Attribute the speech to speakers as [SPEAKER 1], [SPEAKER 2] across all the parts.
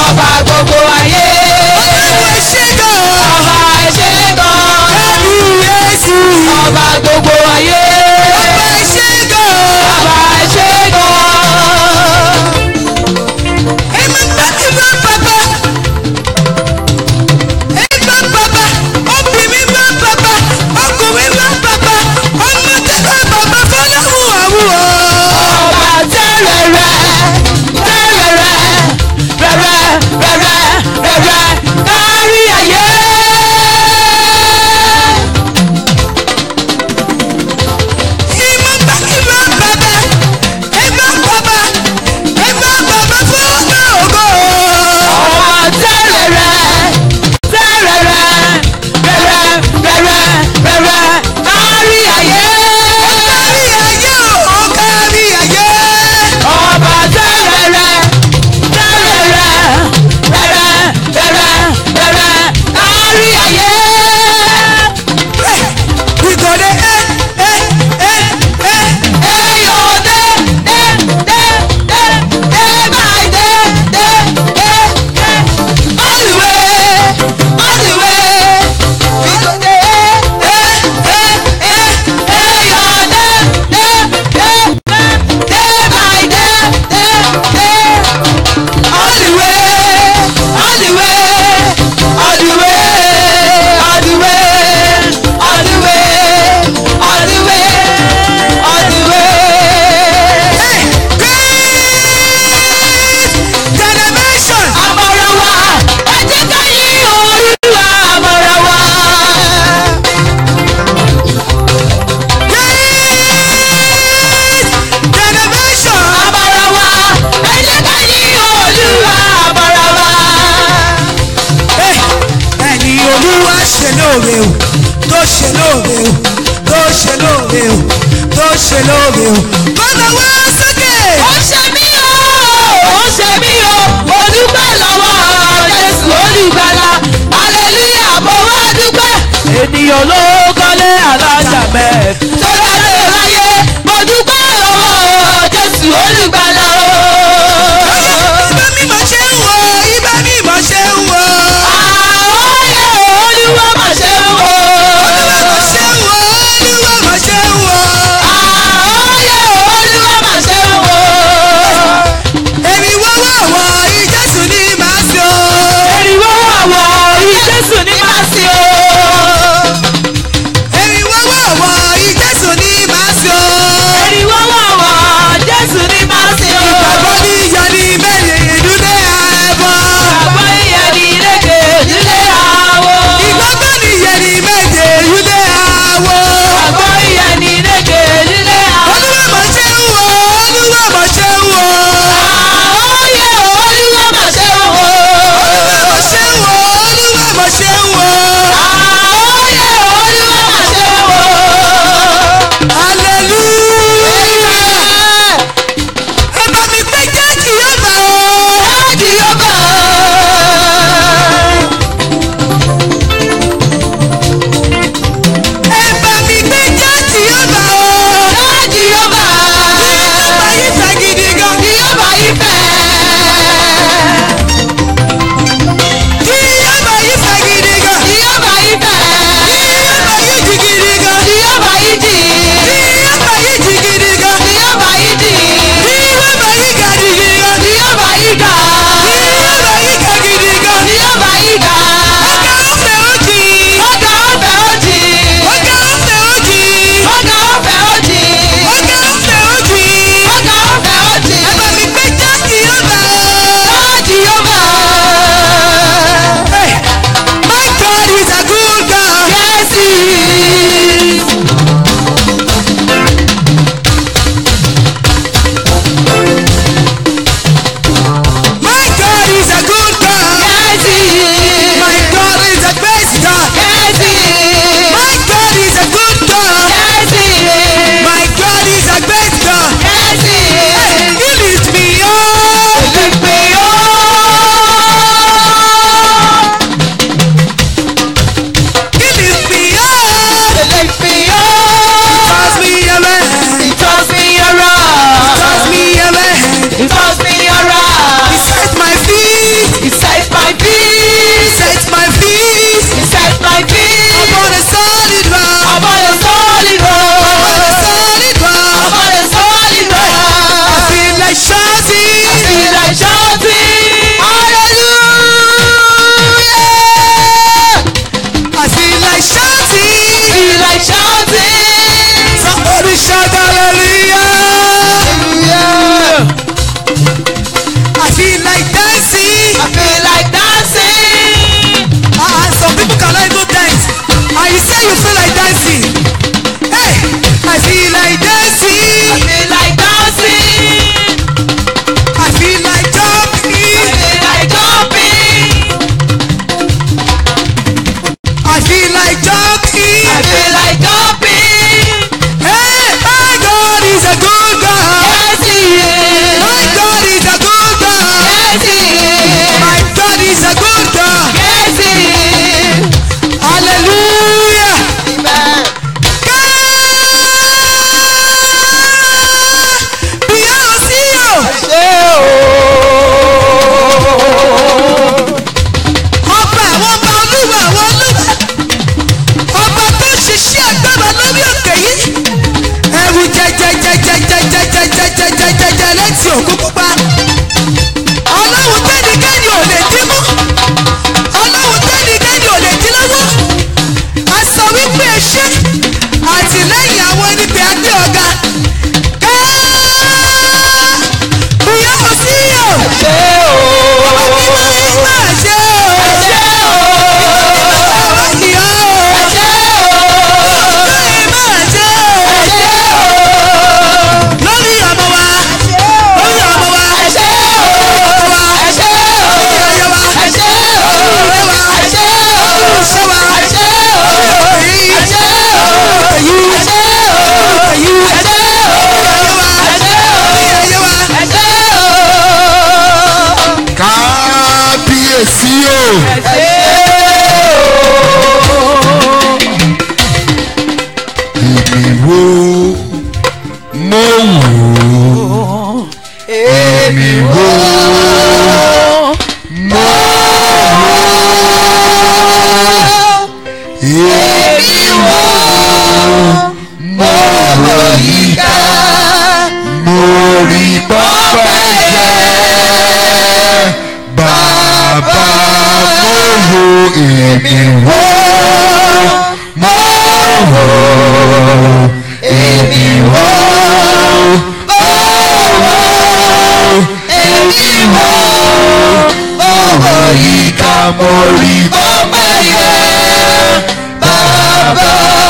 [SPEAKER 1] ọba gbogbo ayé.
[SPEAKER 2] Ọlọ́run ṣe gan.
[SPEAKER 1] ọba ṣe gan.
[SPEAKER 2] Kábíyèsí.
[SPEAKER 1] ọba gbogbo ayé.
[SPEAKER 2] Ọba ṣe gan.
[SPEAKER 1] ọba ṣe gan.
[SPEAKER 2] Ẹ̀mí gbà ìgbà bàbá. Ẹ̀gbà bàbá. Obìnrin gbà bàbá. Ọkùnrin gbà bàbá. Ọmọdé gbà bàbá fọlọ́run àwùwọ̀.
[SPEAKER 1] ọba tẹ́rẹ̀rẹ̀ tẹ́rẹ̀rẹ̀ rẹ̀rẹ̀ rẹ̀rẹ̀ rẹ̀rẹ̀ kárí ayé.
[SPEAKER 2] Ìmọ̀ gbà ìgbà bàbá. Ẹ̀gbà bàbá. Ẹ̀gbà bàbá fọlọ́run ògo.
[SPEAKER 1] ọba tẹ́rẹ̀rẹ̀ tẹ́rẹ̀rẹ̀ rẹ̀rẹ̀ rẹ̀rẹ̀ rẹ̀rẹ̀ kárí ayé.
[SPEAKER 2] Kárí ayé o, kárí ayé.
[SPEAKER 1] ọba tẹ́rẹ̀rẹ̀ tẹ́rẹ̀rẹ̀ rẹ̀rẹ̀ rẹ̀rẹ̀ rẹ̀rẹ̀ kárí ayé.
[SPEAKER 2] We go dey eh eh eh eh.
[SPEAKER 1] Eyo de de de de de by de de de de all the way all the way we go dey eh eh eh eyo de de de de de by de de de all the way all the way all the way all the way all the way all the way all the way.
[SPEAKER 2] Generation.
[SPEAKER 1] Àmọ̀ràwá ẹ jẹ́ ká yí Olúwa àmọ̀ràwá.
[SPEAKER 2] Generation.
[SPEAKER 1] Àmọ̀ràwá ẹ jẹ́ ká yí Olúwa àmọ̀ràwá.
[SPEAKER 2] ẹni olúwa ṣe lóore o tó ṣe lóore o tó ṣe lóore o tó ṣe lóore o. kọ́nà wá sókè.
[SPEAKER 1] Ó ṣe mí o, ó ṣe mí o, mo dúpẹ́ lọ́wọ́ Jésù olùgbàlà. Hallelujah, mo wá dúpẹ́. Ènìyàn ló kọ́lé alájà mẹ́ẹ̀. Tó dáre láyé, mo dúpẹ́ lọ́wọ́ Jésù olùgbàlà o.
[SPEAKER 2] ibà mímọ ṣe ń wọ ibà mímọ ṣe ń wọ.
[SPEAKER 1] Àwọ̀yẹ Olúwa mà ṣe ń wò.
[SPEAKER 2] olúwa mọ̀ ṣe ń wọ olúwa mọ̀ ṣe ń wọ.
[SPEAKER 1] Àwọ̀yẹ Olúwa mà ṣe ń wò.
[SPEAKER 2] èmi wọ́wọ́ wọ ìjẹ́sùn ní màá ṣe o.
[SPEAKER 1] Èrìwó àwọ̀ ìjésù ní máa sí o.
[SPEAKER 2] èmi wọ́wọ́ wọ ìjẹ́sùn
[SPEAKER 1] èmi wò mo wò èmi wò mo wò èmi wò mo wò yíká mo rí ọpẹ́ yẹ bàbá.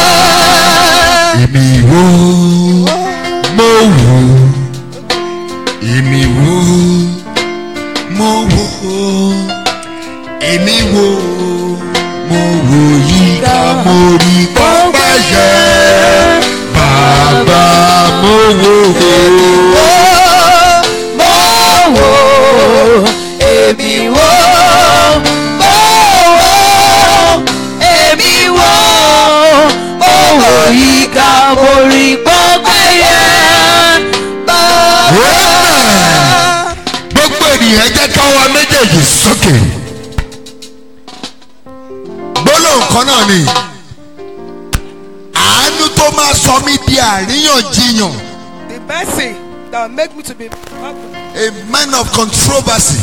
[SPEAKER 3] èmi wò mo wò èmi wò mo wò èmi wò mo wò yíká mo rí pọ́pẹ́ yẹ bàbá mo wò
[SPEAKER 1] wò mo wò èmi wò mo wò èmi wò mo wò yíká mo rí pọ́pẹ́ yẹ bàbá.
[SPEAKER 3] gbogbo ènìyàn jẹ́ káwa méjèèjì sókè gbólóhùn kan náà ni àánú tó máa sọ mí di àríyànjiyàn
[SPEAKER 4] The mercy that will make me to be
[SPEAKER 3] a man of controversy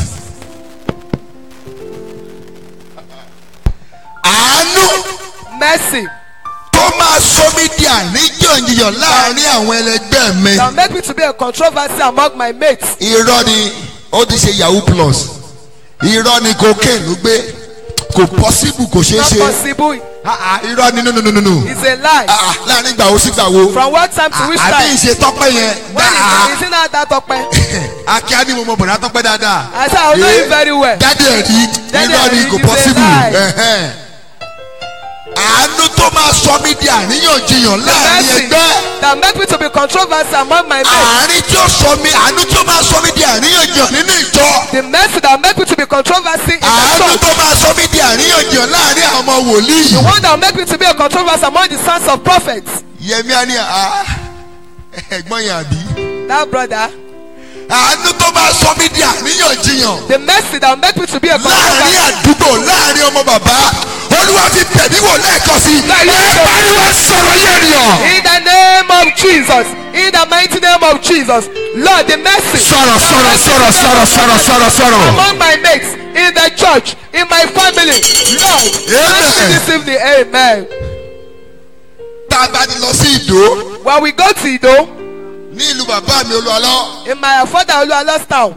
[SPEAKER 3] àánú
[SPEAKER 4] mercy
[SPEAKER 3] tó máa sọ mí di àríyànjiyàn láàrin àwọn ẹlẹgbẹ́ mi
[SPEAKER 4] that will make me to be a controversy among my mates.
[SPEAKER 3] irọ́ ni ó ti ṣe yahoo plus irọ́ ni cocaine ló gbé kò possible kò ṣeé
[SPEAKER 4] Not
[SPEAKER 3] ṣe
[SPEAKER 4] possible.
[SPEAKER 3] Ah, ah, irọ́ ni no no no no no
[SPEAKER 4] It's a lie.
[SPEAKER 3] Ah, ah, láàrin ìgbà wo sí ìgbà wo
[SPEAKER 4] From what time to which
[SPEAKER 3] àbí
[SPEAKER 4] time?
[SPEAKER 3] ìṣe tọ́pẹ́ yẹn
[SPEAKER 4] When
[SPEAKER 3] dáa
[SPEAKER 4] is, is it not that open?
[SPEAKER 3] akíá ni mo mọ bọ̀dá tọ́pẹ́ dáadáa
[SPEAKER 4] I said I know
[SPEAKER 3] Eh,
[SPEAKER 4] you very well.
[SPEAKER 3] dáadé ẹ̀rí
[SPEAKER 4] Daddy
[SPEAKER 3] irọ́ ni
[SPEAKER 4] ẹ̀rí
[SPEAKER 3] kò
[SPEAKER 4] is a
[SPEAKER 3] possible
[SPEAKER 4] lie.
[SPEAKER 3] Ẹ̀hẹ́n. àánú tó máa sọ mí di àríyànjiyàn láàrin
[SPEAKER 4] Mercy
[SPEAKER 3] ẹgbẹ́
[SPEAKER 4] that make me to be controversy among my mates.
[SPEAKER 3] àárín tí ó sọ mí àánú tó máa sọ mí di àríyànjiyàn nínú ìjọ
[SPEAKER 4] The mercy that make me to be controversy in the
[SPEAKER 3] àánú
[SPEAKER 4] church.
[SPEAKER 3] tó máa sọ mí di àríyànjiyàn láàrin àwọn ọmọ wòlíì
[SPEAKER 4] The one that will make me to be a controversy among the sons of prophets.
[SPEAKER 3] yẹmi á ní à ẹ̀gbọ́n yẹn àbí
[SPEAKER 4] That brother.
[SPEAKER 3] àánú tó máa sọ mí di àríyànjiyàn
[SPEAKER 4] The mercy that will make me to be a
[SPEAKER 3] láàrin
[SPEAKER 4] controversy.
[SPEAKER 3] àdúgbò láàrin ọmọ bàbá olúwa fi bẹ̀mí wò lẹ́ẹ̀kan sí i ẹ pariwo sọ̀rọ̀ yẹn nìyàn.
[SPEAKER 4] In the name of Jesus. In the mighty name of Jesus. Lord, the mercy.
[SPEAKER 3] sọ̀rọ̀ sọ̀rọ̀ sọ̀rọ̀ sọ̀rọ̀ sọ̀rọ̀ sọ̀rọ̀ sọ̀rọ̀.
[SPEAKER 4] Among my mates, in the church, in my family. Lord, bless me this evening. Amen.
[SPEAKER 3] tá a bá ti lọ sí ìdó
[SPEAKER 4] When we go to Ido,
[SPEAKER 3] ní ìlú bàbá mi olúwalọ́
[SPEAKER 4] in my father Oluwalo's town,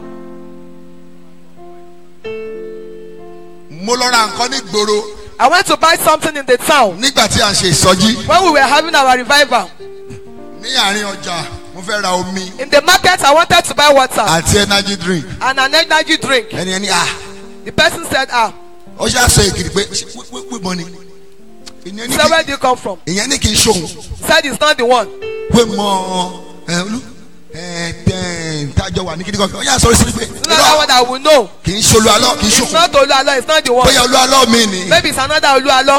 [SPEAKER 3] mo lọ ra nǹkan ní gbòòrò
[SPEAKER 4] I went to buy something in the town
[SPEAKER 3] nígbà tí a ń ṣe ìsọjí
[SPEAKER 4] when we were having our revival.
[SPEAKER 3] ní àárín ọjà mo fẹ́ ra omi
[SPEAKER 4] In the market, I wanted to buy water
[SPEAKER 3] àti energy drink
[SPEAKER 4] and an energy drink.
[SPEAKER 3] ẹni ẹni ah
[SPEAKER 4] The person said, Ah,
[SPEAKER 3] ó ṣe àṣọ èkìrì pé wí mọ ni ìyẹn ní
[SPEAKER 4] so where
[SPEAKER 3] kí
[SPEAKER 4] do you come from?
[SPEAKER 3] ìyẹn ní kí n ṣòun
[SPEAKER 4] Said it's not the one.
[SPEAKER 3] pé mọ ẹ olú ẹ tẹ tájọ wà ní kíní kan ó yà sọ sí pé
[SPEAKER 4] It's not that one that will know.
[SPEAKER 3] kì í ṣe olúwalọ́ kì í
[SPEAKER 4] It's
[SPEAKER 3] ṣòun
[SPEAKER 4] not Oluwalo, it's not the one.
[SPEAKER 3] bóyá olúwalọ́ mi ni
[SPEAKER 4] Maybe it's another Oluwalo.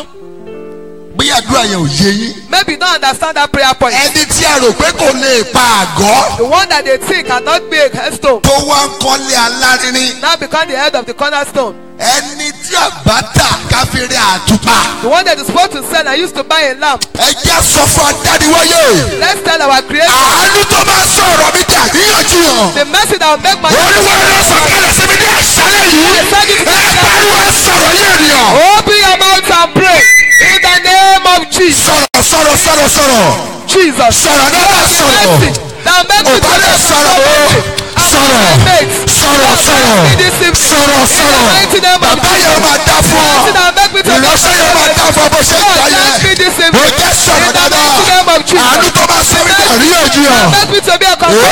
[SPEAKER 3] bóyá àdúrà yẹn ò yé yín
[SPEAKER 4] Maybe you don't understand that prayer point.
[SPEAKER 3] ẹni tí a rò pé kò lè pa àgọ́
[SPEAKER 4] The one that they think cannot be a headstone
[SPEAKER 3] tó wá ń kọ́lé alárinrin
[SPEAKER 4] now become the head of the cornerstone.
[SPEAKER 3] ẹni tí àbátà káfíńrì àtùpà
[SPEAKER 4] The one that is supposed to sell and used to buy a lamp.
[SPEAKER 3] ẹ jẹ́ sọ fún adániwáyé
[SPEAKER 4] Let's tell our creator
[SPEAKER 3] àánú tó máa sọ̀rọ̀ mi dà níyànjiyàn
[SPEAKER 4] the mercy that will make my
[SPEAKER 3] olúwa ló sọ kálẹ̀ sí mi ní àṣálẹ̀ yìí ẹ pariwo ẹ sọ̀rọ̀ yé ènìyàn
[SPEAKER 4] Open your mouth and pray in the name of Jesus.
[SPEAKER 3] sọ̀rọ̀ sọ̀rọ̀ sọ̀rọ̀ sọ̀rọ̀
[SPEAKER 4] Jesus.
[SPEAKER 3] sọ̀rọ̀ náà bá
[SPEAKER 4] The
[SPEAKER 3] sọ̀rọ̀
[SPEAKER 4] mercy that will make me
[SPEAKER 3] ọba
[SPEAKER 4] to
[SPEAKER 3] lè
[SPEAKER 4] be
[SPEAKER 3] sọ̀rọ̀ o sọ̀rọ̀ sọ̀rọ̀ sọ̀rọ̀ sọ̀rọ̀ sọ̀rọ̀ bàbá yẹn máa dá fún ọ ìránṣẹ́ yẹn máa dá fún ọ bó ṣe ń gbà yẹn ó jẹ́ sọ̀rọ̀ dáadáa àánú tó máa sọ mí dà níyànjiyàn
[SPEAKER 4] Make me to be a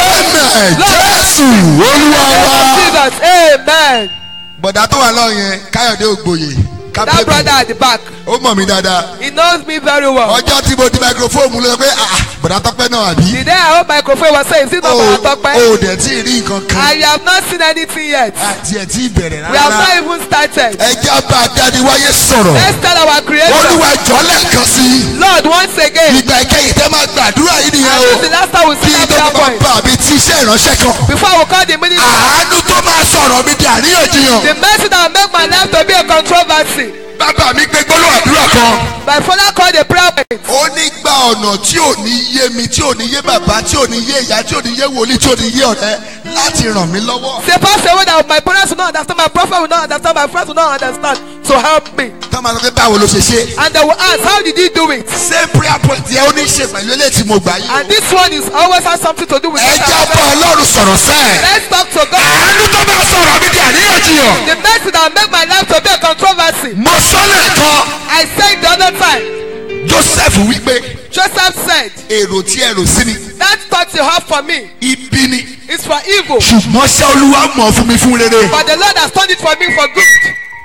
[SPEAKER 3] amen jésù olúwa wa.
[SPEAKER 4] Jesus. Amen.
[SPEAKER 3] bọ̀dá tó wà lọ́ọ̀ yẹn káyọ̀dé ògbóyè
[SPEAKER 4] That
[SPEAKER 3] kápẹ́bù
[SPEAKER 4] brother at the back,
[SPEAKER 3] ó mọ̀ mí dáadáa
[SPEAKER 4] he knows me very well.
[SPEAKER 3] ọjọ́ tí mo di microphone mú ló sọ pé ah bọ̀dá tọ́pẹ́ náà àbí
[SPEAKER 4] The day I hold microphone was saying, is it not
[SPEAKER 3] o
[SPEAKER 4] Baba Tope?
[SPEAKER 3] ò dẹ̀ tí ì rí nǹkan kan
[SPEAKER 4] I have not seen anything yet.
[SPEAKER 3] àti ẹ̀ tí ì bẹ̀rẹ̀
[SPEAKER 4] We have not
[SPEAKER 3] rárá
[SPEAKER 4] even started.
[SPEAKER 3] ẹjẹ́ bá adániwáyé sọ̀rọ̀
[SPEAKER 4] Let's tell our creator,
[SPEAKER 3] olúwa jọ lẹ́ẹ̀kan sí i
[SPEAKER 4] Lord, once again,
[SPEAKER 3] ìgbà ìkẹyìn tẹ́ máa gbàdúrà yìí nìyẹn
[SPEAKER 4] and
[SPEAKER 3] o
[SPEAKER 4] this is the last time we
[SPEAKER 3] kí
[SPEAKER 4] see that
[SPEAKER 3] ìjọba
[SPEAKER 4] prayer point.
[SPEAKER 3] bá mi ti iṣẹ́ ìránṣẹ́ kan
[SPEAKER 4] Before we call the minister,
[SPEAKER 3] àánú tó máa sọ̀rọ̀ mi di àríyànjiyàn
[SPEAKER 4] the mercy that will make my life to be a controversy.
[SPEAKER 3] bàbá mi gbé gbólóhùn àdúrà kan
[SPEAKER 4] My father called a prayer point.
[SPEAKER 3] ó ní gba ọ̀nà tí ò ní yé mi tí ò ní yé bàbá tí ò ní yé ìyá tí ò ní yé wòlíì tí ò ní yé ọ̀rẹ́ láti ràn mí lọ́wọ́.
[SPEAKER 4] Say, Pastor, way that my parents will not understand, my prophet will not understand, my friends will not understand. So help me.
[SPEAKER 3] tá a máa sọ pé báwo ló ṣe ṣe.
[SPEAKER 4] And they will ask, How did he do it?
[SPEAKER 3] same prayer point yẹn ó ní ṣe pẹ̀lú eléyìí tí mo gbà yìí.
[SPEAKER 4] And this one is always has something to do with
[SPEAKER 3] ẹ
[SPEAKER 4] what
[SPEAKER 3] já
[SPEAKER 4] I'm
[SPEAKER 3] bá
[SPEAKER 4] saying.
[SPEAKER 3] ọlọ́run sọ̀rọ̀ sẹ́ẹ̀.
[SPEAKER 4] Let's talk to God.
[SPEAKER 3] àánú tó bá sọ̀rọ̀ mi di àríyànjiyàn.
[SPEAKER 4] The mercy that make my life to be a controversy.
[SPEAKER 3] mo sọ́lẹ̀ kan
[SPEAKER 4] I said the other time,
[SPEAKER 3] joseph wípé
[SPEAKER 4] Joseph said,
[SPEAKER 3] èrò tí ẹ rò sí mi
[SPEAKER 4] That thought you have for me
[SPEAKER 3] ibi ni
[SPEAKER 4] is for evil,
[SPEAKER 3] ṣùgbọ́n ṣé olúwa mọ̀ fún mi fún rere.
[SPEAKER 4] but the Lord has turned it for me for good.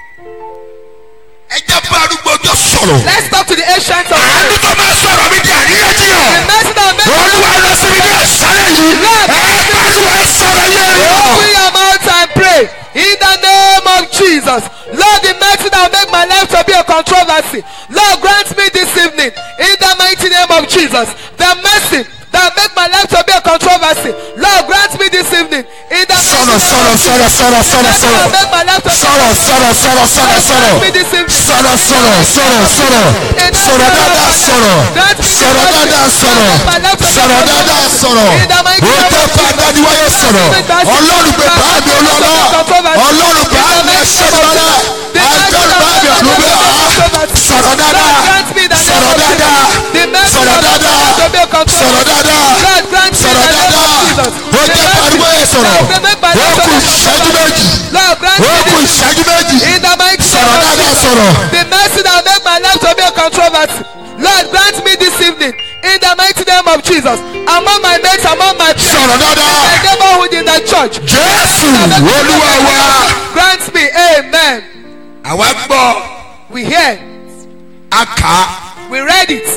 [SPEAKER 3] ẹ já bá arúgbó ọjọ́ sọ̀rọ̀.
[SPEAKER 4] Let's talk to the ancient of
[SPEAKER 3] àánú
[SPEAKER 4] days.
[SPEAKER 3] tó bá sọ̀rọ̀ mi di
[SPEAKER 4] The
[SPEAKER 3] àríyànjiyàn.
[SPEAKER 4] mercy that make my
[SPEAKER 3] olúwa lọ sí mi ní àṣálẹ̀ yìí. ẹ pariwo ẹ sọ̀rọ̀ yẹn.
[SPEAKER 4] Open your mouth and pray in the name of Jesus. Lord, the mercy that will make my life to be a controversy. Lord, grant me this evening in the mighty name of Jesus. The mercy that will make my life to be a controversy. Lord, grant me this evening in the mighty
[SPEAKER 3] sọ̀rọ̀
[SPEAKER 4] name
[SPEAKER 3] sọ̀rọ̀
[SPEAKER 4] of
[SPEAKER 3] sọ̀rọ̀
[SPEAKER 4] Jesus.
[SPEAKER 3] sọ̀rọ̀ sọ̀rọ̀
[SPEAKER 4] That will
[SPEAKER 3] sọ̀rọ̀.
[SPEAKER 4] make my life to be
[SPEAKER 3] sọ̀rọ̀ sọ̀rọ̀ sọ̀rọ̀ sọ̀rọ̀
[SPEAKER 4] Grant
[SPEAKER 3] sọ̀rọ̀.
[SPEAKER 4] me this evening.
[SPEAKER 3] sọ̀rọ̀ sọ̀rọ̀ sọ̀rọ̀ sọ̀rọ̀. sọ̀rọ̀ dáadáa sọ̀rọ̀. sọ̀rọ̀ dáadáa sọ̀rọ̀. sọ̀rọ̀ dáadáa sọ̀rọ̀. ó tẹ́ pa dáníwáyé sọ̀rọ̀. ọlọ́run pé báàbí olọ́lá. ọlọ́run báàbí ẹ̀ṣọ́lọ́lá. agbẹ́rù báàbí ọ̀dùnúgbé àá. sọ̀rọ̀ dáadáa. sọ̀rọ̀ dáadáa. sọ̀rọ̀ dáadáa. sọ̀rọ̀ dáadáa. sọ̀rọ̀ dáadáa. ó jẹ́ pariwo ẹ̀ sọ̀rọ̀. ó kù ìṣẹ́jú méjì.
[SPEAKER 4] Lord, grant
[SPEAKER 3] ó
[SPEAKER 4] me
[SPEAKER 3] kù
[SPEAKER 4] this
[SPEAKER 3] ìṣẹ́jú méjì.
[SPEAKER 4] in the mighty
[SPEAKER 3] sọ̀rọ̀
[SPEAKER 4] name of
[SPEAKER 3] dáadáa
[SPEAKER 4] Jesus.
[SPEAKER 3] sọ̀rọ̀.
[SPEAKER 4] The mercy that will make my life to be a controversy. Lord, grant me this evening in the mighty name of Jesus. Among my mates, among my peers,
[SPEAKER 3] sọ̀rọ̀ dáadáa.
[SPEAKER 4] my neighborhood in the church.
[SPEAKER 3] jésù olúwa wa.
[SPEAKER 4] Grant me, amen.
[SPEAKER 3] àwa gbọ́
[SPEAKER 4] We hear,
[SPEAKER 3] a kà á
[SPEAKER 4] we read it,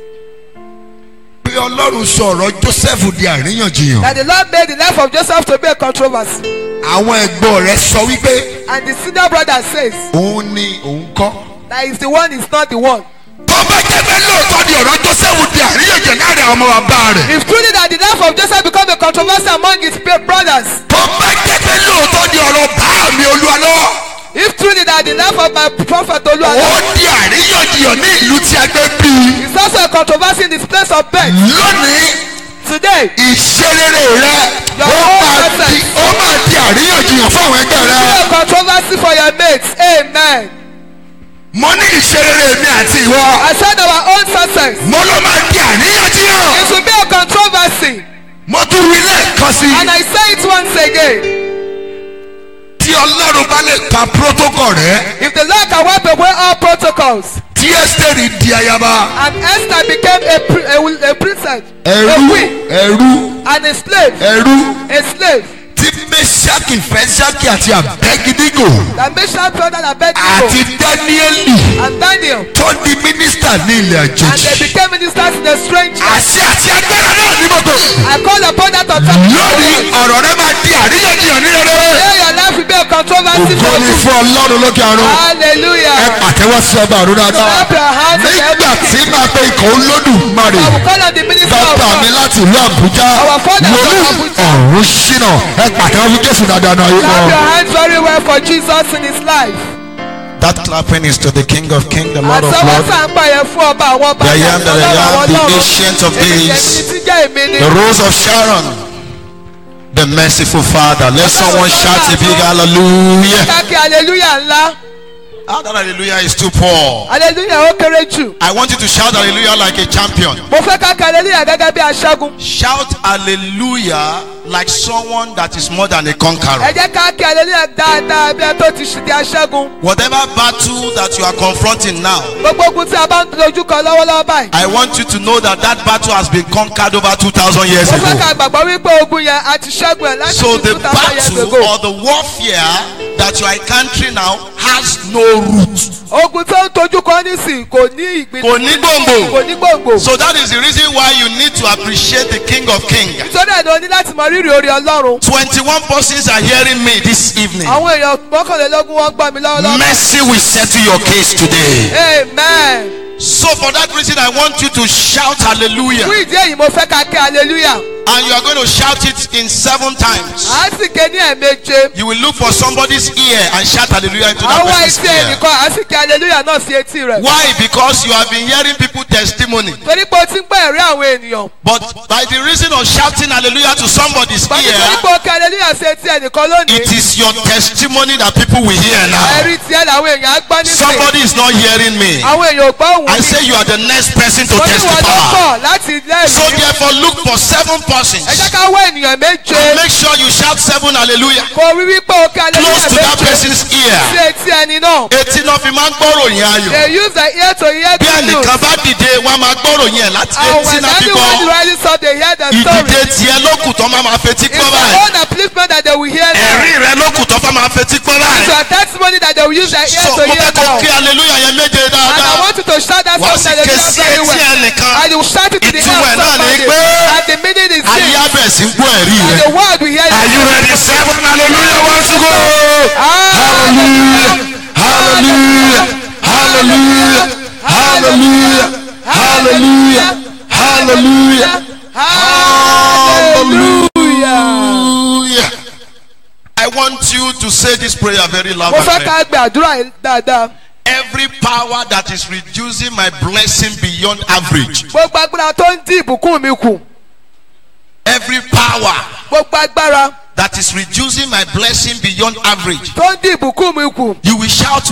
[SPEAKER 3] pé ọlọ́run sọ̀rọ̀ joseph di àríyànjiyàn.
[SPEAKER 4] that the Lord made the life of Joseph to be a controversy.
[SPEAKER 3] àwọn ẹ̀gbọ́n rẹ̀ sọ wípé
[SPEAKER 4] And the senior brother says
[SPEAKER 3] òun ni òun kọ́.
[SPEAKER 4] that is the one, is not the one.
[SPEAKER 3] tó bá jẹ́ pé lóòótọ́ ni ọ̀rọ̀ joseph di àríyànjiyàn láàrin àwọn ọmọ bàbá rẹ̀.
[SPEAKER 4] If truly that the life of Joseph become a controversy among his pe- brothers,
[SPEAKER 3] tó bá jẹ́ pé lóòótọ́ ni ọ̀rọ̀ bá mi olúwa lọ́wọ́.
[SPEAKER 4] if truly that the life of my prophet
[SPEAKER 3] ó
[SPEAKER 4] Oluwa
[SPEAKER 3] di àríyànjiyàn ní ìlú tí a gbé bí i.
[SPEAKER 4] is also a controversy in this place of birth.
[SPEAKER 3] lónìí
[SPEAKER 4] Today,
[SPEAKER 3] ìṣerere rẹ ó máa di ó máa di àríyànjiyàn fún àwọn ẹgbẹ́
[SPEAKER 4] be
[SPEAKER 3] rẹ.
[SPEAKER 4] a controversy for your mates. Amen.
[SPEAKER 3] mo ní ìṣerere mi àti ìwọ.
[SPEAKER 4] I said our own success.
[SPEAKER 3] mo ló máa di àríyànjiyàn.
[SPEAKER 4] It will be a controversy.
[SPEAKER 3] mo tún wí lẹ́ẹ̀kan sí
[SPEAKER 4] And
[SPEAKER 3] i.
[SPEAKER 4] I say it once again.
[SPEAKER 3] tí ọlọ́run bá lè ka protocol rẹ
[SPEAKER 4] If the Lord can wipe away all protocols
[SPEAKER 3] tí ẹ́sítẹ́rì di ayaba.
[SPEAKER 4] and Esther became a, pri- a, a princess, a
[SPEAKER 3] ẹrú
[SPEAKER 4] queen,
[SPEAKER 3] ẹrú
[SPEAKER 4] and a slave,
[SPEAKER 3] ẹrú
[SPEAKER 4] a slave,
[SPEAKER 3] tí mẹ́sàkì fẹ́sàkì àti àbẹ́gídígò
[SPEAKER 4] that Meshach brother Abednego
[SPEAKER 3] àti dáníẹ́lì
[SPEAKER 4] and Daniel,
[SPEAKER 3] tó di mínísítà ní ilẹ̀
[SPEAKER 4] and they
[SPEAKER 3] àjèjì.
[SPEAKER 4] became ministers in a strange land.
[SPEAKER 3] àṣẹ àti agbára náà ní mọ́tò.
[SPEAKER 4] I call upon that
[SPEAKER 3] lónìí
[SPEAKER 4] authority.
[SPEAKER 3] ọ̀rọ̀ rẹ máa di àríyànjiyàn ní rere.
[SPEAKER 4] May your life will be a controversy
[SPEAKER 3] ògo
[SPEAKER 4] for
[SPEAKER 3] ni
[SPEAKER 4] you.
[SPEAKER 3] fún ọlọ́run lókè ọ̀run. ẹ
[SPEAKER 4] Hallelujah.
[SPEAKER 3] pàtẹ́wọ́ sí ọba ọ̀run dáadáa.
[SPEAKER 4] Clap your hands in
[SPEAKER 3] nígbà
[SPEAKER 4] heaven.
[SPEAKER 3] tí máa pe ikọ̀ olódùmarè.
[SPEAKER 4] I will call on the minister of
[SPEAKER 3] bàbá mi
[SPEAKER 4] God.
[SPEAKER 3] láti ìlú àbújá
[SPEAKER 4] Our father
[SPEAKER 3] mo ní
[SPEAKER 4] from Abuja.
[SPEAKER 3] ọ̀run ṣínà ẹ pàtẹ́wọ́ fún jésù dáadáa náà yìí
[SPEAKER 4] Clap your
[SPEAKER 3] lọ.
[SPEAKER 4] hands very well for Jesus in his life.
[SPEAKER 5] That clapping is to the King of Kings, the Lord of
[SPEAKER 4] Àtẹwọ́
[SPEAKER 5] Lords,
[SPEAKER 4] sá ń pààyàn fún ọba àwọn ọba
[SPEAKER 5] The I
[SPEAKER 4] àti
[SPEAKER 5] am that I
[SPEAKER 4] ọlọ́run
[SPEAKER 5] am,
[SPEAKER 4] àwọn
[SPEAKER 5] the
[SPEAKER 4] ọlọ́run.
[SPEAKER 5] ancient of
[SPEAKER 4] Èmi
[SPEAKER 5] days.
[SPEAKER 4] jẹ́ ẹni tí jẹ́ èmi ni.
[SPEAKER 5] the Rose of Sharon, the merciful Father. Let someone shout a big hallelujah.
[SPEAKER 4] Káàkiri hallelujah ńlá.
[SPEAKER 5] Ah, that hallelujah is too poor.
[SPEAKER 4] Hallelujah ó kéré jù.
[SPEAKER 5] I want you to shout hallelujah like a champion.
[SPEAKER 4] Mo fẹ́ káàkiri hallelujah gẹ́gẹ́ bí aṣẹ́gun.
[SPEAKER 5] Shout hallelujah like someone that is more than a
[SPEAKER 4] Ẹ
[SPEAKER 5] conqueror.
[SPEAKER 4] jẹ́ káàkiri hallelujah dáadáa bí ẹ tó ti ṣì di aṣẹ́gun.
[SPEAKER 5] Whatever battle that you are confronting now,
[SPEAKER 4] Gbogbo ogun tí a bá ń dojú kọ lọ́wọ́lọ́wọ́ báyìí.
[SPEAKER 5] I want you to know that that battle has been conquered over 2,000 years
[SPEAKER 4] Mo fẹ́
[SPEAKER 5] ago.
[SPEAKER 4] ká gbàgbọ́ wípé ogun yẹn a ti ṣẹ́gun ẹ̀ láti
[SPEAKER 5] So
[SPEAKER 4] two
[SPEAKER 5] the
[SPEAKER 4] thousand years
[SPEAKER 5] battle
[SPEAKER 4] ago.
[SPEAKER 5] or the warfare that you are encountering now has no root.
[SPEAKER 4] Ogun tó ń tojú kọ nísìn kò ní ìgbìn.
[SPEAKER 5] Kò ní gbòǹgbò.
[SPEAKER 4] Kò ní gbòǹgbò.
[SPEAKER 5] So that is the reason why you need to appreciate the King of Kings.
[SPEAKER 4] Nítorí ẹ̀ ni o ní láti mọ rírì orí Ọlọ́run.
[SPEAKER 5] 21 persons are hearing me this evening.
[SPEAKER 4] Àwọn èèyàn mọ́kànlélógún wọ́n gbọ́ mi lọ́wọ́lọ́wọ́.
[SPEAKER 5] Mercy will settle your case today.
[SPEAKER 4] Amen.
[SPEAKER 5] So for that reason, I want you to shout hallelujah.
[SPEAKER 4] Fún ìdí èyí mo fẹ́ ká kí hallelujah.
[SPEAKER 5] and you are going to shout it in seven times.
[SPEAKER 4] a sì ké ní ẹ̀ẹ̀méje.
[SPEAKER 5] You will look for somebody's ear and shout hallelujah into that
[SPEAKER 4] àwọn
[SPEAKER 5] person's
[SPEAKER 4] etí
[SPEAKER 5] ear.
[SPEAKER 4] ẹnìkan a sì ké hallelujah náà sí etí rẹ̀.
[SPEAKER 5] Why? Because you have been hearing people testimony.
[SPEAKER 4] torí pé o ti ń gbọ́ ẹ̀rí àwọn ènìyàn.
[SPEAKER 5] But by the reason of shouting hallelujah to somebody's
[SPEAKER 4] bàtí torí
[SPEAKER 5] ear,
[SPEAKER 4] pé o ké hallelujah sí etí ẹnìkan lónìí.
[SPEAKER 5] it is your testimony that people will hear now.
[SPEAKER 4] ẹ̀rí tiẹ̀ làwọn èèyàn á gbọ́ nísìnyí.
[SPEAKER 5] Somebody is not hearing me.
[SPEAKER 4] àwọn èèyàn ò gbọ́ òun
[SPEAKER 5] I say you are the next person to
[SPEAKER 4] mo ní wọn ló
[SPEAKER 5] testify.
[SPEAKER 4] kọ̀ láti
[SPEAKER 5] So
[SPEAKER 4] lẹ́yìn.
[SPEAKER 5] therefore look for seven persons.
[SPEAKER 4] ẹ jẹ́ ká wá ènìyàn méje.
[SPEAKER 5] And make sure you shout seven hallelujah.
[SPEAKER 4] kò rí wípé o ké
[SPEAKER 5] Close
[SPEAKER 4] hallelujah
[SPEAKER 5] to that
[SPEAKER 4] méje
[SPEAKER 5] person's
[SPEAKER 4] sí
[SPEAKER 5] ear.
[SPEAKER 4] etí ẹni náà.
[SPEAKER 5] Etí náà fi máa ń gbọ́rọ̀ yẹn ayọ̀.
[SPEAKER 4] they use their ear to hear
[SPEAKER 5] Bí
[SPEAKER 4] the news.
[SPEAKER 5] ẹnìkan bá dìde, wọ́n á máa gbọ́rọ̀ yẹn láti
[SPEAKER 4] and
[SPEAKER 5] etí
[SPEAKER 4] when
[SPEAKER 5] náà fi
[SPEAKER 4] everyone
[SPEAKER 5] gbọ́.
[SPEAKER 4] rises up they hear the story.
[SPEAKER 5] Ìdìde tiẹ̀ lókùn tó máa máa fetí
[SPEAKER 4] it's
[SPEAKER 5] gbọ́
[SPEAKER 4] their
[SPEAKER 5] báyìí.
[SPEAKER 4] own upliftment that they will hear now.
[SPEAKER 5] Ẹ̀rí rẹ lókùn tó fẹ́ máa fetí gbọ́
[SPEAKER 4] it's
[SPEAKER 5] báyìí.
[SPEAKER 4] your testimony that they will use their ear
[SPEAKER 5] So
[SPEAKER 4] to
[SPEAKER 5] mo
[SPEAKER 4] hear
[SPEAKER 5] fẹ́ kó
[SPEAKER 4] now.
[SPEAKER 5] kí hallelujah yẹn méje
[SPEAKER 4] and I
[SPEAKER 5] dáadáa.
[SPEAKER 4] want you to shout that
[SPEAKER 5] Wàá
[SPEAKER 4] song
[SPEAKER 5] sì
[SPEAKER 4] that they
[SPEAKER 5] ké
[SPEAKER 4] hear
[SPEAKER 5] sí
[SPEAKER 4] very
[SPEAKER 5] etí
[SPEAKER 4] well.
[SPEAKER 5] ẹnìkan.
[SPEAKER 4] and you shout it to the ear
[SPEAKER 5] Ìtumọ̀ ẹ̀
[SPEAKER 4] of
[SPEAKER 5] náà ni
[SPEAKER 4] somebody.
[SPEAKER 5] pé
[SPEAKER 4] and the meaning is
[SPEAKER 5] Ayé
[SPEAKER 4] this.
[SPEAKER 5] abẹ̀ sí ń gbọ́ ẹ̀rí
[SPEAKER 4] and
[SPEAKER 5] rẹ.
[SPEAKER 4] the word will hear
[SPEAKER 5] Are you ready? Seven hallelujah once ago. Hallelujah. Hallelujah. Hallelujah. Hallelujah. Hallelujah. Hallelujah. Hallelujah. I want you to say this prayer very loud
[SPEAKER 4] mo
[SPEAKER 5] and
[SPEAKER 4] fẹ́
[SPEAKER 5] clear.
[SPEAKER 4] ká gbé àdúrà yìí dáadáa.
[SPEAKER 5] Every power that is reducing my blessing beyond average.
[SPEAKER 4] gbogbo agbára tó ń dín ìbùkún mi kù.
[SPEAKER 5] Every power
[SPEAKER 4] gbogbo agbára
[SPEAKER 5] that is reducing my blessing beyond average.
[SPEAKER 4] tó ń dín ìbùkún mi kù.
[SPEAKER 5] You will shout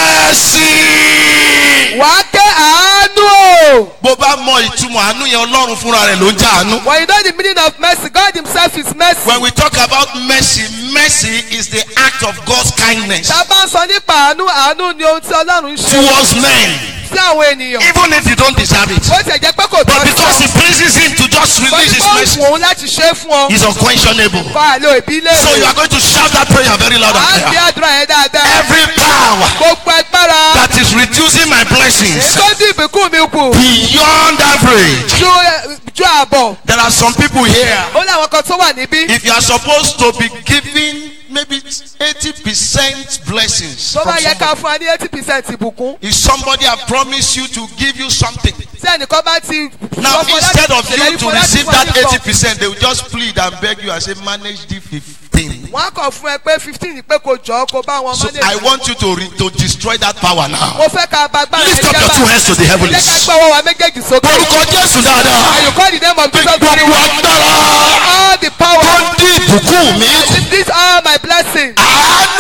[SPEAKER 5] mercy.
[SPEAKER 4] wàá ké àánú o.
[SPEAKER 5] bó bá mọ ìtumọ̀ àánú yẹn ọlọ́run fúnra rẹ̀ ló ń já àánú.
[SPEAKER 4] when you know the meaning of mercy God himself is mercy.
[SPEAKER 5] when we talk about mercy mercy is the act of God's kindness
[SPEAKER 4] tá a bá ń sọ nípa àánú àánú ni ohun tí ọlọ́run ń ṣe
[SPEAKER 5] towards men
[SPEAKER 4] sí àwọn ènìyàn.
[SPEAKER 5] even if you don't deserve it.
[SPEAKER 4] bó tiẹ̀ jẹ́ pé kò
[SPEAKER 5] but
[SPEAKER 4] tọ́
[SPEAKER 5] because
[SPEAKER 4] sí
[SPEAKER 5] it pleases him to just
[SPEAKER 4] ọ.
[SPEAKER 5] release his
[SPEAKER 4] bó
[SPEAKER 5] mercy
[SPEAKER 4] ti wù òun láti ṣe é fún ọ.
[SPEAKER 5] is unquestionable.
[SPEAKER 4] fa àlọ́ ìbílẹ̀
[SPEAKER 5] so you are going to shout that prayer very loud
[SPEAKER 4] wàá
[SPEAKER 5] and
[SPEAKER 4] gbé
[SPEAKER 5] clear.
[SPEAKER 4] àdúrà yẹn dáadáa.
[SPEAKER 5] every power
[SPEAKER 4] gbogbo agbára
[SPEAKER 5] that is reducing my blessings
[SPEAKER 4] tó dín ìbùkún mi kù
[SPEAKER 5] beyond average.
[SPEAKER 4] ju ju àbọ̀.
[SPEAKER 5] there are some people here.
[SPEAKER 4] ó láwọn kan tó wà níbí.
[SPEAKER 5] if you are supposed to be giving maybe eighty percent blessings
[SPEAKER 4] tó
[SPEAKER 5] from
[SPEAKER 4] bá yẹ
[SPEAKER 5] somebody,
[SPEAKER 4] ká fún wa ní eighty percent ìbùkún.
[SPEAKER 5] if somebody have promised you to give you something
[SPEAKER 4] tí ẹnìkan bá ti.
[SPEAKER 5] now
[SPEAKER 4] sọ fún ọ láti
[SPEAKER 5] instead of
[SPEAKER 4] ṣèlérí
[SPEAKER 5] you
[SPEAKER 4] fún
[SPEAKER 5] to
[SPEAKER 4] ọ láti
[SPEAKER 5] receive
[SPEAKER 4] fún ọ
[SPEAKER 5] that
[SPEAKER 4] ní
[SPEAKER 5] eighty
[SPEAKER 4] nǹkan,
[SPEAKER 5] percent they will just plead and beg you and say manage the fifteen
[SPEAKER 4] wọ́n á kàn fún ẹ pé fifteen pé kò jọ kó bá wọn
[SPEAKER 5] so
[SPEAKER 4] mọ́lẹ̀.
[SPEAKER 5] i want you to re to destroy that power now
[SPEAKER 4] mo fẹ́ ká bá gbára
[SPEAKER 5] lift
[SPEAKER 4] ẹ
[SPEAKER 5] up your two
[SPEAKER 4] jẹ́
[SPEAKER 5] hands to the
[SPEAKER 4] bá.
[SPEAKER 5] heavens
[SPEAKER 4] jẹ́ ká gbọ́ ọwọ́ wa méjèèjì sókè.
[SPEAKER 5] orúkọ jésù
[SPEAKER 4] and
[SPEAKER 5] dáadáa
[SPEAKER 4] you call the name of
[SPEAKER 5] pé
[SPEAKER 4] Jesus very
[SPEAKER 5] gbogbo
[SPEAKER 4] well.
[SPEAKER 5] agbára
[SPEAKER 4] all the
[SPEAKER 5] tó
[SPEAKER 4] power.
[SPEAKER 5] ń dín ìbùkún mi kù
[SPEAKER 4] these are my blessings.
[SPEAKER 5] àánú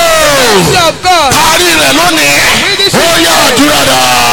[SPEAKER 4] mercy
[SPEAKER 5] o
[SPEAKER 4] of God.
[SPEAKER 5] parí rẹ̀ lónìí ó yá àdúrà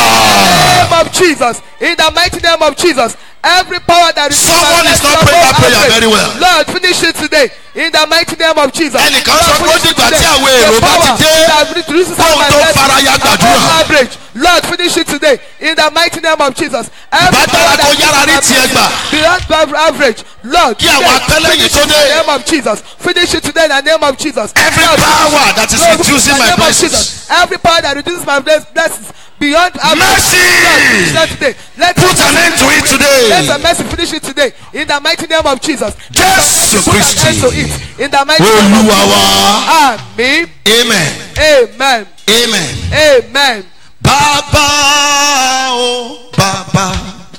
[SPEAKER 5] dáa.
[SPEAKER 4] name of Jesus. In the mighty name of Jesus. Every power that is
[SPEAKER 5] Someone is not praying that prayer very well.
[SPEAKER 4] Lord, finish it today. In the mighty name of Jesus.
[SPEAKER 5] Ẹnìkan sọ pé ó
[SPEAKER 4] Lord, finish it
[SPEAKER 5] dìgbà tí
[SPEAKER 4] today.
[SPEAKER 5] àwọn èrò
[SPEAKER 4] The
[SPEAKER 5] bá ti
[SPEAKER 4] power
[SPEAKER 5] dé,
[SPEAKER 4] that reduces
[SPEAKER 5] kóhun
[SPEAKER 4] my
[SPEAKER 5] tó
[SPEAKER 4] blessings
[SPEAKER 5] fara ya gbàdúrà.
[SPEAKER 4] above average. Lord, finish it today. In the mighty name of Jesus. Every
[SPEAKER 5] Ìbá dára
[SPEAKER 4] power that
[SPEAKER 5] kó yára rí
[SPEAKER 4] reduces my
[SPEAKER 5] tiẹ̀ gbà.
[SPEAKER 4] blessings Beyond average. Lord,
[SPEAKER 5] Kí àwọn
[SPEAKER 4] today,
[SPEAKER 5] akẹ́lẹ́yìn
[SPEAKER 4] finish
[SPEAKER 5] tó
[SPEAKER 4] it in
[SPEAKER 5] dé.
[SPEAKER 4] the name of Jesus. Finish it today in the name of Jesus.
[SPEAKER 5] Every
[SPEAKER 4] Lord,
[SPEAKER 5] power that is
[SPEAKER 4] Lord,
[SPEAKER 5] reducing
[SPEAKER 4] in the
[SPEAKER 5] my
[SPEAKER 4] name of
[SPEAKER 5] blessings.
[SPEAKER 4] Jesus. Every power that reduces my bless- blessings beyond average.
[SPEAKER 5] Mercy!
[SPEAKER 4] Lord, finish that today. Let
[SPEAKER 5] Put an end to it
[SPEAKER 4] Let the
[SPEAKER 5] today.
[SPEAKER 4] mercy finish it today. In the mighty name of Jesus.
[SPEAKER 5] Jésù
[SPEAKER 4] Put an end
[SPEAKER 5] Kristi.
[SPEAKER 4] to it. In the mighty name of
[SPEAKER 5] Olúwa wa.
[SPEAKER 4] Amen.
[SPEAKER 5] Amen.
[SPEAKER 4] Amen.
[SPEAKER 5] Amen.
[SPEAKER 4] Amen.
[SPEAKER 5] Bàbá o bàbá.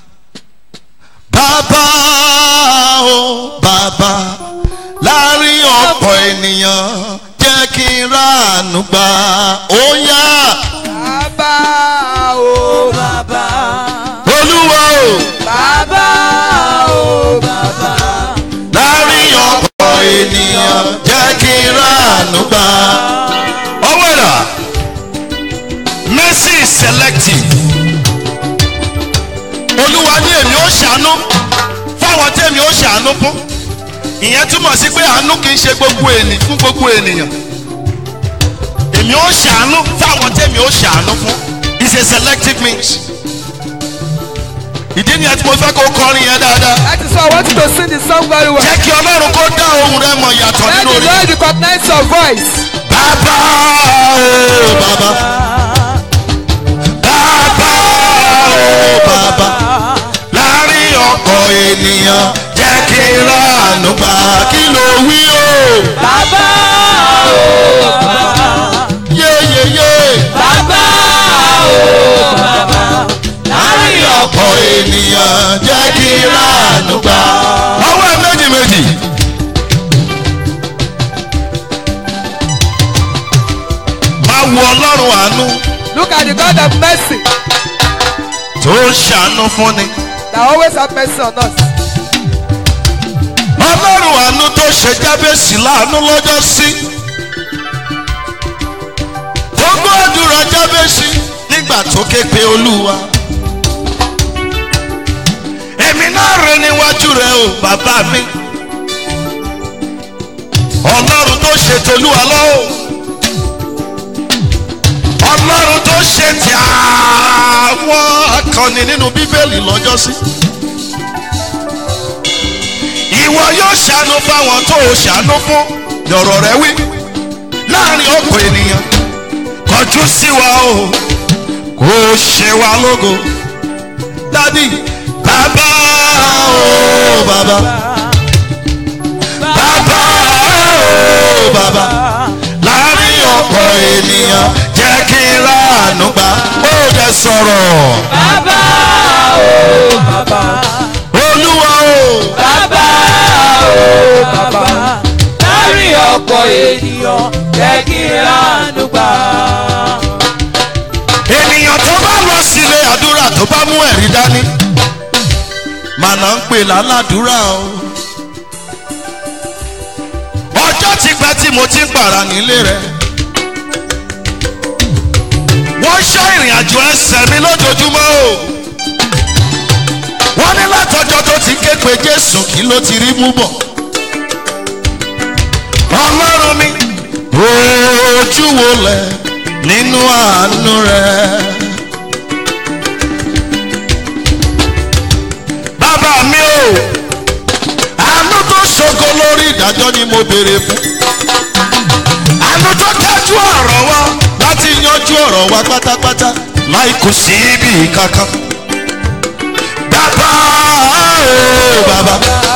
[SPEAKER 5] Bàbá o bàbá. Láàárín ọ̀pọ̀ ènìyàn jẹ́ kí n ráàánú gbà. Ó yá.
[SPEAKER 4] Bàbá o bàbá.
[SPEAKER 5] Olúwa o.
[SPEAKER 4] Bàbá o bàbá.
[SPEAKER 5] láàrin ọ̀pọ̀ ènìyàn jẹ́ kí n ráàánú gbà. ọwọ́ ẹ̀rà mercy is selective. olúwa ní èmi ó ṣàánú fáwọn tẹ́mi ó ṣàánú fún. ìyẹn túmọ̀ sí pé àánú kì í ṣe gbogbo ènìyàn fún gbogbo ènìyàn. èmi ó ṣàánú fáwọn tẹ́mi ó ṣàánú fún. it's a selective means. ìdí nìyẹn tí mo fẹ́ kó kọrin yẹn dáadáa
[SPEAKER 4] That is why I want you to sing the song very well.
[SPEAKER 5] jẹ́ kí ọlọ́run kó dá ohun rẹ mọ̀ yàtọ̀
[SPEAKER 4] Let
[SPEAKER 5] nínú
[SPEAKER 4] the
[SPEAKER 5] orí.
[SPEAKER 4] Lord recognize your voice.
[SPEAKER 5] bàbá o bàbá. bàbá o bàbá. láàrin ọ̀pọ̀ ènìyàn jẹ́ kí n ránu gbà kí ló wí o.
[SPEAKER 1] Bàbá o,
[SPEAKER 5] yéyéyé.
[SPEAKER 1] bàbá o,
[SPEAKER 5] láàrin ọ̀pọ̀ ènìyàn jẹ́ kí n ránu gbà. ọwọ́ ẹ̀ ọlọ́run àánú
[SPEAKER 4] Look at the God of mercy
[SPEAKER 5] tó ń ṣàánú fúnni.
[SPEAKER 4] that always have mercy on us.
[SPEAKER 5] ọlọ́run àánú tó ṣe jábèsì láàánú lọ́jọ́ sí. tó gbọ́ àdúrà jábèsì nígbà tó ké pe olúwa. èmi náà rẹ níwájú rẹ o bàbá mi. ọlọ́run tó ṣe tolúwa lọ́wọ́. ọlọ́run tó ṣe ti àwọn akọni nínú bíbélì lọ́jọ́ sí. ìwọ yóò ṣàánú fáwọn tó o ṣàánú fún lọ̀rọ̀ rẹ wí láàrin ọ̀pọ̀ ènìyàn kọjú sí wa o kò ṣe wa lógo dádì bàbá o bàbá bàbá o bàbá láàrin ọ̀pọ̀ ènìyàn jẹ́ kí n ráàánú gbà ó dẹ sọ̀rọ̀
[SPEAKER 1] Bàbá o bàbá.
[SPEAKER 5] olúwa o
[SPEAKER 1] Bàbá o bàbá. Láàrin ọ̀pọ̀ ènìyàn jẹ́ kí n ránú gbà.
[SPEAKER 5] ènìyàn tó bá lọ sílé àdúrà tó bá mú ẹ̀rí dání màná ń pè lálàdúrà o ọjọ́ ti pẹ́ tí mo ti ń pààrà nílé rẹ̀ wọ́n ṣọ́ ìrìn àjò ẹsẹ̀ mi lójoojúmọ́ o wọ́n ní látọjọ́ tó ti ké pe jésù kí ló ti rí mú bọ̀ ọlọ́run mi ojú wo lẹ̀ nínú àánú rẹ̀. bàbá mi o àánú tó ṣogo lórí ìdájọ́ ni mo béèrè fún àánú tó kájú ọ̀rọ̀ wa láti yanjú ọ̀rọ̀ wa pátápátá láì kù sí ibi kankan bàbá o bàbá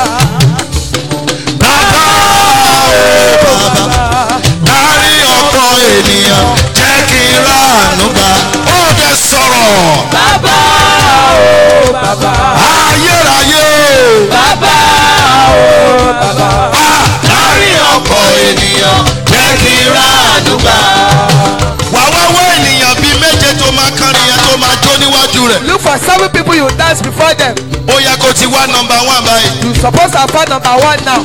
[SPEAKER 5] bàbá o bàbá láàrin ọkọ ènìyàn jẹ́ kí n ráàánú gbà ó dẹ sọ̀rọ̀
[SPEAKER 1] Bàbá o bàbá.
[SPEAKER 5] ayérayé
[SPEAKER 1] Bàbá o bàbá.
[SPEAKER 5] o láàrin ọkọ ènìyàn jẹ́ kí n ráàánú gbà. wà wá wá ènìyàn bíi méje tó máa kárin yẹn tó máa jó níwájú rẹ̀
[SPEAKER 4] Look for seven people you dance before them.
[SPEAKER 5] ó yẹ kó ti wá nọmba one báyìí.
[SPEAKER 4] You suppose have found number one now.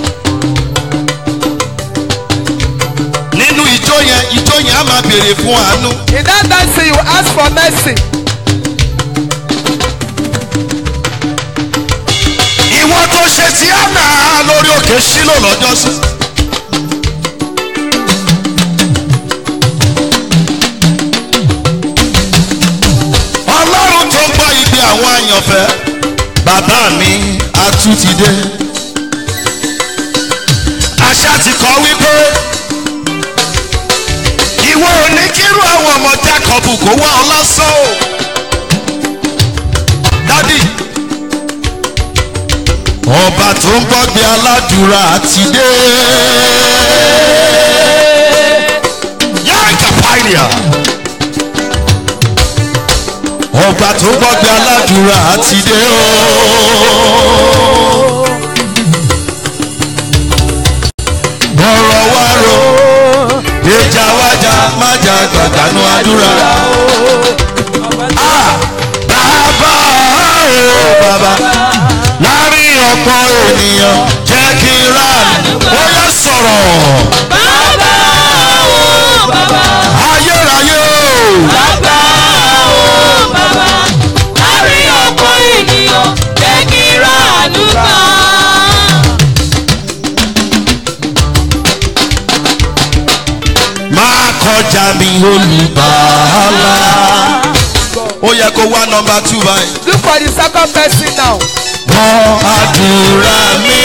[SPEAKER 5] nínú ijó yẹn ijó yẹn á máa béèrè fún àánú.
[SPEAKER 4] In that dancing, you ask for mercy.
[SPEAKER 5] ìwọ tó ṣe ti àná lórí òkè sílò lọ́jọ́ sí. ọlọ́run tó ń gbọ́ igbe àwọn àyànfẹ́ bàbá mi atú ti dé. àṣà ti kọ́ wípé ìwọ ò ní kírú àwọn ọmọ jákọ́bù kó wá ọ lásán o. dádì ọba tó ń gbọ́gbé aládùúrà ti dé. yáàkà pàìlìà. ọba tó ń gbọ́gbé aládùúrà ti dé o. bọ̀rọ̀ wá ro ìjà wájà májà gbàgbánú àdúrà. Ah, bàbá o bàbá láàrin ọ̀pọ̀ ènìyàn jẹ́ kí n rà ó yẹ sọ̀rọ̀
[SPEAKER 1] Bàbá o bàbá.
[SPEAKER 5] ayérayé o
[SPEAKER 1] Bàbá o bàbá. Láàrin ọ̀pọ̀ ènìyàn jẹ́ kí n ránú gbà.
[SPEAKER 5] máa kọjá mi olùbàálà ó yẹ kó wá nọmba two báyìí.
[SPEAKER 4] Look for the second person now.
[SPEAKER 5] gbọ́ àdúrà mi.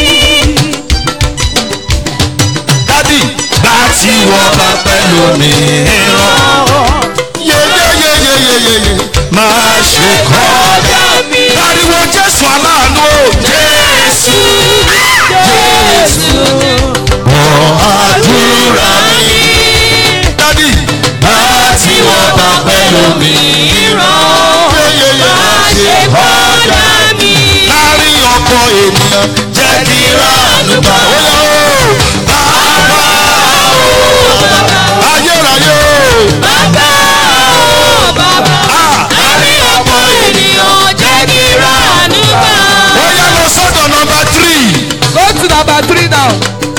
[SPEAKER 5] dádì bá tí wọ́n bá pẹ́ lómìíràn. yeyeyeyeyeye máa ṣe kọjá mi. pariwo jésù aláàánú o. jésù
[SPEAKER 1] Jésù.
[SPEAKER 5] gbọ́ àdúrà mi. dádì bá tí wọ́n bá pẹ́ lómìíràn. yeyeye máa ṣe kọjá mi láàrin ọkọ ènìyàn jẹ́ kí ránù bá ó yọ ó bàbá ó ayérayé ó
[SPEAKER 1] Bàbá
[SPEAKER 4] it now.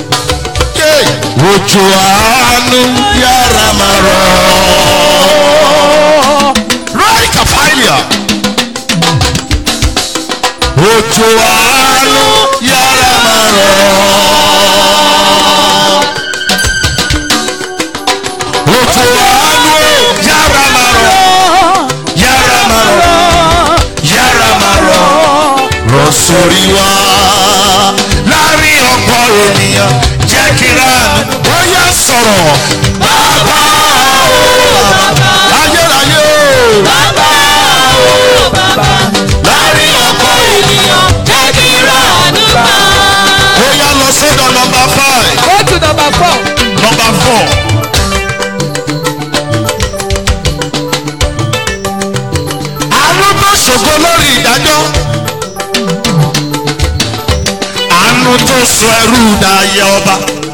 [SPEAKER 3] Ojú àánú yára máa rọ̀. Ráì kàfáìlìà. Ojú àánú yára máa rọ̀. Ojú àánú yára máa rọ̀. Yára máa rọ̀. Yára máa rọ̀. Rọ̀ sórí wa. Láàárín ọ̀pọ̀ ènìyàn jẹ́ kí ránù. Ó yá sọ̀rọ̀. Bàbá o. Ayérayé o.
[SPEAKER 1] Bàbá o bàbá láàrin ọ̀pọ̀ ènìyàn jẹ́ kí ránú gbà.
[SPEAKER 3] Ó yá lọ sọ́dọ̀ nọmba five.
[SPEAKER 4] Go to number four.
[SPEAKER 3] Nọmba four. Àánú tó ṣògo lórí ìdájọ́. Àánú tó sọ ẹrú dayẹ ọba.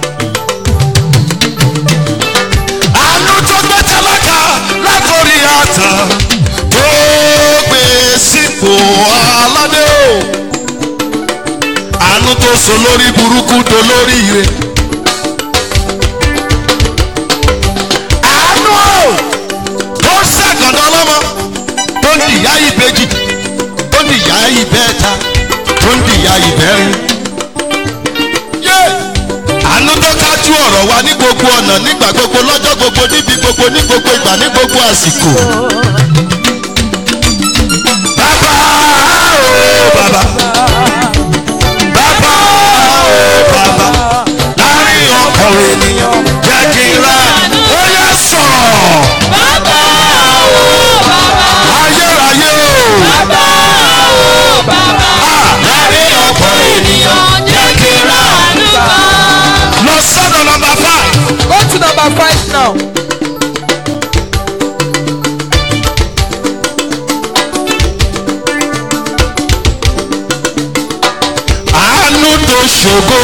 [SPEAKER 3] Àánú tó gbé tálákà látòrí àtà. Tó gbé sípò aládé o. Àánú tó sọ lórí burúkú dolórí ire. àánú o tó ṣàgànnà ọlọ́mọ tó ń dìyà ìbejì tó ń dìyà ìbẹ́ta tó ń dìyà ìbẹ́rin. Yé! àánú tó kájú ọ̀rọ̀ wa ní gbogbo ọ̀nà nígbà gbogbo lọ́jọ́ gbogbo níbi gbogbo ní gbogbo ìgbà ní gbogbo àsìkò. bàbá o bàbá bàbá o bàbá láàrin ọkọ̀ ènìyàn jẹ́ kí n rà ó yẹ sọ̀rọ̀
[SPEAKER 1] Bàbá o bàbá
[SPEAKER 3] ayérayé o
[SPEAKER 1] bàbá o bàbá láàrin ọ̀pọ̀ ènìyàn jẹ́ kí ránú gbà.
[SPEAKER 3] lọ sọ́dọ̀ nọmba five.
[SPEAKER 4] Go to number five now.
[SPEAKER 3] àánú tó ṣògo.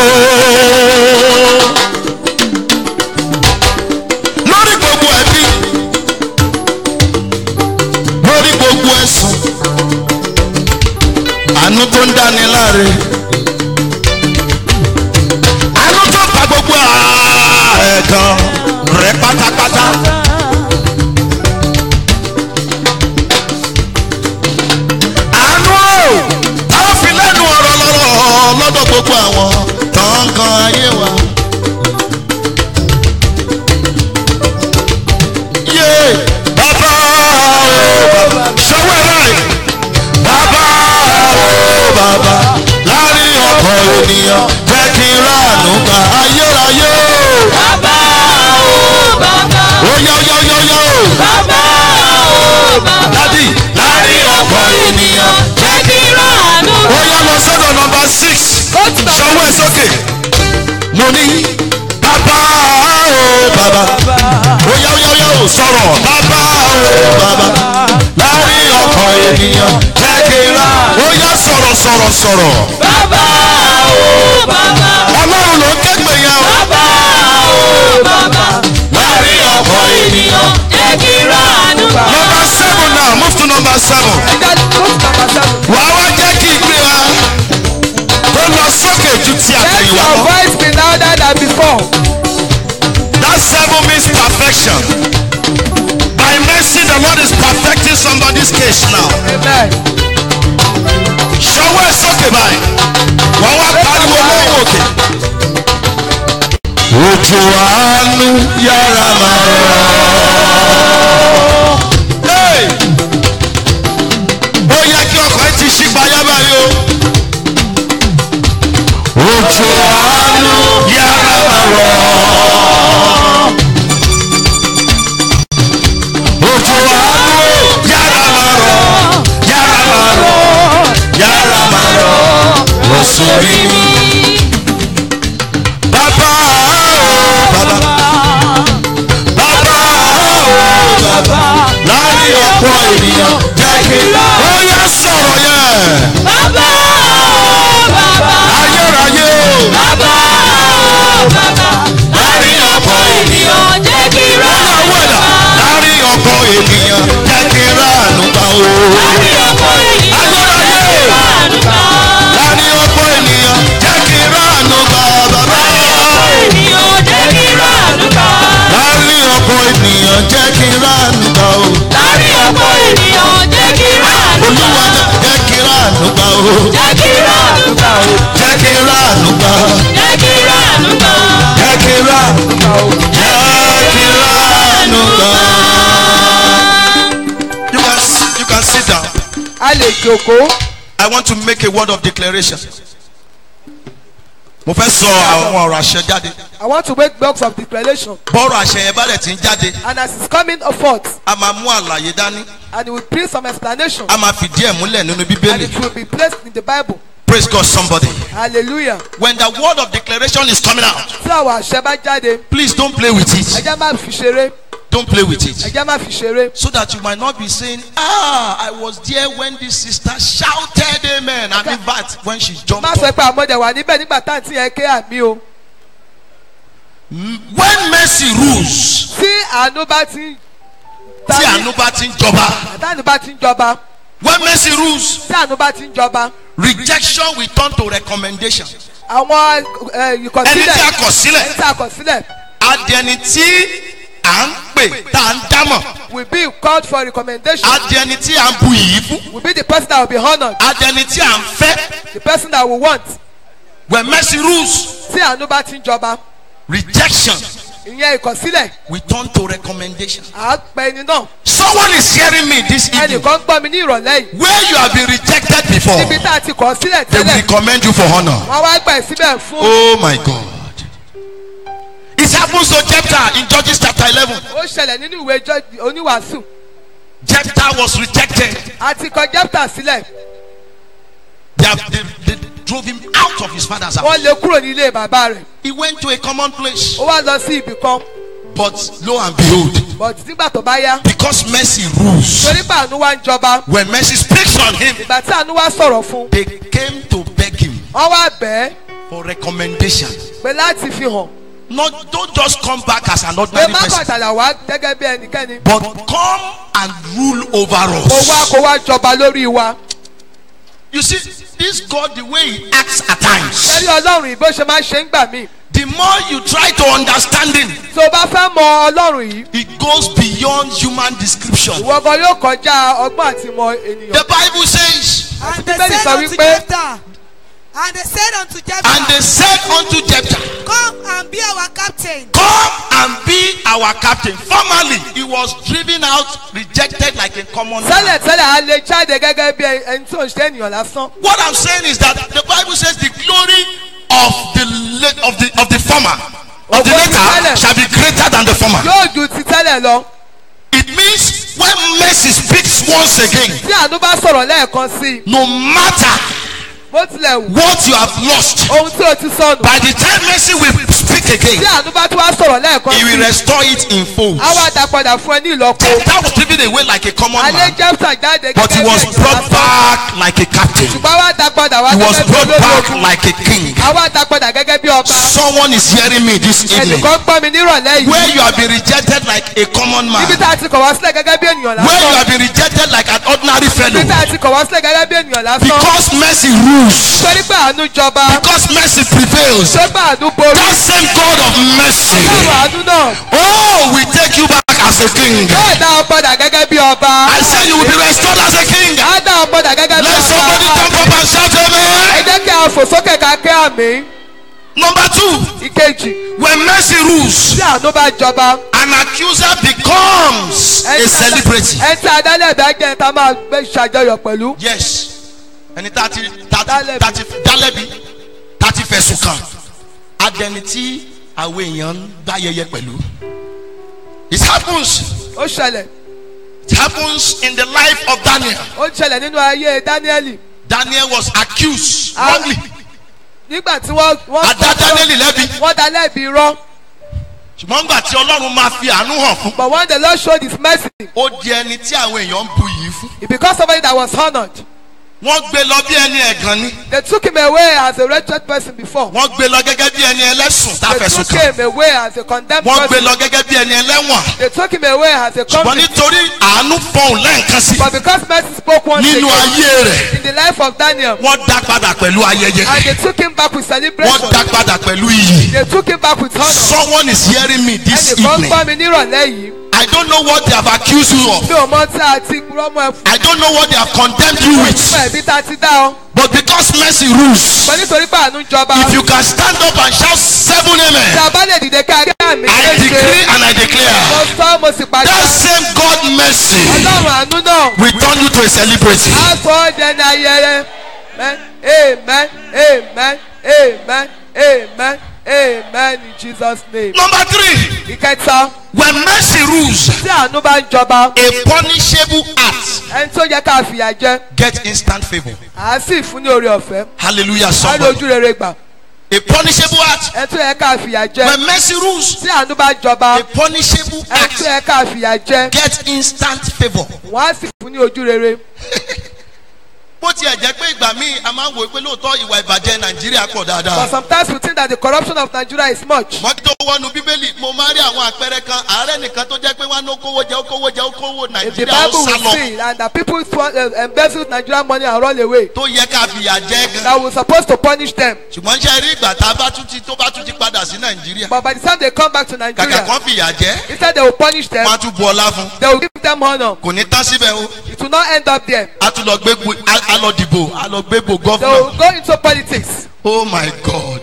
[SPEAKER 3] lórí gbogbo ẹbí lórí gbogbo ẹ̀sùn àánú tó ń dáni láre àánú tó pa gbogbo ẹ̀gàn rẹ̀ pátápátá. àánú o táwọn fi lẹ́nu ọ̀rọ̀ lọ́rọ̀ lọ́dọ̀ gbogbo àwọn tọ̀ǹkan ayé wa. yé bàbá o ṣọwọ́ ẹ̀rọ ẹ̀ bàbá o bàbá láàrin ọkọ̀ ènìyàn jẹ́ kí n ráàánú gba ayérayé o.
[SPEAKER 1] Bàbá o bàbá
[SPEAKER 3] ó yá ó yá ó yá ó yá o.
[SPEAKER 1] bàbá o bàbá
[SPEAKER 3] dádì láàrin ọkọ̀ ènìyàn
[SPEAKER 1] jẹ́ kí ránú
[SPEAKER 3] ó yá lọ sọ́dọ̀ nọmba six
[SPEAKER 4] Go to number
[SPEAKER 3] ṣọwọ́ ẹ̀ sókè mo ní bàbá o bàbá ó yá ó yá ó yá o sọ̀rọ̀ bàbá o bàbá láàrin ọkọ̀ ènìyàn jẹ́ kí n rà ó yá sọ̀rọ̀ sọ̀rọ̀ sọ̀rọ̀
[SPEAKER 1] bàbá o bàbá
[SPEAKER 3] ọlọ́run ló ń kẹ́gbẹ́ yẹn o
[SPEAKER 1] bàbá o bàbá láàrin ọ̀pọ̀ ènìyàn jẹ́ kí ránú gbà.
[SPEAKER 3] nọmba seven now move to number seven
[SPEAKER 4] That go to number seven.
[SPEAKER 3] wàá wá jẹ́ kí ìgbé wa tó lọ sókè ju ti
[SPEAKER 4] Let
[SPEAKER 3] àtẹ̀yìnwá
[SPEAKER 4] your
[SPEAKER 3] lọ.
[SPEAKER 4] voice be louder than before.
[SPEAKER 3] That seven means perfection. By mercy, the Lord is perfecting somebody's case now.
[SPEAKER 4] Amen.
[SPEAKER 3] Ṣọwọ́ ẹ̀ sókè báyìí. Wọ́n wá pariwo lóhùn òkè. Ojú àánú yára máa rọ̀. Hey! Ó yẹ kí ọkọ̀ ẹ ti ṣí payá báyìí o. Ojú àánú yára máa rọ̀. Ojú àánú yára máa rọ̀. Yára máa rọ̀. Yára máa rọ̀. Lọ sórí mi. Bàbá o bàbá. Bàbá o bàbá. Láàrin ọ̀pọ̀ ènìyàn jẹ́ kí ó yá sọ̀rọ̀ yẹn.
[SPEAKER 1] bàbá o bàbá
[SPEAKER 3] Ayérayé o.
[SPEAKER 1] bàbá o bàbá láàrin ọ̀pọ̀ ènìyàn jẹ́ kí ránú
[SPEAKER 3] Ìyàwó ẹ̀dá.
[SPEAKER 1] gbà.
[SPEAKER 3] Láàrin ọ̀pọ̀ ènìyàn jẹ́ kí ráàánú gbà o.
[SPEAKER 1] láàrin ọ̀pọ̀ ènìyàn jẹ́ kí ránú gbà.
[SPEAKER 3] Láàrin ọ̀pọ̀ ènìyàn jẹ́ kí ráàánú gbà o.
[SPEAKER 4] jòkó.
[SPEAKER 5] I want to make a word of declaration. Mo fẹ́ sọ àwọn ọ̀rọ̀ àṣẹ jáde.
[SPEAKER 4] I want to make blocks of declaration.
[SPEAKER 5] Bọ́ọ̀rọ̀ àṣẹ yẹn bá dẹ̀ ti ń jáde.
[SPEAKER 4] And as it's coming forth,
[SPEAKER 5] A máa mú àlàyé dání.
[SPEAKER 4] and it will bring some explanation.
[SPEAKER 5] A máa fìdí ẹ̀ múlẹ̀ nínú
[SPEAKER 4] And
[SPEAKER 5] Bíbélì.
[SPEAKER 4] it will be placed in the Bible.
[SPEAKER 5] Praise God somebody.
[SPEAKER 4] Hallelujah.
[SPEAKER 5] When the word of declaration is coming out,
[SPEAKER 4] Tí àwọn àṣẹ bá jáde,
[SPEAKER 5] please don't play with
[SPEAKER 4] ẹ
[SPEAKER 5] it.
[SPEAKER 4] jẹ́ má fi ṣeré.
[SPEAKER 5] Don't play with
[SPEAKER 4] Ẹ
[SPEAKER 5] it.
[SPEAKER 4] jẹ́ má fi ṣeré.
[SPEAKER 5] So that you might not be saying, ah, I was there when this sister shouted amen. And in fact, when she jumped
[SPEAKER 4] Má sọ
[SPEAKER 5] up.
[SPEAKER 4] pé àmọ́dé wà níbẹ̀ nígbà tá à ń tí yẹn ké àmì o.
[SPEAKER 5] When mercy rules,
[SPEAKER 4] Tí àánú bá ti ń
[SPEAKER 5] tí àánú bá ti ń jọba.
[SPEAKER 4] Àtàánú bá ti ń jọba.
[SPEAKER 5] When mercy rules,
[SPEAKER 4] Tí àánú bá ti ń jọba.
[SPEAKER 5] rejection will turn to recommendation.
[SPEAKER 4] Àwọn ẹ,
[SPEAKER 5] Ẹni tí
[SPEAKER 4] ìkọ̀sílẹ̀
[SPEAKER 5] a kọ̀ sílẹ̀,
[SPEAKER 4] ẹni tí a kọ̀ sílẹ̀
[SPEAKER 5] adẹni tí à ń pè tá à ń dámọ̀,
[SPEAKER 4] will be called for recommendation.
[SPEAKER 5] adẹni tí à ń bu yìí fún,
[SPEAKER 4] Will be the person that will be honoured.
[SPEAKER 5] adẹni tí à ń fẹ́.
[SPEAKER 4] The person that will want.
[SPEAKER 5] When mercy rules,
[SPEAKER 4] Tí àánú bá ti ń jọba.
[SPEAKER 5] rejection
[SPEAKER 4] Ìyẹn ìkọ̀sílẹ̀.
[SPEAKER 5] will turn to recommendation.
[SPEAKER 4] À á pẹ ẹni náà.
[SPEAKER 5] Someone is hearing me this evening.
[SPEAKER 4] Ẹnìkan gbọ́ mi ní ìrọ̀lẹ́ yìí.
[SPEAKER 5] Where you have been rejected before,
[SPEAKER 4] Níbi tá a ti kọ̀ sílẹ̀
[SPEAKER 5] they will
[SPEAKER 4] tẹ́lẹ̀.
[SPEAKER 5] recommend you for honor.
[SPEAKER 4] Wọ́n wá gbà ẹ̀ síbẹ̀ fún.
[SPEAKER 5] Oh my God. It happens to Jephthah in Judges chapter 11.
[SPEAKER 4] Ó ṣẹlẹ̀ nínú ìwé Jọ́- oníwàásù.
[SPEAKER 5] Jephthah was rejected.
[SPEAKER 4] A ti kọ Jẹ́pítà sílẹ̀.
[SPEAKER 5] They, have, they, they drove him out of his father's house.
[SPEAKER 4] Wọ́n lé kúrò nílé bàbá rẹ̀.
[SPEAKER 5] He went to a common place.
[SPEAKER 4] Ó wá lọ sí ibì kan.
[SPEAKER 5] But lo and behold,
[SPEAKER 4] But nígbà tó bá yá.
[SPEAKER 5] because mercy rules,
[SPEAKER 4] Torí pé àánú wá ń jọba.
[SPEAKER 5] when mercy speaks on him,
[SPEAKER 4] Ìgbà tí àánú wá sọ̀rọ̀ fún.
[SPEAKER 5] they came to beg him
[SPEAKER 4] Wọ́n wá bẹ̀ ẹ́
[SPEAKER 5] for recommendation.
[SPEAKER 4] pé láti fi hàn.
[SPEAKER 5] Not don't just come back as an
[SPEAKER 4] Pé
[SPEAKER 5] ordinary
[SPEAKER 4] má
[SPEAKER 5] person,
[SPEAKER 4] kọ̀tàlà wá gẹ́gẹ́ bí ẹnikẹ́ni.
[SPEAKER 5] but come and rule over
[SPEAKER 4] Kó wá
[SPEAKER 5] us.
[SPEAKER 4] kó wá jọba lórí wa.
[SPEAKER 5] You see, this God, the way He acts at times,
[SPEAKER 4] Ẹrí Ọlọ́run yìí bó ṣe máa ń ṣe ń gbà mí.
[SPEAKER 5] the more you try to understand Him,
[SPEAKER 4] Tó o bá fẹ́ mọ Ọlọ́run yìí.
[SPEAKER 5] it goes beyond human description.
[SPEAKER 4] Ìwọ gan yóò kọjá ọgbọ́n àti ìmọ̀ ènìyàn.
[SPEAKER 5] The Bible says,
[SPEAKER 2] And they
[SPEAKER 4] Bíbélì
[SPEAKER 2] said
[SPEAKER 4] sọ
[SPEAKER 2] unto
[SPEAKER 4] wípé-
[SPEAKER 2] Jephthah, and they said unto
[SPEAKER 5] and
[SPEAKER 2] Jephthah,
[SPEAKER 5] they said unto Jephthah,
[SPEAKER 2] Come and be our captain.
[SPEAKER 5] Come and be our captain. Formerly, he was driven out, rejected like a common man.
[SPEAKER 4] Tẹ́lẹ̀ tẹ́lẹ̀ a lè jáde gẹ́gẹ́ bí ẹni tí ò ń ṣe ènìyàn lásán.
[SPEAKER 5] What I'm saying is that the Bible says the glory of the la- of the of the former of the later shall be greater than the former.
[SPEAKER 4] Yóò ju ti tẹ́lẹ̀ lọ.
[SPEAKER 5] It means when mercy speaks once again,
[SPEAKER 4] Tí àánú bá sọ̀rọ̀ lẹ́ẹ̀kan sí i.
[SPEAKER 5] no matter
[SPEAKER 4] Bó tilẹ̀ wù.
[SPEAKER 5] what you have lost,
[SPEAKER 4] Ohun tí o ti sọnù.
[SPEAKER 5] by the time mercy will speak
[SPEAKER 4] Tí
[SPEAKER 5] again,
[SPEAKER 4] àánú bá tún wá sọ̀rọ̀ lẹ́ẹ̀kan
[SPEAKER 5] he
[SPEAKER 4] sí
[SPEAKER 5] will
[SPEAKER 4] i.
[SPEAKER 5] restore it in full.
[SPEAKER 4] Á wá dá padà fún ẹ ní ìlọ́po.
[SPEAKER 5] Jephthah was driven away like a common
[SPEAKER 4] Alẹ́
[SPEAKER 5] man,
[SPEAKER 4] Jẹ́pítà jáde
[SPEAKER 5] but he
[SPEAKER 4] gẹ́gẹ́ bí
[SPEAKER 5] was
[SPEAKER 4] ènìyàn
[SPEAKER 5] brought
[SPEAKER 4] lásán.
[SPEAKER 5] back like a captain.
[SPEAKER 4] Ṣùgbọ́n wá dá padà wá
[SPEAKER 5] He was
[SPEAKER 4] gẹ́gẹ́ bí
[SPEAKER 5] brought back
[SPEAKER 4] ológun.
[SPEAKER 5] like a king.
[SPEAKER 4] Á wá dá padà gẹ́gẹ́ bí ọba.
[SPEAKER 5] Someone is hearing me this evening.
[SPEAKER 4] Ẹnìkan gbọ́ mi nírọ̀lẹ́
[SPEAKER 5] Where
[SPEAKER 4] yìí.
[SPEAKER 5] you have been rejected like a common man.
[SPEAKER 4] Níbi tá a ti kọ̀ wá sílẹ̀ gẹ́gẹ́ bí ènìyàn
[SPEAKER 5] Where you
[SPEAKER 4] lásán.
[SPEAKER 5] have been rejected like an ordinary fellow.
[SPEAKER 4] Níbi tá a ti kọ̀ wá sílẹ̀ gẹ́gẹ́ bí ènìyàn lásán.
[SPEAKER 5] Because mercy rules.
[SPEAKER 4] Torí pé àánú jọba.
[SPEAKER 5] Because mercy prevails.
[SPEAKER 4] Torí pé àánú borí.
[SPEAKER 5] That same God of mercy.
[SPEAKER 4] Ọlọ́run àánú náà.
[SPEAKER 5] Oh, we take you back as a king.
[SPEAKER 4] Yóò dá ọ padà gẹ́gẹ́ bí ọba.
[SPEAKER 5] I say you will be restored as a king.
[SPEAKER 4] Á dá ọ padà gẹ́gẹ́ bí
[SPEAKER 5] Let somebody
[SPEAKER 4] ọba.
[SPEAKER 5] jump up and shout
[SPEAKER 4] Ẹ
[SPEAKER 5] amen.
[SPEAKER 4] jẹ́ kí a fò sókè ká kí àmì.
[SPEAKER 5] Number two,
[SPEAKER 4] Ìkejì.
[SPEAKER 5] when mercy rules,
[SPEAKER 4] Tí àánú bá jọba.
[SPEAKER 5] an accuser becomes a celebrity.
[SPEAKER 4] Ẹ tí adálẹ̀ bá jẹ́ ta máa gbé ṣàjọyọ̀ pẹ̀lú.
[SPEAKER 5] yes ẹni tá a ti tá a ti
[SPEAKER 4] Dálẹ́bi.
[SPEAKER 5] tá a ti dálẹ́bi tá a ti fẹ̀sùn kàn adẹni tí àwọn èèyàn ń gbá yẹyẹ pẹ̀lú it happens
[SPEAKER 4] Ó ṣẹlẹ̀.
[SPEAKER 5] it happens in the life of Daniel
[SPEAKER 4] Ó ṣẹlẹ̀ nínú ayé Dáníẹ́lì.
[SPEAKER 5] Daniel was accused
[SPEAKER 4] Ah.
[SPEAKER 5] wrongly
[SPEAKER 4] Nígbà tí wọ́n wọ́n
[SPEAKER 5] adá Daniel lẹ́bi
[SPEAKER 4] wọ́n dá lẹ́bi irọ́.
[SPEAKER 5] ṣùgbọ́n nígbà tí Ọlọ́run máa fi àánú hàn fún
[SPEAKER 4] But when the Lord showed his mercy,
[SPEAKER 5] ó di ẹni tí àwọn èèyàn ń bu yìí fún
[SPEAKER 4] it became somebody that was honoured.
[SPEAKER 5] wọ́n gbé lọ bí ẹni ẹ̀gàn ni
[SPEAKER 4] They took him away as a wretched person before.
[SPEAKER 5] wọ́n gbé lọ gẹ́gẹ́ bí ẹni ẹlẹ́sùn tá a
[SPEAKER 4] They
[SPEAKER 5] fẹ̀sùn
[SPEAKER 4] took
[SPEAKER 5] kàn
[SPEAKER 4] him away as a condemned
[SPEAKER 5] wọ́n gbé
[SPEAKER 4] person.
[SPEAKER 5] lọ gẹ́gẹ́ bí ẹni ẹlẹ́wọ̀n
[SPEAKER 4] They took him away as a
[SPEAKER 5] ṣùgbọ́n
[SPEAKER 4] convict.
[SPEAKER 5] nítorí àánú fọhùn lẹ́ǹkan sí
[SPEAKER 4] But because mercy spoke once
[SPEAKER 5] nínú
[SPEAKER 4] again
[SPEAKER 5] ayé rẹ̀
[SPEAKER 4] in the life of Daniel,
[SPEAKER 5] wọ́n dá padà pẹ̀lú ayẹyẹ
[SPEAKER 4] and they took him back with
[SPEAKER 5] wọ́n
[SPEAKER 4] celebration.
[SPEAKER 5] dá padà pẹ̀lú iyì
[SPEAKER 4] They took him back with honor.
[SPEAKER 5] someone is hearing me this
[SPEAKER 4] Ẹnìkan
[SPEAKER 5] evening
[SPEAKER 4] gbọ́ mi nírọ̀lẹ́ yìí.
[SPEAKER 5] I don't know what they have accused you of
[SPEAKER 4] Mi ò mọ tí a ti rọ́mọ ẹ fún
[SPEAKER 5] I don't know what they have condemned you with
[SPEAKER 4] ẹ̀bí tá a ti dá ọ.
[SPEAKER 5] but because mercy rules
[SPEAKER 4] Ṣùgbọ́n nítorí pé àánú jọba.
[SPEAKER 5] if you can stand up and shout seven
[SPEAKER 4] Tí
[SPEAKER 5] amen
[SPEAKER 4] a bá lè dìde ká rí àmì
[SPEAKER 5] I
[SPEAKER 4] méje.
[SPEAKER 5] decree and I declare
[SPEAKER 4] mo sọ mo sì pàṣẹ.
[SPEAKER 5] that same God mercy
[SPEAKER 4] ọlọ́run àánú náà.
[SPEAKER 5] will turn you to a celebrity.
[SPEAKER 4] a sọ ọ́ dẹni ayẹyẹ. amen amen amen amen amen amen in jesus name.
[SPEAKER 5] Number three,
[SPEAKER 4] ìkẹta
[SPEAKER 5] when mercy rules,
[SPEAKER 4] tí àánú bá ń jọba
[SPEAKER 5] a punishable act
[SPEAKER 4] ẹni tó yẹ ká fìyà jẹ
[SPEAKER 5] get instant favour.
[SPEAKER 4] à á sì fún ní oore ọ̀fẹ́
[SPEAKER 5] Hallelujah,
[SPEAKER 4] á lè
[SPEAKER 5] somebody.
[SPEAKER 4] ojú rere gbà
[SPEAKER 5] A punishable act
[SPEAKER 4] ẹni tó yẹ ká fìyà jẹ
[SPEAKER 5] when mercy rules,
[SPEAKER 4] tí àánú bá jọba
[SPEAKER 5] a punishable
[SPEAKER 4] ẹni tó
[SPEAKER 5] act
[SPEAKER 4] yẹ ká fìyà jẹ
[SPEAKER 5] get instant favour.
[SPEAKER 4] wọ́n á sì fún ní ojú rere.
[SPEAKER 5] bó tiẹ̀ jẹ́ pé ìgbà míì a máa ń wò pé lóòótọ́ ìwà ìbàjẹ́ nàìjíríà pọ̀
[SPEAKER 4] but
[SPEAKER 5] dáadáa.
[SPEAKER 4] sometimes we think that the corruption of Nigeria is much.
[SPEAKER 5] wọ́n tó wọnú bíbélì mo máa rí àwọn àpẹẹrẹ kan ààrẹ nìkan tó jẹ́ pé wọ́n á ní kówó jẹ́ ó kówó jẹ́ ó kówó
[SPEAKER 4] If the
[SPEAKER 5] nàìjíríà ó
[SPEAKER 4] Bible
[SPEAKER 5] sá
[SPEAKER 4] will
[SPEAKER 5] lọ
[SPEAKER 4] see and that people swan- uh, embezzle Nigerian money and run away
[SPEAKER 5] tó yẹ ká fìyà jẹ́ gan.
[SPEAKER 4] that we supposed to punish them
[SPEAKER 5] ṣùgbọ́n ṣe rí ìgbà tá a bá tún ti tó bá tún ti padà sí nàìjíríà.
[SPEAKER 4] but by the time they come back to
[SPEAKER 5] kàkà
[SPEAKER 4] Nigeria
[SPEAKER 5] kan fìyà jẹ́
[SPEAKER 4] instead they will punish them
[SPEAKER 5] wọ́n á tún bu ọlá fún.
[SPEAKER 4] they will give them honour
[SPEAKER 5] kò ní tán síbẹ̀ o
[SPEAKER 4] it will not end up there
[SPEAKER 5] a tún lọ gbé gbo- a- a lọ dìbò a lọ gbé gbo
[SPEAKER 4] they will
[SPEAKER 5] gọ́fúnà.
[SPEAKER 4] go into politics
[SPEAKER 5] oh my god.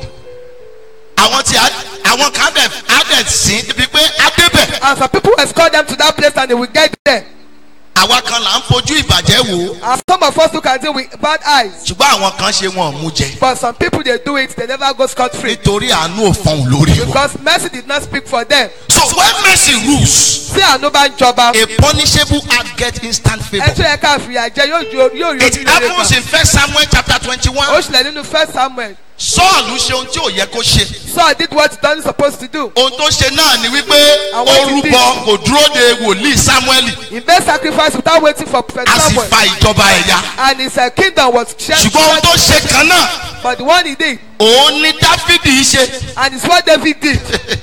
[SPEAKER 5] àwọn tí a- àwọn kan dẹ̀ á dẹ̀ sí ibi pé á débẹ̀.
[SPEAKER 4] and some people escort them to that place and they will get there
[SPEAKER 5] àwa kan là ń fojú ìbàjẹ́ wò ó
[SPEAKER 4] and some of us look at it with bad eyes
[SPEAKER 5] ṣùgbọ́n àwọn kan ṣe wọn ò mú jẹ
[SPEAKER 4] but some people they do it they never go scot free
[SPEAKER 5] nítorí àánú ò fọhùn lórí wọn.
[SPEAKER 4] because mercy did not speak for them
[SPEAKER 5] so when mercy rules
[SPEAKER 4] tí àánú bá ń jọba
[SPEAKER 5] a punishable act get instant
[SPEAKER 4] ẹ
[SPEAKER 5] favour.
[SPEAKER 4] tún yẹ ká fìyà jẹ yóò ju yóò rí
[SPEAKER 5] it
[SPEAKER 4] ojú rere
[SPEAKER 5] happens
[SPEAKER 4] gbà
[SPEAKER 5] in first samuel chapter
[SPEAKER 4] ó
[SPEAKER 5] twenty-one.
[SPEAKER 4] ṣẹlẹ̀ nínú first samuel
[SPEAKER 5] sọ́ọ̀lù ṣe ohun tí ò yẹ kó ṣe.
[SPEAKER 4] Saul did what he wasn't supposed to do
[SPEAKER 5] ohun tó ṣe náà ni wípé
[SPEAKER 4] Àwọn
[SPEAKER 5] ó
[SPEAKER 4] ti
[SPEAKER 5] rúbọ kò dúró de wòlíì samuel
[SPEAKER 4] he made sacrifice without waiting for prophet
[SPEAKER 5] a sì
[SPEAKER 4] samuel
[SPEAKER 5] fa ìjọba ẹ̀yà.
[SPEAKER 4] and his uh, kingdom was shared
[SPEAKER 5] ṣùgbọ́n ohun tó ṣe kan náà
[SPEAKER 4] but the one he did
[SPEAKER 5] òun ni dáfídì ṣe.
[SPEAKER 4] and it's what david did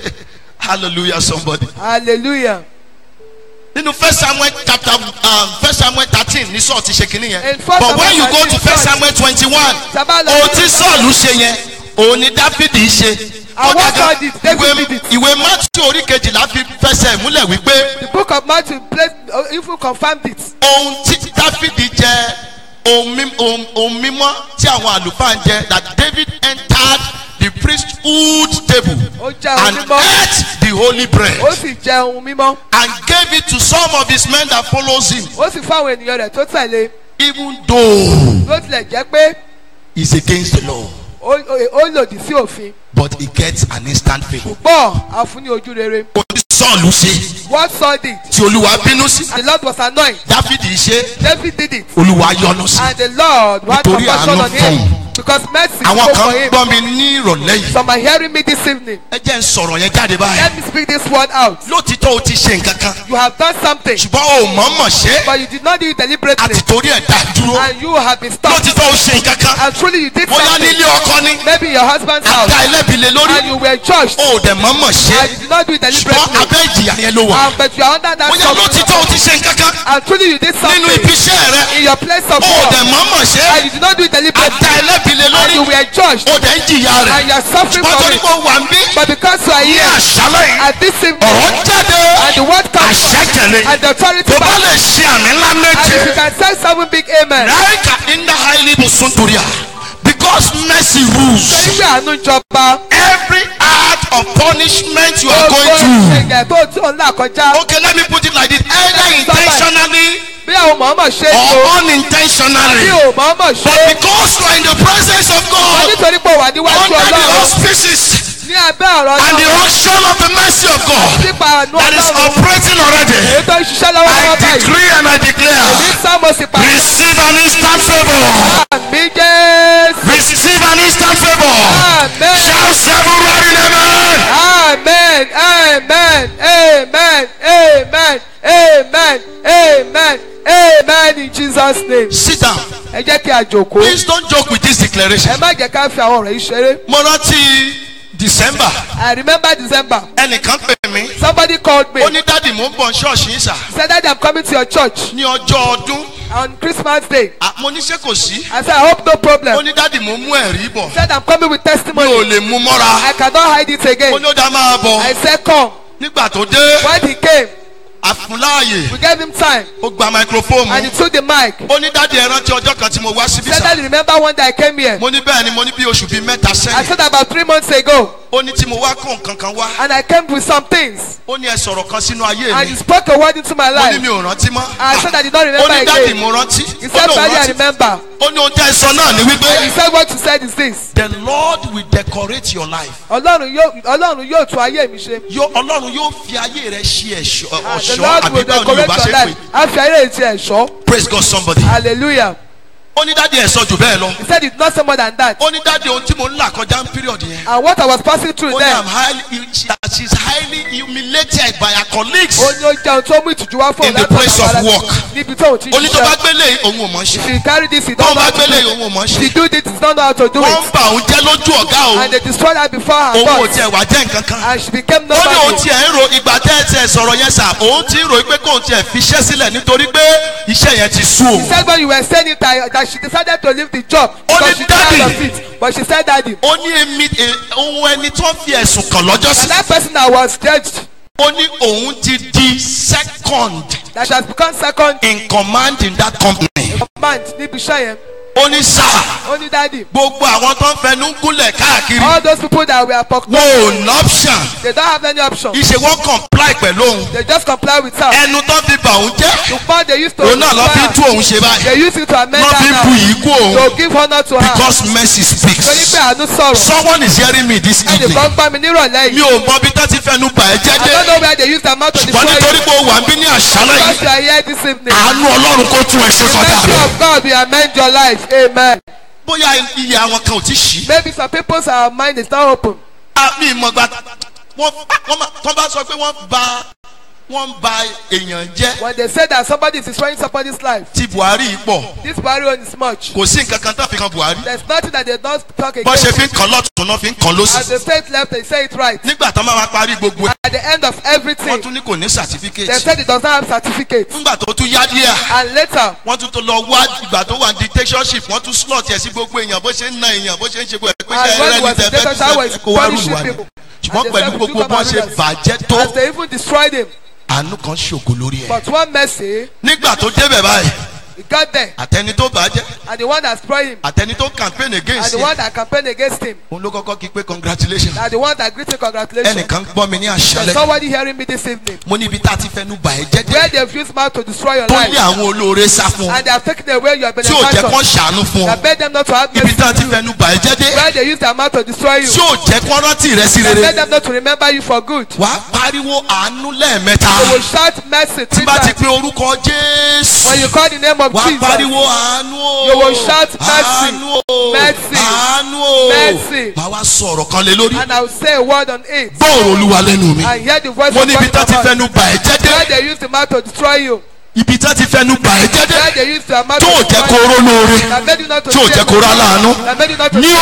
[SPEAKER 5] hallelujah somebody.
[SPEAKER 4] hallelujah
[SPEAKER 5] nínú first samuel chapter um, first samuel thirteen ní sọ́ọ̀ ti ṣe kínní yẹn
[SPEAKER 4] In first
[SPEAKER 5] but when
[SPEAKER 4] Samuel
[SPEAKER 5] you go to
[SPEAKER 4] 13,
[SPEAKER 5] first samuel twenty-one
[SPEAKER 4] Sábà lọ
[SPEAKER 5] ohun
[SPEAKER 4] sí-
[SPEAKER 5] tí sọ́ọ̀lù ṣe yẹn òun ni dáfídì ṣe.
[SPEAKER 4] And what
[SPEAKER 5] Kódà
[SPEAKER 4] God
[SPEAKER 5] gan,
[SPEAKER 4] did, David
[SPEAKER 5] ìwé-
[SPEAKER 4] did it.
[SPEAKER 5] ìwé matthew orí kejìlá fi fẹsẹ̀ múlẹ̀ wípé
[SPEAKER 4] the book of matthew place uh, even confirmed it
[SPEAKER 5] ohun tí dáfídì jẹ ohun mí- ohun- ohun mímọ́ tí àwọn àlùfáà ń jẹ that david entered the priesthood table
[SPEAKER 4] ó jẹ ohun
[SPEAKER 5] and
[SPEAKER 4] mímọ́
[SPEAKER 5] ate the holy bread
[SPEAKER 4] ó sì jẹ ohun mímọ́
[SPEAKER 5] and gave it to some of his men that follows him
[SPEAKER 4] ó sì fún àwọn ènìyàn rẹ̀ tó tẹ̀lé
[SPEAKER 5] even though
[SPEAKER 4] ló tilẹ̀ jẹ́ pé
[SPEAKER 5] he's against the law
[SPEAKER 4] ó ó- ó lòdì sí òfin
[SPEAKER 5] but he gets an instant favour.
[SPEAKER 4] gbọ́ àfún ní ojú rere
[SPEAKER 5] ohun tí sọ́ọ̀lù ṣe
[SPEAKER 4] what Saul did
[SPEAKER 5] tí olúwa bínú sí
[SPEAKER 4] the Lord was annoyed
[SPEAKER 5] dáfídì ṣe
[SPEAKER 4] David did it
[SPEAKER 5] olúwa yọ́nú sí.
[SPEAKER 4] and the Lord had
[SPEAKER 5] Nítorí
[SPEAKER 4] compassion
[SPEAKER 5] àánú
[SPEAKER 4] on him
[SPEAKER 5] fún.
[SPEAKER 4] because mercy
[SPEAKER 5] àwọn
[SPEAKER 4] spoke
[SPEAKER 5] kan
[SPEAKER 4] for him
[SPEAKER 5] gbọ́ mi ní ìrọ̀lẹ́ yìí
[SPEAKER 4] some are hearing me this evening
[SPEAKER 5] ẹ jẹ́ ń sọ̀rọ̀ yẹn jáde báyìí.
[SPEAKER 4] let me speak this word out
[SPEAKER 5] lótìtọ́ o ti ṣe nǹkan kan
[SPEAKER 4] you have done something
[SPEAKER 5] ṣùgbọ́n o mọ̀ mọ̀ ṣe
[SPEAKER 4] but you did not do it deliberately
[SPEAKER 5] àti torí ẹ̀ dá dúró
[SPEAKER 4] and you have been stopped
[SPEAKER 5] lótìtọ́ o ṣe nǹkan kan
[SPEAKER 4] and truly you did
[SPEAKER 5] bóyá
[SPEAKER 4] something
[SPEAKER 5] nílé ọkọ ni
[SPEAKER 4] maybe in your husband's house
[SPEAKER 5] àdá ẹlẹ́bi lé lórí
[SPEAKER 4] and you were judged
[SPEAKER 5] o ò dẹ̀ mọ̀ mọ̀ ṣe
[SPEAKER 4] and you did not do it
[SPEAKER 5] ṣùgbọ́n
[SPEAKER 4] deliberately
[SPEAKER 5] abẹ́ ìjìyà yẹn ló wà
[SPEAKER 4] and but you are under that
[SPEAKER 5] bóyá lótìtọ́ o ti ṣe nǹkan kan
[SPEAKER 4] and truly you did
[SPEAKER 5] nínú
[SPEAKER 4] something
[SPEAKER 5] ibi iṣẹ́ rẹ
[SPEAKER 4] in your place of
[SPEAKER 5] o ò
[SPEAKER 4] work
[SPEAKER 5] dẹ̀ mọ̀ mọ̀ ṣe
[SPEAKER 4] and you did not do it
[SPEAKER 5] àdá
[SPEAKER 4] deliberately
[SPEAKER 5] ẹlẹ́bi lé
[SPEAKER 4] and
[SPEAKER 5] lórí
[SPEAKER 4] you were judged
[SPEAKER 5] o dẹ̀ ń jìyà rẹ̀
[SPEAKER 4] and you are suffering
[SPEAKER 5] ṣùgbọ́n
[SPEAKER 4] from
[SPEAKER 5] torí
[SPEAKER 4] it
[SPEAKER 5] pé o wà ń bí
[SPEAKER 4] but because you are
[SPEAKER 5] ní
[SPEAKER 4] here
[SPEAKER 5] àṣálẹ̀ yìí
[SPEAKER 4] at this evening
[SPEAKER 5] ọ̀rọ̀ jáde
[SPEAKER 4] and the word comes
[SPEAKER 5] àṣẹ tẹ̀lé
[SPEAKER 4] and the authority
[SPEAKER 5] tó bá
[SPEAKER 4] back
[SPEAKER 5] lè ṣe àmì ńlá
[SPEAKER 4] and
[SPEAKER 5] méje.
[SPEAKER 4] if you can say seven big amen
[SPEAKER 5] Raika inda highly musunturia. Because mercy rules.
[SPEAKER 4] torí pé àánú jọba
[SPEAKER 5] Every act of punishment you are
[SPEAKER 4] gbogbo
[SPEAKER 5] going through.
[SPEAKER 4] ìṣẹ̀lẹ̀ tó tí ò ń là kọjá
[SPEAKER 5] Okay, let me put it like this. Either intentionally
[SPEAKER 4] bí àwọn mọ̀ọ́mọ̀ ṣe é
[SPEAKER 5] or
[SPEAKER 4] tó bí
[SPEAKER 5] unintentionally.
[SPEAKER 4] ò mọ̀ọ́mọ̀ ṣe
[SPEAKER 5] But
[SPEAKER 4] é
[SPEAKER 5] because you are in the presence of
[SPEAKER 4] wọ́n
[SPEAKER 5] God,
[SPEAKER 4] nítorí pé ó wà níwájú
[SPEAKER 5] under the
[SPEAKER 4] ọlọ́run
[SPEAKER 5] auspices
[SPEAKER 4] ní abẹ́ ọ̀rọ̀
[SPEAKER 5] and the
[SPEAKER 4] náà
[SPEAKER 5] unction of the mercy of God
[SPEAKER 4] nípa àánú
[SPEAKER 5] that is
[SPEAKER 4] ọlọ́run
[SPEAKER 5] operating already,
[SPEAKER 4] èyí tó ń ṣiṣẹ́ lọ́wọ́
[SPEAKER 5] I
[SPEAKER 4] lọ́wọ́ báyìí
[SPEAKER 5] decree and I
[SPEAKER 4] ní
[SPEAKER 5] declare,
[SPEAKER 4] sáàmù sì pàṣẹ
[SPEAKER 5] receive an instant favor.
[SPEAKER 4] àmì jésù
[SPEAKER 5] Receive an instant favor.
[SPEAKER 4] amen
[SPEAKER 5] Shout seven right in amen.
[SPEAKER 4] amen amen amen amen amen amen amen in jesus name
[SPEAKER 5] Sit down.
[SPEAKER 4] ẹ jẹ́ kí a jòkó
[SPEAKER 5] Please don't joke with this declaration.
[SPEAKER 4] ẹ má jẹ́ ká fi àwọn ọ̀rọ̀ yìí ṣeré
[SPEAKER 5] Mo rántí December.
[SPEAKER 4] i remember december
[SPEAKER 5] Ẹnìkan pè mí.
[SPEAKER 4] somebody called me
[SPEAKER 5] Ó ní dáàdì mò ń bọ̀ ṣọ́ọ̀ṣì yín sà.
[SPEAKER 4] he said that i'm coming to your church
[SPEAKER 5] Ní ọjọ́ ọdún.
[SPEAKER 4] on christmas day
[SPEAKER 5] À, Mo ní ṣé kò sí.
[SPEAKER 4] i said i hope no
[SPEAKER 5] Ó
[SPEAKER 4] problem
[SPEAKER 5] ní dáàdì mò ń mú ẹ̀rí bọ̀.
[SPEAKER 4] he said i'm coming with
[SPEAKER 5] Mi ò
[SPEAKER 4] testimony
[SPEAKER 5] lè mú mọ́ra.
[SPEAKER 4] i cannot hide it
[SPEAKER 5] Ó
[SPEAKER 4] again
[SPEAKER 5] ní ó dá máa bọ̀.
[SPEAKER 4] i said come
[SPEAKER 5] Nígbà tó dé,
[SPEAKER 4] when he came
[SPEAKER 5] àfúnláàyè.
[SPEAKER 4] we gave him time
[SPEAKER 5] Ó gba microphone
[SPEAKER 4] and he
[SPEAKER 5] mu.
[SPEAKER 4] took the mic
[SPEAKER 5] Ó ní dáàdì ẹ rántí ọjọ́ kan tí mo wá síbí
[SPEAKER 4] he said
[SPEAKER 5] sà.
[SPEAKER 4] that he remember one day i came here
[SPEAKER 5] Mo ní bẹ́ẹ̀ ni mo ní bí oṣù bíi mẹ́ta
[SPEAKER 4] i
[SPEAKER 5] sẹ́yìn.
[SPEAKER 4] said about three months ago
[SPEAKER 5] ó ní tí mo wá kó nǹkan kan wá
[SPEAKER 4] and I came with some things.
[SPEAKER 5] ó ní ẹ sọ̀rọ̀ kan sínú ayé
[SPEAKER 4] And
[SPEAKER 5] mi
[SPEAKER 4] you spoke a word into my
[SPEAKER 5] ó ní
[SPEAKER 4] life.
[SPEAKER 5] mi ò rántí mọ́
[SPEAKER 4] I said I did not
[SPEAKER 5] ó
[SPEAKER 4] remember
[SPEAKER 5] ní dáàdì
[SPEAKER 4] again.
[SPEAKER 5] mo rántí
[SPEAKER 4] He
[SPEAKER 5] ó
[SPEAKER 4] said,
[SPEAKER 5] lóun
[SPEAKER 4] Daddy, I
[SPEAKER 5] rántí
[SPEAKER 4] remember.
[SPEAKER 5] ó ní ohun tẹ́ ẹ sọ náà ni
[SPEAKER 4] And he
[SPEAKER 5] wípé
[SPEAKER 4] said, what you said is this.
[SPEAKER 5] the lord will decorate your life
[SPEAKER 4] Ọlọ́run yóò Ọlọ́run yóò tún ayé mi ṣe.
[SPEAKER 5] Yó- ọlọ́run yóò fi ayé rẹ ṣe ẹ̀ṣọ́
[SPEAKER 4] And the
[SPEAKER 5] ọ̀ṣọ́
[SPEAKER 4] Lord
[SPEAKER 5] àbí
[SPEAKER 4] will
[SPEAKER 5] báwo ni
[SPEAKER 4] decorate
[SPEAKER 5] yorùbá
[SPEAKER 4] your
[SPEAKER 5] ṣe pè
[SPEAKER 4] life. A fi ayé rẹ̀ ti ẹ̀ṣọ́.
[SPEAKER 5] praise God somebody
[SPEAKER 4] Hallelujah.
[SPEAKER 5] ó ní dáàdì ẹ̀ sọ jù bẹ́ẹ̀ lọ
[SPEAKER 4] He said it's not so more than that.
[SPEAKER 5] ó ní dáàdì ohun tí mo ń là kọjá ń period yẹn
[SPEAKER 4] And what I was passing through
[SPEAKER 5] ó ní i'm
[SPEAKER 4] then.
[SPEAKER 5] highly she she is highly humiliated by her colleagues
[SPEAKER 4] Ó ní ó jẹun tó mú ìtìjú wá fún
[SPEAKER 5] In the
[SPEAKER 4] láti
[SPEAKER 5] place
[SPEAKER 4] ọ̀dọ̀
[SPEAKER 5] of
[SPEAKER 4] àwọn
[SPEAKER 5] work.
[SPEAKER 4] aláṣẹ. Níbi tó òun ti
[SPEAKER 5] ó ní tó bá
[SPEAKER 4] ṣiṣẹ́.
[SPEAKER 5] gbélé òun ò mọ̀ ṣe
[SPEAKER 4] She carry this he
[SPEAKER 5] tó
[SPEAKER 4] don't know
[SPEAKER 5] bá
[SPEAKER 4] how to
[SPEAKER 5] gbélé
[SPEAKER 4] do.
[SPEAKER 5] òun ò mọ̀
[SPEAKER 4] She
[SPEAKER 5] ṣe
[SPEAKER 4] do this he don't know how to do
[SPEAKER 5] wọ́n
[SPEAKER 4] it.
[SPEAKER 5] ń bà òun jẹ́ lójú ọ̀gá òun
[SPEAKER 4] And they destroyed her before her
[SPEAKER 5] òun ò
[SPEAKER 4] boss.
[SPEAKER 5] tiẹ̀ wá jẹ́ nǹkan kan
[SPEAKER 4] And she became
[SPEAKER 5] ó ní òun
[SPEAKER 4] nobody.
[SPEAKER 5] tiẹ̀ ń ro ìgbà tẹ́ ẹ tiẹ̀ sọ̀rọ̀ yẹn sà òun ti ń ro pé kóun tiẹ̀ fi iṣẹ́ sílẹ̀ nítorí pé iṣẹ́ yẹn ti sú
[SPEAKER 4] She
[SPEAKER 5] òun
[SPEAKER 4] said when you were saying it that, that she decided to leave the job
[SPEAKER 5] Only
[SPEAKER 4] because she tired
[SPEAKER 5] daddy.
[SPEAKER 4] of it. But she said daddy.
[SPEAKER 5] ó ní èmi e- ohun ẹni tó fi ẹ̀sùn kàn lọ́jọ́ sí
[SPEAKER 4] And that person that was judged
[SPEAKER 5] ó ní òun ti di second
[SPEAKER 4] that she has become second
[SPEAKER 5] in command in that company
[SPEAKER 4] command níbi iṣẹ́ yẹn.
[SPEAKER 5] ó ní sáà
[SPEAKER 4] Ó ní daddy.
[SPEAKER 5] gbogbo àwọn tó ń fẹnu gúnlẹ̀ káàkiri
[SPEAKER 4] All those people that were
[SPEAKER 5] wọn
[SPEAKER 4] pocket
[SPEAKER 5] ò ní option
[SPEAKER 4] they don't have any option.
[SPEAKER 5] ìṣe wọn comply pẹ̀lú òun
[SPEAKER 4] They just comply with her.
[SPEAKER 5] ẹnu tó fi bà òun jẹ́
[SPEAKER 4] The part they used to
[SPEAKER 5] òun náà lọ fi
[SPEAKER 4] destroy
[SPEAKER 5] tú
[SPEAKER 4] her,
[SPEAKER 5] òun ṣe báyìí
[SPEAKER 4] they use it to amend
[SPEAKER 5] lọ fi
[SPEAKER 4] her
[SPEAKER 5] bu
[SPEAKER 4] now.
[SPEAKER 5] yìí kú òun
[SPEAKER 4] To give honor to her.
[SPEAKER 5] because mercy
[SPEAKER 4] Torí pé
[SPEAKER 5] speaks
[SPEAKER 4] àánú sọ̀rọ̀.
[SPEAKER 5] someone is hearing me this
[SPEAKER 4] Ẹnì
[SPEAKER 5] evening
[SPEAKER 4] kan gbá mi nírọ̀lẹ́
[SPEAKER 5] mi
[SPEAKER 4] yìí.
[SPEAKER 5] ò mọ bí tó ti fẹnu bà ẹ́ jẹ́
[SPEAKER 4] I don't know
[SPEAKER 5] dé
[SPEAKER 4] where they use their mouth to
[SPEAKER 5] ṣùgbọ́n
[SPEAKER 4] destroy
[SPEAKER 5] nítorí
[SPEAKER 4] you.
[SPEAKER 5] pé o wà ń bí ní àṣálẹ̀
[SPEAKER 4] Because
[SPEAKER 5] yìí
[SPEAKER 4] you are here this evening.
[SPEAKER 5] àánú ọlọ́run kó tún ẹ ṣe
[SPEAKER 4] The
[SPEAKER 5] kọjá
[SPEAKER 4] mercy
[SPEAKER 5] rẹ
[SPEAKER 4] of God will amend your life. Amen.
[SPEAKER 5] bóyá iye àwọn kan ò ti ṣí
[SPEAKER 4] Maybe some people's uh, mind is not open.
[SPEAKER 5] mi ìmọ̀gbà wọ́n wọ́n máa- tó bá sọ pé wọ́n ba wọ́n ba èèyàn jẹ́
[SPEAKER 4] When they say that somebody is destroying somebody's life,
[SPEAKER 5] ti buhari yìí pọ̀
[SPEAKER 4] this barrier is much.
[SPEAKER 5] kò sí nǹkan kan tó fi kan buhari
[SPEAKER 4] There's nothing that they don't talk
[SPEAKER 5] bọ́n ṣe
[SPEAKER 4] against.
[SPEAKER 5] fi ń kàn lọ́tún náà fi ń kàn
[SPEAKER 4] As
[SPEAKER 5] lọ́sì
[SPEAKER 4] they say it left, they say it right.
[SPEAKER 5] nígbà tó máa wá parí gbogbo ẹ̀
[SPEAKER 4] At the end of
[SPEAKER 5] wọ́n
[SPEAKER 4] everything,
[SPEAKER 5] tún ní kò ní
[SPEAKER 4] they
[SPEAKER 5] certificate
[SPEAKER 4] said it does not have certificate.
[SPEAKER 5] nígbà tó tún yá díẹ̀
[SPEAKER 4] And later,
[SPEAKER 5] wọ́n tún tó lọ wá ìgbà tó wà ní dictatorship wọ́n tún slot ẹ̀ sí gbogbo èèyàn bó ṣe ń na èèyàn bó ṣe ń ṣe gbogbo ẹ̀ pé
[SPEAKER 4] And
[SPEAKER 5] ṣe
[SPEAKER 4] when
[SPEAKER 5] ẹrẹ́
[SPEAKER 4] he
[SPEAKER 5] ní
[SPEAKER 4] was in
[SPEAKER 5] tẹ̀fẹ́
[SPEAKER 4] dictatorship, was
[SPEAKER 5] kó wá
[SPEAKER 4] punishing
[SPEAKER 5] rúlu wa ni
[SPEAKER 4] people.
[SPEAKER 5] ṣùgbọ́n
[SPEAKER 4] And they
[SPEAKER 5] pẹ̀lú
[SPEAKER 4] said,
[SPEAKER 5] gbogbo
[SPEAKER 4] "We took
[SPEAKER 5] bọ́n
[SPEAKER 4] our
[SPEAKER 5] ṣe
[SPEAKER 4] rulers."
[SPEAKER 5] bàjẹ́ tó
[SPEAKER 4] as they even destroyed him,
[SPEAKER 5] àánú kan ṣògo lórí ẹ̀
[SPEAKER 4] but one mercy,
[SPEAKER 5] nígbà tó débẹ̀ báyìí
[SPEAKER 4] he got there.
[SPEAKER 5] àtẹni tó bàjẹ́
[SPEAKER 4] And the one that spoiled him,
[SPEAKER 5] àtẹni tó campaign
[SPEAKER 4] and
[SPEAKER 5] against
[SPEAKER 4] the
[SPEAKER 5] ẹ̀
[SPEAKER 4] one that campaigned against him,
[SPEAKER 5] òun ló kọ́kọ́ kí pé congratulations
[SPEAKER 4] and the one that greeted congratulations.
[SPEAKER 5] ẹnìkan gbọ́ mi ní
[SPEAKER 4] There's
[SPEAKER 5] àṣálẹ̀
[SPEAKER 4] somebody hearing me this evening.
[SPEAKER 5] mo níbi tá a ti fẹnu bà ẹ́ jẹ́
[SPEAKER 4] Where
[SPEAKER 5] dé
[SPEAKER 4] they've used mouth to destroy your
[SPEAKER 5] tó
[SPEAKER 4] life.
[SPEAKER 5] ní àwọn olóore sá fún ọ
[SPEAKER 4] And they have taken away your
[SPEAKER 5] tí ò jẹ́ kán
[SPEAKER 4] benefactor.
[SPEAKER 5] ṣàánú fún ọ
[SPEAKER 4] That made them not to have
[SPEAKER 5] ibi
[SPEAKER 4] mercy.
[SPEAKER 5] tá a ti fẹnu bà ẹ́ jẹ́ dé
[SPEAKER 4] Where they use their mouth to destroy you.
[SPEAKER 5] tí ò jẹ́ kán rántí rẹ sí
[SPEAKER 4] That made
[SPEAKER 5] rere
[SPEAKER 4] them not to remember you for good.
[SPEAKER 5] wàá pariwo àánú lẹ́ẹ̀mẹ́ta
[SPEAKER 4] You will shout mercy
[SPEAKER 5] tí
[SPEAKER 4] three
[SPEAKER 5] bá ti
[SPEAKER 4] times.
[SPEAKER 5] pe orúkọ jésù
[SPEAKER 4] When you call the name of
[SPEAKER 5] wàá
[SPEAKER 4] Jesus,
[SPEAKER 5] pariwo àánú o
[SPEAKER 4] You will shout mercy,
[SPEAKER 5] àánú o
[SPEAKER 4] mercy,
[SPEAKER 5] àánú o
[SPEAKER 4] mercy.
[SPEAKER 5] wàá wá sọ̀rọ̀ kan lé lórí
[SPEAKER 4] and I will say a word on it.
[SPEAKER 5] bọ́ọ̀rù olúwa lẹ́nu mi
[SPEAKER 4] And hear the voice
[SPEAKER 5] mo
[SPEAKER 4] of
[SPEAKER 5] ní ibi tá
[SPEAKER 4] God.
[SPEAKER 5] ti
[SPEAKER 4] in your
[SPEAKER 5] fẹnu
[SPEAKER 4] mouth.
[SPEAKER 5] bà ẹ́ jẹ́ dé
[SPEAKER 4] Where they use the mouth to destroy you.
[SPEAKER 5] ibi tá ti fẹnu bà ẹ́ jẹ́ dé
[SPEAKER 4] Where they use their mouth
[SPEAKER 5] tó ò
[SPEAKER 4] to
[SPEAKER 5] jẹ́ kó
[SPEAKER 4] destroy you.
[SPEAKER 5] rólóore
[SPEAKER 4] That made you not to
[SPEAKER 5] tí ò
[SPEAKER 4] say
[SPEAKER 5] jẹ́ kó rá láàánú
[SPEAKER 4] That made you not to
[SPEAKER 5] ní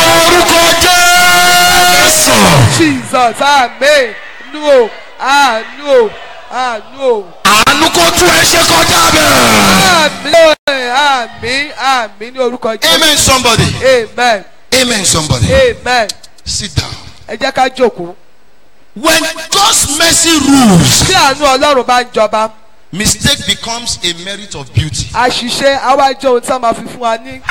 [SPEAKER 5] orúkọ jésù
[SPEAKER 4] Jesus. Amen. No. Ah, no. Ah, no.
[SPEAKER 5] àánú kó tún ẹ ṣe kọjá bẹ́ẹ̀.
[SPEAKER 4] Àmín. Àmín. Àmín ní orúkọ Jésù.
[SPEAKER 5] amen somebody
[SPEAKER 4] Amen.
[SPEAKER 5] amen somebody
[SPEAKER 4] Amen.
[SPEAKER 5] sit down.
[SPEAKER 4] Ẹ jẹ́ ká jókòó.
[SPEAKER 5] when God's mercy rules
[SPEAKER 4] Tí àánú Ọlọ́run bá ń jọba,
[SPEAKER 5] mistake becomes a merit of beauty.
[SPEAKER 4] àṣìṣe àwa jẹ́ ohun tí wọ́n máa fi fún wa ní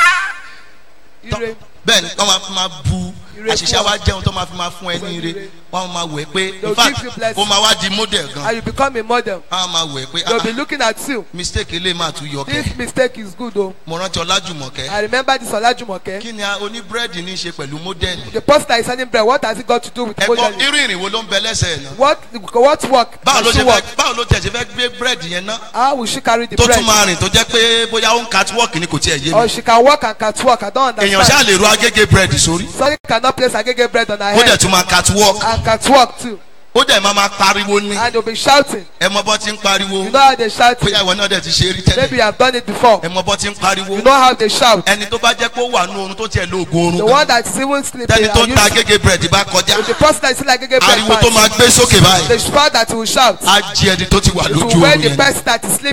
[SPEAKER 4] ire.
[SPEAKER 5] bẹ́ẹ̀ni wọ́n máa fi máa bu
[SPEAKER 4] Ire
[SPEAKER 5] àṣìṣe
[SPEAKER 4] fún
[SPEAKER 5] wa jẹun tó máa fi máa fún ẹ ní ire wọ́n máa wẹ̀ pé
[SPEAKER 4] They'll
[SPEAKER 5] in fact
[SPEAKER 4] give you blessing.
[SPEAKER 5] ó máa wá di model gan
[SPEAKER 4] And you become a model.
[SPEAKER 5] wọ́n máa wẹ̀ pé
[SPEAKER 4] They'll
[SPEAKER 5] ah
[SPEAKER 4] be looking at you.
[SPEAKER 5] mistake eléyìí máa tún yọ kẹ́
[SPEAKER 4] This mistake is good o.
[SPEAKER 5] mo rántí ọlájùmọ̀kẹ́
[SPEAKER 4] I remember this Olajumoke.
[SPEAKER 5] kí ni a- oníbúrẹ́dì ní í ṣe pẹ̀lú model
[SPEAKER 4] The person that is selling bread, what has it got to do with
[SPEAKER 5] ẹ̀kọ́
[SPEAKER 4] modeling?
[SPEAKER 5] irú ìrìn wo ló ń bẹ lẹ́sẹ̀ ẹ̀ náà
[SPEAKER 4] What what work?
[SPEAKER 5] báwo ló
[SPEAKER 4] does she
[SPEAKER 5] ṣe
[SPEAKER 4] work?
[SPEAKER 5] fẹ́ báwo ló tẹ̀ ṣe fẹ́ gbé búrẹ́dì yẹn ná
[SPEAKER 4] How will she carry the
[SPEAKER 5] tó
[SPEAKER 4] bread?
[SPEAKER 5] tún máa rìn tó jẹ́ pé bóyá ó ń catwalk ni kò tiẹ̀ yé
[SPEAKER 4] Or
[SPEAKER 5] mi
[SPEAKER 4] she can walk and catwalk. I don't
[SPEAKER 5] èèyàn ṣáà
[SPEAKER 4] understand.
[SPEAKER 5] lè ro agége búrẹ́dì sórí
[SPEAKER 4] Somebody cannot place agege bread on her
[SPEAKER 5] ó dẹ̀
[SPEAKER 4] head
[SPEAKER 5] tún máa catwalk
[SPEAKER 4] and catwalk too.
[SPEAKER 5] ó dẹ̀ máa máa pariwo ní
[SPEAKER 4] And they'll be shouting.
[SPEAKER 5] ẹ mọ bọ́ ti ń pariwo
[SPEAKER 4] You know how they shout?
[SPEAKER 5] bóyá ìwọ náà dẹ̀ ti ṣe rí
[SPEAKER 4] Maybe
[SPEAKER 5] tẹ́lẹ̀
[SPEAKER 4] you have done it before.
[SPEAKER 5] ẹ mọ bọ́ ti ń pariwo
[SPEAKER 4] You know how they shout.
[SPEAKER 5] ẹni tó bá jẹ́ pé ó wà ní oorun tó tiẹ̀ lo oògùn
[SPEAKER 4] The
[SPEAKER 5] oorun
[SPEAKER 4] one
[SPEAKER 5] gan
[SPEAKER 4] that's even sleeping.
[SPEAKER 5] tẹ́ni tó
[SPEAKER 4] and
[SPEAKER 5] ń ta
[SPEAKER 4] you-
[SPEAKER 5] agége búrẹ́dì bá kọjá
[SPEAKER 4] The person that is still like agege bread.
[SPEAKER 5] ariwo tó máa
[SPEAKER 4] fast,
[SPEAKER 5] gbé sókè báyìí
[SPEAKER 4] The shout that will shout.
[SPEAKER 5] á jí ẹni tó ti wà
[SPEAKER 4] It
[SPEAKER 5] lójú
[SPEAKER 4] will wake
[SPEAKER 5] oorun
[SPEAKER 4] the
[SPEAKER 5] yẹn
[SPEAKER 4] person that is sleeping.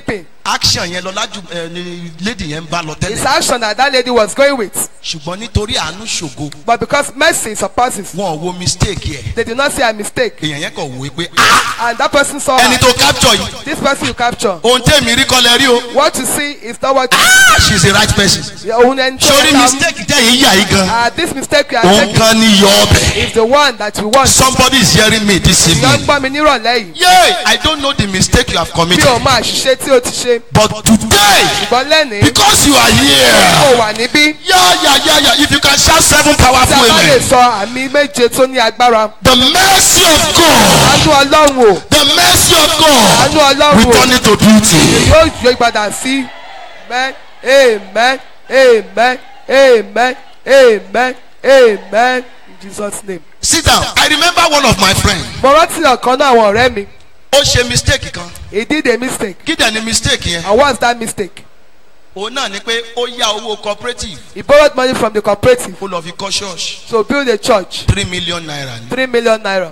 [SPEAKER 5] action yẹn lọ lájú ẹ ní lady yẹn ń bá lọ
[SPEAKER 4] It's
[SPEAKER 5] tẹ́lẹ̀
[SPEAKER 4] action that that lady was going with.
[SPEAKER 5] ṣùgbọ́n nítorí àánú ṣògo
[SPEAKER 4] But because mercy surpasses,
[SPEAKER 5] wọn ò wo mistake yẹ
[SPEAKER 4] they did not see a mistake.
[SPEAKER 5] èèyàn yẹn kàn wò ó pé ah
[SPEAKER 4] And that person saw
[SPEAKER 5] ẹni
[SPEAKER 4] her.
[SPEAKER 5] tó capture yìí
[SPEAKER 4] This person you capture.
[SPEAKER 5] ohun tẹ́mi rí kọ́lẹ̀ rí o
[SPEAKER 4] What you see is not what
[SPEAKER 5] ah she is the right person
[SPEAKER 4] your own end.
[SPEAKER 5] sórí mistake jẹ́ yìí yà yìí gan
[SPEAKER 4] Uh, this mistake you are
[SPEAKER 5] òun
[SPEAKER 4] taking
[SPEAKER 5] kan ní yọ ọbẹ̀
[SPEAKER 4] is the one that you want.
[SPEAKER 5] somebody is hearing me this
[SPEAKER 4] Ìyá ń
[SPEAKER 5] evening
[SPEAKER 4] gbọ́ mi nírọ̀lẹ́ yìí.
[SPEAKER 5] yay I don't know the mistake you have
[SPEAKER 4] Bí
[SPEAKER 5] committed
[SPEAKER 4] o máa ṣiṣẹ́ tí o ti ṣe.
[SPEAKER 5] but today
[SPEAKER 4] Ṣùgbọ́n lẹ́nìí,
[SPEAKER 5] because you are here.
[SPEAKER 4] kò wà níbí.
[SPEAKER 5] Yeah, yeah, yeah, yeah. If you can shout seven
[SPEAKER 4] Tí a
[SPEAKER 5] powerful
[SPEAKER 4] bá lè
[SPEAKER 5] amen.
[SPEAKER 4] sọ àmì méje tó ní agbára.
[SPEAKER 5] The mercy of God,
[SPEAKER 4] Àánú Ọlọ́run o.
[SPEAKER 5] the mercy of God,
[SPEAKER 4] Àánú Ọlọ́run o.
[SPEAKER 5] return it to beauty.
[SPEAKER 4] Yóò yọ ìpadà sí. Amen. Amen. Amen. Amen. Amen. Amen. In Jesus name.
[SPEAKER 5] Sit down. I remember one of my friends.
[SPEAKER 4] Mo rántí ọ̀kan náà àwọn ọ̀rẹ́ mi.
[SPEAKER 5] Ó ṣe mistake kan.
[SPEAKER 4] He did a mistake.
[SPEAKER 5] Kí dẹ̀ ni mistake yẹn?
[SPEAKER 4] And what's that mistake?
[SPEAKER 5] Òun náà ni pé ó yá owó cooperative.
[SPEAKER 4] He borrowed money from the cooperative
[SPEAKER 5] Ó lọ fi kọ́ church.
[SPEAKER 4] to build a church.
[SPEAKER 5] Three million naira ni.
[SPEAKER 4] Three million naira.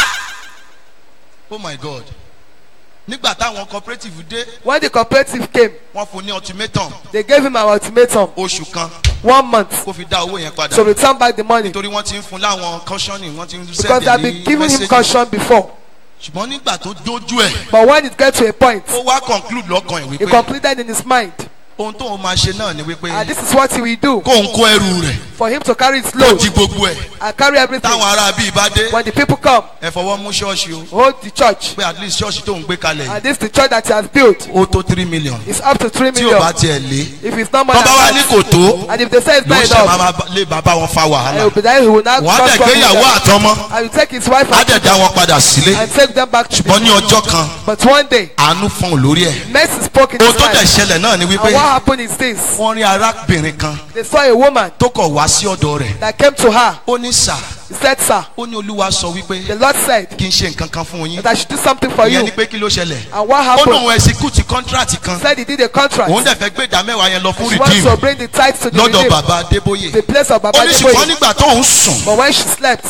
[SPEAKER 5] Oh my God. Nígbà táwọn cooperative dé,
[SPEAKER 4] When the cooperative came,
[SPEAKER 5] wọ́n fún ní ultimatum
[SPEAKER 4] they gave him an ultimatum.
[SPEAKER 5] oṣù kan
[SPEAKER 4] One month
[SPEAKER 5] kó fi dá owó yẹn padà.
[SPEAKER 4] to return back the money.
[SPEAKER 5] Nítorí wọ́n ti ń fun láwọn cautioning, wọ́n ti ń
[SPEAKER 4] Because they
[SPEAKER 5] send
[SPEAKER 4] had been giving him caution before.
[SPEAKER 5] Ṣùgbọ́n nígbà tó dójú ẹ̀.
[SPEAKER 4] But when it get to a point,
[SPEAKER 5] ó wá conclude lọ́kàn ẹ̀
[SPEAKER 4] he
[SPEAKER 5] wípé
[SPEAKER 4] concluded in his mind,
[SPEAKER 5] ohun tó ń máa ṣe náà ni wípé
[SPEAKER 4] and this is what he will do
[SPEAKER 5] kó ń kó ẹrù rẹ̀
[SPEAKER 4] for him to carry his
[SPEAKER 5] kó
[SPEAKER 4] load
[SPEAKER 5] di gbogbo ẹ̀
[SPEAKER 4] and carry everything.
[SPEAKER 5] táwọn ará bíi bá dé
[SPEAKER 4] When the people come,
[SPEAKER 5] ẹ fọwọ́ mú ṣọ́ọ̀ṣì o
[SPEAKER 4] hold the church.
[SPEAKER 5] pé at least ṣọ́ọ̀ṣì tó ń gbé kalẹ̀
[SPEAKER 4] And this is the church that he has built.
[SPEAKER 5] ó tó three million
[SPEAKER 4] It's up to three
[SPEAKER 5] tí ò bá
[SPEAKER 4] million.
[SPEAKER 5] tiẹ̀ lé
[SPEAKER 4] If it's not more
[SPEAKER 5] tọ́
[SPEAKER 4] than
[SPEAKER 5] bá wá ní
[SPEAKER 4] that,
[SPEAKER 5] kò tó
[SPEAKER 4] and if they say it's
[SPEAKER 5] ló
[SPEAKER 4] not
[SPEAKER 5] ń ṣe
[SPEAKER 4] enough,
[SPEAKER 5] máa lè bàbá wọn fa
[SPEAKER 4] and
[SPEAKER 5] wàhálà
[SPEAKER 4] he will be there, he will not
[SPEAKER 5] wọ́n á
[SPEAKER 4] cause
[SPEAKER 5] dẹ̀
[SPEAKER 4] trouble
[SPEAKER 5] gbéyàwó
[SPEAKER 4] with them.
[SPEAKER 5] àtọmọ
[SPEAKER 4] and you take his wife
[SPEAKER 5] á
[SPEAKER 4] and,
[SPEAKER 5] dẹ̀ dá wọn padà sílé
[SPEAKER 4] and take them back to
[SPEAKER 5] ṣùgbọ́n ní ọjọ́ kan
[SPEAKER 4] But one day,
[SPEAKER 5] àánú fọ́n lórí ẹ̀
[SPEAKER 4] mercy spoke in
[SPEAKER 5] ohun
[SPEAKER 4] his
[SPEAKER 5] tó dẹ̀
[SPEAKER 4] life.
[SPEAKER 5] ṣẹlẹ̀ náà ni
[SPEAKER 4] And
[SPEAKER 5] wípé
[SPEAKER 4] what happened is this.
[SPEAKER 5] wọ́n rí arábìnrin kan
[SPEAKER 4] They saw a woman
[SPEAKER 5] tó kọ̀ wá sí ọ̀dọ̀ rẹ̀
[SPEAKER 4] that came to her.
[SPEAKER 5] ó ní sà
[SPEAKER 4] He said, Sir,
[SPEAKER 5] ó ní olúwa sọ wípé
[SPEAKER 4] the Lord said
[SPEAKER 5] kí n ṣe nǹkan kan fún yín
[SPEAKER 4] that I should do something for you.
[SPEAKER 5] ìyẹn ni pé kí ló ṣẹlẹ̀
[SPEAKER 4] And what
[SPEAKER 5] ó
[SPEAKER 4] happened?
[SPEAKER 5] lóun execute contract kan
[SPEAKER 4] Said he did a contract.
[SPEAKER 5] òun dẹ̀ fẹ́ gbé ìdá mẹ́wàá yẹn lọ fún
[SPEAKER 4] She wants to
[SPEAKER 5] redeem
[SPEAKER 4] bring the tithes to the
[SPEAKER 5] lọ́dọ̀
[SPEAKER 4] redeemed,
[SPEAKER 5] bàbá adébóyè
[SPEAKER 4] the place of Baba
[SPEAKER 5] ó ní ṣùgbọ́n
[SPEAKER 4] Deboye.
[SPEAKER 5] nígbà tó ń sùn
[SPEAKER 4] But when she slept,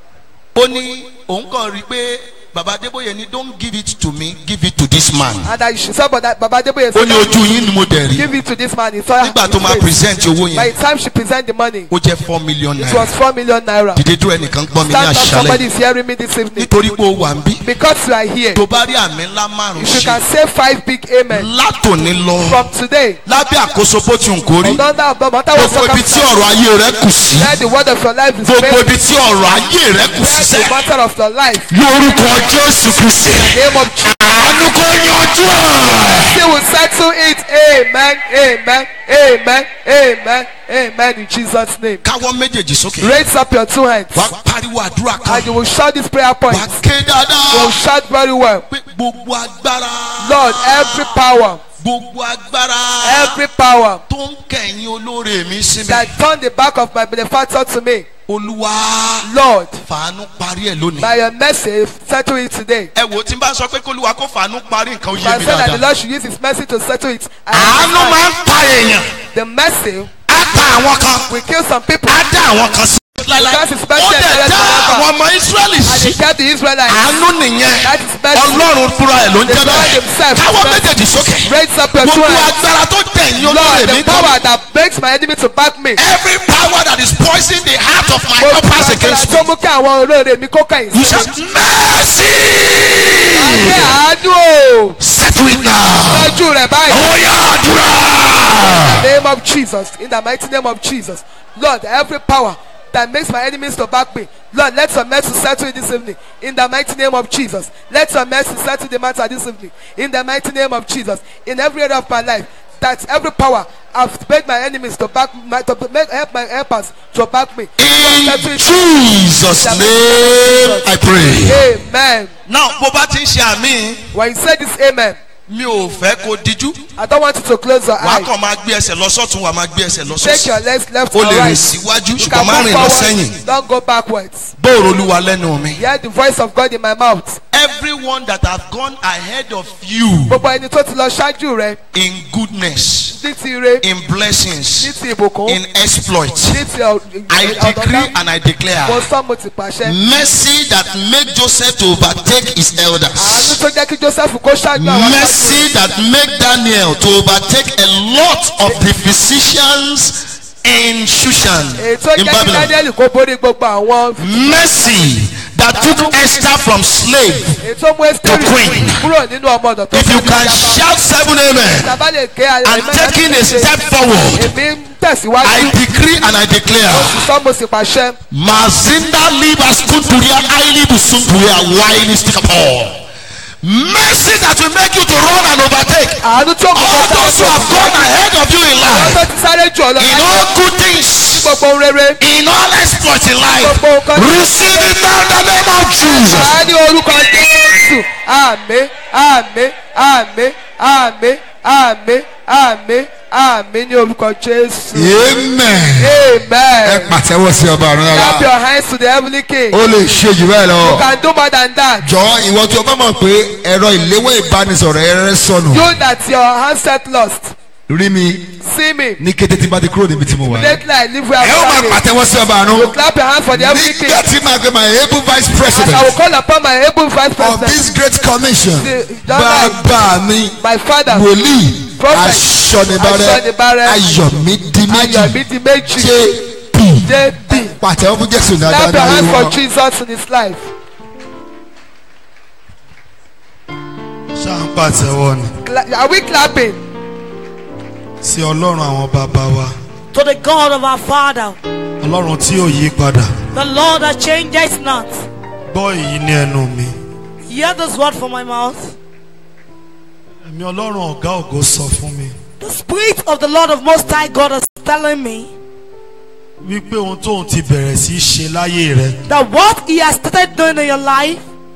[SPEAKER 5] ó ní òun kàn rí i pé bàbá adébóyè ní don't give it to me give it to this man
[SPEAKER 4] and that she saw but that Baba Deboye
[SPEAKER 5] ó
[SPEAKER 4] said,
[SPEAKER 5] ní ojú yín ni mo dẹ̀ rí
[SPEAKER 4] give it to this man. He saw
[SPEAKER 5] nígbà
[SPEAKER 4] his
[SPEAKER 5] tó máa
[SPEAKER 4] face.
[SPEAKER 5] present owó
[SPEAKER 4] By
[SPEAKER 5] yẹn
[SPEAKER 4] the time she present the money,
[SPEAKER 5] ó jẹ́ four million
[SPEAKER 4] it
[SPEAKER 5] naira
[SPEAKER 4] was four million naira.
[SPEAKER 5] dìde dúró ẹnìkan gbọ́ mi ní
[SPEAKER 4] Stand up, somebody
[SPEAKER 5] àṣálẹ̀
[SPEAKER 4] is hearing me this evening.
[SPEAKER 5] nítorí pé ó wà ń bí
[SPEAKER 4] Because you are here,
[SPEAKER 5] tó bá rí àmì ńlá márùn
[SPEAKER 4] if you
[SPEAKER 5] ṣe
[SPEAKER 4] can say five big amen
[SPEAKER 5] látòní lọ
[SPEAKER 4] from today,
[SPEAKER 5] lábẹ́ àkóso bó ti ń kórí
[SPEAKER 4] under of the matter what
[SPEAKER 5] gbogbo ibi tí
[SPEAKER 4] circumstance,
[SPEAKER 5] ọ̀rọ̀ ayé rẹ kù sí
[SPEAKER 4] let the word of your life is
[SPEAKER 5] gbogbo
[SPEAKER 4] made.
[SPEAKER 5] ibi tí ọ̀rọ̀ ayé rẹ kù sí
[SPEAKER 4] Let the
[SPEAKER 5] sẹ́
[SPEAKER 4] matter of your life,
[SPEAKER 5] lórúkọ jésù kristi
[SPEAKER 4] name of Jesus,
[SPEAKER 5] àánú kò yanjú ẹ̀.
[SPEAKER 4] He will settle it. Amen. Amen. Amen. Amen. Amen. In Jesus' name.
[SPEAKER 5] káwọ́ méjèèjì sókè
[SPEAKER 4] Raise up your two hands
[SPEAKER 5] wà á pariwo àdúrà
[SPEAKER 4] and
[SPEAKER 5] kan
[SPEAKER 4] you will shout this prayer point.
[SPEAKER 5] wà á ké
[SPEAKER 4] You will
[SPEAKER 5] dáadáa
[SPEAKER 4] shout very well.
[SPEAKER 5] pé gbogbo agbára
[SPEAKER 4] Lord, every power,
[SPEAKER 5] gbogbo agbára
[SPEAKER 4] every power
[SPEAKER 5] tó ń kẹ̀yìn olóore mi sí mi
[SPEAKER 4] that turned the back of my benefactor to me,
[SPEAKER 5] olúwa
[SPEAKER 4] Lord,
[SPEAKER 5] fàánú parí ẹ̀ lónìí.
[SPEAKER 4] by your mercy, settle it today.
[SPEAKER 5] ẹ wò tí n bá sọ pé kólúwa kó fàánú parí nǹkan ó
[SPEAKER 4] But
[SPEAKER 5] yé
[SPEAKER 4] I
[SPEAKER 5] mi
[SPEAKER 4] said that the
[SPEAKER 5] dáadáa.
[SPEAKER 4] Lord should use His mercy to settle it. I
[SPEAKER 5] àánú
[SPEAKER 4] understand.
[SPEAKER 5] máa ń pa èèyàn
[SPEAKER 4] The mercy
[SPEAKER 5] á pa àwọn kan
[SPEAKER 4] will kill some people
[SPEAKER 5] á dá àwọn kan sí. láíláí.
[SPEAKER 4] Because it's
[SPEAKER 5] ó
[SPEAKER 4] better
[SPEAKER 5] dẹ̀
[SPEAKER 4] than
[SPEAKER 5] dá
[SPEAKER 4] forever.
[SPEAKER 5] àwọn ọmọ israẹli
[SPEAKER 4] and they
[SPEAKER 5] sí.
[SPEAKER 4] kept the Israelites.
[SPEAKER 5] àánú nìyẹn
[SPEAKER 4] That is mercy.
[SPEAKER 5] ọlọ́run fúnra ẹ̀ ló ń
[SPEAKER 4] The
[SPEAKER 5] jẹ́
[SPEAKER 4] Lord
[SPEAKER 5] bẹ́ẹ̀.
[SPEAKER 4] himself is
[SPEAKER 5] káwọ́
[SPEAKER 4] mercy.
[SPEAKER 5] méjèèjì sókè.
[SPEAKER 4] Raise up your two
[SPEAKER 5] gbogbo
[SPEAKER 4] hands.
[SPEAKER 5] agbára tó tẹ̀yìn
[SPEAKER 4] Lord,
[SPEAKER 5] olóore mi
[SPEAKER 4] the
[SPEAKER 5] kọ́.
[SPEAKER 4] power that makes my enemy to back me.
[SPEAKER 5] every power that is poisoning the heart of my
[SPEAKER 4] Mo
[SPEAKER 5] helpers
[SPEAKER 4] gbàgbọ́
[SPEAKER 5] against
[SPEAKER 4] tó
[SPEAKER 5] me.
[SPEAKER 4] mú kí àwọn olóore mi kó kẹ́yìn
[SPEAKER 5] you
[SPEAKER 4] sí
[SPEAKER 5] shout
[SPEAKER 4] mi.
[SPEAKER 5] mercy.
[SPEAKER 4] Àgbẹ̀ àánú o.
[SPEAKER 5] settle it now.
[SPEAKER 4] Lọ́jú rẹ̀ báyìí.
[SPEAKER 5] ó yá àdúrà.
[SPEAKER 4] In the name of Jesus. In the mighty name of Jesus. Lord, every power that makes my enemies to back me. Lord, let your mercy settle it this evening. In the mighty name of Jesus. Let your mercy settle the matter this evening. In the mighty name of Jesus. In every area of my life. That every power I've made my enemies to back my to make help my helpers to back me.
[SPEAKER 5] in
[SPEAKER 4] Lord, settle it.
[SPEAKER 5] jesus name i pray.
[SPEAKER 4] Amen.
[SPEAKER 5] now bó bá ti ń ṣe àmì
[SPEAKER 4] When you say this amen,
[SPEAKER 5] mi ò fẹ́ kó díjú
[SPEAKER 4] I don't want you to close your
[SPEAKER 5] wàá
[SPEAKER 4] eyes.
[SPEAKER 5] kàn máa gbé ẹsẹ̀ lọ sọ́tún wàá máa gbé ẹsẹ̀ lọ
[SPEAKER 4] Take
[SPEAKER 5] sọ́sì
[SPEAKER 4] your legs left
[SPEAKER 5] o
[SPEAKER 4] and
[SPEAKER 5] lè rìn
[SPEAKER 4] right.
[SPEAKER 5] síwájú
[SPEAKER 4] You
[SPEAKER 5] ṣùgbọ́n
[SPEAKER 4] can
[SPEAKER 5] má
[SPEAKER 4] move
[SPEAKER 5] rìn lọ
[SPEAKER 4] forward.
[SPEAKER 5] sẹ́yìn
[SPEAKER 4] Don't go backwards.
[SPEAKER 5] bóòrò olúwa lẹ́nu mi.
[SPEAKER 4] Hear the voice of God in my mouth.
[SPEAKER 5] everyone that have gone ahead of you
[SPEAKER 4] Gbogbo ẹni tó ti lọ ṣáájú rẹ
[SPEAKER 5] in goodness
[SPEAKER 4] ní ti ire,
[SPEAKER 5] in
[SPEAKER 4] ní
[SPEAKER 5] blessings
[SPEAKER 4] ti ìbùkún,
[SPEAKER 5] in exploit
[SPEAKER 4] ní ti ọ̀-
[SPEAKER 5] I decree
[SPEAKER 4] ọ̀dọ̀dá.
[SPEAKER 5] and I
[SPEAKER 4] Mo
[SPEAKER 5] declare
[SPEAKER 4] sọ mo ti pàṣẹ.
[SPEAKER 5] mercy that make Joseph to overtake his
[SPEAKER 4] Àánú
[SPEAKER 5] elders
[SPEAKER 4] tó jẹ́ kí Joseph kó ṣáájú àwọn
[SPEAKER 5] mercy mercy that make Daniel to overtake a lot of the physicians in Shushan
[SPEAKER 4] ètò
[SPEAKER 5] in
[SPEAKER 4] jẹ́ kí
[SPEAKER 5] Babylon.
[SPEAKER 4] daniel kó borí gbogbo àwọn
[SPEAKER 5] Mercy that took Esther from slave.
[SPEAKER 4] ètò mú ẹ́sítẹ́rì
[SPEAKER 5] queen.
[SPEAKER 4] kúrò nínú ọmọ ọ̀dọ̀ tó
[SPEAKER 5] If you
[SPEAKER 4] fẹ́
[SPEAKER 5] can
[SPEAKER 4] ní
[SPEAKER 5] shout seven amen
[SPEAKER 4] ìjàmbá lè ké
[SPEAKER 5] and taking a step forward,
[SPEAKER 4] èmi ń tẹ̀síwájú
[SPEAKER 5] I decree and I declare.
[SPEAKER 4] sọ mo sì pàṣẹ
[SPEAKER 5] Mazinda libas kunturia aili busunturia waili stikapor. Mercy that will make you to run and overtake.
[SPEAKER 4] àánú tó kù
[SPEAKER 5] All those who have gone ahead of you in
[SPEAKER 4] àwọn
[SPEAKER 5] life,
[SPEAKER 4] tó ti sáré jù ọ lọ
[SPEAKER 5] in
[SPEAKER 4] láyé
[SPEAKER 5] all good things,
[SPEAKER 4] gbogbo ohun rere
[SPEAKER 5] in all exploits in life,
[SPEAKER 4] gbogbo nǹkan tí
[SPEAKER 5] receive it now in the name of Jesus.
[SPEAKER 4] a ní orúkọ jésù àmì àmì àmì àmì àmì àmì àmì ní orúkọ jésù
[SPEAKER 3] amen. ẹ
[SPEAKER 4] amen
[SPEAKER 3] pàtẹ́wọ́ sí ọba àrùn
[SPEAKER 4] clap
[SPEAKER 3] rárá
[SPEAKER 4] your hands to the heavenly king
[SPEAKER 3] ó lè ṣe jù bẹ́ẹ̀
[SPEAKER 4] you
[SPEAKER 3] lọ.
[SPEAKER 4] can do more than that
[SPEAKER 3] jọ ìwọ tí o bá mọ̀ pé ẹ̀rọ ìléwọ́ ìbánisọ̀rọ̀ ẹ̀rẹ́ sọnù
[SPEAKER 4] you that your handset lost
[SPEAKER 3] rí mi
[SPEAKER 4] see me
[SPEAKER 3] ní kété tí bá ti kúrò níbi tí mo wà. ẹ
[SPEAKER 4] lately i live where
[SPEAKER 3] ó máa
[SPEAKER 4] i'm standing
[SPEAKER 3] pàtẹ́wọ́ sí ọba àrùn.
[SPEAKER 4] you clap your hands for the heavenly king
[SPEAKER 3] nígbà tí màá gbé my able vice
[SPEAKER 4] as
[SPEAKER 3] president
[SPEAKER 4] i will call upon my able vice
[SPEAKER 3] of
[SPEAKER 4] president
[SPEAKER 3] this great commission
[SPEAKER 4] The- Donald-
[SPEAKER 3] bàbá mi
[SPEAKER 4] my father
[SPEAKER 3] wòlíì
[SPEAKER 4] Prophet
[SPEAKER 3] aṣọ́nibárẹ́
[SPEAKER 4] Aṣọ́nibárẹ́,
[SPEAKER 3] ayọ̀mídìí
[SPEAKER 4] ayọ̀mí
[SPEAKER 3] méjì
[SPEAKER 4] di méjì
[SPEAKER 3] jp
[SPEAKER 4] jp
[SPEAKER 3] pàtẹ́wọ́ fún jésù
[SPEAKER 4] clap
[SPEAKER 3] dáadáa
[SPEAKER 4] your
[SPEAKER 3] láyé
[SPEAKER 4] hands for
[SPEAKER 3] wọn.
[SPEAKER 4] jesus in his life.
[SPEAKER 5] Ṣá ń pàtẹ́wọ́ ni.
[SPEAKER 4] Cla- are we clapping.
[SPEAKER 5] Sí Ọlọ́run àwọn bàbá wa.
[SPEAKER 6] to the God of our Father,
[SPEAKER 5] Ọlọ́run tí ò yí padà.
[SPEAKER 6] the Lord that changes not.
[SPEAKER 5] Gbọ́ èyí ní ẹnu mi.
[SPEAKER 6] Hear this word from my mouth.
[SPEAKER 5] Ẹ̀mí Ọlọ́run ọ̀gá ògo sọ fún mi.
[SPEAKER 6] The Spirit of the Lord of Most High God is telling me
[SPEAKER 5] Wípé ohun tóun ti bẹ̀rẹ̀ sí í ṣe láyé rẹ̀.
[SPEAKER 6] that what He has started doing in your life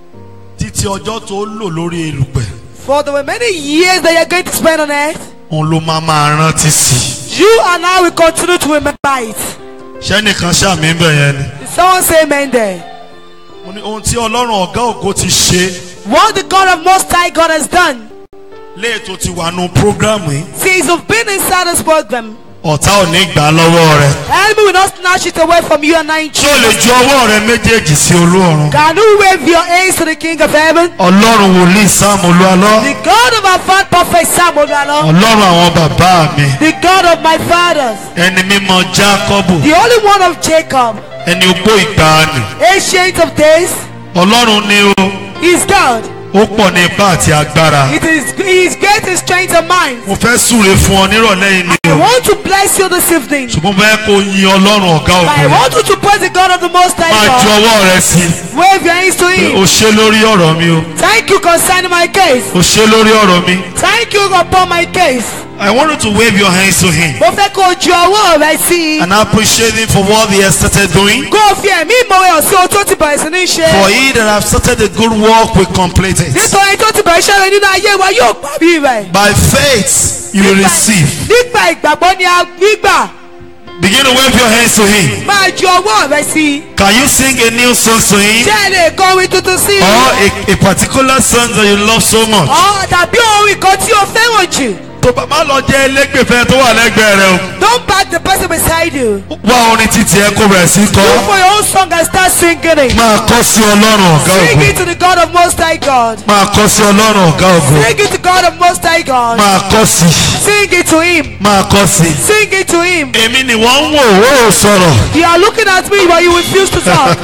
[SPEAKER 5] Títí ọjọ́ tó lò lórí erùpẹ̀.
[SPEAKER 6] for the remaining years that you're going to spend on earth,
[SPEAKER 5] Òun ló máa máa rántí sí.
[SPEAKER 6] you and I will continue to remember it.
[SPEAKER 5] Ṣẹ́nìkan ṣàmì ń bẹ̀ yẹn ni.
[SPEAKER 6] Did someone say amen there?
[SPEAKER 5] Mo ní ohun tí Ọlọ́run ọ̀gá ògo ti ṣe.
[SPEAKER 6] What the God of Most High God has done
[SPEAKER 5] Léètò ti wà nù prógrámù yìí.
[SPEAKER 6] since you've been inside this program,
[SPEAKER 5] Ọ̀tá ò ní gbà á lọ́wọ́ rẹ̀.
[SPEAKER 6] enemy will not snatch it away from you and I.
[SPEAKER 5] Ṣé o lè ju ọwọ́ rẹ méjèèjì sí olú ọ̀run?
[SPEAKER 6] Can you wave your hands to the King of Heaven?
[SPEAKER 5] Ọlọ́run wòlíì Sáàmù Olúalọ́.
[SPEAKER 6] The God of our father, Prophet Samuel,
[SPEAKER 5] Ọlọ́run àwọn bàbá mi.
[SPEAKER 6] the God of my fathers,
[SPEAKER 5] Ẹni mímọ́ Jákọ́bù.
[SPEAKER 6] the only one of Jacob,
[SPEAKER 5] Ẹni ogbó ìgbàanì.
[SPEAKER 6] ancient of days,
[SPEAKER 5] Ọlọ́run ni o.
[SPEAKER 6] is God.
[SPEAKER 5] Ó pọ̀ ní ipá àti agbára.
[SPEAKER 6] It is He is great in strength of mind.
[SPEAKER 5] Mo fẹ́ súre fún ọ nírọ̀lẹ́ yìí ni
[SPEAKER 6] I
[SPEAKER 5] o.
[SPEAKER 6] want to bless you this evening.
[SPEAKER 5] Ṣùgbọ́n mo fẹ́ kó yin Ọlọ́run ọ̀gá
[SPEAKER 6] But I
[SPEAKER 5] ògo.
[SPEAKER 6] want you to praise the God of the Most
[SPEAKER 5] Máa
[SPEAKER 6] High
[SPEAKER 5] ju
[SPEAKER 6] God.
[SPEAKER 5] ọwọ́ rẹ sí i.
[SPEAKER 6] Wave your hands to
[SPEAKER 5] O
[SPEAKER 6] Him.
[SPEAKER 5] ṣe lórí ọ̀rọ̀ mi o.
[SPEAKER 6] Thank you concerning my case.
[SPEAKER 5] O ṣe lórí ọ̀rọ̀ mi.
[SPEAKER 6] Thank you upon my case.
[SPEAKER 5] I want you to wave your hands to him.
[SPEAKER 6] Mo fẹ́ kó o ju ọwọ́ rẹ sí i.
[SPEAKER 5] And appreciate him for what he has started doing.
[SPEAKER 6] Kó o fi ẹ̀mí ìmọ̀wé hàn sí ohun tó ti bẹ̀rẹ̀ sí ní
[SPEAKER 5] For
[SPEAKER 6] ṣe.
[SPEAKER 5] he that have started the good work will complete it.
[SPEAKER 6] Nítorí tó ti bẹ̀rẹ̀ iṣẹ́ rẹ nínú ayé wa yóò parí rẹ̀.
[SPEAKER 5] By faith you will receive.
[SPEAKER 6] Nípa ìgbàgbọ́ ni a gbígbà.
[SPEAKER 5] Begin to wave your hands to him.
[SPEAKER 6] Máa ju ọwọ́ rẹ sí i.
[SPEAKER 5] Can you sing a new song to him?
[SPEAKER 6] Ṣé ẹ lè kọ orin tuntun sí i?
[SPEAKER 5] Or a, a particular song that you love so much?
[SPEAKER 6] Ọ̀ tàbí orin kan tí o fẹ́ràn jù.
[SPEAKER 5] Tó bá má lọ jẹ́ ẹlẹ́gbẹ̀fẹ́ tó wà lẹ́gbẹ̀ẹ́ rẹ o.
[SPEAKER 6] Don't back the person beside you.
[SPEAKER 5] Wá orin títí ẹ kó bẹ̀rẹ̀ sí
[SPEAKER 6] Look
[SPEAKER 5] kọ́.
[SPEAKER 6] for your own song and start singing it.
[SPEAKER 5] Máa kọ́ sí Ọlọ́run ọ̀gá
[SPEAKER 6] Sing
[SPEAKER 5] ògo.
[SPEAKER 6] it to the God of Most High God.
[SPEAKER 5] Máa kọ́ sí Ọlọ́run ọ̀gá ògo.
[SPEAKER 6] Sing it to God of Most High God.
[SPEAKER 5] Máa kọ́ sí.
[SPEAKER 6] Sing it to Him.
[SPEAKER 5] Máa kọ́ sí.
[SPEAKER 6] Sing it to Him.
[SPEAKER 5] Èmi ni wọ́n ń wò ó sọ̀rọ̀.
[SPEAKER 6] You are looking at me but you refuse to talk.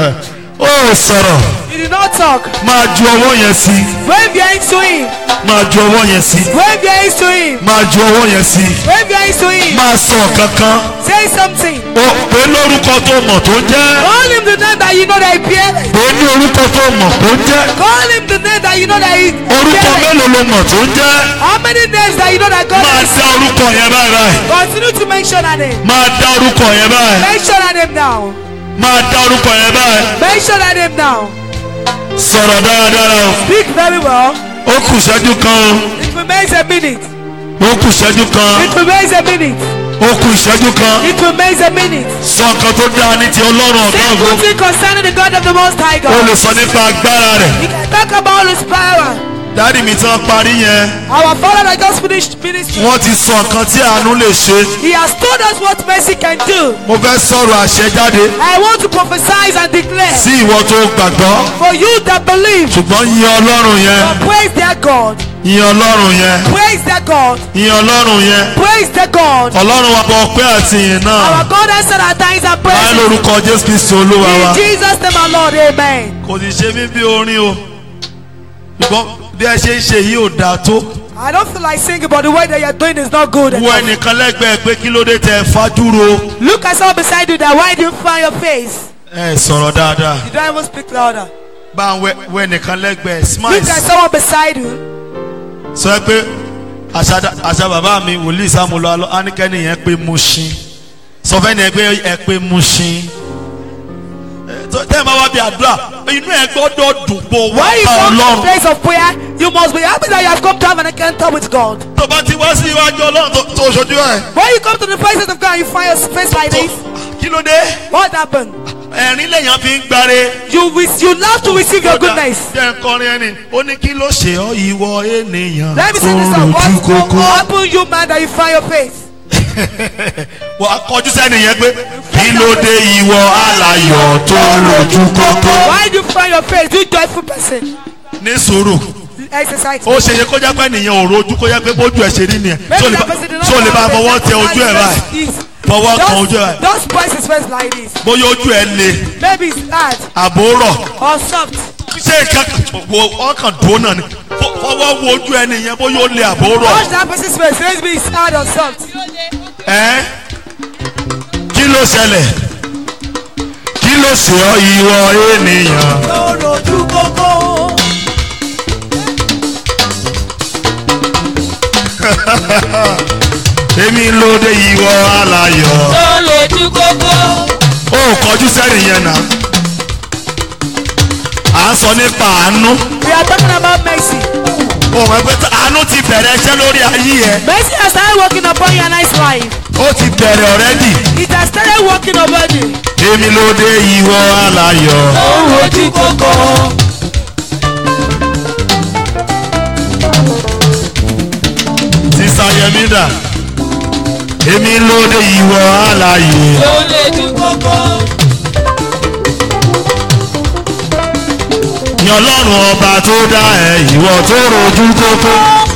[SPEAKER 5] Ó sọ̀rọ̀.
[SPEAKER 6] You did not talk.
[SPEAKER 5] Máa ju ọwọ́ yẹn sí.
[SPEAKER 6] Wave your hands to Him.
[SPEAKER 5] Máa ju ọwọ́ yẹn sí.
[SPEAKER 6] Wave your hands to Him.
[SPEAKER 5] Máa ju ọwọ́ yẹn sí.
[SPEAKER 6] Wave your hands to Him.
[SPEAKER 5] Máa sọ kankan.
[SPEAKER 6] Say something.
[SPEAKER 5] Ó pé lórúkọ tó mọ̀ tó ń jẹ́.
[SPEAKER 6] Call Him the name that you know that He bears.
[SPEAKER 5] Pé ní orúkọ tó mọ̀ tó ń jẹ́.
[SPEAKER 6] Call Him the name that you know that He
[SPEAKER 5] Orúkọ
[SPEAKER 6] bears.
[SPEAKER 5] mélòó ló mọ̀ tó ń jẹ́?
[SPEAKER 6] How many names that you know that God
[SPEAKER 5] Máa
[SPEAKER 6] has?
[SPEAKER 5] dá orúkọ yẹn báyìí báyìí.
[SPEAKER 6] Continue to mention her name.
[SPEAKER 5] Máa dá orúkọ yẹn báyìí.
[SPEAKER 6] Mention her name now.
[SPEAKER 5] Máa dá orúkọ yẹn báyìí.
[SPEAKER 6] Mention her name now.
[SPEAKER 5] Sọ̀rọ̀ dáradára o.
[SPEAKER 6] Speak very well.
[SPEAKER 5] Ó kù ìṣẹ́jú kan
[SPEAKER 6] It remains a minute.
[SPEAKER 5] o. Ó kù ìṣẹ́jú kan.
[SPEAKER 6] It remains a minute.
[SPEAKER 5] Ó kù ìṣẹ́jú kan.
[SPEAKER 6] It remains a minute.
[SPEAKER 5] Sọ nǹkan tó dáa ní ti Ọlọ́run ọ̀gá
[SPEAKER 6] Say
[SPEAKER 5] ògo.
[SPEAKER 6] good thing concerning the God of the Most High
[SPEAKER 5] O lè
[SPEAKER 6] God.
[SPEAKER 5] sọ nípa agbára rẹ̀.
[SPEAKER 6] You can talk about His power.
[SPEAKER 5] Dádì mi tán parí yẹn.
[SPEAKER 6] Our Father that just finished ministry.
[SPEAKER 5] Wọ́n ti sọ nǹkan tí àánú lè ṣe.
[SPEAKER 6] He has told us what mercy can do.
[SPEAKER 5] Mo fẹ́ sọ̀rọ̀ àṣẹ jáde
[SPEAKER 6] I want to prophesy and declare
[SPEAKER 5] sí ìwọ tó gbàgbọ́.
[SPEAKER 6] for you that believe,
[SPEAKER 5] Ṣùgbọ́n yin Ọlọ́run yẹn.
[SPEAKER 6] praise their God.
[SPEAKER 5] ìyẹn ọlọ́run yẹn
[SPEAKER 6] Praise the God.
[SPEAKER 5] ìyẹn ọlọ́run yẹn
[SPEAKER 6] Praise the God.
[SPEAKER 5] ọlọ́run wa bọ̀ ọpẹ́ àti ìyìn náà
[SPEAKER 6] Our God answered our thanks and
[SPEAKER 5] láì
[SPEAKER 6] praise.
[SPEAKER 5] lórúkọ jésù kristu olúwa wa
[SPEAKER 6] In Jesus' name, our Lord. Amen.
[SPEAKER 5] kò sì ṣe mí bí orin o ṣùgbọ́n bí ẹ ṣe ń ṣe yìí ò dáa tó
[SPEAKER 6] I don't feel like singing, but the way that you're doing is not good.
[SPEAKER 5] wo
[SPEAKER 6] enough.
[SPEAKER 5] ẹnìkan lẹ́gbẹ̀ẹ́ pé kí ló dé tẹ fajúro
[SPEAKER 6] Look at someone beside you that why do you find your face?
[SPEAKER 5] ẹ sọ̀rọ̀ dáadáa
[SPEAKER 6] You don't even speak louder.
[SPEAKER 5] bá ń wẹ wẹ ẹnìkan lẹ́gbẹ̀ẹ́ smile
[SPEAKER 6] Look at someone beside you.
[SPEAKER 5] sọ pé àṣà àṣà bàbá mi wòlíì sàmúlò alọ ánikẹ́ni yẹn pé mo ṣin sọ fẹ́ ni ẹ pé ẹ pé mo ṣin tẹ́ ẹ bá wá bí àdúrà inú ẹ gbọ́dọ̀ dùn pọ̀ wá
[SPEAKER 6] When you
[SPEAKER 5] bá
[SPEAKER 6] come to the
[SPEAKER 5] ọlọ́run
[SPEAKER 6] place of prayer, you must be happy that you have come to have an encounter with God.
[SPEAKER 5] tó bá ti wá sí iwájú ọlọ́run tó- tó ṣojú ẹ̀
[SPEAKER 6] When you come to the presence of God, you find your face like this.
[SPEAKER 5] kí ló dé
[SPEAKER 6] What happened?
[SPEAKER 5] ẹ̀rín lèèyàn fi ń gbáre.
[SPEAKER 6] You wish you love to receive your goodness.
[SPEAKER 5] jẹ́ nkọrin ẹni ó ní kí ló ṣe ọ́ ìwọ ènìyàn
[SPEAKER 6] Let me say this song. What what happened, you man, that you find your face?
[SPEAKER 5] wọ́n á kọjú sẹ́ni yẹn pé kí ló dé ìwọ alayọ̀ tó lójú kókó.
[SPEAKER 6] Why do you find your face? You joyful person.
[SPEAKER 5] ní sùúrù
[SPEAKER 6] Exercise.
[SPEAKER 5] ó ṣe yẹ kó jẹ́ pé ènìyàn ò rojú kó jẹ́ pé bójú ẹ̀ ṣe rí nìyẹn
[SPEAKER 6] Maybe
[SPEAKER 5] tó lè
[SPEAKER 6] that
[SPEAKER 5] bá
[SPEAKER 6] person did not
[SPEAKER 5] tó lè bá
[SPEAKER 6] have a
[SPEAKER 5] fọwọ́
[SPEAKER 6] face.
[SPEAKER 5] tẹ ojú ẹ̀ báyìí
[SPEAKER 6] Yes.
[SPEAKER 5] fọwọ́ kan ojú ẹ̀
[SPEAKER 6] Just,
[SPEAKER 5] báyìí
[SPEAKER 6] just press his face like this.
[SPEAKER 5] bóyá ojú ẹ̀ le
[SPEAKER 6] Maybe it's hard
[SPEAKER 5] àbò rọ̀
[SPEAKER 6] or soft.
[SPEAKER 5] ṣé nǹkan wo ọkàn dúró náà ni Fọ- fọwọ́ wo ojú ẹni yẹn bóyá ó le àbò rọ̀
[SPEAKER 6] Watch that person's face. Maybe it's hard or soft.
[SPEAKER 5] ẹ́ kí ló ṣẹlẹ̀ kí ló ṣe ọ́ ìwọ ènìyàn.
[SPEAKER 6] Lójú kókó.
[SPEAKER 5] èmi lóde ìwọ alayọ̀.
[SPEAKER 1] lójú kókó.
[SPEAKER 5] ó kọjú sẹ́yìn yẹn náà. à ń sọ nípa àánú.
[SPEAKER 6] We are talking about mercy.
[SPEAKER 5] ó mọ̀ pé àánú ti bẹ̀rẹ̀ iṣẹ́ lórí ayé ẹ̀.
[SPEAKER 6] Mercy has started working upon your nice life.
[SPEAKER 5] ó ti bẹ̀rẹ̀ ọ̀rẹ́dì.
[SPEAKER 6] It has started working over you.
[SPEAKER 5] èmi lóde ìwọ alayọ̀.
[SPEAKER 1] lójú kókó.
[SPEAKER 5] sísá yẹmí dà. èmi lóde ìwọ alayọ̀.
[SPEAKER 1] lójú kókó.
[SPEAKER 5] ní ọlọ́run ọba tó dá ẹ ìwọ tó rojú kókó.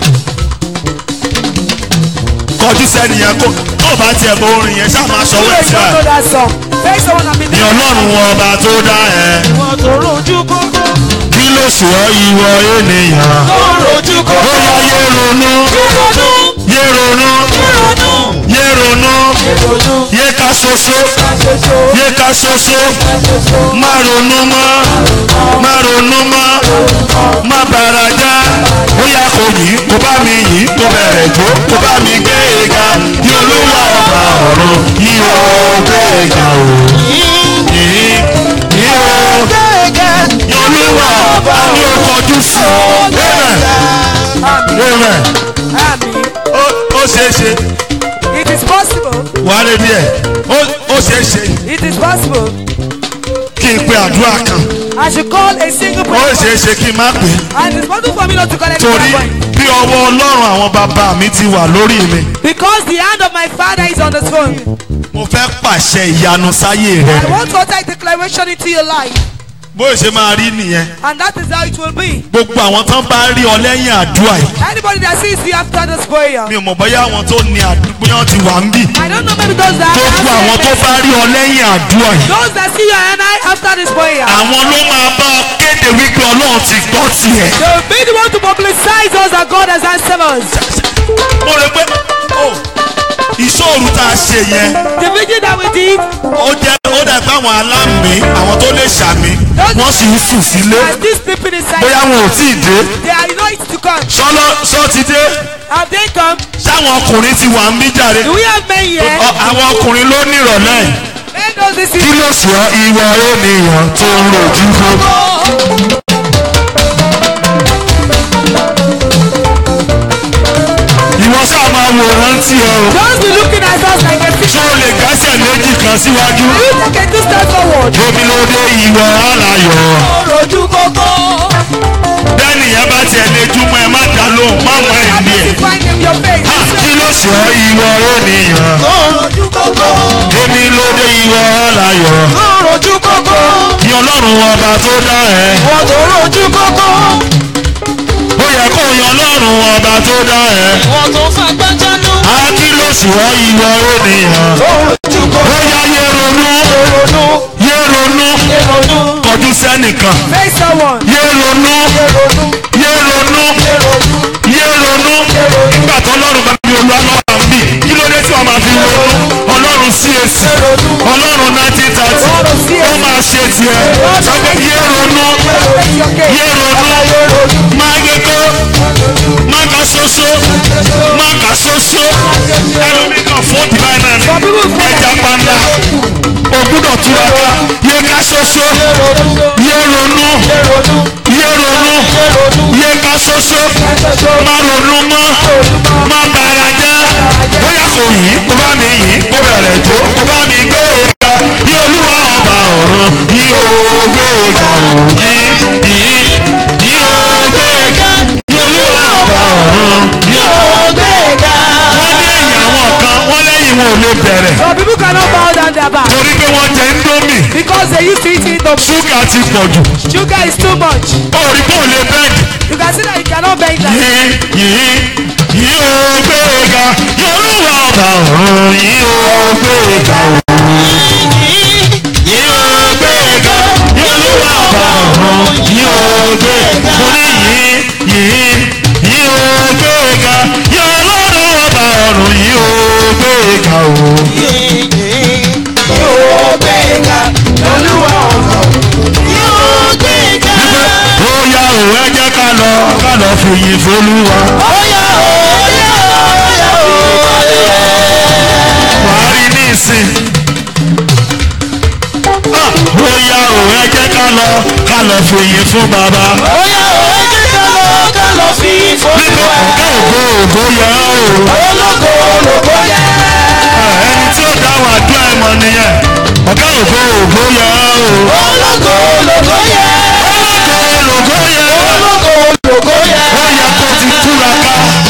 [SPEAKER 5] kọjú sẹ́ni yẹn kó tó bá tiẹ̀ mọ orin yẹn ṣáà máa ṣọwọ́ ẹ̀
[SPEAKER 6] You
[SPEAKER 5] sí
[SPEAKER 6] don't know
[SPEAKER 5] ẹ̀.
[SPEAKER 6] that song. Face someone and be
[SPEAKER 5] ní ọlọ́run ọba tó dá ẹ
[SPEAKER 6] Ìwọ̀n tó rojú kókó.
[SPEAKER 5] kí ló ṣe ọ́ ìwọ ènìyàn.
[SPEAKER 1] lójú
[SPEAKER 5] ó yá yé ronú yé ronú yé ronú yé ká ṣoṣo yé ká ṣoṣo má ronú mọ́ má ronú mọ́ má bàrà já ó yá kò yìí kó bá mi yìí kó bẹ̀rẹ̀ jó kó bá mi gbé e ga ní olúwa ọba ọ̀run yìí ó gbé e ga o yìí yìí ó ní olúwa ọba ní ó kọjú sí amen amen
[SPEAKER 6] Àmín.
[SPEAKER 5] ó ó ṣeé ṣe
[SPEAKER 6] It is possible.
[SPEAKER 5] wàá lè díẹ̀ ó ó ṣeé ṣe
[SPEAKER 6] It is possible.
[SPEAKER 5] kí n pe àdúrà kan
[SPEAKER 6] I should call a single
[SPEAKER 5] ó
[SPEAKER 6] prayer
[SPEAKER 5] ṣeé ṣe kí n má pè é
[SPEAKER 6] and it's possible for me not to call any
[SPEAKER 5] torí
[SPEAKER 6] prayer point.
[SPEAKER 5] bí ọwọ́ ọlọ́run àwọn bàbá mi ti wà lórí mi
[SPEAKER 6] Because the hand of my father is on the throne.
[SPEAKER 5] mo fẹ́ pàṣẹ ìyanu sáyé rẹ
[SPEAKER 6] I want to utter a declaration into your life.
[SPEAKER 5] bó ṣe máa rí nìyẹn
[SPEAKER 6] And that is how it will be.
[SPEAKER 5] gbogbo àwọn tán bá rí ọ lẹ́yìn àdúrà yìí
[SPEAKER 6] Anybody that sees you after this prayer.
[SPEAKER 5] mi ò mọ̀ bóyá àwọn tó ní àdúgbò yẹn ti wà ń bì
[SPEAKER 6] I don't know maybe those that
[SPEAKER 5] gbogbo àwọn tó bá rí ọ lẹ́yìn àdúrà yìí
[SPEAKER 6] those that see you and I after this prayer.
[SPEAKER 5] àwọn ló máa bá ọ kéde wípé ọlọ́run ti gbọ́ tiẹ̀.
[SPEAKER 6] They will be the one to publicize us that God has answered us.
[SPEAKER 5] mo rò pé ó ìṣòro tá a ṣe yẹn
[SPEAKER 6] The vision that we did
[SPEAKER 5] ó jẹ́ ó dẹ̀ pé àwọn alámì àwọn tó lè ṣàmì wọ́n sì ń sùn sílé
[SPEAKER 6] and this people inside.
[SPEAKER 5] bóyá wọn ò tí ì dé
[SPEAKER 6] They are anointed to come.
[SPEAKER 5] sọlọ sọ ti dé
[SPEAKER 6] Have they come?
[SPEAKER 5] sáwọn ọkùnrin ti wà ń bí jàre
[SPEAKER 6] Do we have men here?
[SPEAKER 5] Ọ- àwọn ọkùnrin ló nírọ̀lẹ́ yìí.
[SPEAKER 6] Men knows this
[SPEAKER 5] kí
[SPEAKER 6] is.
[SPEAKER 5] ló sọ ìwà ènìyàn tó ń rojú kó. ìwọ sáà máa wò rántí ẹ o
[SPEAKER 6] Just be looking at us like a
[SPEAKER 5] ṣé
[SPEAKER 6] picture.
[SPEAKER 5] o lè gásẹ̀ méjì kan síwájú.
[SPEAKER 6] You take a two steps forward.
[SPEAKER 5] omi ló dé ìwọ alayọ̀.
[SPEAKER 1] lójú kókó.
[SPEAKER 5] bẹ́ẹ̀ni yẹn bá tiẹ̀ lè júmọ́ ẹ má dá lóhùn má mọ
[SPEAKER 6] Have
[SPEAKER 5] ẹ̀mí
[SPEAKER 6] you
[SPEAKER 5] ẹ̀.
[SPEAKER 6] find in your face?
[SPEAKER 5] Ha, kí ló sọ ìwọ ènìyàn.
[SPEAKER 1] lójú kókó.
[SPEAKER 5] omi ló dé ìwọ alayọ̀.
[SPEAKER 1] lójú kókó.
[SPEAKER 5] ní ọlọ́run ọba tó dá ẹ.
[SPEAKER 1] wọ́n tó lójú kókó.
[SPEAKER 5] ó yẹ kò yan lọ́rùn ọba tó dá ẹ.
[SPEAKER 1] Wọ́n tó fagbá jánú.
[SPEAKER 5] a kí ló sì wọ́ ìwọ ènìyàn. ó yá yé ronú yé ronú kọjú sẹ́nìkan
[SPEAKER 6] Face someone.
[SPEAKER 5] yé ronú yé ronú yé ronú nígbà tó ọlọ́run bá mi olú alọ́wà ń bì kí ló dé tí wọ́n máa fi ronú ọlọ́run CAC ọlọ́run nineteen thirty ó máa ṣe tiẹ̀ sọ pé yé ronú
[SPEAKER 6] Take your case.
[SPEAKER 5] yé ronú máa gẹ́gẹ́ máa ka ṣoṣo máa ka ṣoṣo ẹlòmíì kan fún divine nine ẹja panda o gbúdọ̀ túraká yé ká ṣoṣo yé ronú yé ronú yé ká ṣoṣo má ronú mọ́ má bàrà jẹ́ bóyá kò yí kó bá mi yí kó bẹ̀rẹ̀ tó kó bá mi gbé òga yí olúwa ọba ọ̀run yí ògbé òga yí yí yí ògbé òga yí olúwa ọba ọ̀run yí ògbé òga. wọ́n ní ẹ̀yìn àwọn kan wọ́n lẹ́yìn wọn ò lè bẹ̀rẹ̀
[SPEAKER 6] Some people cannot bow down their back
[SPEAKER 5] torí pé wọ́n jẹ indomie
[SPEAKER 6] because they used to eat indomie.
[SPEAKER 5] ṣúgà ti pọ̀ jù
[SPEAKER 6] Sugar is too much.
[SPEAKER 5] orí kò lè bẹ́ẹ̀dì
[SPEAKER 6] You can see that you cannot bend like
[SPEAKER 5] yí yí yí ògbé òga yí olúwa ọba ọ̀run yí ògbé òga yí ògbé òga yí olúwa ọba ọ̀run yí ògbé òga mo ní yí yí yí ògbé òga yí ọlọ́run ọba ọ̀run yí ògbé òga o. ó yá o ẹ jẹ́ ká lọ ká lọ fìyìn fólúwa. wàá rí ní ìsìn. Ah, ó yá o ẹ jẹ́ ká lọ ká lọ fìyìn fún bàbá. nígbà ọ̀gá ògo ògo yẹ o. ẹni tí ó dá wà dúrà ẹ̀ mọ̀ nìyẹn. ọ̀gá ògo ògo yẹ o. ológo ológo yẹ o. ó yẹ kó ti túraká.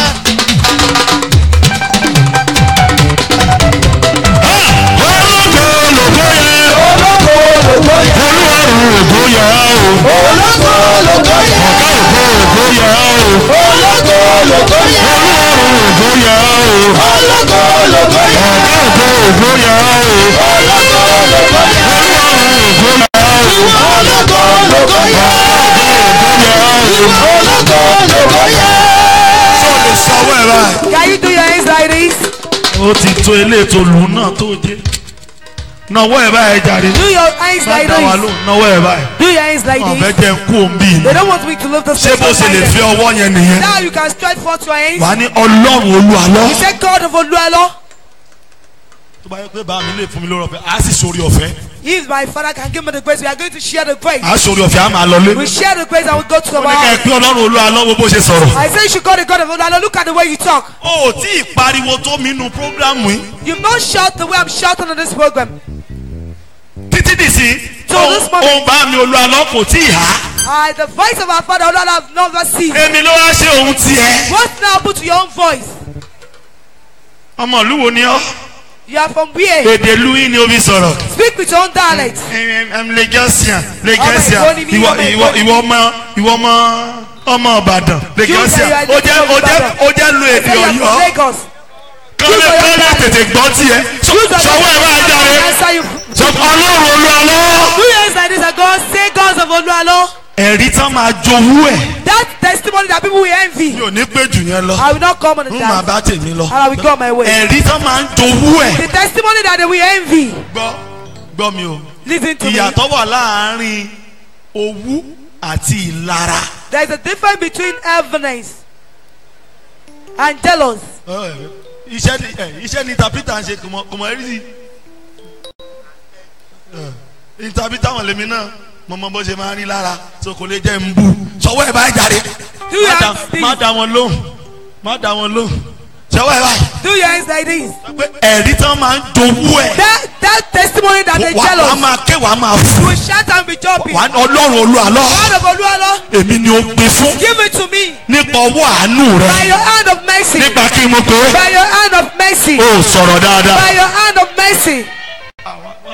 [SPEAKER 5] Ah, ológo ológo yẹ o. olúwarùn ògo yẹ o. ọ̀gá ògo ògo yẹ o. olúwarùn ògo yẹ o. ọ̀gá ògo ògo yẹ o. olúwarùn ògo yẹ o. sọ lè sọwọ́ ẹ̀ báyìí.
[SPEAKER 6] Can you do your hands like this?
[SPEAKER 5] ó ti tó eléètò lù náà tó jẹ́ náwó ẹ̀ báyìí jáde
[SPEAKER 6] Do your hands
[SPEAKER 5] má
[SPEAKER 6] like
[SPEAKER 5] dá wa
[SPEAKER 6] this.
[SPEAKER 5] lóhùn náwó ẹ̀ báyìí
[SPEAKER 6] Do your hands like
[SPEAKER 5] ọ̀bẹ
[SPEAKER 6] this.
[SPEAKER 5] jẹ́ ń kú òun bíi
[SPEAKER 6] They don't want me to lift the
[SPEAKER 5] ṣé bó ṣe lè fi ọwọ́ yẹn nìyẹn
[SPEAKER 6] Now you can stretch forth your hands.
[SPEAKER 5] wà á ní ọlọ́run olúwalọ́.
[SPEAKER 6] You say God of Oluwalo.
[SPEAKER 5] tó bá yẹ pé bá mi lè fún mi lórí ọ̀fẹ́ á sì sórí ọ̀fẹ́
[SPEAKER 6] If my father can give me the grace, we are going to share the grace.
[SPEAKER 5] á sórí ọ̀fẹ́ á máa lọ lé.
[SPEAKER 6] We share the grace and we go to the
[SPEAKER 5] ó ní ká ẹ
[SPEAKER 6] house.
[SPEAKER 5] pé ọlọ́run olúwalọ́ wo bó ṣe sọ̀rọ̀.
[SPEAKER 6] I say you should call the God of Oluwalo. Look at the way you talk.
[SPEAKER 5] ó ò tí ì pariwo tó mi nu prógrámù yìí
[SPEAKER 6] You've not shout the way I'm shouting on this program.
[SPEAKER 5] títí dìsí
[SPEAKER 6] So this moment-
[SPEAKER 5] òun bá mi olúwalọ́ kò tí ì há.
[SPEAKER 6] Uh, the voice of our father Oluwalo have never seen.
[SPEAKER 5] èmi ló wá ṣe òun tiẹ̀.
[SPEAKER 6] What now happened to your own voice?
[SPEAKER 5] ọmọ ìlú wo ni ọ́
[SPEAKER 6] You are from where?
[SPEAKER 5] èdè luí ni ó fi sọ̀rọ̀.
[SPEAKER 6] Speak with your own dialect.
[SPEAKER 5] lagosian lagosian
[SPEAKER 6] Ọmọ Èkó ni mí,
[SPEAKER 5] ìwọ
[SPEAKER 6] ọmọ
[SPEAKER 5] ìwọ
[SPEAKER 6] Èkó ni.
[SPEAKER 5] ìwọ ọmọ ìwọ ọmọ ọmọ ìbàdàn lagosian
[SPEAKER 6] You say you are
[SPEAKER 5] ó jẹ́ ó jẹ́
[SPEAKER 6] Ìbàdàn.
[SPEAKER 5] ó jẹ́ lu èdè
[SPEAKER 6] Say you are from
[SPEAKER 5] ọ̀yọ́
[SPEAKER 6] Lagos.
[SPEAKER 5] kọ́lé
[SPEAKER 6] you say you are
[SPEAKER 5] kọ́lé tètè gbọ́ tiẹ̀ sọwọ́ ẹ̀ máa jáde
[SPEAKER 6] Answer you.
[SPEAKER 5] sọ ọlọ́run olúwalọ́.
[SPEAKER 6] Do you hands like this and God say gods of Oluwalo.
[SPEAKER 5] ẹ̀rí tán máa jowú ẹ̀
[SPEAKER 6] That testimony that people will envy.
[SPEAKER 5] mi ò ní pé jù yẹn lọ
[SPEAKER 6] I will not come on the
[SPEAKER 5] n máa
[SPEAKER 6] dance.
[SPEAKER 5] bá tèmi lọ
[SPEAKER 6] And I will go my way.
[SPEAKER 5] ẹ̀rí tán máa ń jowú ẹ̀.
[SPEAKER 6] The testimony that they will envy.
[SPEAKER 5] gbọ́ gbọ́ mi o
[SPEAKER 6] Listen to me.
[SPEAKER 5] ìyàtọ̀ wà láàárín owú àti ìlara.
[SPEAKER 6] There is a difference between evidence and jealous.
[SPEAKER 5] iṣẹ́ ni ẹ, iṣẹ́ ni interpreter ń ṣe kò mọ kò mọ ẹ́rì sí. interpreter wọn lèmi náà mo mọ bó ṣe máa ń rí lára so kò lè jẹ́ ń bú sọwọ́ ẹ̀ báyìí jáde
[SPEAKER 6] Do you
[SPEAKER 5] Má dá-
[SPEAKER 6] have
[SPEAKER 5] má
[SPEAKER 6] this?
[SPEAKER 5] dá wọn lóhùn má dá wọn lóhùn sọwọ́ ẹ̀ báyìí.
[SPEAKER 6] Do your hands like this.
[SPEAKER 5] pé ẹ̀rí tán máa ń jowú ẹ̀
[SPEAKER 6] That that testimony that they
[SPEAKER 5] wà á
[SPEAKER 6] jealous.
[SPEAKER 5] máa ké wà á máa
[SPEAKER 6] You
[SPEAKER 5] fún
[SPEAKER 6] will shout and be jumping.
[SPEAKER 5] wà á ọlọ́run olú àlọ́
[SPEAKER 6] God of Oluwalo,
[SPEAKER 5] èmi ni ó gbé fún
[SPEAKER 6] give it to me
[SPEAKER 5] nípa ọwọ́ àánú
[SPEAKER 6] by
[SPEAKER 5] rẹ
[SPEAKER 6] your hand of mercy.
[SPEAKER 5] nípa kí n mọ̀ pé
[SPEAKER 6] By your hand of mercy.
[SPEAKER 5] ó sọ̀rọ̀ dáadáa.
[SPEAKER 6] By your hand of mercy.
[SPEAKER 5] wọ́n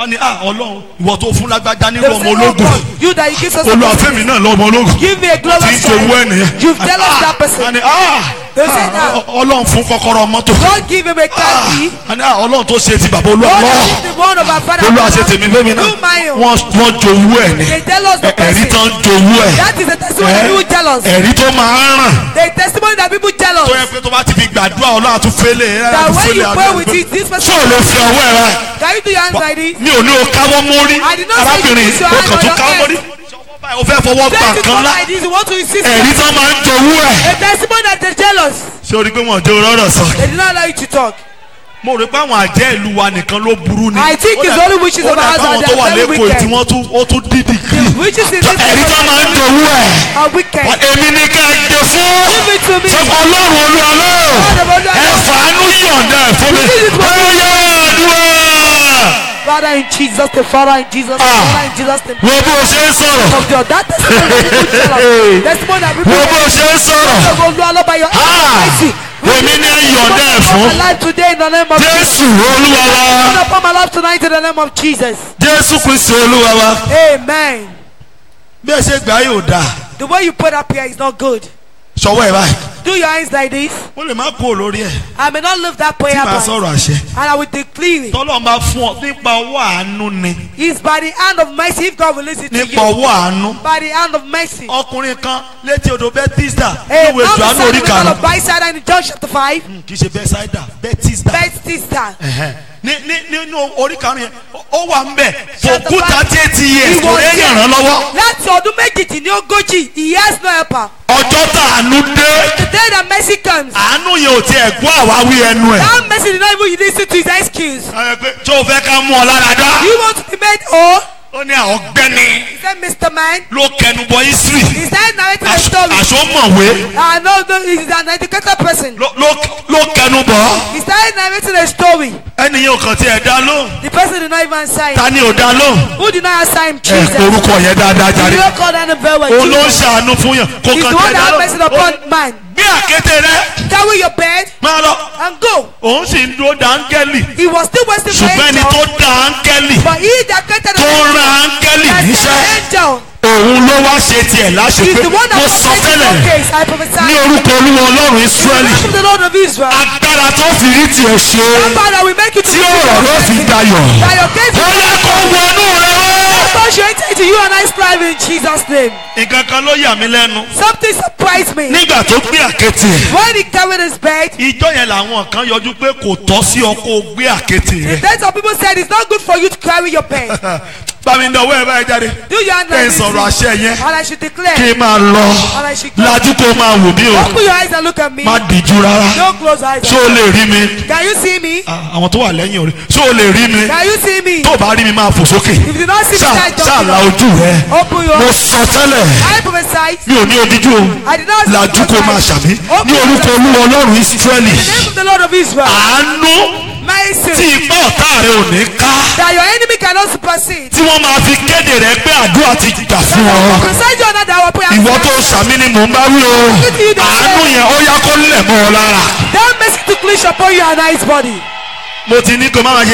[SPEAKER 5] wọ́n ní ah ọlọ́run ìwọ tó fún lágbájá
[SPEAKER 6] They
[SPEAKER 5] nírú
[SPEAKER 6] will
[SPEAKER 5] ọmọ
[SPEAKER 6] say, oh
[SPEAKER 5] ológun
[SPEAKER 6] God, you that you give us a
[SPEAKER 5] olùwàfẹ́mi náà lọ́mọ ológun
[SPEAKER 6] Give me a
[SPEAKER 5] tí
[SPEAKER 6] glorious
[SPEAKER 5] ń jowó
[SPEAKER 6] child.
[SPEAKER 5] ẹnìyẹn
[SPEAKER 6] You've jealous that
[SPEAKER 5] wọ́n
[SPEAKER 6] person.
[SPEAKER 5] ní ah
[SPEAKER 6] They will say
[SPEAKER 5] ah,
[SPEAKER 6] that.
[SPEAKER 5] ọlọ́run fún kọ́kọ́rọ́ mọ́tò
[SPEAKER 6] God give him a car key.
[SPEAKER 5] wọ́n ní ah ọlọ́run tó ṣe ti bàbá olúwa
[SPEAKER 6] God
[SPEAKER 5] lọ́wọ́
[SPEAKER 6] give the one of our father.
[SPEAKER 5] olúwa ṣe tèmi fẹ́mi náà
[SPEAKER 6] Do mine.
[SPEAKER 5] wọ́n wọ́n jowó ẹ̀ ní
[SPEAKER 6] They tell us the
[SPEAKER 5] ẹ̀rí
[SPEAKER 6] person.
[SPEAKER 5] tán jowó ẹ̀
[SPEAKER 6] That is the testimony that people jealous.
[SPEAKER 5] ẹ̀rí tó máa ń ràn
[SPEAKER 6] The testimony that people jealous.
[SPEAKER 5] tó yẹ pé tó bá ti fi gbàdúrà ọlọ́run àtúnfẹ́lẹ̀ ẹ̀
[SPEAKER 6] That when you pray
[SPEAKER 5] àtúnfẹ́lẹ̀
[SPEAKER 6] with it, this
[SPEAKER 5] tí ò
[SPEAKER 6] person.
[SPEAKER 5] lè fi ọwọ́ ẹ̀ rà
[SPEAKER 6] Can you do your hands like this?
[SPEAKER 5] mi ò ní o káwọ́ mórí
[SPEAKER 6] I did not say
[SPEAKER 5] arábìnrin
[SPEAKER 6] you put your
[SPEAKER 5] o
[SPEAKER 6] hand
[SPEAKER 5] kàn
[SPEAKER 6] on
[SPEAKER 5] tún
[SPEAKER 6] your
[SPEAKER 5] káwọ́
[SPEAKER 6] head.
[SPEAKER 5] mórí o fẹ́ fọwọ́ gbà
[SPEAKER 6] Then you
[SPEAKER 5] kan
[SPEAKER 6] come
[SPEAKER 5] lá
[SPEAKER 6] like this, you want to insist.
[SPEAKER 5] ẹ̀rí tán máa ń jowó ẹ̀
[SPEAKER 6] A testimony that they're jealous.
[SPEAKER 5] ṣé o rí pé wọ́n jẹ́ rọ́rọ̀ sọ.
[SPEAKER 6] They did not allow you to talk.
[SPEAKER 5] mo rò pé àwọn àjẹ́ ìlú wa nìkan ló burú ni.
[SPEAKER 6] I think
[SPEAKER 5] Ó
[SPEAKER 6] it's
[SPEAKER 5] dà-
[SPEAKER 6] only witches
[SPEAKER 5] ó
[SPEAKER 6] of
[SPEAKER 5] dà
[SPEAKER 6] ours
[SPEAKER 5] káwọn
[SPEAKER 6] that
[SPEAKER 5] tó wà
[SPEAKER 6] are very
[SPEAKER 5] lẹ́kọ̀ọ́
[SPEAKER 6] wicked.
[SPEAKER 5] tí wọ́n tún ó tún dídì kiri.
[SPEAKER 6] Which is in this
[SPEAKER 5] ẹ̀rí tán máa ń jowó ẹ̀.
[SPEAKER 6] are wicked.
[SPEAKER 5] èmi ní ká ẹ gbé fún.
[SPEAKER 6] Give it to me.
[SPEAKER 5] sọ ọlọ́run olúwa lọ́wọ́
[SPEAKER 6] Father, Olúwa
[SPEAKER 5] ẹ
[SPEAKER 6] lọ́wọ́.
[SPEAKER 5] fàánú yọ̀ǹda ẹ̀ fún mi.
[SPEAKER 6] This is what-
[SPEAKER 5] ó yẹ àdúrà.
[SPEAKER 6] Father in Jesus, the Father in Jesus, the
[SPEAKER 5] Ah.
[SPEAKER 6] Father in Jesus, the
[SPEAKER 5] wo bó o ṣe ń sọ̀rọ̀.
[SPEAKER 6] of God. That testimony that people jealous. Testimony that people
[SPEAKER 5] wo bó o ṣe ń sọ̀rọ̀.
[SPEAKER 6] Go Lord, Lord, by your
[SPEAKER 5] Ah.
[SPEAKER 6] mercy.
[SPEAKER 5] èmi ní yọ̀ǹda ẹ̀ fún.
[SPEAKER 6] my life today in the name of Jesus.
[SPEAKER 5] jésù olúwa wa.
[SPEAKER 6] Turn upon my life tonight in the name of Jesus.
[SPEAKER 5] jésù kristu olúwa wa.
[SPEAKER 6] Amen.
[SPEAKER 5] bí ẹ ṣe gbà yóò dáa.
[SPEAKER 6] The way you put up here is not good.
[SPEAKER 5] sọwọ́ ẹ̀ báyìí.
[SPEAKER 6] Do your hands like this.
[SPEAKER 5] mo lè má kú olórí ẹ̀.
[SPEAKER 6] I may not live that
[SPEAKER 5] tí
[SPEAKER 6] prayer
[SPEAKER 5] màá
[SPEAKER 6] point.
[SPEAKER 5] sọ̀rọ̀ àṣẹ.
[SPEAKER 6] And I will declare it.
[SPEAKER 5] tọ́lọ́ bá fún ọ nípa ọwọ́ àánú ni.
[SPEAKER 6] It's by the hand of mercy if God will listen to
[SPEAKER 5] nípa
[SPEAKER 6] you.
[SPEAKER 5] ọwọ́ àánú.
[SPEAKER 6] By the hand of mercy.
[SPEAKER 5] ọkùnrin kan létí odò bẹ́tísítà
[SPEAKER 6] Hey,
[SPEAKER 5] níwèé
[SPEAKER 6] now
[SPEAKER 5] johannu
[SPEAKER 6] beside
[SPEAKER 5] orí
[SPEAKER 6] the middle
[SPEAKER 5] karùn-ún.
[SPEAKER 6] of Byside in John chapter 5.
[SPEAKER 5] kì í ṣe bẹ́sáídà bẹ́tísítà.
[SPEAKER 6] Bethesda.
[SPEAKER 5] Ẹ̀hẹ́n. ní ní nínú orí karùn-ún yẹn ó wà ń bẹ̀
[SPEAKER 6] Chapter
[SPEAKER 5] fòkúta
[SPEAKER 6] five.
[SPEAKER 5] tí eighty years
[SPEAKER 6] He
[SPEAKER 5] kò
[SPEAKER 6] was
[SPEAKER 5] lè
[SPEAKER 6] there.
[SPEAKER 5] yàn án lọ́wọ́.
[SPEAKER 6] Láti ọdún méjìdínlógójì, he has no helper.
[SPEAKER 5] ọjọ́ tá àánú dé
[SPEAKER 6] The day that mercy comes,
[SPEAKER 5] àánú yẹn ò tiẹ̀ gbọ́ àwáwí ẹnu ẹ̀.
[SPEAKER 6] that mercy did not even listen to his excuse.
[SPEAKER 5] Ẹ pé tó o fẹ́ ká mú ọ lára dá.
[SPEAKER 6] You want to be made whole?
[SPEAKER 5] ó ní àwọn ọ̀gbẹ́ni
[SPEAKER 6] He said, Mr. Man.
[SPEAKER 5] ló kẹnu bọ history.
[SPEAKER 6] He started narrating a story.
[SPEAKER 5] àṣọ mọ̀wé
[SPEAKER 6] I know no, he's an educated person.
[SPEAKER 5] ló ló- ló kẹnu bọ̀.
[SPEAKER 6] He started narrating a story.
[SPEAKER 5] ẹnìyẹn ò kàn tiẹ̀ dá lóhùn.
[SPEAKER 6] The person did not even answer him.
[SPEAKER 5] ta ni ò dá lóhùn.
[SPEAKER 6] Who did not answer him?
[SPEAKER 5] ẹ
[SPEAKER 6] Jesus.
[SPEAKER 5] orúkọ yẹn dáadáa
[SPEAKER 6] He
[SPEAKER 5] jáde.
[SPEAKER 6] did not call that very well.
[SPEAKER 5] òun ló ń
[SPEAKER 6] Jesus.
[SPEAKER 5] ṣàánú fún yàn kò
[SPEAKER 6] He's the
[SPEAKER 5] kàn
[SPEAKER 6] one
[SPEAKER 5] tiẹ̀
[SPEAKER 6] that
[SPEAKER 5] dá
[SPEAKER 6] had mercy
[SPEAKER 5] lóhùn.
[SPEAKER 6] upon man.
[SPEAKER 5] gbé àkété rẹ
[SPEAKER 6] Carry your bed
[SPEAKER 5] máa lọ.
[SPEAKER 6] and go.
[SPEAKER 5] òun sì ń dúró da áńgẹ́lì.
[SPEAKER 6] He was still wasting for
[SPEAKER 5] ṣùgbọ́n ẹni tó
[SPEAKER 6] angel.
[SPEAKER 5] da áńgẹ́lì
[SPEAKER 6] But he that created
[SPEAKER 5] tó
[SPEAKER 6] an
[SPEAKER 5] ń ran áńgẹ́lì
[SPEAKER 6] angel,
[SPEAKER 5] níṣẹ́
[SPEAKER 6] angel.
[SPEAKER 5] òun ló wá ṣe tiẹ̀
[SPEAKER 6] He's
[SPEAKER 5] láṣepé
[SPEAKER 6] the one that
[SPEAKER 5] mo sọ
[SPEAKER 6] protects
[SPEAKER 5] tẹ́lẹ̀
[SPEAKER 6] your case. I
[SPEAKER 5] ní
[SPEAKER 6] prophesy.
[SPEAKER 5] orúkọ olúwa ọlọ́run
[SPEAKER 6] In the
[SPEAKER 5] ísírẹ́lì
[SPEAKER 6] name of the Lord of Israel.
[SPEAKER 5] agbára tó fi rí tiẹ̀ ṣe
[SPEAKER 6] Father, we make you to
[SPEAKER 5] tí ọ̀rọ̀ ló fi dayọ̀
[SPEAKER 6] That your case
[SPEAKER 5] ó yẹ kó wọnú rẹ wá.
[SPEAKER 6] God should enter into you and I strive in Jesus' name.
[SPEAKER 5] nǹkan kan ló yà mí lẹ́nu
[SPEAKER 6] Something surprised me.
[SPEAKER 5] nígbà tó gbé àkété ẹ̀
[SPEAKER 6] When he carried his bed,
[SPEAKER 5] ìjọ yẹn làwọn kan yọjú pé kò tọ́ sí ọ kó o gbé àkété
[SPEAKER 6] the
[SPEAKER 5] rẹ
[SPEAKER 6] dead of people said it's not good for you to carry your bed.
[SPEAKER 5] bámi ń dọwọ́ ẹ̀ báyìí jáde
[SPEAKER 6] Do your hand
[SPEAKER 5] kí n
[SPEAKER 6] like this.
[SPEAKER 5] sọ̀rọ̀ àṣẹ yẹn
[SPEAKER 6] And I should
[SPEAKER 5] kí
[SPEAKER 6] declare.
[SPEAKER 5] n máa lọ
[SPEAKER 6] And I should go.
[SPEAKER 5] lajú kó máa wò mí o
[SPEAKER 6] Open your eyes and look at me.
[SPEAKER 5] má dìjú rárá
[SPEAKER 6] Don't close your eyes.
[SPEAKER 5] ṣé o lè rí mi
[SPEAKER 6] Can you see me?
[SPEAKER 5] Ah, àwọn tó wà lẹ́yìn orí ṣé o lè rí mi
[SPEAKER 6] Can you see me?
[SPEAKER 5] tó o bá rí mi máa fò sókè
[SPEAKER 6] If you do not see me,
[SPEAKER 5] ṣáà
[SPEAKER 6] guys,
[SPEAKER 5] ṣáà
[SPEAKER 6] don't
[SPEAKER 5] la ojú rẹ
[SPEAKER 6] Open your
[SPEAKER 5] mo
[SPEAKER 6] eyes.
[SPEAKER 5] sọ tẹ́lẹ̀
[SPEAKER 6] I prophesy.
[SPEAKER 5] mi ò ní odíjú o
[SPEAKER 6] I did not see
[SPEAKER 5] lajú kó máa ṣàmì
[SPEAKER 6] Open
[SPEAKER 5] ní
[SPEAKER 6] your
[SPEAKER 5] orúkọ
[SPEAKER 6] eyes.
[SPEAKER 5] olúwa ọlọ́run ísírẹ́lì
[SPEAKER 6] In the name of the Lord of Israel.
[SPEAKER 5] àánú tí
[SPEAKER 6] Mercy.
[SPEAKER 5] ipá ọ̀tá rẹ ò ní ká
[SPEAKER 6] That your enemy cannot supersede.
[SPEAKER 5] tí wọ́n máa fi kéde rẹ pé àdúrà ti gbà fún ọ
[SPEAKER 6] Prophesy you another our prayer.
[SPEAKER 5] ìwọ tó sàmì ni mò ń bá wí o àánú yẹn ó yá kó lẹ̀ mọ́ ọ lára
[SPEAKER 6] That mercy to cleanse upon your nice body.
[SPEAKER 5] mo ti ní kó má máa ṣe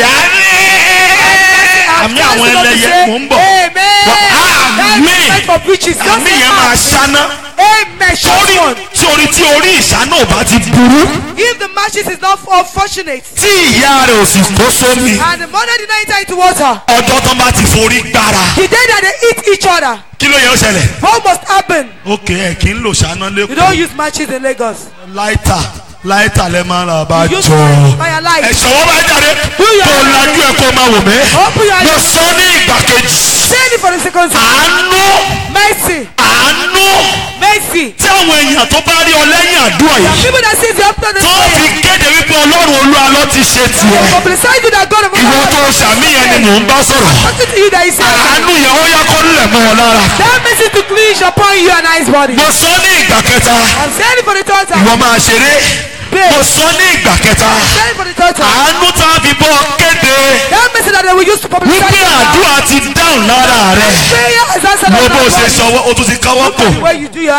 [SPEAKER 5] àmì àwọn ẹlẹ́yẹ mò ń bọ̀
[SPEAKER 6] Amen.
[SPEAKER 5] Àmín.
[SPEAKER 6] That's meant for preachers. Don't
[SPEAKER 5] àmì
[SPEAKER 6] say
[SPEAKER 5] yẹn máa
[SPEAKER 6] amen.
[SPEAKER 5] ṣáná
[SPEAKER 6] Amen. Short
[SPEAKER 5] torí
[SPEAKER 6] one.
[SPEAKER 5] torí tí orí ìṣáná ò bá ti burú
[SPEAKER 6] If the matches is not unfortunate
[SPEAKER 5] tí ìyá rẹ̀ ò sì kó sómi
[SPEAKER 6] and the mother did not enter into water,
[SPEAKER 5] ọjọ́ tán bá ti forí gbára
[SPEAKER 6] the day that they eat each other,
[SPEAKER 5] kí ló yẹ ó ṣẹlẹ̀.
[SPEAKER 6] what must happen?
[SPEAKER 5] ok ẹ kì í lò ṣáná
[SPEAKER 6] You don't
[SPEAKER 5] lẹ́kọ̀ọ́
[SPEAKER 6] use matches in Lagos.
[SPEAKER 5] láìtà láìtà lẹ máa ra bá
[SPEAKER 6] You use
[SPEAKER 5] jọ.
[SPEAKER 6] fire light.
[SPEAKER 5] ẹ̀sọ́ wọn bá jáde
[SPEAKER 6] your
[SPEAKER 5] kó
[SPEAKER 6] eyes.
[SPEAKER 5] lajú ẹ̀ kó máa wò mí.
[SPEAKER 6] Open your
[SPEAKER 5] mo
[SPEAKER 6] eyes.
[SPEAKER 5] sọ ní ìgbà kejì.
[SPEAKER 6] Say it for the second time.
[SPEAKER 5] àánú
[SPEAKER 6] Mercy.
[SPEAKER 5] àánú
[SPEAKER 6] Mercy.
[SPEAKER 5] tí àwọn èèyàn tó bá rí ọ lẹ́yìn àdúrà
[SPEAKER 6] There are
[SPEAKER 5] yìí
[SPEAKER 6] people that see the after the
[SPEAKER 5] tó fi
[SPEAKER 6] prayer.
[SPEAKER 5] kéde wípé ọlọ́run olúwa ló ti ṣe tiẹ̀.
[SPEAKER 6] Publicize you that God of
[SPEAKER 5] ìwọ tó sàmì yẹn ni mò ń bá sọ̀rọ̀.
[SPEAKER 6] Talking to you that is saying
[SPEAKER 5] àánú yẹn ó yá kó lẹ̀ mọ́ ọ lára.
[SPEAKER 6] that mercy to cleanse upon you and nice body.
[SPEAKER 5] mo sọ ní ìgbà kẹta
[SPEAKER 6] I'm saying it for the third time.
[SPEAKER 5] ìwọ máa ṣeré. mo sọ ní ìgbà kẹta
[SPEAKER 6] Saying it for the third time.
[SPEAKER 5] àánú tá a fi bọ́ ọ kéde.
[SPEAKER 6] That mercy that they will use to publicize
[SPEAKER 5] wípé
[SPEAKER 6] you now.
[SPEAKER 5] àdúrà ti dáhùn lára rẹ
[SPEAKER 6] Prayer is answered
[SPEAKER 5] wo
[SPEAKER 6] on
[SPEAKER 5] bó
[SPEAKER 6] that
[SPEAKER 5] ṣe
[SPEAKER 6] body.
[SPEAKER 5] sọwọ́ o tún ti káwọ́ pò
[SPEAKER 6] Where you do your eye.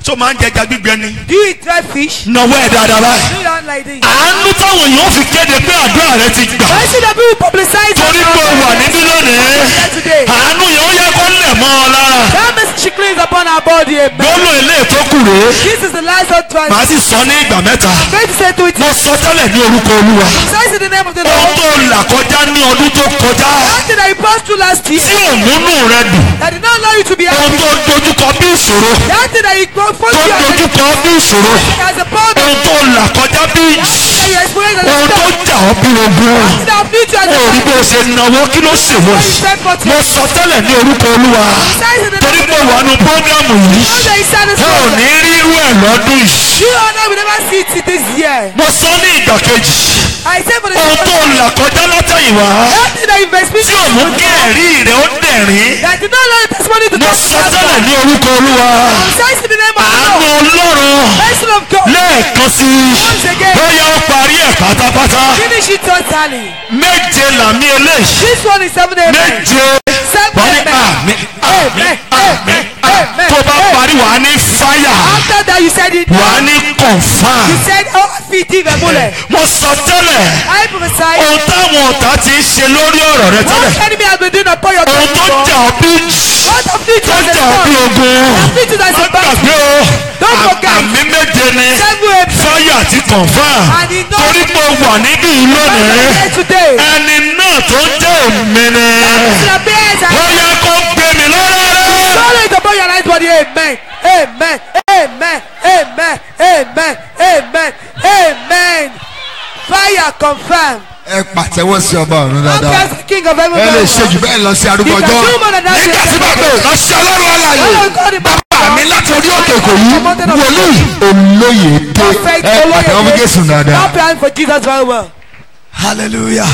[SPEAKER 5] tó máa ń jẹja gbígbẹ ni.
[SPEAKER 6] Do you eat dry fish?
[SPEAKER 5] nọwọ́ ẹ̀ dáadáa báyìí.
[SPEAKER 6] Do you not like this?
[SPEAKER 5] àánú táwọn èèyàn fi kéde pé àdúrà rẹ ti gbà.
[SPEAKER 6] Why should the people publicize
[SPEAKER 5] torí pé o wà níbí lónìí.
[SPEAKER 6] today?
[SPEAKER 5] àánú yẹn ó yẹ kó lẹ̀ mọ́ ọ lára.
[SPEAKER 6] That means she cleans upon our body. Amen.
[SPEAKER 5] gbóló ilé tó kù rèé.
[SPEAKER 6] This is the last of twice.
[SPEAKER 5] màá sì sọ ní ìgbà mẹ́ta.
[SPEAKER 6] I'm going to say to it.
[SPEAKER 5] mo sọ tẹ́lẹ̀ ní orúkọ olúwa.
[SPEAKER 6] Says in the name of the
[SPEAKER 5] ohun
[SPEAKER 6] Lord.
[SPEAKER 5] tó là kọjá ní ọdún tó kọjá.
[SPEAKER 6] That thing that you passed through last year.
[SPEAKER 5] tí òmùnú rẹ dùn.
[SPEAKER 6] That did not allow you to be
[SPEAKER 5] ohun
[SPEAKER 6] happy.
[SPEAKER 5] tó dojúkọ bí ìṣòro.
[SPEAKER 6] That thing that you go
[SPEAKER 5] tó
[SPEAKER 6] first year.
[SPEAKER 5] dojúkọ bí ìṣòro.
[SPEAKER 6] As a problem.
[SPEAKER 5] ohun tó là kọjá bí
[SPEAKER 6] That you experience as a
[SPEAKER 5] ohun tó
[SPEAKER 6] storm.
[SPEAKER 5] jà ọ́ bí ogun.
[SPEAKER 6] That afflict you as a
[SPEAKER 5] ó rí
[SPEAKER 6] storm.
[SPEAKER 5] bó ṣe náwó kí ló ṣe wọ́n.
[SPEAKER 6] You said for
[SPEAKER 5] mo
[SPEAKER 6] two.
[SPEAKER 5] sọ tẹ́lẹ̀ ní orúkọ olúwa.
[SPEAKER 6] Says in the
[SPEAKER 5] torí
[SPEAKER 6] name of
[SPEAKER 5] pé
[SPEAKER 6] the
[SPEAKER 5] wà
[SPEAKER 6] Lord.
[SPEAKER 5] nù prógrámù yìí.
[SPEAKER 6] How that you
[SPEAKER 5] ẹ ò
[SPEAKER 6] satisfied.
[SPEAKER 5] ní rí irú ẹ̀ lọ́dún yìí.
[SPEAKER 6] You and I will never see it this year.
[SPEAKER 5] mo sọ ní ìgbà kejì.
[SPEAKER 6] I say for the
[SPEAKER 5] ohun tó là kọjá látẹ̀yìnwá.
[SPEAKER 6] That thing that you've experienced.
[SPEAKER 5] tí ò mú kí ẹ̀rí rẹ̀ ó dẹ̀rín.
[SPEAKER 6] That did not allow your testimony to
[SPEAKER 5] mo
[SPEAKER 6] come to
[SPEAKER 5] sọ
[SPEAKER 6] pass.
[SPEAKER 5] tẹ́lẹ̀ ní orúkọ olúwa.
[SPEAKER 6] Says in the name of the
[SPEAKER 5] àánú
[SPEAKER 6] Lord.
[SPEAKER 5] ọlọ́run
[SPEAKER 6] Person of God.
[SPEAKER 5] lẹ́ẹ̀kan sí i.
[SPEAKER 6] Once again.
[SPEAKER 5] bóyá ó parí ẹ̀ pátápátá.
[SPEAKER 6] Finish it totally.
[SPEAKER 5] méje làmí eléyìí.
[SPEAKER 6] This one is seven amen.
[SPEAKER 5] méje
[SPEAKER 6] Seven
[SPEAKER 5] wọ́n ní
[SPEAKER 6] amen.
[SPEAKER 5] àmì àmì
[SPEAKER 6] Amen.
[SPEAKER 5] àmì
[SPEAKER 6] Amen.
[SPEAKER 5] tó bá parí wàá ní fáyà
[SPEAKER 6] After that you said it.
[SPEAKER 5] wàá ní kọ̀nfàm.
[SPEAKER 6] You said oh feet even bullet.
[SPEAKER 5] mo sọ tẹ́lẹ̀
[SPEAKER 6] I prophesy.
[SPEAKER 5] ohun táwọn ọ̀tá ti ń ṣe lórí ọ̀rọ̀ rẹ
[SPEAKER 6] What
[SPEAKER 5] tẹ́lẹ̀
[SPEAKER 6] enemy has been doing upon your
[SPEAKER 5] ohun tó
[SPEAKER 6] kingdom?
[SPEAKER 5] jà ọ́ bí
[SPEAKER 6] What afflict
[SPEAKER 5] tó
[SPEAKER 6] you as a
[SPEAKER 5] jà ọ́ bí
[SPEAKER 6] storm?
[SPEAKER 5] ogun
[SPEAKER 6] Afflict you as
[SPEAKER 5] má
[SPEAKER 6] a battle.
[SPEAKER 5] gbàgbé o
[SPEAKER 6] Don't
[SPEAKER 5] à-
[SPEAKER 6] forget.
[SPEAKER 5] àmì méje ni
[SPEAKER 6] Seven amen.
[SPEAKER 5] fáyà àti kọ̀nfàm
[SPEAKER 6] And he knows-
[SPEAKER 5] torí pé o wà níbí yìí lónìí
[SPEAKER 6] Here today.
[SPEAKER 5] ẹni náà tó jẹ́ òmìnir
[SPEAKER 6] The bears
[SPEAKER 5] ó
[SPEAKER 6] are
[SPEAKER 5] yẹ kó gbé mi lọ́rẹ́ rẹ.
[SPEAKER 6] Sorry to upon your life body. Amen. Amen. Amen. Amen. Amen. Amen. Amen. Fire confirm.
[SPEAKER 3] ẹ pàtẹ́wọ́ sí ọba ọ̀run dáadáa
[SPEAKER 6] After king of heaven.
[SPEAKER 3] ẹ lè ṣe jù bẹ́ẹ̀ lọ sí arúgbó
[SPEAKER 6] You can
[SPEAKER 3] ọjọ́
[SPEAKER 6] do more than that.
[SPEAKER 3] nígbà tí bàbá ò lọ sí ọlọ́run ọ̀làyè bàbá mi láti orí òkè kò yí wòlíì olóyè dé
[SPEAKER 6] Perfect.
[SPEAKER 3] ẹ pàtẹ́wọ́ fún Jésù dáadáa.
[SPEAKER 6] Clap your hands for Jesus very well.
[SPEAKER 2] hallelujah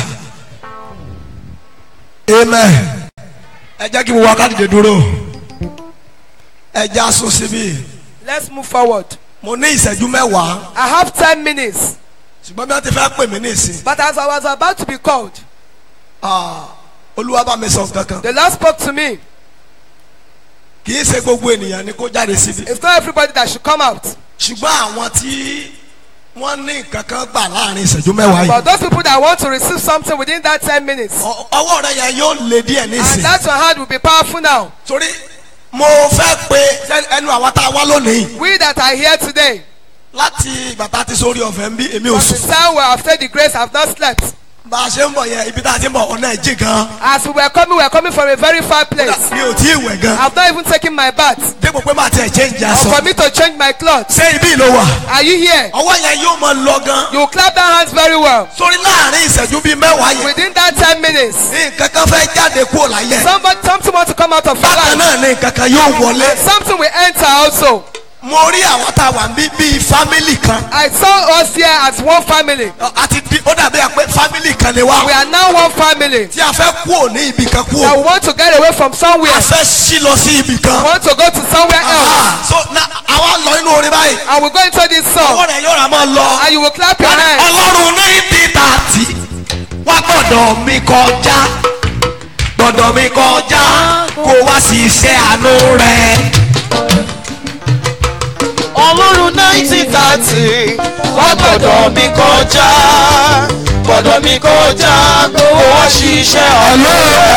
[SPEAKER 2] amen ẹ jẹ́ kí mo wá kádìdé dúró ẹ já sún síbí
[SPEAKER 4] Let's move forward.
[SPEAKER 2] mo ní ìṣẹ́jú mẹ́wàá
[SPEAKER 4] I have ten minutes.
[SPEAKER 2] ṣùgbọ́n bí wọ́n ti fẹ́ pè mí ní ìsìn
[SPEAKER 4] But as I was about to be called,
[SPEAKER 2] ah, olúwa bá mi sọ kankan
[SPEAKER 4] the Lord spoke to me.
[SPEAKER 2] kì í ṣe gbogbo ènìyàn ni kó jáde síbi
[SPEAKER 4] It's not everybody that should come out.
[SPEAKER 2] ṣùgbọ́n àwọn tí wọ́n ní nǹkan kan gbà láàrin ìṣẹ́jú mẹ́wàá
[SPEAKER 4] But
[SPEAKER 2] yìí
[SPEAKER 4] those people that want to receive something within that ten minutes,
[SPEAKER 2] ọ- ọwọ́ rẹ yẹn yóò lé díẹ̀ ní
[SPEAKER 4] and
[SPEAKER 2] ìsìn
[SPEAKER 4] that your hand will be powerful now.
[SPEAKER 2] torí mo fẹ́ pe ẹnu àwọn tá a wá lónìí
[SPEAKER 4] We that are here today,
[SPEAKER 2] láti ìgbà tá a ti sórí ọ̀fẹ́ ń bí èmi ò
[SPEAKER 4] from the
[SPEAKER 2] sùn
[SPEAKER 4] time we have obtained the grace, have not slept.
[SPEAKER 2] bá a ṣe ń bọ̀ yẹn ibi tá a ti ń bọ̀ ọ̀nà ẹ̀jì gan
[SPEAKER 4] As we were coming, we were coming from a very far place.
[SPEAKER 2] mi ò tí ì wẹ̀ gan
[SPEAKER 4] I've not even taken my bath.
[SPEAKER 2] dépò pé màá tiẹ̀ change
[SPEAKER 4] Or for
[SPEAKER 2] aṣọ
[SPEAKER 4] me to change my clothes.
[SPEAKER 2] ṣé ibi ló wà
[SPEAKER 4] Are you here?
[SPEAKER 2] ọwọ́ yẹn yóò máa lọ gan
[SPEAKER 4] You will clap that hands very well.
[SPEAKER 2] sórí láàrin ìṣẹ́jú bíi mẹ́wàá yẹn
[SPEAKER 4] Within that ten minutes,
[SPEAKER 2] nǹkan kan fẹ́ jáde kúrò láyé
[SPEAKER 4] somebody, something wants to come out of your
[SPEAKER 2] bákan
[SPEAKER 4] life.
[SPEAKER 2] náà ni nǹkan kan yóò wọlé
[SPEAKER 4] Something will enter also.
[SPEAKER 2] mo rí àwọn tá a wà ń bí bíi fámìlì kan
[SPEAKER 4] I saw us here as one family.
[SPEAKER 2] Ọ, àti di ó dàbí pé fámìlì kan ni wá
[SPEAKER 4] We are now one family.
[SPEAKER 2] tí a fẹ́ kúrò ní ibì kan
[SPEAKER 4] That
[SPEAKER 2] kúrò
[SPEAKER 4] we want to get away from somewhere.
[SPEAKER 2] a fẹ́ sí lọ sí ibì
[SPEAKER 4] We
[SPEAKER 2] kan
[SPEAKER 4] want to go to somewhere else.
[SPEAKER 2] Ah, so na àwa lọ inú orin báyìí
[SPEAKER 4] And we go into this
[SPEAKER 2] ọwọ́
[SPEAKER 4] song.
[SPEAKER 2] rẹ̀ yóò rà máa lọ.
[SPEAKER 4] And you will clap your hands.
[SPEAKER 2] ọlọ́run ní títàtì wá gbọ́dọ̀ mi kọjá gbọ́dọ̀ mi kọjá kó wá sí iṣẹ́ àánú rẹ̀.
[SPEAKER 1] ọlọ́run nineteen thirty wá gbọ́dọ̀ mi kọjá gbọ́dọ̀ mi kọjá kó wá ṣiṣẹ́ ọ̀nà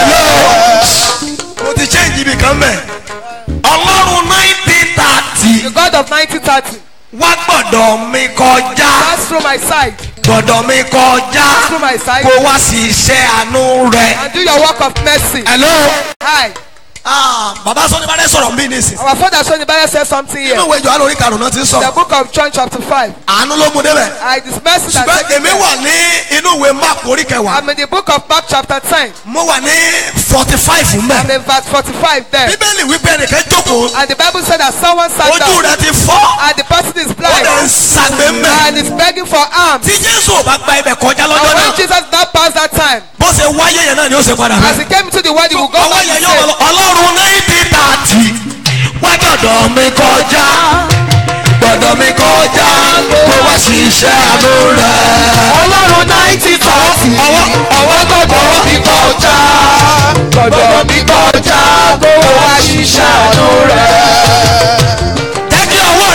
[SPEAKER 2] mo ti change ibì kan mẹ́. ọlọ́run ní títàtì
[SPEAKER 4] The God of 1930.
[SPEAKER 2] wá gbọ́dọ̀ mi kọjá
[SPEAKER 4] Pass through my side.
[SPEAKER 2] gbọ́dọ̀ mi kọjá
[SPEAKER 4] Through my side.
[SPEAKER 2] kó wá sí iṣẹ́ àánú rẹ̀.
[SPEAKER 4] And do your work of mercy.
[SPEAKER 2] hello.
[SPEAKER 4] Hi.
[SPEAKER 2] ah baba sọ ní bá dé sọ̀rọ̀ mí nísìn.
[SPEAKER 4] Our father Sonny Bible said something here.
[SPEAKER 2] nínú ìwé ìjọ àlórí karùn-ún náà ti ń
[SPEAKER 4] The
[SPEAKER 2] sọ̀rọ̀
[SPEAKER 4] book of John chapter 5.
[SPEAKER 2] àánú ló mú débẹ̀.
[SPEAKER 4] I this mercy that
[SPEAKER 2] ṣùgbọ́n
[SPEAKER 4] taken
[SPEAKER 2] èmi
[SPEAKER 4] there.
[SPEAKER 2] wà ní inú ìwé mark orí kẹwàá
[SPEAKER 4] I'm in the book of Mark chapter 10.
[SPEAKER 2] mo wà ní forty five
[SPEAKER 4] I'm
[SPEAKER 2] mẹ́.
[SPEAKER 4] in verse 45 there.
[SPEAKER 2] bíbélì wípé ẹnìkan jókòó
[SPEAKER 4] And the Bible said that someone sat
[SPEAKER 2] ojú
[SPEAKER 4] down
[SPEAKER 2] rẹ̀ ti fọ́
[SPEAKER 4] and the person is
[SPEAKER 2] ó
[SPEAKER 4] blind
[SPEAKER 2] dẹ̀ ń sàgbé mẹ́.
[SPEAKER 4] and is begging for alms.
[SPEAKER 2] tí jésù ò bá gba ibẹ̀ kọjá
[SPEAKER 4] And
[SPEAKER 2] lọ́jọ́
[SPEAKER 4] when
[SPEAKER 2] náà
[SPEAKER 4] Jesus now passed that time,
[SPEAKER 2] bó ṣe wáyé yẹn náà ni ó ṣe padà
[SPEAKER 4] as he came into the world, he will go
[SPEAKER 2] ọwọ́
[SPEAKER 4] back
[SPEAKER 2] yẹn
[SPEAKER 4] to
[SPEAKER 2] yóò
[SPEAKER 4] say,
[SPEAKER 2] lọ ọlọ́run náìtì tààtì wá gbọ́dọ̀ mi kọjá gbọ́dọ̀ mi kọjá kó wá sí iṣẹ́ àánú rẹ̀.
[SPEAKER 1] ọlọ́run nineteen thirty ọwọ́ gbọ́dọ̀ mi kọjá gbọ́dọ̀ mi kọjá kó wá ṣiṣẹ́ ọ̀nà rẹ̀.
[SPEAKER 2] jẹ́ kí ọwọ́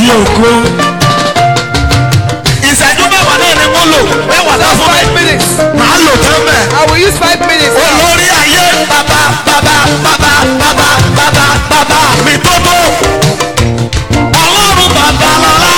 [SPEAKER 2] ògo. ìṣẹ́jú mẹ́wàá náà ni wọ́n lò mẹ́wàá náà
[SPEAKER 4] Just
[SPEAKER 2] fún
[SPEAKER 4] five
[SPEAKER 2] mi.
[SPEAKER 4] minutes.
[SPEAKER 2] màá lò tán bẹ́ẹ̀.
[SPEAKER 4] I will use five minutes. now.
[SPEAKER 2] olórí ayé bàbá bàbá bàbá bàbá bàbá bàbá mi tó tó. ọlọ́run bàbá lọ́lá.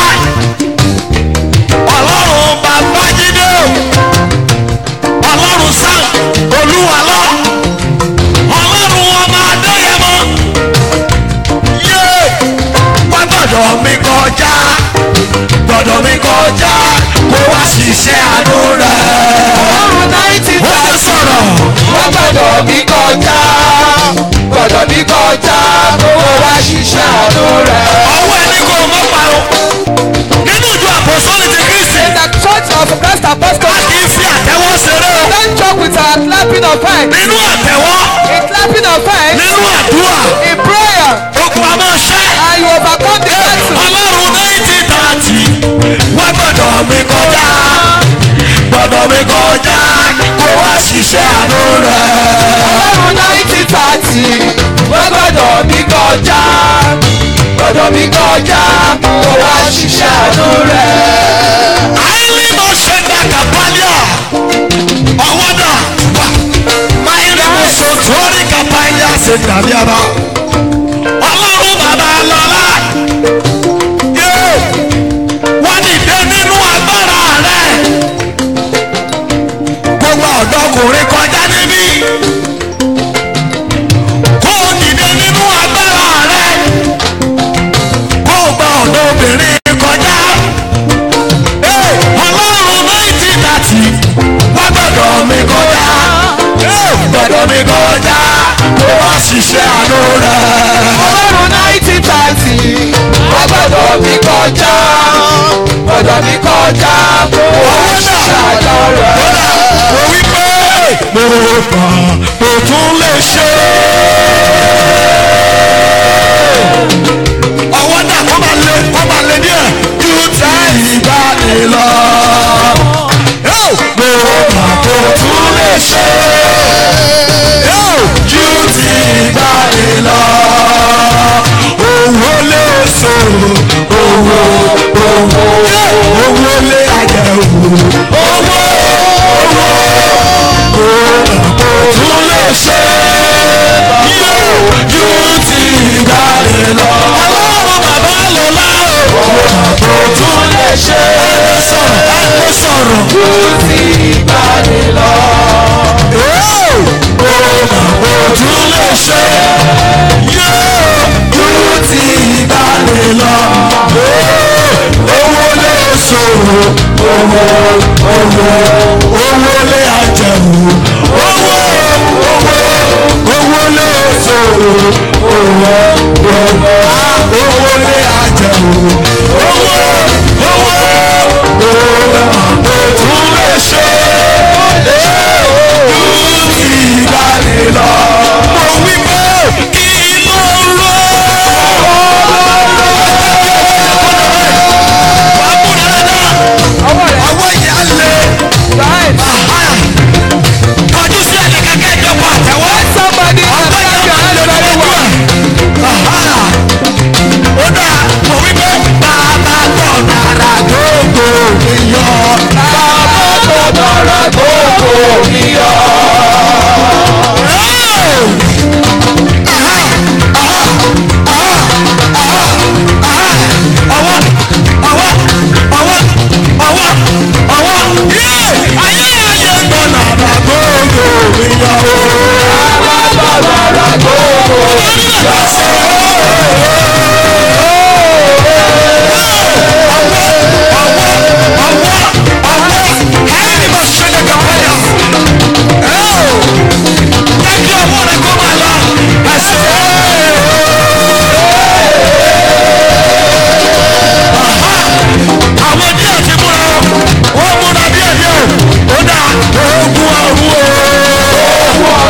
[SPEAKER 2] ọlọ́run bàbá jídé o. ọlọ́run sam olúwa lọ. ọlọ́run ọmọ adéyẹmọ. yé wá gbọ́dọ̀ mi kọjá gbọ́dọ̀ mi kọjá kó wá ṣiṣẹ́ àánú rẹ̀.
[SPEAKER 4] Ọlọ́run náìtì
[SPEAKER 2] ó ti sọ̀rọ̀.
[SPEAKER 4] wọ́n gbọ́dọ̀ mi kọjá gbọ́dọ̀ mi kọjá owó wá ṣiṣẹ́ àánú rẹ̀.
[SPEAKER 2] ọwọ́ ẹni kò mọ́ parun nínú ìjọ àpòsọ́lì ti kristi
[SPEAKER 4] In the church of Christ
[SPEAKER 2] a
[SPEAKER 4] Apostolic,
[SPEAKER 2] kì í fi àtẹ́wọ́ ṣeré o
[SPEAKER 4] don't joke with our clapping of hands.
[SPEAKER 2] nínú àtẹ́wọ́
[SPEAKER 4] In clapping of hands,
[SPEAKER 2] nínú àdúrà
[SPEAKER 4] in prayer,
[SPEAKER 2] ogun a máa ṣẹ́
[SPEAKER 4] and you overcome the battle.
[SPEAKER 2] ọlọ́run náìtì tààtì wá gbọ́dọ̀ mi kọjá gbọ́dọ̀ mi kọjá kó wá ṣiṣẹ́ àánú rẹ̀.
[SPEAKER 4] Ọlọ́run náìtì tààtì wọ́n gbọ́dọ̀ mi kọjá gbọ́dọ̀ mi kọjá owó wá ṣiṣẹ́ àánú rẹ̀.
[SPEAKER 2] àìlí mo ṣe dá kàpálíà ọwọ́ dà wá máìlì mo sọ torí kàpálíà ṣe dàbí ara ọlọ́run bàbá lọ́lá yóò wọ́n dìde nínú agbára rẹ̀ gbogbo ọ̀dọ́kùnrin kọjá níbí kó o dìde nínú agbára rẹ̀ kó o gba ọ̀dọ́bìnrin kọjá ọlọ́run náìtì tàtì wá gbọ́dọ̀ mi kọjá gbọ́dọ̀ mi kọjá kó wá ṣiṣẹ́ àánú rẹ̀.
[SPEAKER 4] ọlọ́run náìtì tààtì wọ́n gbọ́dọ̀ mi kọjá gbọ́dọ̀ mi kọjá owó wá ṣiṣẹ́ àánú rẹ̀.
[SPEAKER 2] mo wí pé mo kàn mo tún lè ṣe. ọwọ́ náà kọ́ máa lé kọ́ máa lé díẹ̀ ju ti ìgbàanì lọ. mo kàn mo tún lè ṣe. ju ti ìgbàanì lọ. owó lè so owó owó owó lè àyẹ̀wò owó tún lè ṣe yóò ju ti ìgbàlè lọ. ọlọ́run bàbá lò láàrú. kò tún lè ṣe sọ̀rọ̀ ẹ sọ̀rọ̀. ju ti ìgbàlè lọ. kò tún lè ṣe yóò ju ti ìgbàlè lọ. owó lè sòrò owó owó owó lè àjẹwò owó owó owó lè sòrò owó owó owó lè àjẹwò owó owó owó tún lè ṣe ju ti ìgbàlè lọ. mo wí pé kí ló rọ.
[SPEAKER 4] ọwọ́ rẹ̀
[SPEAKER 2] ọwọ́ yẹn á lé.
[SPEAKER 4] right.
[SPEAKER 2] kọjú sí ẹnìkan kẹjọ pa àtẹwọ́.
[SPEAKER 4] somebody can clap your hands very well.
[SPEAKER 2] ó dà mo wí pé bàbá gbọ́ dára gbogbo mi yọ.
[SPEAKER 4] bàbá gbọ́dọ̀ ra gbogbo mi yọ.
[SPEAKER 2] ọwọ́ ọwọ́ ọwọ́ ọwọ́ ọwọ́ yé ayé ayé gbọ́ dára gbogbo mi yọ.
[SPEAKER 4] bàbá gbọ́dọ̀ ra gbogbo mi yọ.
[SPEAKER 2] Ogun ọ̀run o.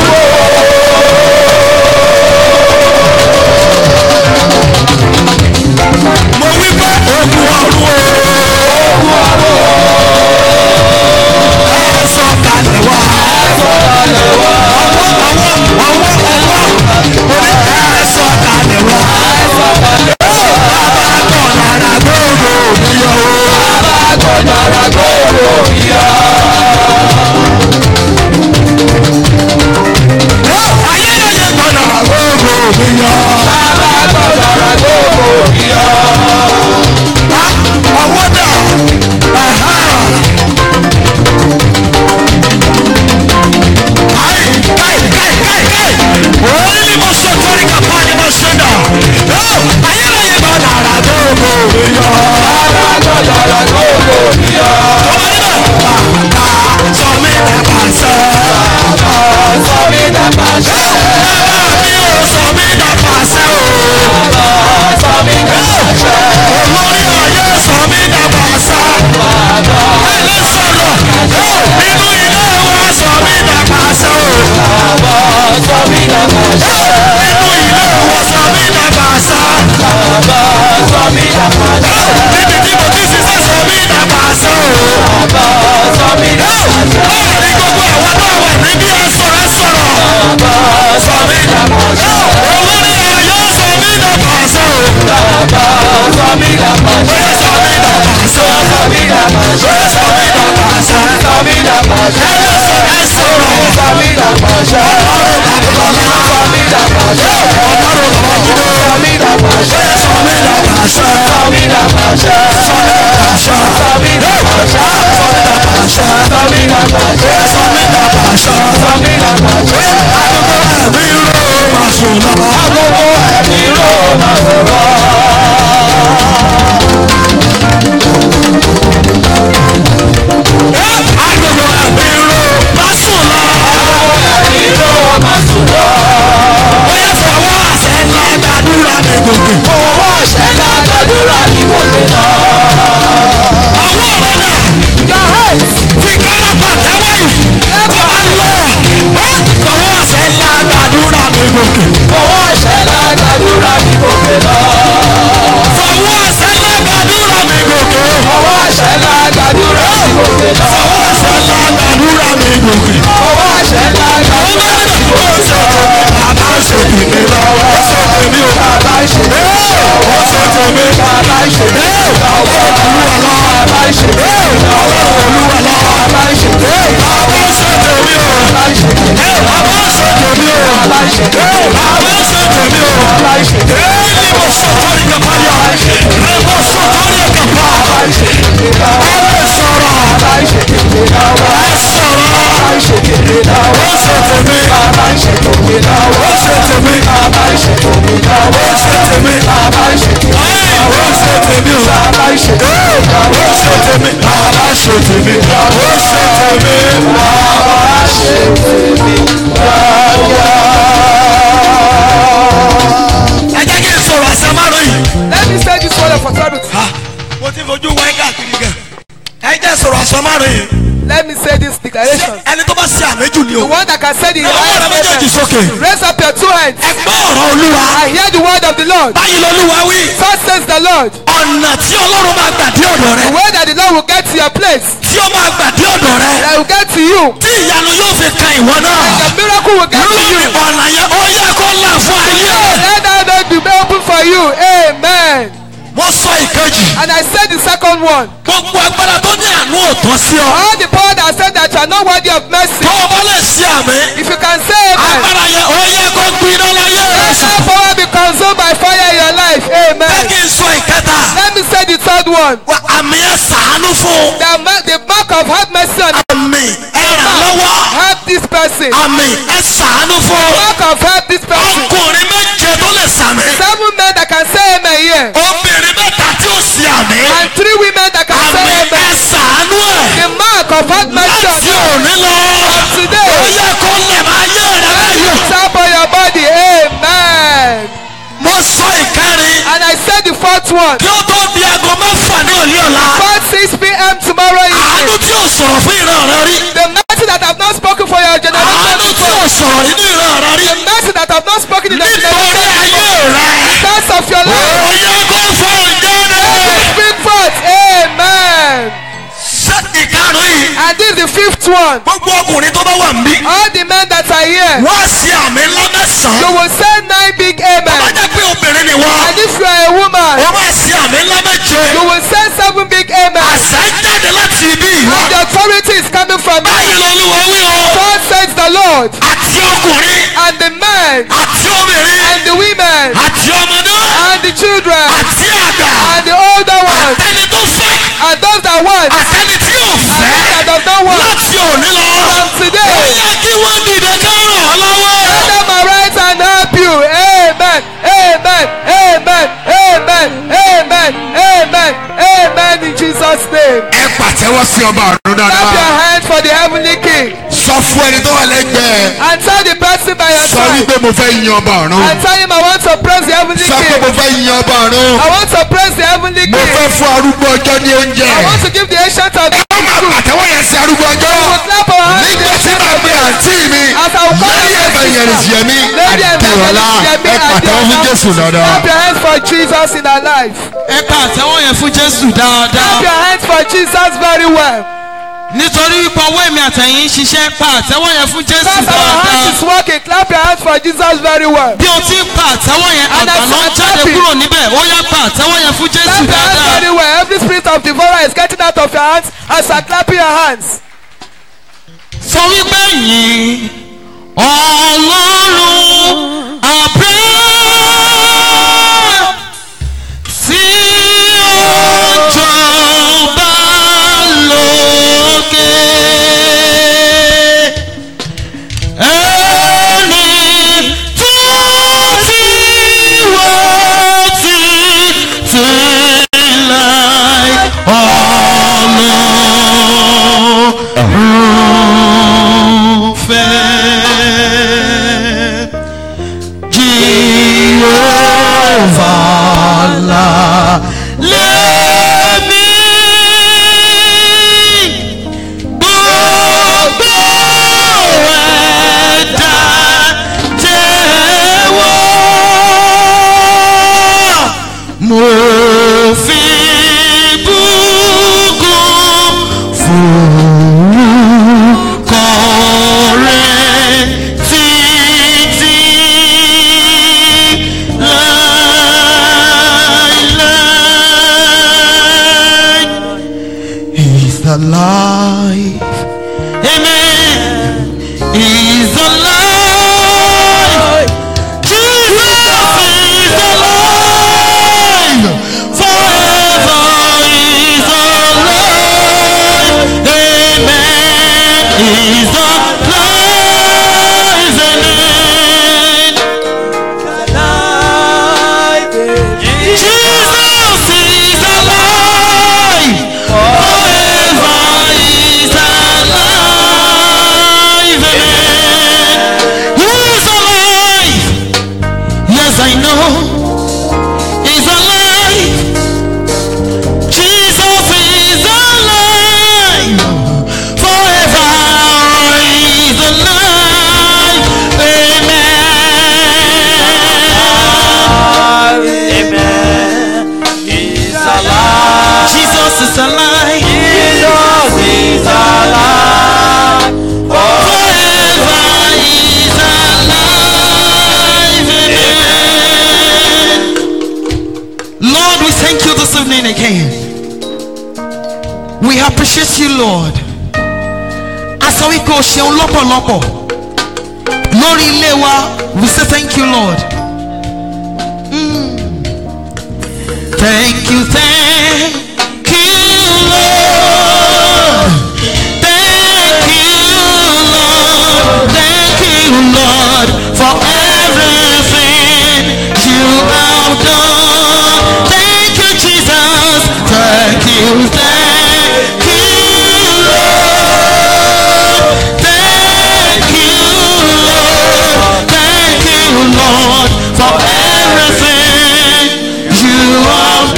[SPEAKER 2] ẹ jẹ́ kí n sọ̀rọ̀ àṣà márùn yìí.
[SPEAKER 4] Let me say this word of authority.
[SPEAKER 2] Ha, mo ti fojú wáyé káàkiri gan. ẹ jẹ́ sọ̀rọ̀ àṣà márùn yìí.
[SPEAKER 4] Let me say this declaration.
[SPEAKER 2] ẹni tó bá ṣe àméjù ni
[SPEAKER 4] The
[SPEAKER 2] o.
[SPEAKER 4] one that can say the
[SPEAKER 2] ẹ wọ́n rẹ méjèèjì
[SPEAKER 4] highest
[SPEAKER 2] sókè.
[SPEAKER 4] statement. Raise up your two hands.
[SPEAKER 2] ẹ gbọ́ ọ̀rọ̀ olúwa.
[SPEAKER 4] I hear the word of the Lord.
[SPEAKER 2] báyìí lọ́lúwa wí.
[SPEAKER 4] Thus says the Lord.
[SPEAKER 2] ọ̀nà tí ọlọ́run máa gbà dé ọ̀dọ̀ rẹ.
[SPEAKER 4] The way that the Lord will get to your place.
[SPEAKER 2] tí ó máa gbà dé ọ̀dọ̀ rẹ.
[SPEAKER 4] That will get to you.
[SPEAKER 2] tí ìyanu yóò fi kan ìwọ náà.
[SPEAKER 4] The miracle will get to
[SPEAKER 2] lórí
[SPEAKER 4] you.
[SPEAKER 2] ọ̀nà yẹn ó yẹ kó là fún ayé.
[SPEAKER 4] Let that door be open for you. Amen.
[SPEAKER 2] mo sọ ìkejì.
[SPEAKER 4] And I said the second one.
[SPEAKER 2] gbogbo agbára tó ní àánú òtán sí ọ.
[SPEAKER 4] All the power that said that you are not worthy of mercy.
[SPEAKER 2] tó o bá lè ṣe àmì.
[SPEAKER 4] If you can say amen.
[SPEAKER 2] agbára yẹn ó yẹ kó gbiná láyé rẹ.
[SPEAKER 4] Let that power be consumed by fire in your life.
[SPEAKER 2] ẹ
[SPEAKER 4] Amen.
[SPEAKER 2] kí n sọ ìkẹta.
[SPEAKER 4] Let me say the third one.
[SPEAKER 2] wa àmì ẹ sàánú fún.
[SPEAKER 4] The, ma- the mark of have mercy on
[SPEAKER 2] àmì ẹ ràn lọ́wọ́.
[SPEAKER 4] help this person.
[SPEAKER 2] àmì ẹ sàánú fún.
[SPEAKER 4] Mark of help this person.
[SPEAKER 2] ọkùnrin méje tó lè sàmì.
[SPEAKER 4] Seven men that can say amen here.
[SPEAKER 2] obìnrin mẹ́ta tí ó sì àmì.
[SPEAKER 4] And three women that can
[SPEAKER 2] àmì
[SPEAKER 4] say
[SPEAKER 2] ẹ
[SPEAKER 4] amen.
[SPEAKER 2] sàánú ẹ̀.
[SPEAKER 4] The mark of have mercy on
[SPEAKER 2] láti
[SPEAKER 4] you.
[SPEAKER 2] òní lọ.
[SPEAKER 4] Today.
[SPEAKER 2] ó yẹ kó lè máa yé rẹ báyìí.
[SPEAKER 4] Tap on your body. Amen.
[SPEAKER 2] mo sọ ìkẹrin.
[SPEAKER 4] And I said the fourth one.
[SPEAKER 2] kí ó tó di aago mẹ́fà ní òní ọ̀la.
[SPEAKER 4] 4 6 p.m. tomorrow
[SPEAKER 2] àánú
[SPEAKER 4] evening.
[SPEAKER 2] tí ò sọ̀rọ̀ fún ìran rẹ rí.
[SPEAKER 4] The mercy that have not spoken for your generation
[SPEAKER 2] àánú tí ò
[SPEAKER 4] before.
[SPEAKER 2] sọ̀rọ̀ nínú ìran rẹ rí.
[SPEAKER 4] The mercy that have not spoken in the
[SPEAKER 2] nítorí
[SPEAKER 4] generation
[SPEAKER 2] ayé
[SPEAKER 4] before.
[SPEAKER 2] rẹ.
[SPEAKER 4] Because of your life.
[SPEAKER 2] ó yẹ kó fọ ìjáde.
[SPEAKER 4] Speak forth. Amen.
[SPEAKER 2] ṣé ìkarùn yìí.
[SPEAKER 4] And this is the fifth one.
[SPEAKER 2] gbogbo ọkùnrin tó bá wà ń bí.
[SPEAKER 4] All the men that are here.
[SPEAKER 2] wọ́n á ṣe àmì ńlá
[SPEAKER 4] You
[SPEAKER 2] mẹ́sàn-án.
[SPEAKER 4] will say nine big
[SPEAKER 2] bá
[SPEAKER 4] amen.
[SPEAKER 2] jẹ́ pé obìnrin ni wọ́n.
[SPEAKER 4] And if you are a woman.
[SPEAKER 2] wọ́n máa ṣe àmì ńlá méje.
[SPEAKER 4] You will say seven big amen.
[SPEAKER 2] àṣà jáde láti ibi ìwọ.
[SPEAKER 4] And the authority is coming from
[SPEAKER 2] báyìí
[SPEAKER 4] you.
[SPEAKER 2] lolúwa wí o.
[SPEAKER 4] God says the Lord.
[SPEAKER 2] àti ọkùnrin.
[SPEAKER 4] And the men.
[SPEAKER 2] àti obìnrin.
[SPEAKER 4] And the women.
[SPEAKER 2] àti ọmọdé.
[SPEAKER 4] And the children.
[SPEAKER 2] àti àgbà.
[SPEAKER 4] And the older ones.
[SPEAKER 2] àtẹni tó fẹ́.
[SPEAKER 4] And those that want.
[SPEAKER 2] àtẹni tí ò
[SPEAKER 4] And
[SPEAKER 2] fẹ́.
[SPEAKER 4] those that does not want.
[SPEAKER 2] láti òní lọ.
[SPEAKER 4] From today.
[SPEAKER 2] ó yẹ kí wọ́n dìde ká ràn ọ́ lọ́wọ́.
[SPEAKER 4] Let them arise and help you. Amen. Amen. Amen. Amen. Amen. Amen. Amen. In Jesus' name.
[SPEAKER 3] ẹ pàtẹ́wọ́ sí ọba ọ̀run
[SPEAKER 4] Clap your
[SPEAKER 3] dáadáa.
[SPEAKER 4] hands for the heavenly King.
[SPEAKER 3] sọ fún ẹni tó wà lẹ́gbẹ̀ẹ́.
[SPEAKER 4] And tell the person by your
[SPEAKER 3] sọ
[SPEAKER 4] side.
[SPEAKER 3] wípé mo fẹ́ yin ọba ọ̀run.
[SPEAKER 4] And tell him I want to praise the heavenly
[SPEAKER 3] sọ pé
[SPEAKER 4] King.
[SPEAKER 3] mo fẹ́ yin ọba ọ̀run.
[SPEAKER 4] I want to praise the heavenly
[SPEAKER 3] mo
[SPEAKER 4] King.
[SPEAKER 3] fẹ́ fún arúgbó ọjọ́ ní oúnjẹ.
[SPEAKER 4] I want to give the ancient of days
[SPEAKER 3] ó máa
[SPEAKER 4] food.
[SPEAKER 3] pàtẹ́wọ́ yẹn sí arúgbó ọjọ́.
[SPEAKER 4] We will clap our hands to
[SPEAKER 3] nígbà
[SPEAKER 4] the
[SPEAKER 3] tí
[SPEAKER 4] ancient
[SPEAKER 3] màá
[SPEAKER 4] of
[SPEAKER 3] pe
[SPEAKER 4] days.
[SPEAKER 3] àǹtí mi.
[SPEAKER 4] As I will call
[SPEAKER 3] lórí
[SPEAKER 4] you
[SPEAKER 3] ẹ̀fẹ̀ yẹn
[SPEAKER 4] sister.
[SPEAKER 3] nìyẹn mi.
[SPEAKER 4] Lady
[SPEAKER 3] àdìrọ̀lá
[SPEAKER 4] Evangelist Yemi
[SPEAKER 3] ẹ pàtẹ́wọ́ fún
[SPEAKER 4] Adiola.
[SPEAKER 3] Jésù dáadáa.
[SPEAKER 4] Clap your hands for Jesus in our life.
[SPEAKER 7] ẹ pa àtẹ́wọ́ yẹn fún jésù
[SPEAKER 4] Clap
[SPEAKER 7] dáadáa
[SPEAKER 4] your hands for Jesus very well.
[SPEAKER 7] nítorí wípé ọwọ́ èmi àtẹ̀yìn ń ṣiṣẹ́ pa àtẹ́wọ́ yẹn fún jésù
[SPEAKER 4] Clap our hands
[SPEAKER 7] dáadáa
[SPEAKER 4] is working. Clap your hands for Jesus very well.
[SPEAKER 7] bí o ti ń pa àtẹ́wọ́ yẹn
[SPEAKER 4] And as
[SPEAKER 7] àgbàná
[SPEAKER 4] I'm
[SPEAKER 7] jáde
[SPEAKER 4] clapping.
[SPEAKER 7] kúrò níbẹ̀ ó yá pa àtẹ́wọ́ yẹn fún jésù
[SPEAKER 4] Clap your hands
[SPEAKER 7] dáadáa
[SPEAKER 4] very well. Every spirit of devourer is getting out of your hands as you are clapping your hands.
[SPEAKER 7] sọ wípé yìn ọlọ́run Abraham tí ó jọba lókè. Ẹni tó ti wá ti ti láì ọlọ́run fẹ́. Jehovah la lẹ́mí gbogbo ẹ̀dá jẹ́wọ́ mo fi bùkún forúkọ rẹ̀ títí láíláí.
[SPEAKER 3] He's alive.
[SPEAKER 7] Amen. He's alive. Jesus is alive. Forever He's alive. Amen. He's alive. Amen. Jesus is alive. Forever He's alive. Amen. He's alive. Yes, I know. He's alive. Jesus is alive. Forever He's alive. Amen. Jesus is alive. Forever He's alive. Amen. Lord, we thank you this evening again. We appreciate you, Lord. A sọ wípé o ṣeun lọ́pọ̀lọpọ̀ lórí ilé wa. We say thank you, Lord. Mm. Thank you, thank you, Lord. Thank you, Lord. Thank you, Lord, for everything you have done. Thank you, Jesus. Thank you, thank you, Lord. Thank you, Lord. Thank you, Lord, for everything you have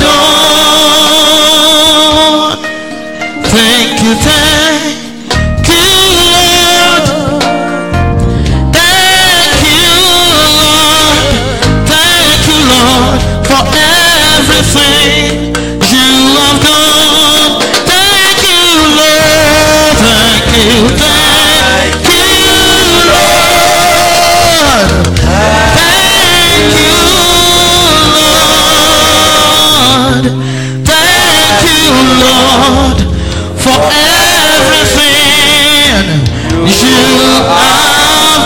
[SPEAKER 7] done. Thank you, thank you, Lord. Thank you, Lord. Thank you, Lord, for everything you have done. Thank you, Lord. Thank you, thank you, Lord. Thank you, Lord. Thank you, Lord, for everything you have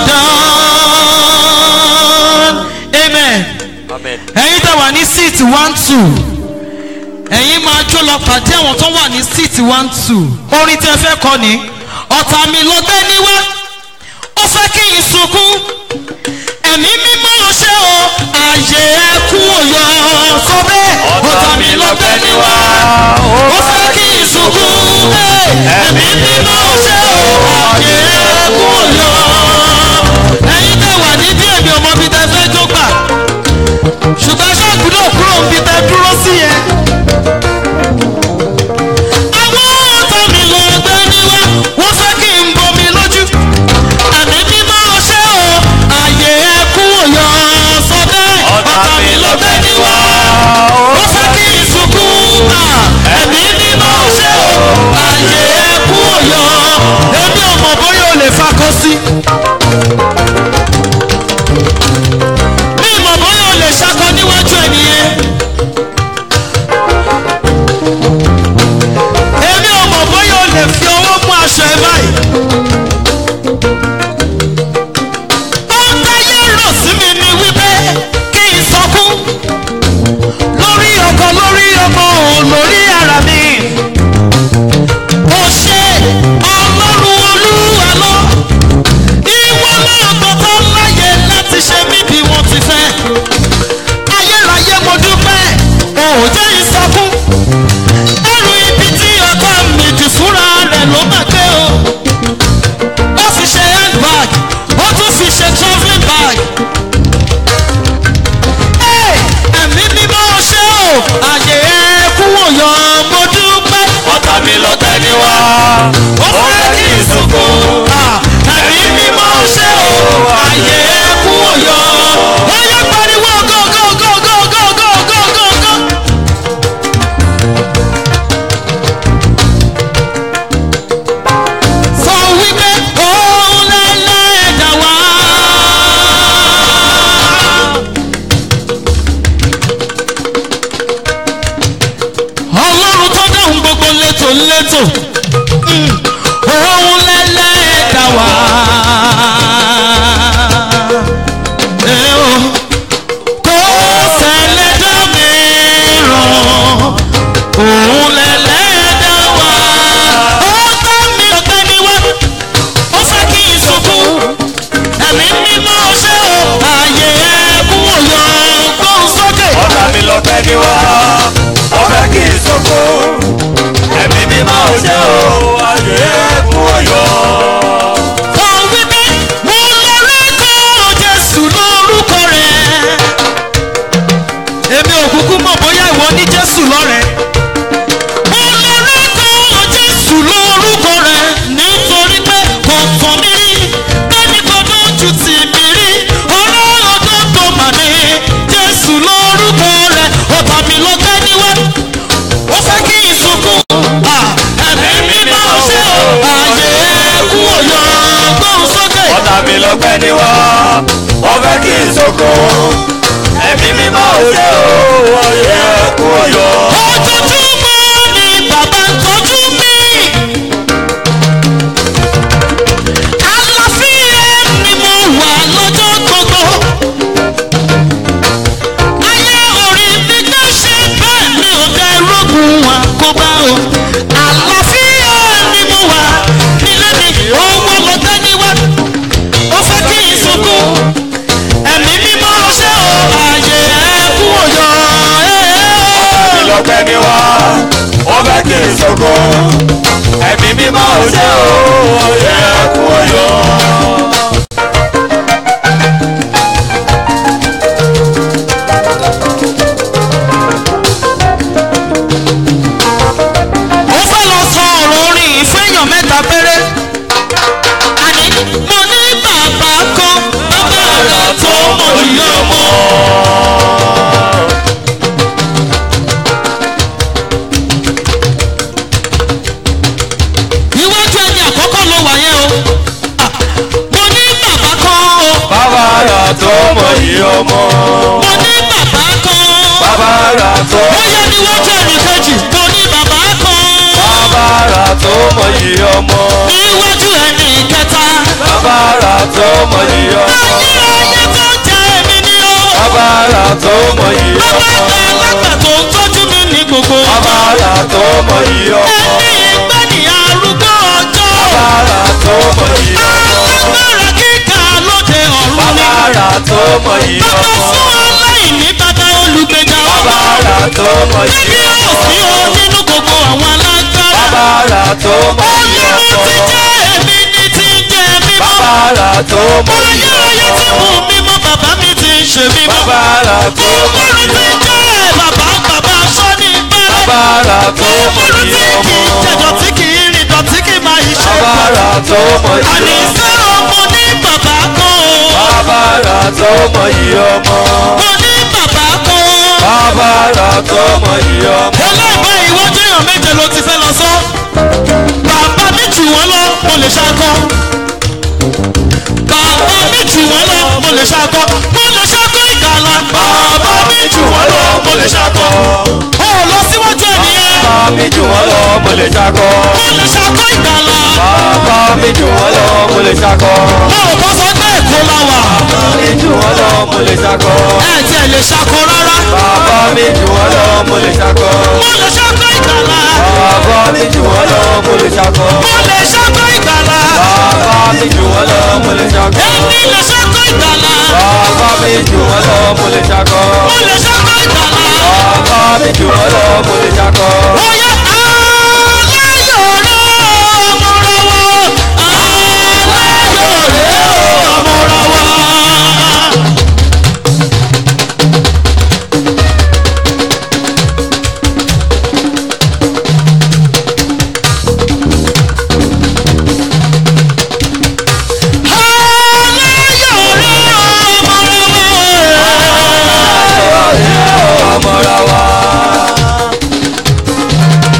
[SPEAKER 7] done. Amen. Ẹ̀yin tá wà ní seat one two. Ẹ̀yin máa jó lọ pàdé àwọn tó wà ní seat one two. Orin tí ẹ fẹ́ kọ ni. Ọ̀tá mi ló gbé níwá. Ó fẹ́ kí n sunkún. Ẹ̀mí mímọ́ ló ṣe o. Àyè ẹkún òyò. Sọ bẹ́ẹ̀. Ọ̀tá mi ló gbé níwá. Ó fẹ́ kí n sunkún. Ẹ̀mí mímọ́ ló ṣe o. Àyè ẹkún òyò. Ẹ̀yin tẹ̀ wà ní bí èmi ọmọ bíi tẹ fẹ́ jó gbà. Ṣùgbọ́n ṣọ́ọ̀kù náà kúrò ń bí tẹ dúró sí yẹn. Àwọn ọ̀tá mi ló gbé níwá. Wọ́n fẹ́ kí n bomi lójú. Ẹ̀mí mímọ́ ló ṣe o. Àyè ẹkún òyò. Sọ bẹ́ẹ̀. Ọ̀tá mi ló gbé níwá. Ó fẹ́ kí n sunkún. Ẹ̀mí mímọ́ ló ṣe o. Àyè ẹkún òyò. Èmi ò
[SPEAKER 2] ìṣògo ẹ̀mí mímọ́ òde o ọ̀yẹ́ ẹ̀kú ọ̀yọ́.
[SPEAKER 7] ojoojúmọ́ ni bàbá ń tọ́jú mi. àlàáfíà ni mo wà lọ́jọ́ gbogbo. ayé orí mi gbé ṣe bẹ́ẹ̀ mi ò dá irógun àkóbá o. àlàáfíà ni mo wà nílé mi owó lọ dání wá. ó fẹ́ kí n sunkún. ẹ̀mí mímọ́ ṣé o ààyè ẹ̀kú òyò.
[SPEAKER 2] ìlọ́pẹ́ mi wá ó fẹ́ kí ìṣògo ẹ̀mí mímọ́ òde o ọ̀yẹ́ ẹ̀kú ọ̀yọ́.
[SPEAKER 7] ó fẹ́ lọ sọ ọ̀rọ̀ orin yìí fún èèyàn mẹ́ta péré. àní mo ní bàbá kan bàbá rẹ̀ tó mọ̀ ìyá ọmọ. iwájú ẹni àkọ́kọ́ ló wà yẹn o. Ah, mo ní bàbá kan o.
[SPEAKER 2] bàbá rà tó mọ̀ yìí ọmọ.
[SPEAKER 7] mo ní bàbá kan.
[SPEAKER 2] bàbá rà tó
[SPEAKER 7] ó yẹ níwájú ẹni kejì mo ní bàbá kan.
[SPEAKER 2] bàbá rà tó mọ̀ yìí ọmọ.
[SPEAKER 7] níwájú ẹni kẹta.
[SPEAKER 2] bàbá rà tó mọ̀ yìí ọmọ.
[SPEAKER 7] ayé ayé tó jẹ́ èmi ni o.
[SPEAKER 2] bàbá rà tó mọ̀ yìí
[SPEAKER 7] bàbá
[SPEAKER 2] ọmọ.
[SPEAKER 7] àgbàlagbà tó ń tọ́jú mi ní gbogbo.
[SPEAKER 2] bàbá rà tó mọ̀ yìí ọmọ.
[SPEAKER 7] ẹni ìgbẹ́ ni arúgbó ọjọ́.
[SPEAKER 2] bàbá rà tó mọ̀ yìí ọmọ.
[SPEAKER 7] alágbára kíkà lóde ọ̀run ni.
[SPEAKER 2] bàbá rà tó mọ̀ yìí
[SPEAKER 7] bàbá
[SPEAKER 2] ọmọ.
[SPEAKER 7] fún aláìní bàbá olùgbèjà
[SPEAKER 2] bàbá
[SPEAKER 7] ọba.
[SPEAKER 2] rà tó mọ̀ yìí
[SPEAKER 7] níbi
[SPEAKER 2] ọmọ.
[SPEAKER 7] òsì o nínú gbogbo àwọn alágbára.
[SPEAKER 2] bàbá rà tó mọ̀ yìí
[SPEAKER 7] olórí ti
[SPEAKER 2] ọmọ.
[SPEAKER 7] jẹ́ èmi ní ti ń jẹ́ mímọ́.
[SPEAKER 2] bàbá rà tó mọ̀ yìí
[SPEAKER 7] ayérayé ti mú
[SPEAKER 2] ọmọ.
[SPEAKER 7] mímọ́ bàbá mi ti ń ṣe mímọ́.
[SPEAKER 2] bàbá rà tó mọ̀
[SPEAKER 7] olórí
[SPEAKER 2] yìí
[SPEAKER 7] ti
[SPEAKER 2] ọmọ.
[SPEAKER 7] jẹ́ bàbá bàbá sọ́ni bẹ́rẹ̀.
[SPEAKER 2] bàbá rà tó mọ̀
[SPEAKER 7] olórí
[SPEAKER 2] yìí
[SPEAKER 7] tí kì í
[SPEAKER 2] ọmọ.
[SPEAKER 7] jẹ dọ̀tí kì í rìn dọ̀tí kì í máa yí ṣe.
[SPEAKER 2] bàbá rà tó mọ̀ yìí
[SPEAKER 7] àní
[SPEAKER 2] ọmọ.
[SPEAKER 7] sẹ́ ọmọ ní bàbá kan o.
[SPEAKER 2] bàbá rà tó mọ̀ yìí ọmọ.
[SPEAKER 7] mo ní bàbá kan.
[SPEAKER 2] bàbá rà tó mọ̀ yìí ọmọ.
[SPEAKER 7] ẹlẹ́gbẹ́ ìwọ́jú èèyàn méje ló ti fẹ́ lọ sọ. bàbá mi jù wọ́n lọ mo lè ṣakọ. bàbá mi jù wọ́n lọ mo lè ṣakọ. mo lè ṣakọ ìkàlà. bàbá mi jù wọ́n lọ mo lè ṣakọ. ó lọ síwájú ẹ̀ nìyẹn.
[SPEAKER 2] bàbá mi jù wọ́n lọ mo lè ṣakọ.
[SPEAKER 7] mo lè ṣakọ ìkàlà.
[SPEAKER 2] bàbá mi jù wọ́n lọ mo lè ṣakọ.
[SPEAKER 7] mo ò bọ́ sọ pé èkó la wà.
[SPEAKER 2] bàbá mi jù wọ́n lọ mo lè ṣakọ.
[SPEAKER 7] ẹ tiẹ̀ lè ṣakọ rárá.
[SPEAKER 2] bàbá mi jù wọ́n lọ mo lè ṣakọ.
[SPEAKER 7] mo lè ṣakọ ìkàlà.
[SPEAKER 2] bàbá mi jù wọ́n lọ mo lè ṣakọ.
[SPEAKER 7] mo lè ṣakọ ìkàlà.
[SPEAKER 2] bàbá mi jù wọ́n lọ mo lè ṣakọ.
[SPEAKER 7] èmi lè ṣakọ ìkàlà.
[SPEAKER 2] bàbá mi jù wọ́n lọ mo lè ṣakọ.
[SPEAKER 7] mo lè ṣakọ ìkàlà.
[SPEAKER 2] bàbá mi jù wọ́n lọ mo lè ṣakọ.
[SPEAKER 7] Oya aláyọ̀rẹ́ ọmọrọ̀wọ́ aláyọ̀rẹ́ ọmọrọ̀wọ́. Aláyọ̀rẹ́ ọmọrọ̀wọ́.
[SPEAKER 2] ọmọra wa.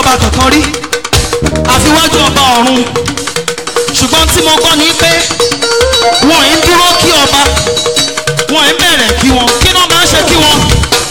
[SPEAKER 7] ọba kankan rí àfiwájú ọba ọ̀run ṣùgbọ́n tí mo gbọ́ ni pé wọ́n ń dúró kí ọba wọ́n ń bẹ̀rẹ̀ kí wọn kí náà máa ń ṣe kí wọn.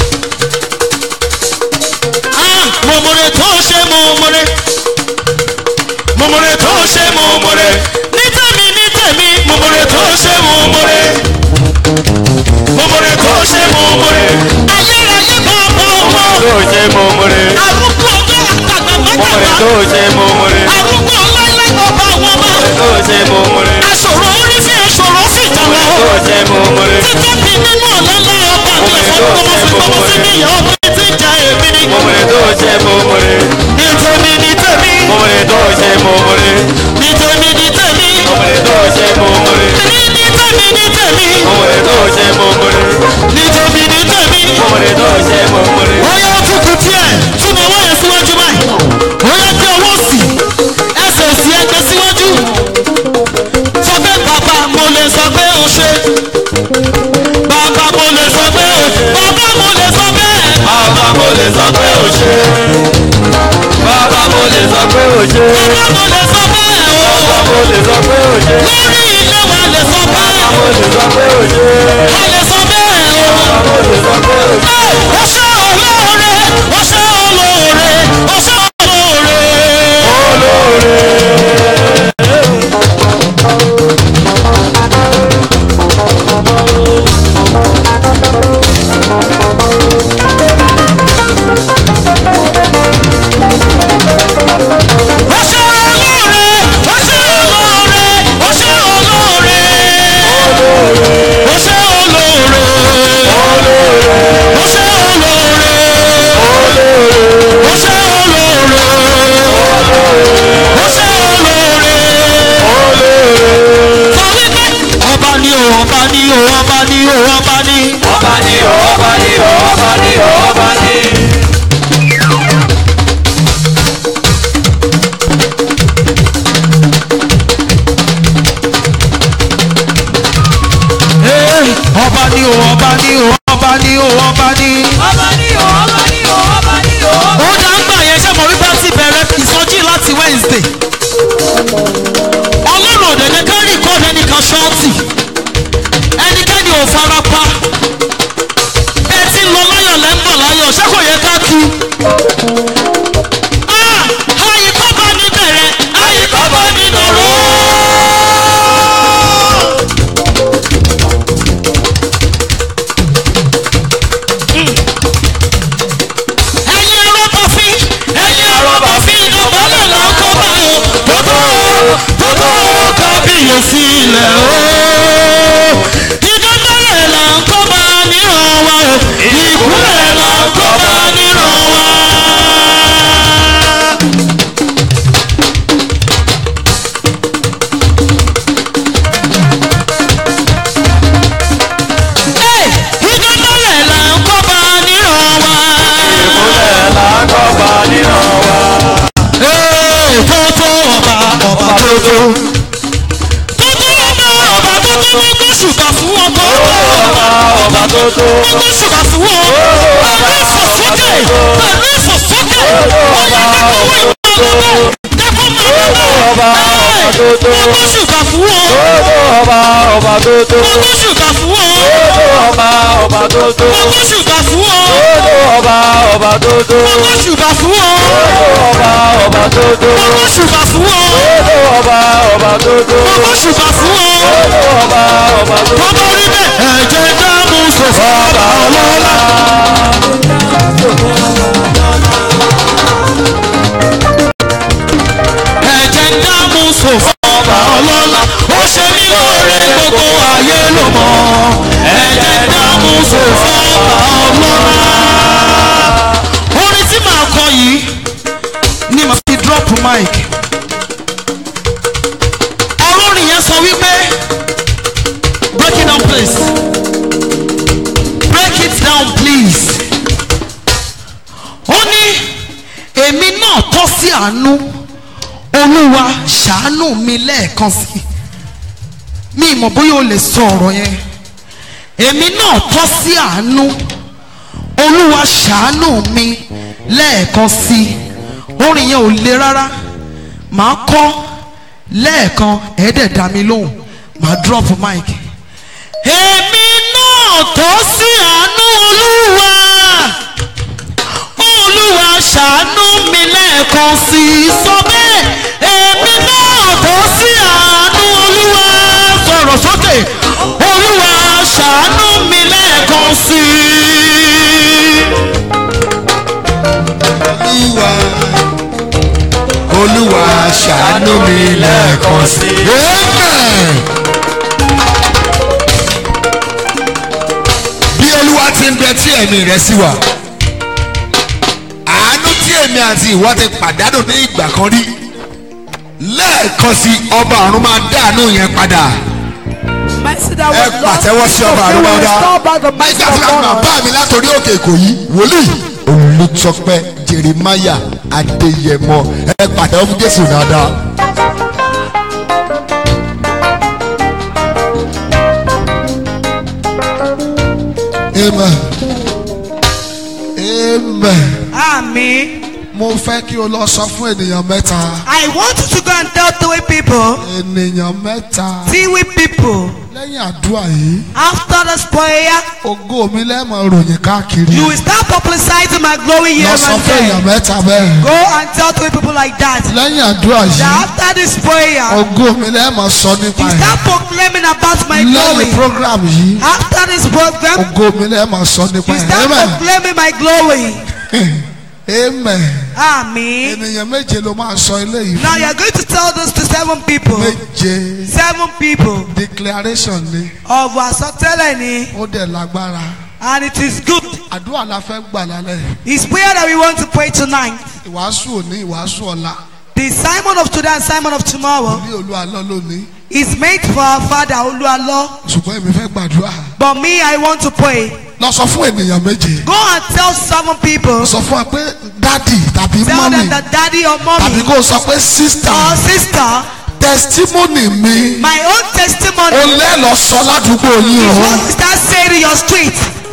[SPEAKER 7] Ah, mòmòrè tó ṣe mòmòrè mòmòrè tó ṣe mòmòrè ní tèmi ní tèmi mòmòrè tó ṣe mòmòrè mòmòrè tó ṣe mòmòrè ayérayé bàbá ọmọ
[SPEAKER 2] tó ṣe mòmòrè
[SPEAKER 7] arúgbó ọjọ́ àtàgbà
[SPEAKER 2] mòmòrè
[SPEAKER 7] mọ́tàgbà
[SPEAKER 2] tó ṣe mòmòrè
[SPEAKER 7] arúgbó ọláìláì ọba àwọn ọba
[SPEAKER 2] tó ṣe mòmòrè
[SPEAKER 7] aṣòro orí sí aṣòro sí ìjàmbá
[SPEAKER 2] tó ṣe mòmòrè
[SPEAKER 7] títóbi nínú ọ̀lọ́lá ọba àti ẹ̀fọ́ gbọmọ sí gbọmọ sí ní ìyá ọba tí ń ja èmi ni.
[SPEAKER 2] mòmòrè tó ṣe mòmòrè
[SPEAKER 7] ní tèmi ní tèmi
[SPEAKER 2] mòmòrè tó ṣe mòmòrè
[SPEAKER 7] ní tèmi ní tèmi
[SPEAKER 2] mòmòrè tó ṣe mòmòrè
[SPEAKER 7] ní ní tèmi ní tèmi
[SPEAKER 2] mòmòrè tó ṣe mòmòrè
[SPEAKER 7] ní tèmi ní tèmi.
[SPEAKER 2] mòmòrè tó ṣe mòmòrè.
[SPEAKER 7] ó yá tukù díẹ̀ tún ní ọwọ́ yẹn síwájú báyìí ó yá gbé ọwọ́ sí ẹsẹ̀ òsì ẹgbẹ́ síwájú sọ pé bàbá mo lè sọ pé o ṣe bàbá mo lè sọ pé o bàbá mo lè sọ pé
[SPEAKER 2] bàbá mo lè sọ pé ó ṣe bàbá mo lè sọ pé ó ṣe
[SPEAKER 7] bàbá mo lè sọ pé o
[SPEAKER 2] bàbá mo lè sọ pé ó ṣe
[SPEAKER 7] lórí ilé wa lè sọ pé
[SPEAKER 2] mo lè sọ pé ó ṣe
[SPEAKER 7] a lè sọ bẹ́ẹ̀ o.
[SPEAKER 2] mo lè sọ pé ó ṣe.
[SPEAKER 7] ó ṣe olóore ó ṣe olóore ó ṣe olóore. ó ṣe olóore ó ṣe olóore ó ṣe olóore ó ṣe olóore ó ṣe olóore ó ṣe olóore ó ṣe olóore. sọ wípé ọba ni o ọba ni o ọba ni o ọba ni.
[SPEAKER 2] ọba ni o ọba ni o ọba ni o ọba ni.
[SPEAKER 7] Hey, ọba ni o ọba ni o ọba ni o ọba ni.
[SPEAKER 1] ọba ní o ọba ní o ọba ní o.
[SPEAKER 7] ó dá ń gbà yẹn ṣé mo wípé ti bẹ̀rẹ̀ ìsọjí láti wednesday. ọlọ́run òde ní ká rìkọ́ọ̀dù ẹnìkan ṣọ́ọ̀tì ẹnikẹ́ni ò fara pa ẹ ti ń lọ láyọ̀ lẹ́ ń bọ̀ láyọ̀ ṣé kò yẹ ká kí. Ah, àyíkọ́ bá ní bẹ̀rẹ̀ àyíkọ́ bá ní lọ́rọ́. ẹ̀yin arọ́bọ̀fín ẹ̀yin arọ́bọ̀fín ìdọ̀bálẹ̀ là ń kọ́ bá o tótó tótó kábíyèsí ilẹ̀ o. ìdọ̀bálẹ̀ là ń kọ́ bá níran wa o ìkúlẹ̀ là ń kọ́ bá níran wa. Ẹ̀, ìdọ̀bálẹ̀ là ń kọ́ bá níran wa.
[SPEAKER 2] ìmúlẹ̀ làákọ̀ọ́bà níran wa.
[SPEAKER 7] Ee, tótó ọba ọba tótó. Tótó ọba ọba tótó ní kó ṣùgbọ́n fún wọn tó.
[SPEAKER 2] ọba ọba tó tó.
[SPEAKER 7] Ní kó ṣùgbọ́n fún wọn. Pẹ̀lú ìfòsókè pẹ̀lú ìfòsókè. Ọ̀yà dẹ́kun wọ ìmọ̀lẹ́lẹ́. Dẹ́kun mọ̀
[SPEAKER 2] ọba
[SPEAKER 7] lọ́lẹ́.
[SPEAKER 2] ọba tó tó.
[SPEAKER 7] Ní kó ṣùgbọ́n fún wọn.
[SPEAKER 2] ọba ọba tó tó.
[SPEAKER 7] Ní kó ṣùgbọ́n fún wọn.
[SPEAKER 2] ọba ọba tó tó.
[SPEAKER 7] Ní kó ṣùgbọ́n fún wọn.
[SPEAKER 2] ọba ọba tó tó.
[SPEAKER 7] Ní kó ṣùgbọ́n fún wọn.
[SPEAKER 2] ọba ọba tó tó.
[SPEAKER 7] Ní kó ṣùgbọ́n fún wọn.
[SPEAKER 2] ọba ọba tó tó.
[SPEAKER 7] Ní kó ṣùgbọ́n fún wọn.
[SPEAKER 2] ọba ọba tó tó.
[SPEAKER 7] Bọ́bá orí bẹ́ẹ̀ ẹ̀jẹ̀ dáàmú sọ̀fọ̀ ọba ọlọ́lá. ẹ̀jẹ̀ dáàmú sọ̀fọ̀ ọba ọlọ́lá. ó ṣe mí lóore gbogbo ayé ló mọ̀. ẹ̀jẹ̀ dáàmú sọ̀fọ̀ ọba ọlọ́lá. orin tí màá kọ yìí ni màá fi drop mic. ọ̀rọ̀ orin yẹn sọ wípé break it down please break it down please ó ní èmi náà tọ́ sí àánú olúwa ṣàánú mi lẹ́ẹ̀kan sí mi ìmọ̀ bóyá o lè sọ ọ̀rọ̀ yẹn èmi náà tọ́ sí àánú olúwa ṣàánú mi lẹ́ẹ̀kan sí orin yẹn ò le rárá màá kọ́ lẹ́ẹ̀kan ẹ̀ẹ́dẹ̀ dá mi lóhùn màá drop mic. èmi náà tó sí àánú olúwa olúwa ṣàánú mi lẹ́ẹ̀kan sí i sọ bẹ́ẹ̀ èmi náà tó sí àánú olúwa sọ̀rọ̀ sókè olúwa ṣàánú mi lẹ́ẹ̀kan sí i.
[SPEAKER 3] olúwa olúwa ṣàánú mi lẹ́ẹ̀kan sí i. amen. bí olúwa ti ń bẹ tí ẹ̀mí rẹ̀ sí wa àánú tí èmi àti ìwọ ti pàdánù ní ìgbà kan rí lẹ́ẹ̀kan sí ọba ọ̀run máa dáàánú yẹn padà
[SPEAKER 6] Mercy that
[SPEAKER 3] ẹ
[SPEAKER 6] was lost.
[SPEAKER 3] pàtẹ́wọ́ sí ọba
[SPEAKER 6] He
[SPEAKER 3] àrùn
[SPEAKER 6] will
[SPEAKER 3] ọ̀dà
[SPEAKER 6] restore back the mercy
[SPEAKER 3] nígbà tí
[SPEAKER 6] of
[SPEAKER 3] wọ́n máa
[SPEAKER 6] God.
[SPEAKER 3] bá mi látòrí òkè èkó yìí wòlíì olùtọ́pẹ́ jeremiah adéyẹmọ ẹ pàtẹ́wọ́ fún jésù dáadáa. amen amen
[SPEAKER 6] Àmín.
[SPEAKER 3] mo fẹ́ kí o lọ sọ fún ènìyàn mẹ́ta
[SPEAKER 6] I want you to go and tell three people,
[SPEAKER 3] ènìyàn mẹ́ta
[SPEAKER 6] three people,
[SPEAKER 3] lẹ́yìn àdúrà yìí
[SPEAKER 6] after this prayer,
[SPEAKER 3] ògo mi lẹ́ẹ̀mọ ròyìn káàkiri
[SPEAKER 6] you will start publicizing my glory here
[SPEAKER 3] lọ sọ
[SPEAKER 6] and
[SPEAKER 3] fún èèyàn
[SPEAKER 6] there.
[SPEAKER 3] mẹ́ta bẹ́ẹ̀
[SPEAKER 6] Go and tell three people like that.
[SPEAKER 3] lẹ́yìn àdúrà
[SPEAKER 6] That
[SPEAKER 3] yìí
[SPEAKER 6] after this prayer,
[SPEAKER 3] ògo mi lẹ́ẹ̀mọ sọ nípa
[SPEAKER 6] you
[SPEAKER 3] ẹ̀
[SPEAKER 6] start proclaiming about my
[SPEAKER 3] lẹ́yìn
[SPEAKER 6] glory.
[SPEAKER 3] program yìí
[SPEAKER 6] After this program,
[SPEAKER 3] ògo mi lẹ́ẹ̀mọ sọ nípa
[SPEAKER 6] you
[SPEAKER 3] ẹ̀
[SPEAKER 6] start
[SPEAKER 3] amen
[SPEAKER 6] proclaiming my glory.
[SPEAKER 3] amen
[SPEAKER 6] Àmín.
[SPEAKER 3] ènìyàn méje ló máa sọ eléyìí
[SPEAKER 6] Now
[SPEAKER 3] fún
[SPEAKER 6] you are going to tell this to seven people.
[SPEAKER 3] méje
[SPEAKER 6] Seven people
[SPEAKER 3] declaration ni
[SPEAKER 6] of àsọtẹ́lẹ̀ ni
[SPEAKER 3] ó dẹ̀ lágbára
[SPEAKER 6] and it is good.
[SPEAKER 3] àdúrà la fẹ́ gbà lálẹ́
[SPEAKER 6] It's prayer that we want to pray tonight.
[SPEAKER 3] ìwàásù òní ìwàásù ọ̀la
[SPEAKER 6] The Simon of today and Simon of tomorrow
[SPEAKER 3] ní olú alọ́ lónìí
[SPEAKER 6] is made for our father Oluwalo.
[SPEAKER 3] ṣùgbọ́n èmi fẹ́ gbàdúrà
[SPEAKER 6] But me, I want to pray.
[SPEAKER 3] lọ sọ fún ènìyàn méje
[SPEAKER 6] Go and tell seven people.
[SPEAKER 3] sọ fún wa pé dádì tàbí
[SPEAKER 6] Tell
[SPEAKER 3] mọ́mì
[SPEAKER 6] them that daddy or
[SPEAKER 3] tàbí
[SPEAKER 6] mommy
[SPEAKER 3] kó o sọ pé sísítà
[SPEAKER 6] or sister,
[SPEAKER 3] testimony mi
[SPEAKER 6] my own testimony
[SPEAKER 3] ó lẹ́lọ́ sọ ládùúgbò yín
[SPEAKER 6] is
[SPEAKER 3] o
[SPEAKER 6] what you start saying in your street.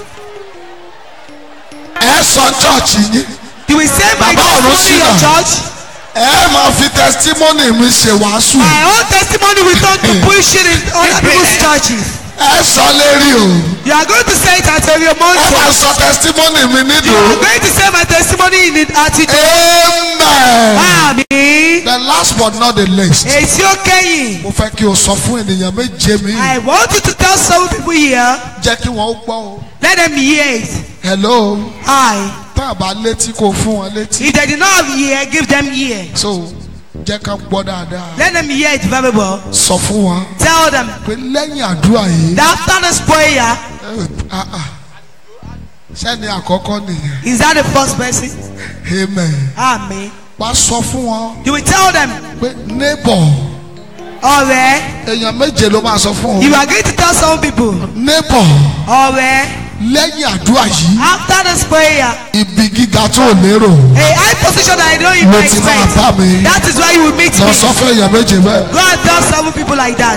[SPEAKER 3] ẹ sọ chọ́ọ̀chì yín
[SPEAKER 6] You will say my
[SPEAKER 3] Bàbá ọ̀run
[SPEAKER 6] testimony in your
[SPEAKER 3] sílẹ̀.
[SPEAKER 6] church.
[SPEAKER 3] ẹ máa fi testimony mi ṣe wàásù
[SPEAKER 6] My own testimony will turn to bullshit in other people's churches.
[SPEAKER 3] ẹ sọ lérí o
[SPEAKER 6] You are going to say it at your
[SPEAKER 3] ẹ máa
[SPEAKER 6] month.
[SPEAKER 3] sọ testimony mi
[SPEAKER 6] You
[SPEAKER 3] nídùú
[SPEAKER 6] are going to say my testimony in it at it.
[SPEAKER 3] amen
[SPEAKER 6] Àmín.
[SPEAKER 3] the last but not the least
[SPEAKER 6] Èsì ó kẹ́yìn.
[SPEAKER 3] mo fẹ́ kí o sọ fún ènìyàn méje mi
[SPEAKER 6] I want you to tell some people here,
[SPEAKER 3] jẹ́ kí wọ́n ó gbọ́ o
[SPEAKER 6] let them hear it.
[SPEAKER 3] hello
[SPEAKER 6] I.
[SPEAKER 3] tá a bá létí kó fún wọn létí
[SPEAKER 6] If they did not have ear, give them ear.
[SPEAKER 3] so jẹ́ ká gbọ́ dáadáa
[SPEAKER 6] Let them hear it very well.
[SPEAKER 3] sọ fún wọn
[SPEAKER 6] Tell them
[SPEAKER 3] pé lẹ́yìn àdúrà yìí
[SPEAKER 6] that after this prayer,
[SPEAKER 3] eh, ah, ah, sẹ́ni àkọ́kọ́ nìyẹn
[SPEAKER 6] is that the first person?
[SPEAKER 3] amen
[SPEAKER 6] Amen.
[SPEAKER 3] wá sọ fún wọn
[SPEAKER 6] You will tell them,
[SPEAKER 3] pé neighbor
[SPEAKER 6] ọ̀rẹ́,
[SPEAKER 3] èèyàn méje ló máa sọ fún
[SPEAKER 6] you
[SPEAKER 3] ọ
[SPEAKER 6] are going to tell some people,
[SPEAKER 3] neighbor
[SPEAKER 6] ọ̀rẹ́,
[SPEAKER 3] lẹ́yìn àdúrà yìí
[SPEAKER 6] after this prayer,
[SPEAKER 3] ibi gíga tó o lérò
[SPEAKER 6] a high position that I don't even
[SPEAKER 3] ló ti máa
[SPEAKER 6] expect.
[SPEAKER 3] bá mi
[SPEAKER 6] That is why you will meet
[SPEAKER 3] lọ
[SPEAKER 6] me.
[SPEAKER 3] sọ fún èèyàn méje bẹ́ẹ̀.
[SPEAKER 6] Go and tell seven people like that.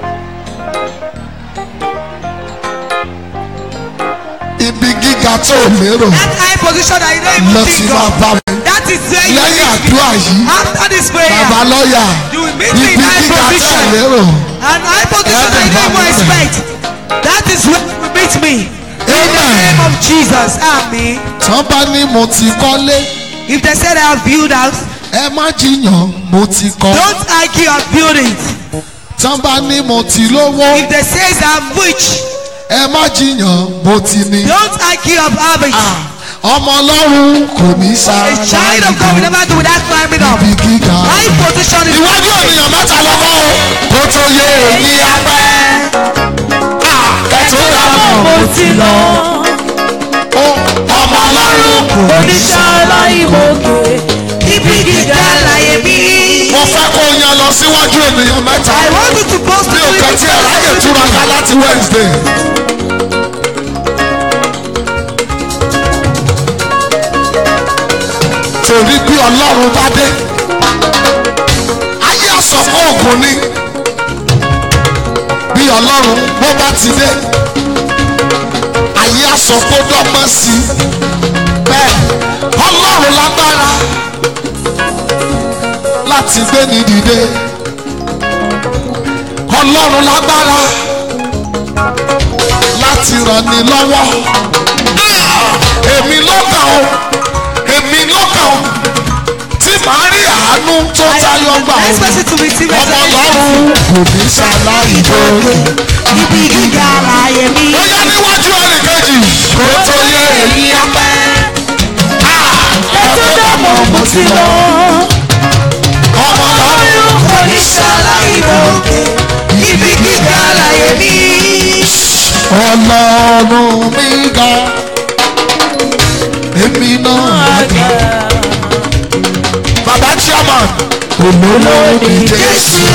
[SPEAKER 3] ibi gíga tó o lérò
[SPEAKER 6] That high position that you don't
[SPEAKER 3] lọ
[SPEAKER 6] even
[SPEAKER 3] ti
[SPEAKER 6] think
[SPEAKER 3] máa
[SPEAKER 6] of.
[SPEAKER 3] bá mi
[SPEAKER 6] That is where you
[SPEAKER 3] lẹ́yìn
[SPEAKER 6] meet me.
[SPEAKER 3] àdúrà yìí
[SPEAKER 6] After this prayer,
[SPEAKER 3] bàbá lọ́ọ̀yà
[SPEAKER 6] you will meet me
[SPEAKER 3] ibi
[SPEAKER 6] in high
[SPEAKER 3] gíga tó o
[SPEAKER 6] position.
[SPEAKER 3] lérò
[SPEAKER 6] And high position that you don't even expect. That is where you will meet me. In the
[SPEAKER 3] Amen.
[SPEAKER 6] name of Jesus. Amen.
[SPEAKER 3] tán bá ní mo ti kọ́lé
[SPEAKER 6] If they said I have built house,
[SPEAKER 3] ẹ má jiyàn mo ti kọ́
[SPEAKER 6] don't argue of buildings.
[SPEAKER 3] tán bá ní mo ti lówó
[SPEAKER 6] If they say I'm rich,
[SPEAKER 3] ẹ má jiyàn mo ti ní.
[SPEAKER 6] don't argue of average.
[SPEAKER 3] ọmọ ọlọ́run kò ní sá
[SPEAKER 6] A child of God will never do without climbing up.
[SPEAKER 3] ibi gíga.
[SPEAKER 6] High position is
[SPEAKER 3] ìwádìí ènìyàn mẹ́ta lọ́wọ́ o kó tó yé èyí apẹ́. kẹtù dábọ̀
[SPEAKER 1] mo ti lọ
[SPEAKER 3] ọmọ ọlọ́run
[SPEAKER 1] oníṣẹ́ aláìmọ̀kè
[SPEAKER 6] ibi gíga láyé mi.
[SPEAKER 3] mo fẹ́ kó yan lọ síwájú ènìyàn mẹ́ta.
[SPEAKER 6] I want you to post
[SPEAKER 3] mi ò kàn tí ẹ̀ ráyè túraká láti Wednesday. torí bí ọlọ́run bá dé ayé àsọ̀kọ́ ògùn ni bí ọlọ́run bó bá ti dé ayé àsọ̀kọ́ dọ́gbọ́n sí i bẹ́ẹ̀ ọlọ́run lágbára láti gbé ní dìde ọlọ́run lágbára láti ràn ní lọ́wọ́ èmi lọ́kàn o èmi lọ́kàn o tí màá rí àánú tó tayọ gbà
[SPEAKER 1] Next
[SPEAKER 3] o
[SPEAKER 1] person to receive a
[SPEAKER 3] ọmọ ọlọ́run kò ní ṣàlàyé lórí.
[SPEAKER 1] Ibi gíga láyé mi.
[SPEAKER 3] ó yá níwájú ẹnì kejì kó tó yẹ èyí
[SPEAKER 1] ọpẹ́. Ètò dàmọ̀ mo ti lọ.
[SPEAKER 3] ọmọ ọlọ́run
[SPEAKER 1] Kò ní ṣàlàyé lókè. Ibi gíga láyé mi.
[SPEAKER 3] ọlọ́run mi ga èmi náà ga. bàbá chairman olówó ni jésù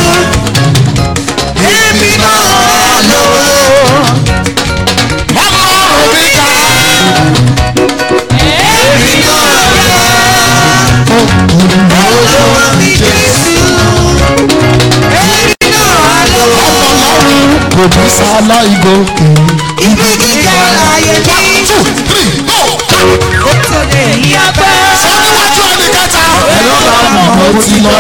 [SPEAKER 1] Èmi náà lówó.
[SPEAKER 3] ọlọ́run mi ga
[SPEAKER 1] Èmi náà ga. Olówó mi Jésù. Èmi náà lówó.
[SPEAKER 3] ọlọ́run kò ní sálá ìgòkè.
[SPEAKER 1] Ibi gíga láyé mi.
[SPEAKER 3] two three go.
[SPEAKER 1] Ó tó lè yí apẹ́.
[SPEAKER 3] sọ níwájú ẹnì kẹta. ẹ̀rọ bá mọ̀ ó ti lọ.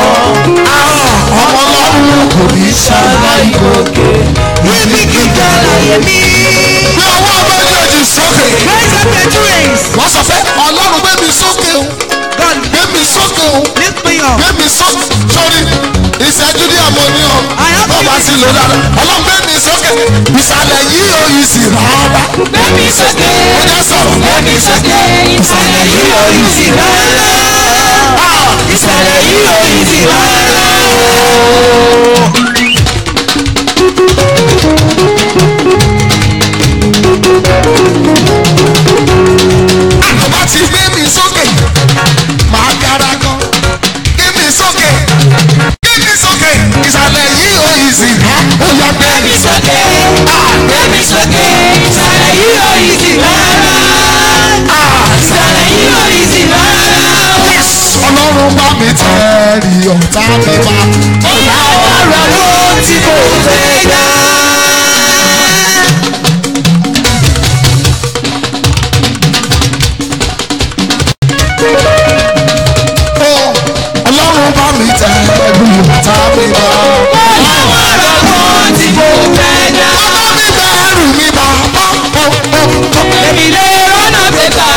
[SPEAKER 3] ọmọ ọlọ́run kò ní sálá ìgòkè.
[SPEAKER 1] Ibi gíga láyé mi.
[SPEAKER 3] bí ọwọ́ méjèèjì sókè.
[SPEAKER 1] Raise up your two hands.
[SPEAKER 3] wọ́n sọ fẹ́ ọlọ́run gbé mi sókè o
[SPEAKER 1] God
[SPEAKER 3] gbé mi sókè o
[SPEAKER 1] lift me up.
[SPEAKER 3] gbé mi sókè sórí ìṣẹ́jú ní àmọ́ ní ọ
[SPEAKER 1] I have
[SPEAKER 3] bọ́ bá
[SPEAKER 1] given
[SPEAKER 3] sí lò dáadáa ọlọ́run gbé mi sókè ìsàlẹ̀ yìí ò yìí sì rárá
[SPEAKER 1] Gbẹ́mí sókè.
[SPEAKER 3] ó jẹ́ sọ̀rọ̀
[SPEAKER 1] Gbẹ́mí sókè. Ìsàlẹ̀ yìí ò yí sí rárá. Ìsàlẹ̀ yìí ò yí sí rárá.
[SPEAKER 3] àkọ́bá ti gbé mi sókè máa gara gan gbé mi sókè gbé mi sókè ìsàlẹ̀ yìí ò yìí sì rárá ó yá gbé mi
[SPEAKER 1] Gbẹ́mí
[SPEAKER 3] sókè.
[SPEAKER 1] sókè. Gbẹ́mí sókè. Ìsàlẹ̀ yìí ò yí sí rárá. Ìsàlẹ̀ yìí ò yí sí rárá.
[SPEAKER 3] ọlọ́run bá mi tẹ̀rí ọ̀tá mi bá.
[SPEAKER 1] Ìyá ọ̀rọ̀ ló ti kò fẹ́ dá.
[SPEAKER 3] ọlọ́run bá mi tẹ̀rí ọ̀tá mi bá.
[SPEAKER 1] Ìyá ọ̀rọ̀ ló ti kò fẹ́ dá.
[SPEAKER 3] ọmọ mi bẹ̀rù mi bá.
[SPEAKER 1] Èmi lè rọ́nà pépà.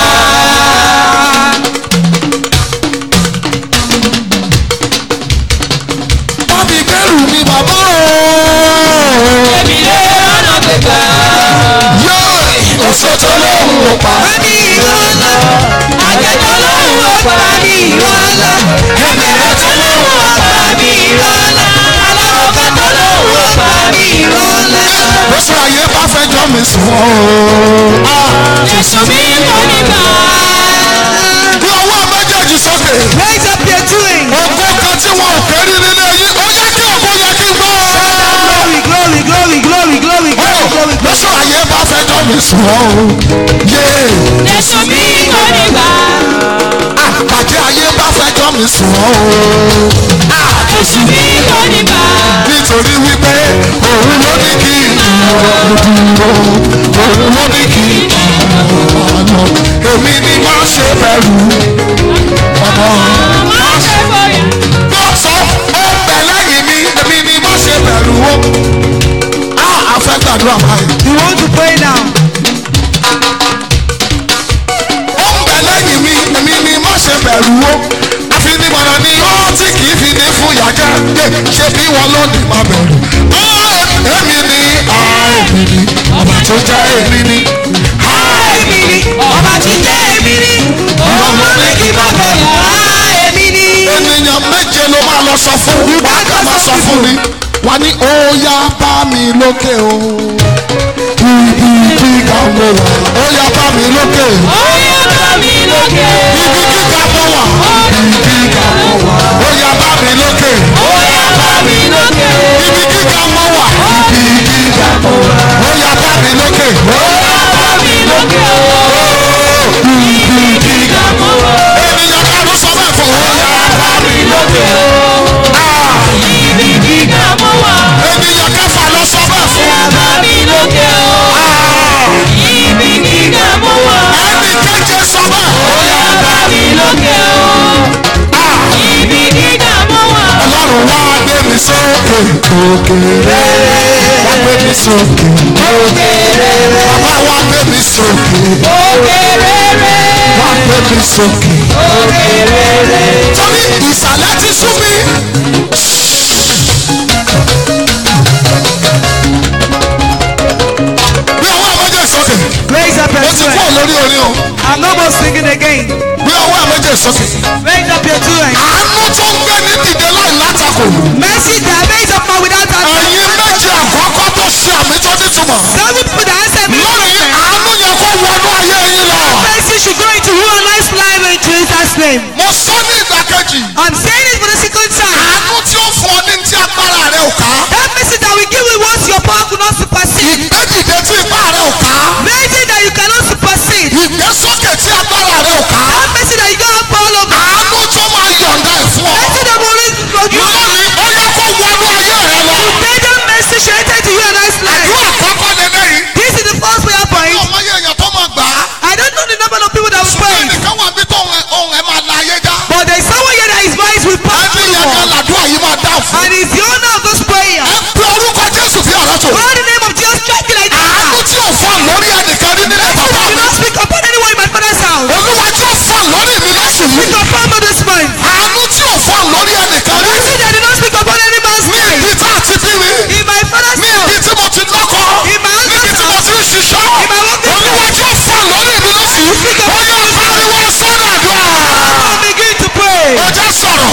[SPEAKER 3] bá mi bẹ̀rù mi bàbá o.
[SPEAKER 1] Èmi lè rọ́nà pépà.
[SPEAKER 3] yóò òṣèjọ́ lóhùn ó pa.
[SPEAKER 1] Àmì ìrọ̀lá. Àjẹjọ́ lóhùn ọ̀pá mi ìrọ̀lá. Ẹ̀mẹ̀rẹ̀ tó lóhùn ọ̀pá mi ìrọ̀lá. Aláwọ̀ká tó lóhùn ọ̀pá mi ìrọ̀lá.
[SPEAKER 3] oṣù ayé bá fẹ́ jọ mi sùn o.
[SPEAKER 1] Jésù mi mọ̀ nígbà.
[SPEAKER 3] bí ọwọ́ méjèèjì sókè.
[SPEAKER 1] Raise up your two hands.
[SPEAKER 3] ògo kan tí wọn ò kérí nílé yín ó yẹ kí ògo yẹ kí n gbọ́.
[SPEAKER 1] Glory, glory, glory, glory, glory, glory, glory.
[SPEAKER 3] lóṣù ayé bá fẹ́ jọ mi sùn o. yéé.
[SPEAKER 1] Jésù mi mọ̀ nígbà.
[SPEAKER 3] àpàdé ayé bá fẹ́ jọ mi sùn o.
[SPEAKER 1] Jésù mi mọ̀ nígbà.
[SPEAKER 3] nítorí wípé òun ló ní kí ìdúró dúró òun ló ní kí ìdúró lọ. èmi ni má ṣe bẹ̀rù ọmọ.
[SPEAKER 1] Má ṣe fòyà.
[SPEAKER 3] tó sọ ó ń bẹ lẹ́yìn mi èmi ni má ṣe bẹ̀rù o. a a fẹ́ gbàdúrà báyìí.
[SPEAKER 1] You want to pray now?
[SPEAKER 3] ó ń bẹ lẹ́yìn mi èmi ni má ṣe bẹ̀rù o. àfinimọ̀nà ni ó tí kì í fi ní fún yàgẹ́ dé ṣé bí wọn ló ní má bẹ̀rù. Ó, èmi ni a èmi ni ọba tó jẹ́ èmi ni. a
[SPEAKER 1] Èmi ni ọba tí jẹ́ èmi ni. Ọmọ mi kì í má bẹ̀rù. Èmi ni.
[SPEAKER 3] ènìyàn méje ló máa lọ sọ fún wá ká máa sọ fún mi wá ní ó yá bá mi lókè o ibi gíga mo wà ó yá bá mi lókè
[SPEAKER 1] Ó yá bá mi lókè.
[SPEAKER 3] ibi gíga mo wà ibi gíga mo wà ó yá bá mi lókè
[SPEAKER 1] Ó yá bá mi lókè.
[SPEAKER 3] ibi gíga mo wà ibi gíga mo wà ó yá bá mi lókè
[SPEAKER 1] Ó yá bá mi lókè.
[SPEAKER 3] ibi gíga
[SPEAKER 1] Mo wà.
[SPEAKER 3] ènìyàn kan ló sọ bẹ́ẹ̀ fún ó yá bá mi
[SPEAKER 1] lókè. Ibi gíga mo wà.
[SPEAKER 3] ènìyàn kẹfà ló sọ bẹ́ẹ̀
[SPEAKER 1] Ó
[SPEAKER 3] fún
[SPEAKER 1] yá bá mi lókè. Ibi gíga mo wà.
[SPEAKER 3] ẹnì keje sọ bẹ́ẹ̀
[SPEAKER 1] Ó yá bá mi lókè.
[SPEAKER 3] sókè òkèrè wá gbé mi sókè bàbá wá gbé mi sókè wá gbé mi sókè torí ìsàlẹ̀ ti sú mi. bí ọwọ́ àmọ́jẹ́ sókè
[SPEAKER 6] Raise up your
[SPEAKER 3] ó ti
[SPEAKER 6] two
[SPEAKER 3] kúrò
[SPEAKER 6] hands.
[SPEAKER 3] lórí orin o
[SPEAKER 6] I'm no more singing again.
[SPEAKER 3] bí ọwọ́ àmọ́jẹ́ sókè.
[SPEAKER 6] Raise up your two hands.
[SPEAKER 3] àánú tó ń gbé ní dìde láì látakò.
[SPEAKER 6] Mercy that raise up man without a
[SPEAKER 3] ẹ̀yin méjì àkọ́kọ́ tó ṣe àmì tó nítumọ̀.
[SPEAKER 6] Some people that answer me.
[SPEAKER 3] lónìí àánú yẹn kó wọnú ayé yín lọ.
[SPEAKER 6] Mercy should go into your nice life in Jesus' name.
[SPEAKER 3] mo sọ ní ìdàkejì.
[SPEAKER 6] I'm saying it for the second time.
[SPEAKER 3] àánú tí ó fún ọ ní ti agbára rẹ ò ká.
[SPEAKER 6] That mercy that we give you once your power could not supersede.
[SPEAKER 3] ìgbédìde tí ipá rẹ ò ká.
[SPEAKER 6] Mercy that you cannot supersede.
[SPEAKER 3] ìgbésókè tí agbára rẹ ò ká.
[SPEAKER 6] That mercy that you don't have power over.
[SPEAKER 3] àánú tó máa yọ̀ǹda ẹ̀ fún ọ.
[SPEAKER 6] Mercy that will raise you.
[SPEAKER 3] lónìí ó yẹ kó wọnú ayé rẹ lọ.
[SPEAKER 6] May that mercy should enter into your nice life.
[SPEAKER 3] àdúrà kọ́kọ́ lélẹ́yìí.
[SPEAKER 6] This is the first prayer point.
[SPEAKER 3] ọmọ yẹn èèyàn tó máa gbà á.
[SPEAKER 6] I don't know the number of people that will
[SPEAKER 3] ṣùgbọ́n
[SPEAKER 6] pray.
[SPEAKER 3] ẹnìkan wà bí tóun ẹ- ohun ẹ máa la ayé já.
[SPEAKER 6] But there is someone here that his voice will pass
[SPEAKER 3] ẹni
[SPEAKER 6] through the
[SPEAKER 3] yẹn kan
[SPEAKER 6] wall.
[SPEAKER 3] làdúrà yìí máa dá fún.
[SPEAKER 6] And he's the owner of this prayer.
[SPEAKER 3] ẹ pe orúkọ jésù bí ọ̀rọ̀ tó.
[SPEAKER 6] Call the name of Jesus Christ like
[SPEAKER 3] àánú
[SPEAKER 6] that.
[SPEAKER 3] tí ò fọ́ lórí ẹnìkan rí nílẹ̀
[SPEAKER 6] Mercy
[SPEAKER 3] bàbá
[SPEAKER 6] that
[SPEAKER 3] mi.
[SPEAKER 6] do not speak upon anyone in my father's house.
[SPEAKER 3] olúwa tí ò fọ́ lórí mi lóṣù
[SPEAKER 6] Speak
[SPEAKER 3] yìí.
[SPEAKER 6] upon me this month.
[SPEAKER 3] àánú tí ò fọ́ lórí ẹnìkan rí.
[SPEAKER 6] Mercy that do not speak upon any man's
[SPEAKER 3] ní
[SPEAKER 6] life.
[SPEAKER 3] ibi tá a ti bí mi.
[SPEAKER 6] In my father's
[SPEAKER 3] ní
[SPEAKER 6] house.
[SPEAKER 3] ibi tí mo ti lọ́kọ.
[SPEAKER 6] In my
[SPEAKER 3] níbi
[SPEAKER 6] husband's
[SPEAKER 3] tí mo
[SPEAKER 6] house.
[SPEAKER 3] ti ń ṣiṣẹ́.
[SPEAKER 6] In my working
[SPEAKER 3] olúwa tí ò fọ́ lórí mi lóṣù yìí. ó yẹ pariwo sọ́dọ̀ àdúrà.
[SPEAKER 6] Now begin to pray.
[SPEAKER 3] ó jẹ́ sọ̀rọ̀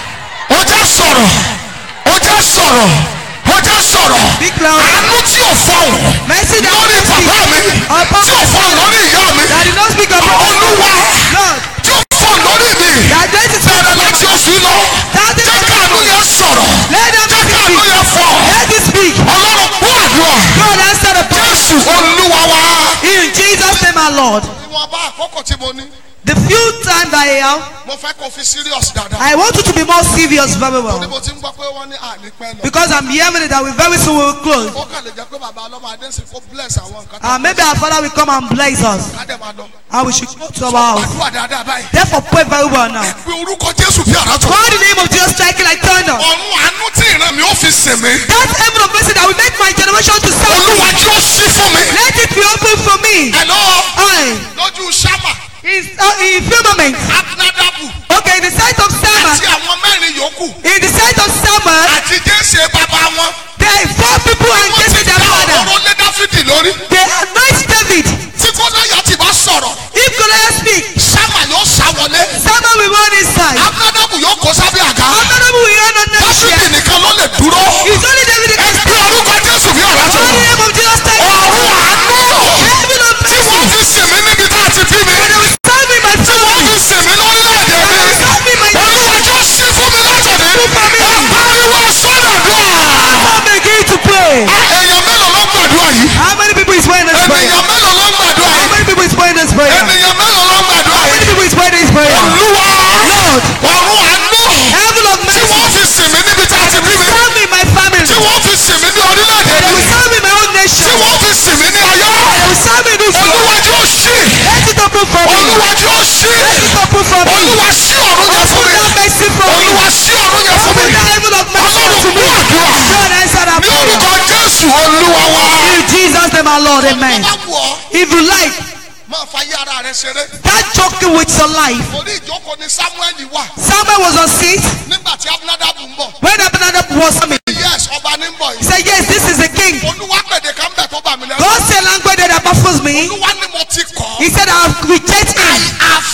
[SPEAKER 3] ó jẹ́ sọ̀rọ̀ ó jẹ́ sọ̀rọ̀ ó jẹ́ sọ̀rọ̀
[SPEAKER 6] Big loud.
[SPEAKER 3] àánú tí ò fọ̀hún
[SPEAKER 6] Mercy that
[SPEAKER 3] lórí
[SPEAKER 6] do not
[SPEAKER 3] bàbá mi
[SPEAKER 6] speak upon
[SPEAKER 3] tí ò fọ̀hún lórí ìyá mi
[SPEAKER 6] that did not speak upon
[SPEAKER 3] olúwa
[SPEAKER 6] Lord.
[SPEAKER 3] tí ò fọ̀hún lórí mi
[SPEAKER 6] That death is
[SPEAKER 3] bẹ̀rẹ̀ láti oṣù yìí lọ
[SPEAKER 6] That is
[SPEAKER 3] jẹ́ káàánú yẹn sọ̀rọ̀
[SPEAKER 6] Let them
[SPEAKER 3] jẹ́ káàánú
[SPEAKER 6] speak.
[SPEAKER 3] yẹn fọ̀
[SPEAKER 6] Let it speak.
[SPEAKER 3] ọlọ́run kú àdúrà
[SPEAKER 6] God answer the prayer.
[SPEAKER 3] jésù olúwa wa.
[SPEAKER 6] In Jesus' name, our Lord.
[SPEAKER 3] ìwọ̀nba àkókò tí mo ní
[SPEAKER 6] The few times I have,
[SPEAKER 3] mo fẹ́ kó fi serious dáadáa
[SPEAKER 6] I want you to be more serious very
[SPEAKER 3] torí
[SPEAKER 6] well.
[SPEAKER 3] mo ti ń gbọ́ pé wọ́n ní ànípẹ́ lọ.
[SPEAKER 6] Because I'm hearing it that we very soon will close.
[SPEAKER 3] ó kàn lè jẹ́ pé bàbá ọlọ́mọ adé sì kó bless àwọn nǹkan tó
[SPEAKER 6] And maybe our Father will come and bless us.
[SPEAKER 3] ká dẹ̀ máa lọ.
[SPEAKER 6] And we should go to our house.
[SPEAKER 3] àdúrà dáadáa báyìí.
[SPEAKER 6] Therefore, pray very well now.
[SPEAKER 3] pé orúkọ jésù bí àrà tó.
[SPEAKER 6] Call the name of Jesus striking like thunder.
[SPEAKER 3] ọ̀run àánú tí ìran mi ó fi sìn mí.
[SPEAKER 6] That heaven of mercy that will make my generation to serve me.
[SPEAKER 3] olúwa tí ó ṣí fún mi.
[SPEAKER 6] Let it be open for me.
[SPEAKER 3] ẹ̀lọ́
[SPEAKER 6] I,
[SPEAKER 3] lójú sámà
[SPEAKER 6] in, uh, in firmament.
[SPEAKER 3] abinadabu
[SPEAKER 6] Okay, in the sight of
[SPEAKER 3] àti
[SPEAKER 6] Sama,
[SPEAKER 3] àwọn mẹ́rin yòókù
[SPEAKER 6] in the sight of Sama,
[SPEAKER 3] àti jésù bàbá wọn.
[SPEAKER 6] there are four people and
[SPEAKER 3] wọ́n
[SPEAKER 6] Jesse
[SPEAKER 3] ti
[SPEAKER 6] their
[SPEAKER 3] dá
[SPEAKER 6] father.
[SPEAKER 3] ọ̀rọ̀ lé dáfídì lórí.
[SPEAKER 6] They anoint David.
[SPEAKER 3] tí kọ́láyà ti bá sọ̀rọ̀
[SPEAKER 6] If Goliath speak,
[SPEAKER 3] sámà yóò sá wọlé.
[SPEAKER 6] Sama will run inside.
[SPEAKER 3] abinadabu yóò kó sábẹ́ àga.
[SPEAKER 6] Honorable will run on next
[SPEAKER 3] dáfídì
[SPEAKER 6] year.
[SPEAKER 3] nìkan ló lè dúró.
[SPEAKER 6] It's only David that
[SPEAKER 3] ẹ
[SPEAKER 6] can
[SPEAKER 3] pé
[SPEAKER 6] speak.
[SPEAKER 3] orúkọ jésù bí àrà tó.
[SPEAKER 6] Call the name of Jesus Christ.
[SPEAKER 3] ọ̀run àánú
[SPEAKER 6] Heaven of
[SPEAKER 3] tí
[SPEAKER 6] mercy.
[SPEAKER 3] wọ́n fi sìn mí níbi tá a ti bí mi.
[SPEAKER 6] And they will serve me my
[SPEAKER 3] tí wọ́n
[SPEAKER 6] family.
[SPEAKER 3] fi sìn mí lórílẹ̀‐èdè
[SPEAKER 6] And they will
[SPEAKER 3] mi.
[SPEAKER 6] serve me my
[SPEAKER 3] olúwa tí ó ṣí fún mi látọ̀dé. ẹ pariwo sọ́dọ̀ dùn.
[SPEAKER 6] Now begin to pray.
[SPEAKER 3] èèyàn mélòó ló gbàdúrà yìí.
[SPEAKER 6] How many people is praying this prayer?
[SPEAKER 3] ènìyàn mélòó ló gbàdúrà
[SPEAKER 6] How
[SPEAKER 3] yìí.
[SPEAKER 6] many people is praying this prayer?
[SPEAKER 3] ènìyàn mélòó ló gbàdúrà
[SPEAKER 6] How many
[SPEAKER 3] yìí.
[SPEAKER 6] people is praying this prayer?
[SPEAKER 3] olúwa
[SPEAKER 6] Lord.
[SPEAKER 3] ọ̀run àánú
[SPEAKER 6] Heaven of
[SPEAKER 3] tí
[SPEAKER 6] mercy.
[SPEAKER 3] wọ́n fi sìn mí níbi tá a ti bí mi.
[SPEAKER 6] Serve me my family.
[SPEAKER 3] tí wọ́n fi sìn mí ní orílẹ̀-èdè
[SPEAKER 6] They will
[SPEAKER 3] mi.
[SPEAKER 6] serve me my own
[SPEAKER 3] tí
[SPEAKER 6] nation.
[SPEAKER 3] wọ́n fi sìn mí ní ayé.
[SPEAKER 6] They will serve me this world.
[SPEAKER 3] olúwa tí ó ṣí.
[SPEAKER 6] Let it open for me.
[SPEAKER 3] olúwa tí ó ṣí.
[SPEAKER 6] Let it open for me.
[SPEAKER 3] olúwa ṣí ọ̀run yẹn fún
[SPEAKER 6] Open
[SPEAKER 3] mi.
[SPEAKER 6] that mercy for me.
[SPEAKER 3] olúwa ṣí ọ̀run yẹn fún
[SPEAKER 6] Open
[SPEAKER 3] mi.
[SPEAKER 6] that heaven of mercy
[SPEAKER 3] ọlọ́run
[SPEAKER 6] to
[SPEAKER 3] kú
[SPEAKER 6] me.
[SPEAKER 3] àdúrà.
[SPEAKER 6] God answer that
[SPEAKER 3] ní
[SPEAKER 6] prayer.
[SPEAKER 3] orúkọ jésù olúwa wa.
[SPEAKER 6] In Jesus' name, our Lord, amen.
[SPEAKER 3] bá wù ọ́
[SPEAKER 6] If you like,
[SPEAKER 3] máa fa ayé ara rẹ ṣeré.
[SPEAKER 6] start joking with your life.
[SPEAKER 3] orí ìjókòó ni samuel wà
[SPEAKER 6] Samuel was on seat
[SPEAKER 3] nígbà tí abinadabu ń bọ̀.
[SPEAKER 6] when Abinadab was coming.
[SPEAKER 3] yes ọba ní ń bọ̀
[SPEAKER 6] He
[SPEAKER 3] yìí.
[SPEAKER 6] said, Yes, this is the king.
[SPEAKER 3] olúwa pèdè kan bẹ̀ tó bà mí lẹ́nu.
[SPEAKER 6] God said language that baffles me.
[SPEAKER 3] olúwa ni mo ti kọ́.
[SPEAKER 6] He said, I have rejected him.
[SPEAKER 3] have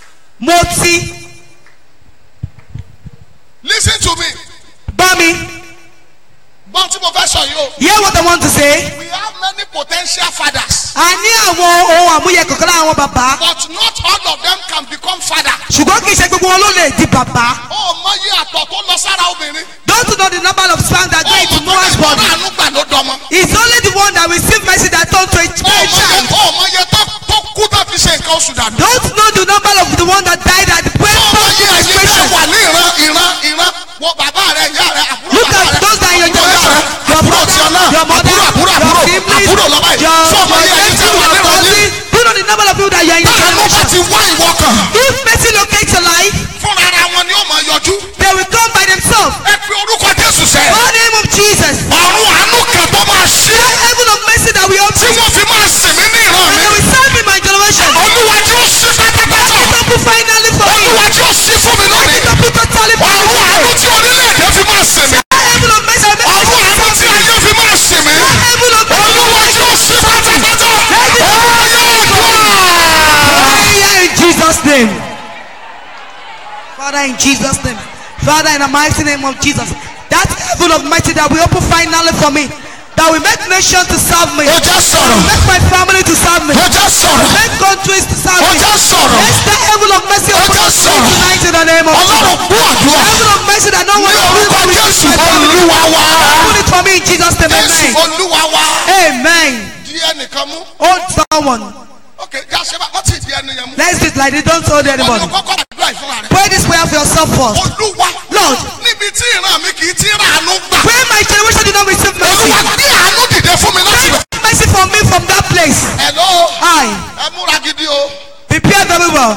[SPEAKER 6] Moti,
[SPEAKER 3] lis ten to me.
[SPEAKER 6] Bami.
[SPEAKER 3] gbọ́n tí mo fẹ́ sọ yìí o.
[SPEAKER 6] Hear what I want to say.
[SPEAKER 3] we have many potential fathers.
[SPEAKER 6] A ní àwọn ohun àmúyẹ kankan lára àwọn bàbá.
[SPEAKER 3] but not all of them can become father.
[SPEAKER 6] Ṣùgbọ́n kì í ṣe gbogbo wọn ló lè di bàbá.
[SPEAKER 3] ó mọ iye àtọ̀ tó lọ sára obìnrin.
[SPEAKER 6] Don't know the number of sperm that go
[SPEAKER 3] ó
[SPEAKER 6] into
[SPEAKER 3] mọ tó
[SPEAKER 6] Noah's
[SPEAKER 3] ní
[SPEAKER 6] body.
[SPEAKER 3] ìmọ̀ràn àánú gbà ló dọmọ.
[SPEAKER 6] It's only the one that receive mercy that turn to a
[SPEAKER 3] ó mọ iye
[SPEAKER 6] child.
[SPEAKER 3] ó mọ iye tó tó kú tó fi ṣe nǹkan oṣù dànù.
[SPEAKER 6] Don't know the number of the one that died at the point
[SPEAKER 3] ó mọ
[SPEAKER 6] of
[SPEAKER 3] iye ẹ̀yin tẹ́
[SPEAKER 6] menstruation.
[SPEAKER 3] wà ní ìran ìran ìran wo bàbá rẹ ìyá rẹ àbúrò
[SPEAKER 6] Look
[SPEAKER 3] bàbá
[SPEAKER 6] at
[SPEAKER 3] rẹ
[SPEAKER 6] those that are your
[SPEAKER 3] àbúrò ìyá
[SPEAKER 6] generation.
[SPEAKER 3] rẹ
[SPEAKER 6] Your
[SPEAKER 3] àbúrò
[SPEAKER 6] brother,
[SPEAKER 3] tiẹ̀ náà
[SPEAKER 6] your mother,
[SPEAKER 3] àbúrò àbúrò
[SPEAKER 6] your
[SPEAKER 3] àbúrò
[SPEAKER 6] siblings,
[SPEAKER 3] àbúrò lọ́ba yìí
[SPEAKER 6] your
[SPEAKER 3] sọ mọ iye ẹ̀yin tẹ́ wà ní
[SPEAKER 6] your
[SPEAKER 3] ìran yìí.
[SPEAKER 6] cousin. Do you know the number of people that you are in your
[SPEAKER 3] báwo bá
[SPEAKER 6] generation?
[SPEAKER 3] ti wá ìwọ kan
[SPEAKER 6] If mercy locates your life,
[SPEAKER 3] fúnra ara wọn ni ó máa yọjú.
[SPEAKER 6] they will come by themselves.
[SPEAKER 3] ẹ fi orúkọ jésù sẹ.
[SPEAKER 6] Call the name Father, in Jesus' name. Father, in the mighty name of Jesus. That heaven of mighty that we open finally for me. That will make nations to serve me.
[SPEAKER 3] ó jẹ́
[SPEAKER 6] That
[SPEAKER 3] sọ̀rọ̀
[SPEAKER 6] will make my family to serve me.
[SPEAKER 3] ó jẹ́ sọ̀rọ̀
[SPEAKER 6] Make countries to serve
[SPEAKER 3] ó
[SPEAKER 6] me.
[SPEAKER 3] jẹ́ sọ̀rọ̀
[SPEAKER 6] Let the heaven of mercy open
[SPEAKER 3] jẹ́
[SPEAKER 6] up to me
[SPEAKER 3] sọ̀rọ̀.
[SPEAKER 6] tonight in the name of Jesus.
[SPEAKER 3] ọlọ́run gbọ́ àdúrà
[SPEAKER 6] Heaven of mercy that no one
[SPEAKER 3] ní
[SPEAKER 6] will
[SPEAKER 3] orúkọ
[SPEAKER 6] will
[SPEAKER 3] jésù
[SPEAKER 6] my family.
[SPEAKER 3] olúwa wa
[SPEAKER 6] Open it for me in Jesus' name.
[SPEAKER 3] jésù
[SPEAKER 6] Amen.
[SPEAKER 3] olúwa wa
[SPEAKER 6] Amen.
[SPEAKER 3] di ẹnìkan mú
[SPEAKER 6] Hold someone.
[SPEAKER 3] ok jáṣẹ́ bá wọ́n ti di ẹni yẹn mú
[SPEAKER 6] Let's do it like this. Don't hold
[SPEAKER 3] wọ́n ní
[SPEAKER 6] anybody.
[SPEAKER 3] kọ́kọ́ àdúrà ìfúnra rẹ̀
[SPEAKER 6] Pray this prayer for yourself first.
[SPEAKER 3] olúwa
[SPEAKER 6] Lord.
[SPEAKER 3] níbi tí ìran mi kì í ti ràánú gbà
[SPEAKER 6] Pray my generation did not receive mercy.
[SPEAKER 3] olúwa gbé àánú dìde fún mi láti rẹ̀
[SPEAKER 6] Pray mercy for me from that place.
[SPEAKER 3] hello
[SPEAKER 6] I
[SPEAKER 3] ẹ múra gidi o
[SPEAKER 6] prepare very well.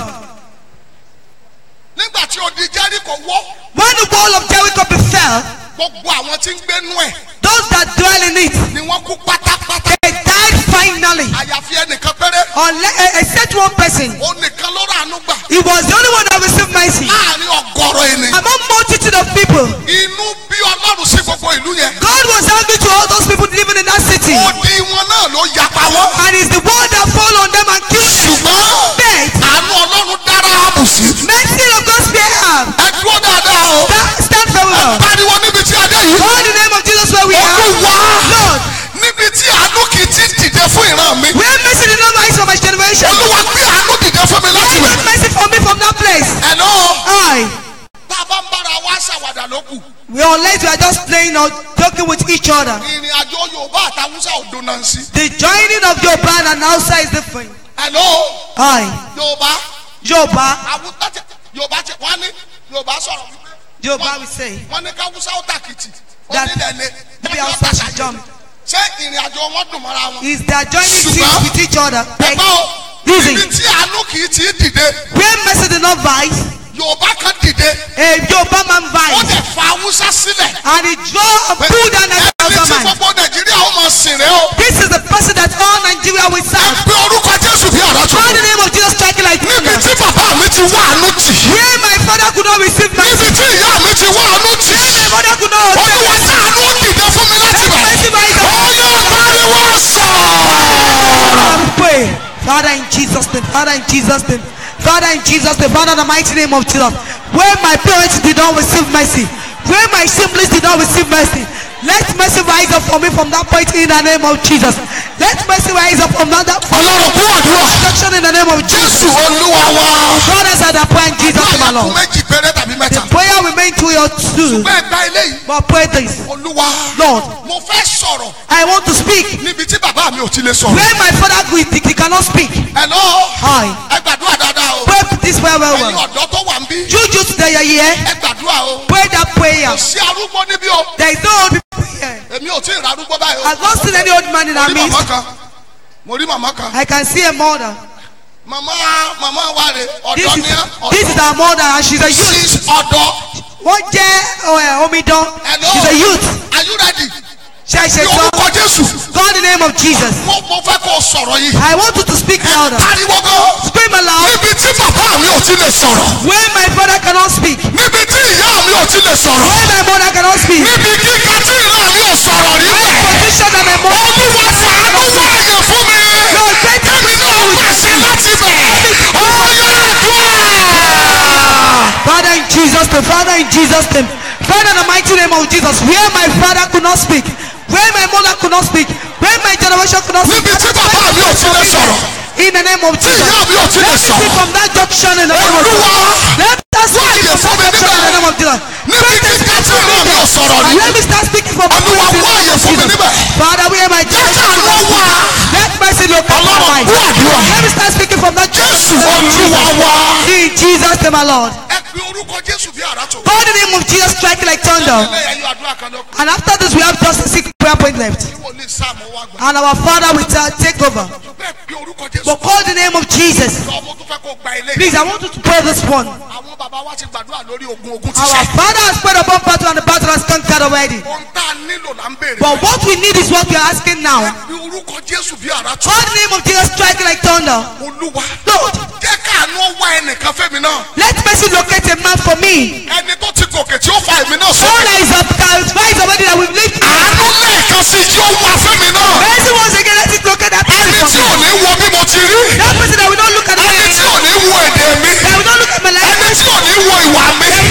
[SPEAKER 3] nígbà tí odi jẹ́ríkò wọ́
[SPEAKER 6] When the wall of Jericho befell,
[SPEAKER 3] gbogbo àwọn tí ń gbénú ẹ̀
[SPEAKER 6] those that dwell in it,
[SPEAKER 3] ni wọ́n kú pátápátá
[SPEAKER 6] they died finally.
[SPEAKER 3] àyàfi ẹnìkan péré
[SPEAKER 6] Unless, except one person.
[SPEAKER 3] ó nìkan ló ràánú gbà
[SPEAKER 6] He was the only one that received mercy.
[SPEAKER 3] láàrin ọgọ́rọ̀ ènìyàn
[SPEAKER 6] Among multitude of people,
[SPEAKER 3] inú bí ọlọ́run sí gbogbo ìlú yẹn
[SPEAKER 6] God was angry to all those people living in that city.
[SPEAKER 3] odi wọn náà ló yapa wọn
[SPEAKER 6] And it's the one that fall on them and kill them.
[SPEAKER 3] ṣùgbọ́n
[SPEAKER 6] Death.
[SPEAKER 3] àánú ọlọ́run dára àbùsí
[SPEAKER 6] Mercy of God spare her.
[SPEAKER 3] ẹ dúró dáadáa o
[SPEAKER 6] Stand, stand very well.
[SPEAKER 3] pariwo níbi tí adé yìí
[SPEAKER 6] Call the name of Jesus where we are.
[SPEAKER 3] olúwa
[SPEAKER 6] Lord,
[SPEAKER 3] níbi tí àánú kì í ti dìde fún ìran mi
[SPEAKER 6] where mercy did not rise from my generation.
[SPEAKER 3] olúwa gbé àánú dìde fún mi láti
[SPEAKER 6] Where
[SPEAKER 3] rẹ̀
[SPEAKER 6] is mercy for me from that place?
[SPEAKER 3] ẹ̀nà
[SPEAKER 6] I.
[SPEAKER 3] tá a bá ń bára wa ṣàwàdà ló kù
[SPEAKER 6] We are unless we are just playing or joking with each other.
[SPEAKER 3] ìrìn àjò yorùbá àtàwùsà òdo náà ń sí
[SPEAKER 6] The joining of Yoruba and Hausa is different.
[SPEAKER 3] ẹ̀nà
[SPEAKER 6] I.
[SPEAKER 3] yorùbá
[SPEAKER 6] Yoruba.
[SPEAKER 3] àwùjọ tẹ yorùbá tẹ wọn ní yorùbá sọ̀rọ̀ wípé
[SPEAKER 6] Yoruba we say.
[SPEAKER 3] wọn ní káwùsà ó tàkìtì
[SPEAKER 6] That
[SPEAKER 3] onílẹ̀lẹ̀
[SPEAKER 6] maybe Hausa should jump.
[SPEAKER 3] ṣé ìrìn àjò wọn dùn mọ́ra wọn.
[SPEAKER 6] Is they are joining
[SPEAKER 3] Ṣùgbọ́n-
[SPEAKER 6] teams with each other. Like,
[SPEAKER 3] ẹ̀gbọ́n o
[SPEAKER 6] Easy.
[SPEAKER 3] ibi tí àánú kì í ti dìde
[SPEAKER 6] where mercy did not rise,
[SPEAKER 3] yorùbá kan dìde
[SPEAKER 6] a Yoruba man
[SPEAKER 3] ó
[SPEAKER 6] rise.
[SPEAKER 3] dẹ̀ fa haúsá sílẹ̀.
[SPEAKER 6] And he draw and pull down
[SPEAKER 3] ẹni
[SPEAKER 6] the
[SPEAKER 3] tí
[SPEAKER 6] Hausa man.
[SPEAKER 3] gbogbo nàìjíríà ó máa sìn rẹ o.
[SPEAKER 6] This is the person that all Nigeria will
[SPEAKER 3] ẹ
[SPEAKER 6] serve.
[SPEAKER 3] pe orúkọ jésù bí àrà tó.
[SPEAKER 6] Call the name of Jesus striking like
[SPEAKER 3] níbi
[SPEAKER 6] thunder.
[SPEAKER 3] tí bàbá mi ti wá àánú tì.
[SPEAKER 6] Where my father could not receive mercy.
[SPEAKER 3] níbi tí ìyá mi ti wá àánú tì.
[SPEAKER 6] My mother could not receive
[SPEAKER 3] olúwa
[SPEAKER 6] mercy.
[SPEAKER 3] tí àánú dìde fún mi láti bẹ̀.
[SPEAKER 6] Mercy rise up.
[SPEAKER 3] ó yọ pariwo sọ̀rọ̀.
[SPEAKER 6] We pray. Father in Jesus' name, Father in Jesus' name, Father in Jesus' name, Father in the mighty name of Jesus. Where my parents did not receive mercy, where my siblings did not receive mercy, let mercy rise up for me from that point in the name of Jesus. Let mercy rise up from that from
[SPEAKER 3] ọlọ́run kú àdúrà.
[SPEAKER 6] destruction in the name of
[SPEAKER 3] jésù
[SPEAKER 6] Jesus.
[SPEAKER 3] olúwa wa.
[SPEAKER 6] God has had a prayer in Jesus' name, my
[SPEAKER 3] báyà kú
[SPEAKER 6] Lord.
[SPEAKER 3] méjì péré tàbí
[SPEAKER 6] The
[SPEAKER 3] mẹ́ta.
[SPEAKER 6] prayer remain to your two,
[SPEAKER 3] bẹ́ẹ̀ gba eléyìí.
[SPEAKER 6] but pray this.
[SPEAKER 3] olúwa.
[SPEAKER 6] Lord,
[SPEAKER 3] mo fẹ́ sọ̀rọ̀
[SPEAKER 6] I want to speak
[SPEAKER 3] níbi tí bàbá mi ò ti lè sọ̀rọ̀.
[SPEAKER 6] where my father he, he cannot speak.
[SPEAKER 3] hello.
[SPEAKER 6] Hi.
[SPEAKER 3] ẹ gbàdúrà dáadáa o.
[SPEAKER 6] Pray this prayer well,
[SPEAKER 3] ẹ̀yin
[SPEAKER 6] well.
[SPEAKER 3] ọ̀dọ́ tó wà ń bí.
[SPEAKER 6] You just that you're here.
[SPEAKER 3] ẹ gbàdúrà o.
[SPEAKER 6] Pray that prayer.
[SPEAKER 3] kò sí arúgbó níbí o.
[SPEAKER 6] There is no old people here.
[SPEAKER 3] èmi ò tí ì ra arúgbó báyìí o.
[SPEAKER 6] I've not seen any old man in
[SPEAKER 3] mo
[SPEAKER 6] our
[SPEAKER 3] rí
[SPEAKER 6] midst.
[SPEAKER 3] màmá kan mo rí màmá kan.
[SPEAKER 6] I can see a mother.
[SPEAKER 3] màmá màmá wa rè
[SPEAKER 6] This
[SPEAKER 3] ọ̀dọ́
[SPEAKER 6] is
[SPEAKER 3] ní ẹ́
[SPEAKER 6] this is our mother and she's a youth.
[SPEAKER 3] six ọ̀dọ́.
[SPEAKER 6] Wọ́n jẹ́ ọ̀, omidan.
[SPEAKER 3] hello.
[SPEAKER 6] She's a youth.
[SPEAKER 3] are you ready.
[SPEAKER 6] Ṣe ṣe
[SPEAKER 3] ní
[SPEAKER 6] sọ.
[SPEAKER 3] orúkọ jésù.
[SPEAKER 6] God in the name of Jesus.
[SPEAKER 3] mo mo fẹ́ kó o sọ̀rọ̀ yìí.
[SPEAKER 6] I want you to speak louder.
[SPEAKER 3] pariwo gan.
[SPEAKER 6] Scream aloud.
[SPEAKER 3] níbi tí bàbá mi ò ti lè sọ̀rọ̀.
[SPEAKER 6] Where my father cannot speak.
[SPEAKER 3] níbi tí ìyá mi ò ti lè sọ̀rọ̀.
[SPEAKER 6] Where my mother cannot speak.
[SPEAKER 3] níbi kíkà tí ìran mi ò sọ̀rọ̀ rí
[SPEAKER 6] Where
[SPEAKER 3] bẹ́ẹ̀.
[SPEAKER 6] position that my mother
[SPEAKER 3] olúwa fàánú wáyé fún mi.
[SPEAKER 6] Lord, take
[SPEAKER 3] kẹ́mi náà pàṣẹ láti bẹ̀. ọ̀yọ́ àdúrà.
[SPEAKER 6] Father in Jesus' name, Father in Jesus' name, Father in the mighty name of Jesus, where my father could not speak, where my mother could not speak, where my generation could not speak,
[SPEAKER 3] níbi tí bàbá mi ò ti lè sọ̀rọ̀.
[SPEAKER 6] in the name of
[SPEAKER 3] tí
[SPEAKER 6] Jesus.
[SPEAKER 3] ìyá mi ò ti lè
[SPEAKER 6] Let me speak
[SPEAKER 3] sọ̀rọ̀.
[SPEAKER 6] from that junction in the name of
[SPEAKER 3] olúwa
[SPEAKER 6] Jesus. Let us speak
[SPEAKER 3] wáyé
[SPEAKER 6] from
[SPEAKER 3] fún mi
[SPEAKER 6] that junction in the name of Jesus.
[SPEAKER 3] níbi kíkà tí ìran mi ò sọ̀rọ̀ rí.
[SPEAKER 6] And let me start speaking from that
[SPEAKER 3] Olúwa,
[SPEAKER 6] place in the
[SPEAKER 3] wáyé
[SPEAKER 6] name of
[SPEAKER 3] fún mi
[SPEAKER 6] Jesus.
[SPEAKER 3] níbẹ̀.
[SPEAKER 6] Father, where my generation
[SPEAKER 3] káàánú
[SPEAKER 6] could not
[SPEAKER 3] wá.
[SPEAKER 6] speak, let mercy locate my
[SPEAKER 3] Ọlọ́run,
[SPEAKER 6] life.
[SPEAKER 3] gbọ́ àdúrà.
[SPEAKER 6] Let me start speaking from that
[SPEAKER 3] jésù
[SPEAKER 6] junction in the name of
[SPEAKER 3] olúwa
[SPEAKER 6] Jesus.
[SPEAKER 3] wá.
[SPEAKER 6] In Jesus' name, my Lord.
[SPEAKER 3] ẹ pe orúkọ jésù bí àrà tó.
[SPEAKER 6] God in the name of Jesus strike like thunder.
[SPEAKER 3] lẹ́yìn ayọ̀ àdúrà kan lọ́kùn.
[SPEAKER 6] And after this, we have just a six prayer point left.
[SPEAKER 3] tí wòlíì sáàmù wá gbà.
[SPEAKER 6] And our Father will ta- take over.
[SPEAKER 3] bẹ́ẹ̀ pe orúkọ jésù.
[SPEAKER 6] But call the name of Jesus.
[SPEAKER 3] ọmọ tó fẹ́ kó gba ilé.
[SPEAKER 6] Please, I want you to pray this one.
[SPEAKER 3] àwọn bàbá wa ti gbàdúrà lórí ogun ogun ti
[SPEAKER 6] Our
[SPEAKER 3] sẹ́.
[SPEAKER 6] Father has prayed upon battle and the battle has conquered already.
[SPEAKER 3] ohun tá a nílò là ń béèrè.
[SPEAKER 6] But what we need is what we are asking now.
[SPEAKER 3] pe orúkọ jésù bí àrà tó.
[SPEAKER 6] Call the name of Jesus strike like thunder.
[SPEAKER 3] olúwa.
[SPEAKER 6] Lord,
[SPEAKER 3] jẹ́ káàánú wá ẹnìkan fẹ́mi náà.
[SPEAKER 6] let mercy locate a man for me.
[SPEAKER 3] ẹni tó ti gòkè tí ó fa èmi náà
[SPEAKER 6] All
[SPEAKER 3] sókè.
[SPEAKER 6] that is up, rise already that we've lived.
[SPEAKER 3] àánú lẹ́ẹ̀kan sí tí ó wá fẹ́mi náà.
[SPEAKER 6] Mercy once again, let it locate that person
[SPEAKER 3] ẹni
[SPEAKER 6] for
[SPEAKER 3] tí
[SPEAKER 6] me.
[SPEAKER 3] ò ní wo bí mo ti rí.
[SPEAKER 6] That person that will not look at me.
[SPEAKER 3] ẹni tí ò ní wo èdè mi.
[SPEAKER 6] That will not look at my life.
[SPEAKER 3] ẹni tí ò ní wo ìwà mi.
[SPEAKER 6] That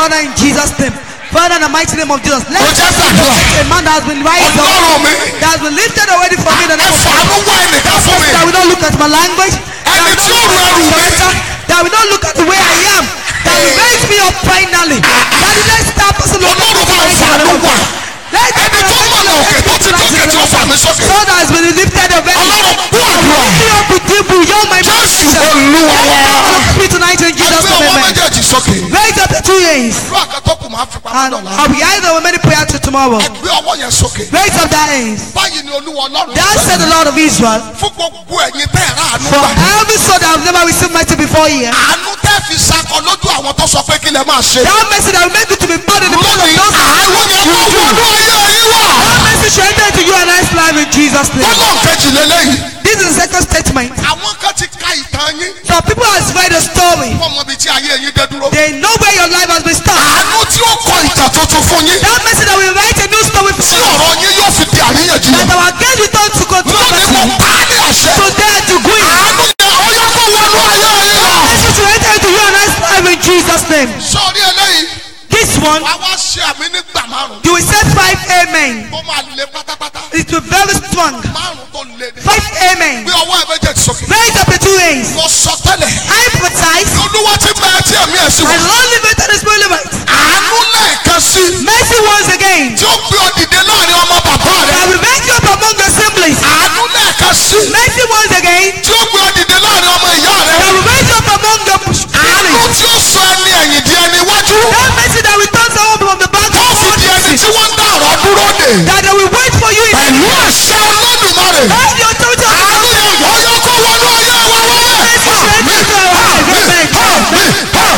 [SPEAKER 6] Father, in Jesus' name. Father, in the mighty name of Jesus. Let
[SPEAKER 3] ó jẹ́ gbàdúrà
[SPEAKER 6] a man that has been raised up,
[SPEAKER 3] ọlọ́run mi
[SPEAKER 6] that has been lifted already for me in the
[SPEAKER 3] ẹ
[SPEAKER 6] name of
[SPEAKER 3] fàánú wá ẹnìkan fún mi
[SPEAKER 6] that will not look at my language, that
[SPEAKER 3] ẹni
[SPEAKER 6] will
[SPEAKER 3] tí ó
[SPEAKER 6] not
[SPEAKER 3] ru
[SPEAKER 6] look at
[SPEAKER 3] ẹrù
[SPEAKER 6] my
[SPEAKER 3] mi
[SPEAKER 6] character, that will not look at the way I am, that will raise me up finally. That will let that person look at
[SPEAKER 3] ọlọ́run bá ń
[SPEAKER 6] me
[SPEAKER 3] fàánú wá
[SPEAKER 6] Let that
[SPEAKER 3] ẹni tó mọ̀nà òkè tó ti tókè tí ó fà mí sókè
[SPEAKER 6] So that has been lifted already.
[SPEAKER 3] ọlọ́run kú àdúrà
[SPEAKER 6] Lift me up with you, you're my
[SPEAKER 3] jésù
[SPEAKER 6] master.
[SPEAKER 3] olúwa wá
[SPEAKER 6] Look me tonight in Jesus'
[SPEAKER 3] ẹgbẹ́ ọwọ́
[SPEAKER 6] name. amen.
[SPEAKER 3] méjèèjì sókè
[SPEAKER 6] Raise up the two hands.
[SPEAKER 3] ìlú àkàtọ́kù máa fi pamọ́
[SPEAKER 6] And
[SPEAKER 3] dọ̀la
[SPEAKER 6] I'll be either with many prayer to tomorrow.
[SPEAKER 3] ẹgbẹ́ ọwọ́ yẹn sókè
[SPEAKER 6] Raise up that hands.
[SPEAKER 3] báyìí ni olúwa ọlọ́run
[SPEAKER 6] Thus said the Lord of Israel,
[SPEAKER 3] fún gbogbo ẹ̀yin tẹ́ ẹ̀ ráàánú
[SPEAKER 6] for
[SPEAKER 3] gbà
[SPEAKER 6] every soul that have never received mercy before here,
[SPEAKER 3] àánú tẹ́ fi sakọ lójú àwọn tó sọ pé kí lẹ máa ṣe
[SPEAKER 6] that mercy that will make you to be born in the blood of
[SPEAKER 3] lónìí
[SPEAKER 6] those
[SPEAKER 3] àánú
[SPEAKER 6] who
[SPEAKER 3] yẹn
[SPEAKER 6] you
[SPEAKER 3] kó
[SPEAKER 6] do.
[SPEAKER 3] wọnú ayé yín wà
[SPEAKER 6] That mercy shall enter into you and I's life in Jesus' name.
[SPEAKER 3] gbọ́dọ̀ kejì lélẹ́yìí
[SPEAKER 6] This is the second statement.
[SPEAKER 3] àwọn kan ti ka ìtàn yín
[SPEAKER 6] Some people has read the story.
[SPEAKER 3] wọ́n mọ ibi tí ayé yín dé dúró
[SPEAKER 6] They know where your life has been stopped.
[SPEAKER 3] àánú tí ó kọ ìtàn tuntun fún yín
[SPEAKER 6] That mercy that will write a new story for
[SPEAKER 3] tí
[SPEAKER 6] you.
[SPEAKER 3] ọ̀rọ̀ yín yóò fi di àríyànjiyàn
[SPEAKER 6] That our gaze return to
[SPEAKER 3] lónìí mo
[SPEAKER 6] controversy.
[SPEAKER 3] pa á ní àṣẹ
[SPEAKER 6] To dare to go in.
[SPEAKER 3] àánú yẹn ó yẹ kó wọnú ayé yín wà.
[SPEAKER 6] Mercy to enter into you and I's life in Jesus' name.
[SPEAKER 3] sọ́ọ́rí eléyìí
[SPEAKER 6] This one,
[SPEAKER 3] wá wá ṣe àmì nígbà márùn
[SPEAKER 6] you will say five amen.
[SPEAKER 3] tó máa le pátápátá
[SPEAKER 6] It will be very strong.
[SPEAKER 3] márùn tó le ní.
[SPEAKER 6] Five amen.
[SPEAKER 3] gbé ọwọ́ ẹ méjèèjì sókè.
[SPEAKER 6] Raise up the two hands.
[SPEAKER 3] mo sọ tẹ́lẹ̀
[SPEAKER 6] I prophesize.
[SPEAKER 3] olúwa ti bẹ ẹ tí ẹ̀mí ẹ̀ sí
[SPEAKER 6] And
[SPEAKER 3] wọ.
[SPEAKER 6] Lord live it and Spirit live it.
[SPEAKER 3] àánú lẹ́ẹ̀kan sí
[SPEAKER 6] Mercy once again.
[SPEAKER 3] tí ó gbé ọ dìde láàrin ọmọ bàbá rẹ.
[SPEAKER 6] I will raise you up among the assemblies.
[SPEAKER 3] àánú lẹ́ẹ̀kan sí
[SPEAKER 6] Mercy once again.
[SPEAKER 3] tí ó gbé ọ dìde láàrin ọmọ ìyá
[SPEAKER 6] I
[SPEAKER 3] rẹ.
[SPEAKER 6] will raise you up among the
[SPEAKER 3] àánú
[SPEAKER 6] assemblies.
[SPEAKER 3] tí ó sọ ẹni ẹ̀yìn di ẹni iwájú.
[SPEAKER 6] That mercy that will turn someone from the back
[SPEAKER 3] tó
[SPEAKER 6] to
[SPEAKER 3] fi di ẹni tí wọ́n ń dá ọ̀rọ̀ dúró dè.
[SPEAKER 6] That they will wait for you in
[SPEAKER 3] pẹ̀lú àṣẹ olódùmarè.
[SPEAKER 6] Have the authority of the
[SPEAKER 3] àánú yẹn ó yẹ kó wọnú ayé wa
[SPEAKER 6] Mercy to
[SPEAKER 3] wọlé.
[SPEAKER 6] enter into our life. Amen.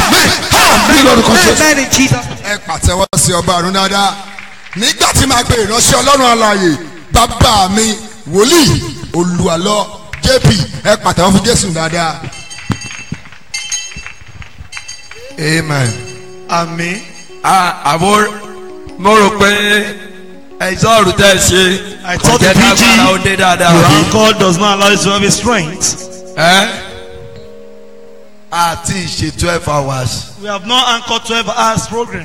[SPEAKER 3] bí lórúkọ Jésù.
[SPEAKER 6] Amen in Jesus.
[SPEAKER 3] ẹ pàtẹ́wọ́ sí ọba àrùn dáadáa nígbà tí màá pe ìránṣẹ́ ọlọ́run alààyè bàbá mi wòlíì olùwàlọ́ jp ẹ pàtẹ́wọ́ fún jésù dáadáa. amen.
[SPEAKER 2] àmì àbò mo rò pé ẹ̀sọ́ ọ̀rù tẹ́ ẹ ṣe
[SPEAKER 8] I thought
[SPEAKER 2] ọ̀jẹ̀
[SPEAKER 8] the
[SPEAKER 2] kágbára ó dé
[SPEAKER 8] PG
[SPEAKER 2] dáadáa
[SPEAKER 8] your
[SPEAKER 2] bí.
[SPEAKER 8] uncle does not allow you to have his strength.
[SPEAKER 2] ẹ́ àti ìṣe twelve hours
[SPEAKER 8] We have not anchored 12 hours program.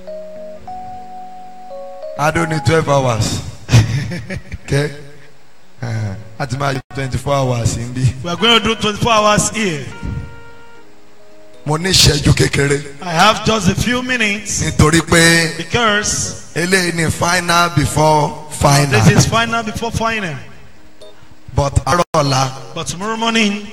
[SPEAKER 2] adó ní twelve hours kẹ́ àti máa twenty four hours ń bí.
[SPEAKER 8] We are going to do 24 hours here.
[SPEAKER 3] mo ní ìṣẹ́jú kékeré
[SPEAKER 8] I have just a few minutes
[SPEAKER 3] nítorí pé
[SPEAKER 8] because
[SPEAKER 3] eléyìí ni final before final
[SPEAKER 8] this is final before final.
[SPEAKER 3] but àárọ̀ ọ̀la
[SPEAKER 8] But tomorrow morning,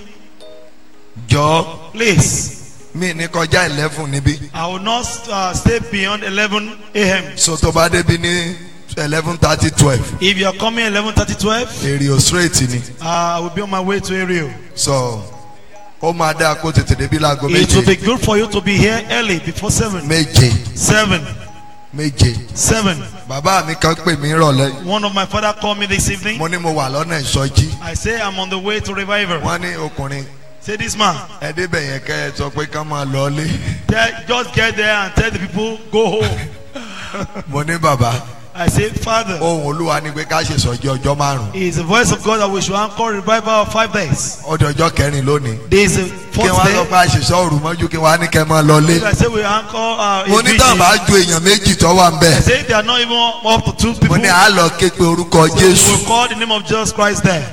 [SPEAKER 3] jọ
[SPEAKER 8] please,
[SPEAKER 3] mí ní kọjá eleven níbí
[SPEAKER 8] I will not uh, stay beyond 11 a.m.
[SPEAKER 3] so tó bá débi ní eleven thirty twelve
[SPEAKER 8] If you are coming 11:30, 12,
[SPEAKER 3] èrè ò straight ni
[SPEAKER 8] uh, I will be on my way to Ario.
[SPEAKER 3] so ó máa dá kó tètè débi láago
[SPEAKER 8] It will be
[SPEAKER 3] méje
[SPEAKER 8] good for you to be here early before 7.
[SPEAKER 3] méje
[SPEAKER 8] 7.
[SPEAKER 3] méje
[SPEAKER 8] 7.
[SPEAKER 3] bàbá mi kan pè mí rọ̀lẹ́
[SPEAKER 8] One of my father called me this evening.
[SPEAKER 3] mo ní mo wà lọ́nà ìsọjí
[SPEAKER 8] I say I'm on the way to revival.
[SPEAKER 3] wọ́n ní ọkùnrin
[SPEAKER 8] Say this man,
[SPEAKER 3] ẹ débẹ̀ yẹn kẹ́ ẹ sọ pé ká máa lọlé
[SPEAKER 8] tell, just get there and tell the people go home.
[SPEAKER 3] mo ní bàbá
[SPEAKER 8] I say, Father,
[SPEAKER 3] ohun olúwa ni pé ká ṣe sọjí ọjọ́ márùn
[SPEAKER 8] it is the voice of God that we should anchor revival of five days.
[SPEAKER 3] ọdọ ọjọ́ kẹrin lónìí
[SPEAKER 8] This is the
[SPEAKER 3] kí
[SPEAKER 8] fourth
[SPEAKER 3] wọ́n á sọ
[SPEAKER 8] day.
[SPEAKER 3] pé àṣìṣe òru mọ́jú kí wọ́n á ní kẹ́ máa lọlé
[SPEAKER 8] I say we anchor uh,
[SPEAKER 3] mo
[SPEAKER 8] a
[SPEAKER 3] ní tàn
[SPEAKER 8] vigil.
[SPEAKER 3] bá ju èèyàn méjì tó wà ń bẹ̀
[SPEAKER 8] I say they are not even up to two
[SPEAKER 3] mo
[SPEAKER 8] people.
[SPEAKER 3] ní à á lọ ké pe orúkọ
[SPEAKER 8] We
[SPEAKER 3] jésù
[SPEAKER 8] will call the name of Jesus Christ there.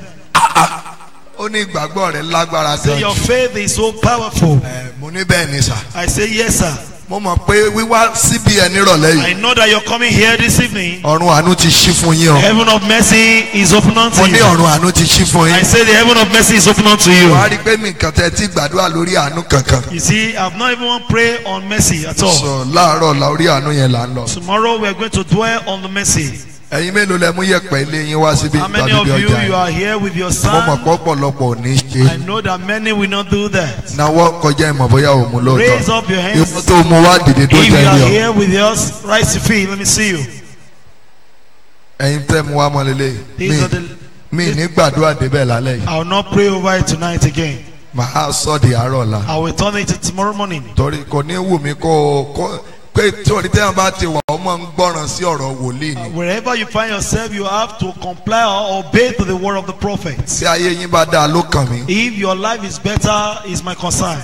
[SPEAKER 3] ó ní ìgbàgbọ́ rẹ̀ lágbára
[SPEAKER 8] Say
[SPEAKER 3] gan
[SPEAKER 8] your faith is so powerful.
[SPEAKER 3] ẹ mo ní bẹ́ẹ̀ ni sà
[SPEAKER 8] I say yes, sir.
[SPEAKER 3] mo mọ̀ pé wíwá síbi ẹ̀ nírọ̀lẹ́
[SPEAKER 8] I
[SPEAKER 3] yìí
[SPEAKER 8] know that you're coming here this evening.
[SPEAKER 3] ọ̀run àánú ti ṣí fún yín o
[SPEAKER 8] Heaven of mercy is open unto
[SPEAKER 3] mo ní
[SPEAKER 8] you.
[SPEAKER 3] ọ̀run àánú ti ṣí fún
[SPEAKER 8] I
[SPEAKER 3] yín
[SPEAKER 8] say the heaven of mercy is open unto you.
[SPEAKER 3] wàá rí i pé mi kàn tẹ́ tí gbàdúrà lórí àánú kankan
[SPEAKER 8] You see, I've not even prayed on mercy at all.
[SPEAKER 3] sọ láàárọ̀ la orí àánú yẹn là ń lọ
[SPEAKER 8] Tomorrow we are going to dwell on the mercy.
[SPEAKER 3] ẹ̀yin mélòó lẹ mú yẹ̀pẹ̀ ilé yín wá síbi
[SPEAKER 8] How many
[SPEAKER 3] tàbí
[SPEAKER 8] of
[SPEAKER 3] bí
[SPEAKER 8] you
[SPEAKER 3] ọjà
[SPEAKER 8] you
[SPEAKER 3] yìí
[SPEAKER 8] are here with your
[SPEAKER 3] mo mọ̀
[SPEAKER 8] son?
[SPEAKER 3] pé ọ̀pọ̀lọpọ̀ ò ní ṣe
[SPEAKER 8] I know that many will not do that.
[SPEAKER 3] náwó kọjá ìmọ̀ bóyá ò mú
[SPEAKER 8] Raise
[SPEAKER 3] lóòótọ́
[SPEAKER 8] up your
[SPEAKER 3] ìwọ
[SPEAKER 8] hands.
[SPEAKER 3] tó mú wá dìde tó
[SPEAKER 8] If you
[SPEAKER 3] jẹ́
[SPEAKER 8] are
[SPEAKER 3] ilé ọ
[SPEAKER 8] here with us, rise to feet. Let me see you.
[SPEAKER 3] ẹ̀yin tẹ́ mu wá mọ́ lélẹ̀
[SPEAKER 8] These are the.
[SPEAKER 3] mi ní gbàdúrà débẹ̀ lálẹ́ yìí
[SPEAKER 8] I will not pray over it tonight again.
[SPEAKER 3] màá sọ di àárọ̀ la
[SPEAKER 8] I will turn it to tomorrow morning.
[SPEAKER 3] torí kò ní wù mí kó kó pé torí tẹ́yàn bá ti wà ọmọ ń gbọ́ràn sí ọ̀rọ̀ wòlíì ni
[SPEAKER 8] Wherever you find yourself, you have to comply or obey to the word of the prophets.
[SPEAKER 3] tí ayé yín bá dáa ló kàn mí
[SPEAKER 8] If your life is better, is my concern.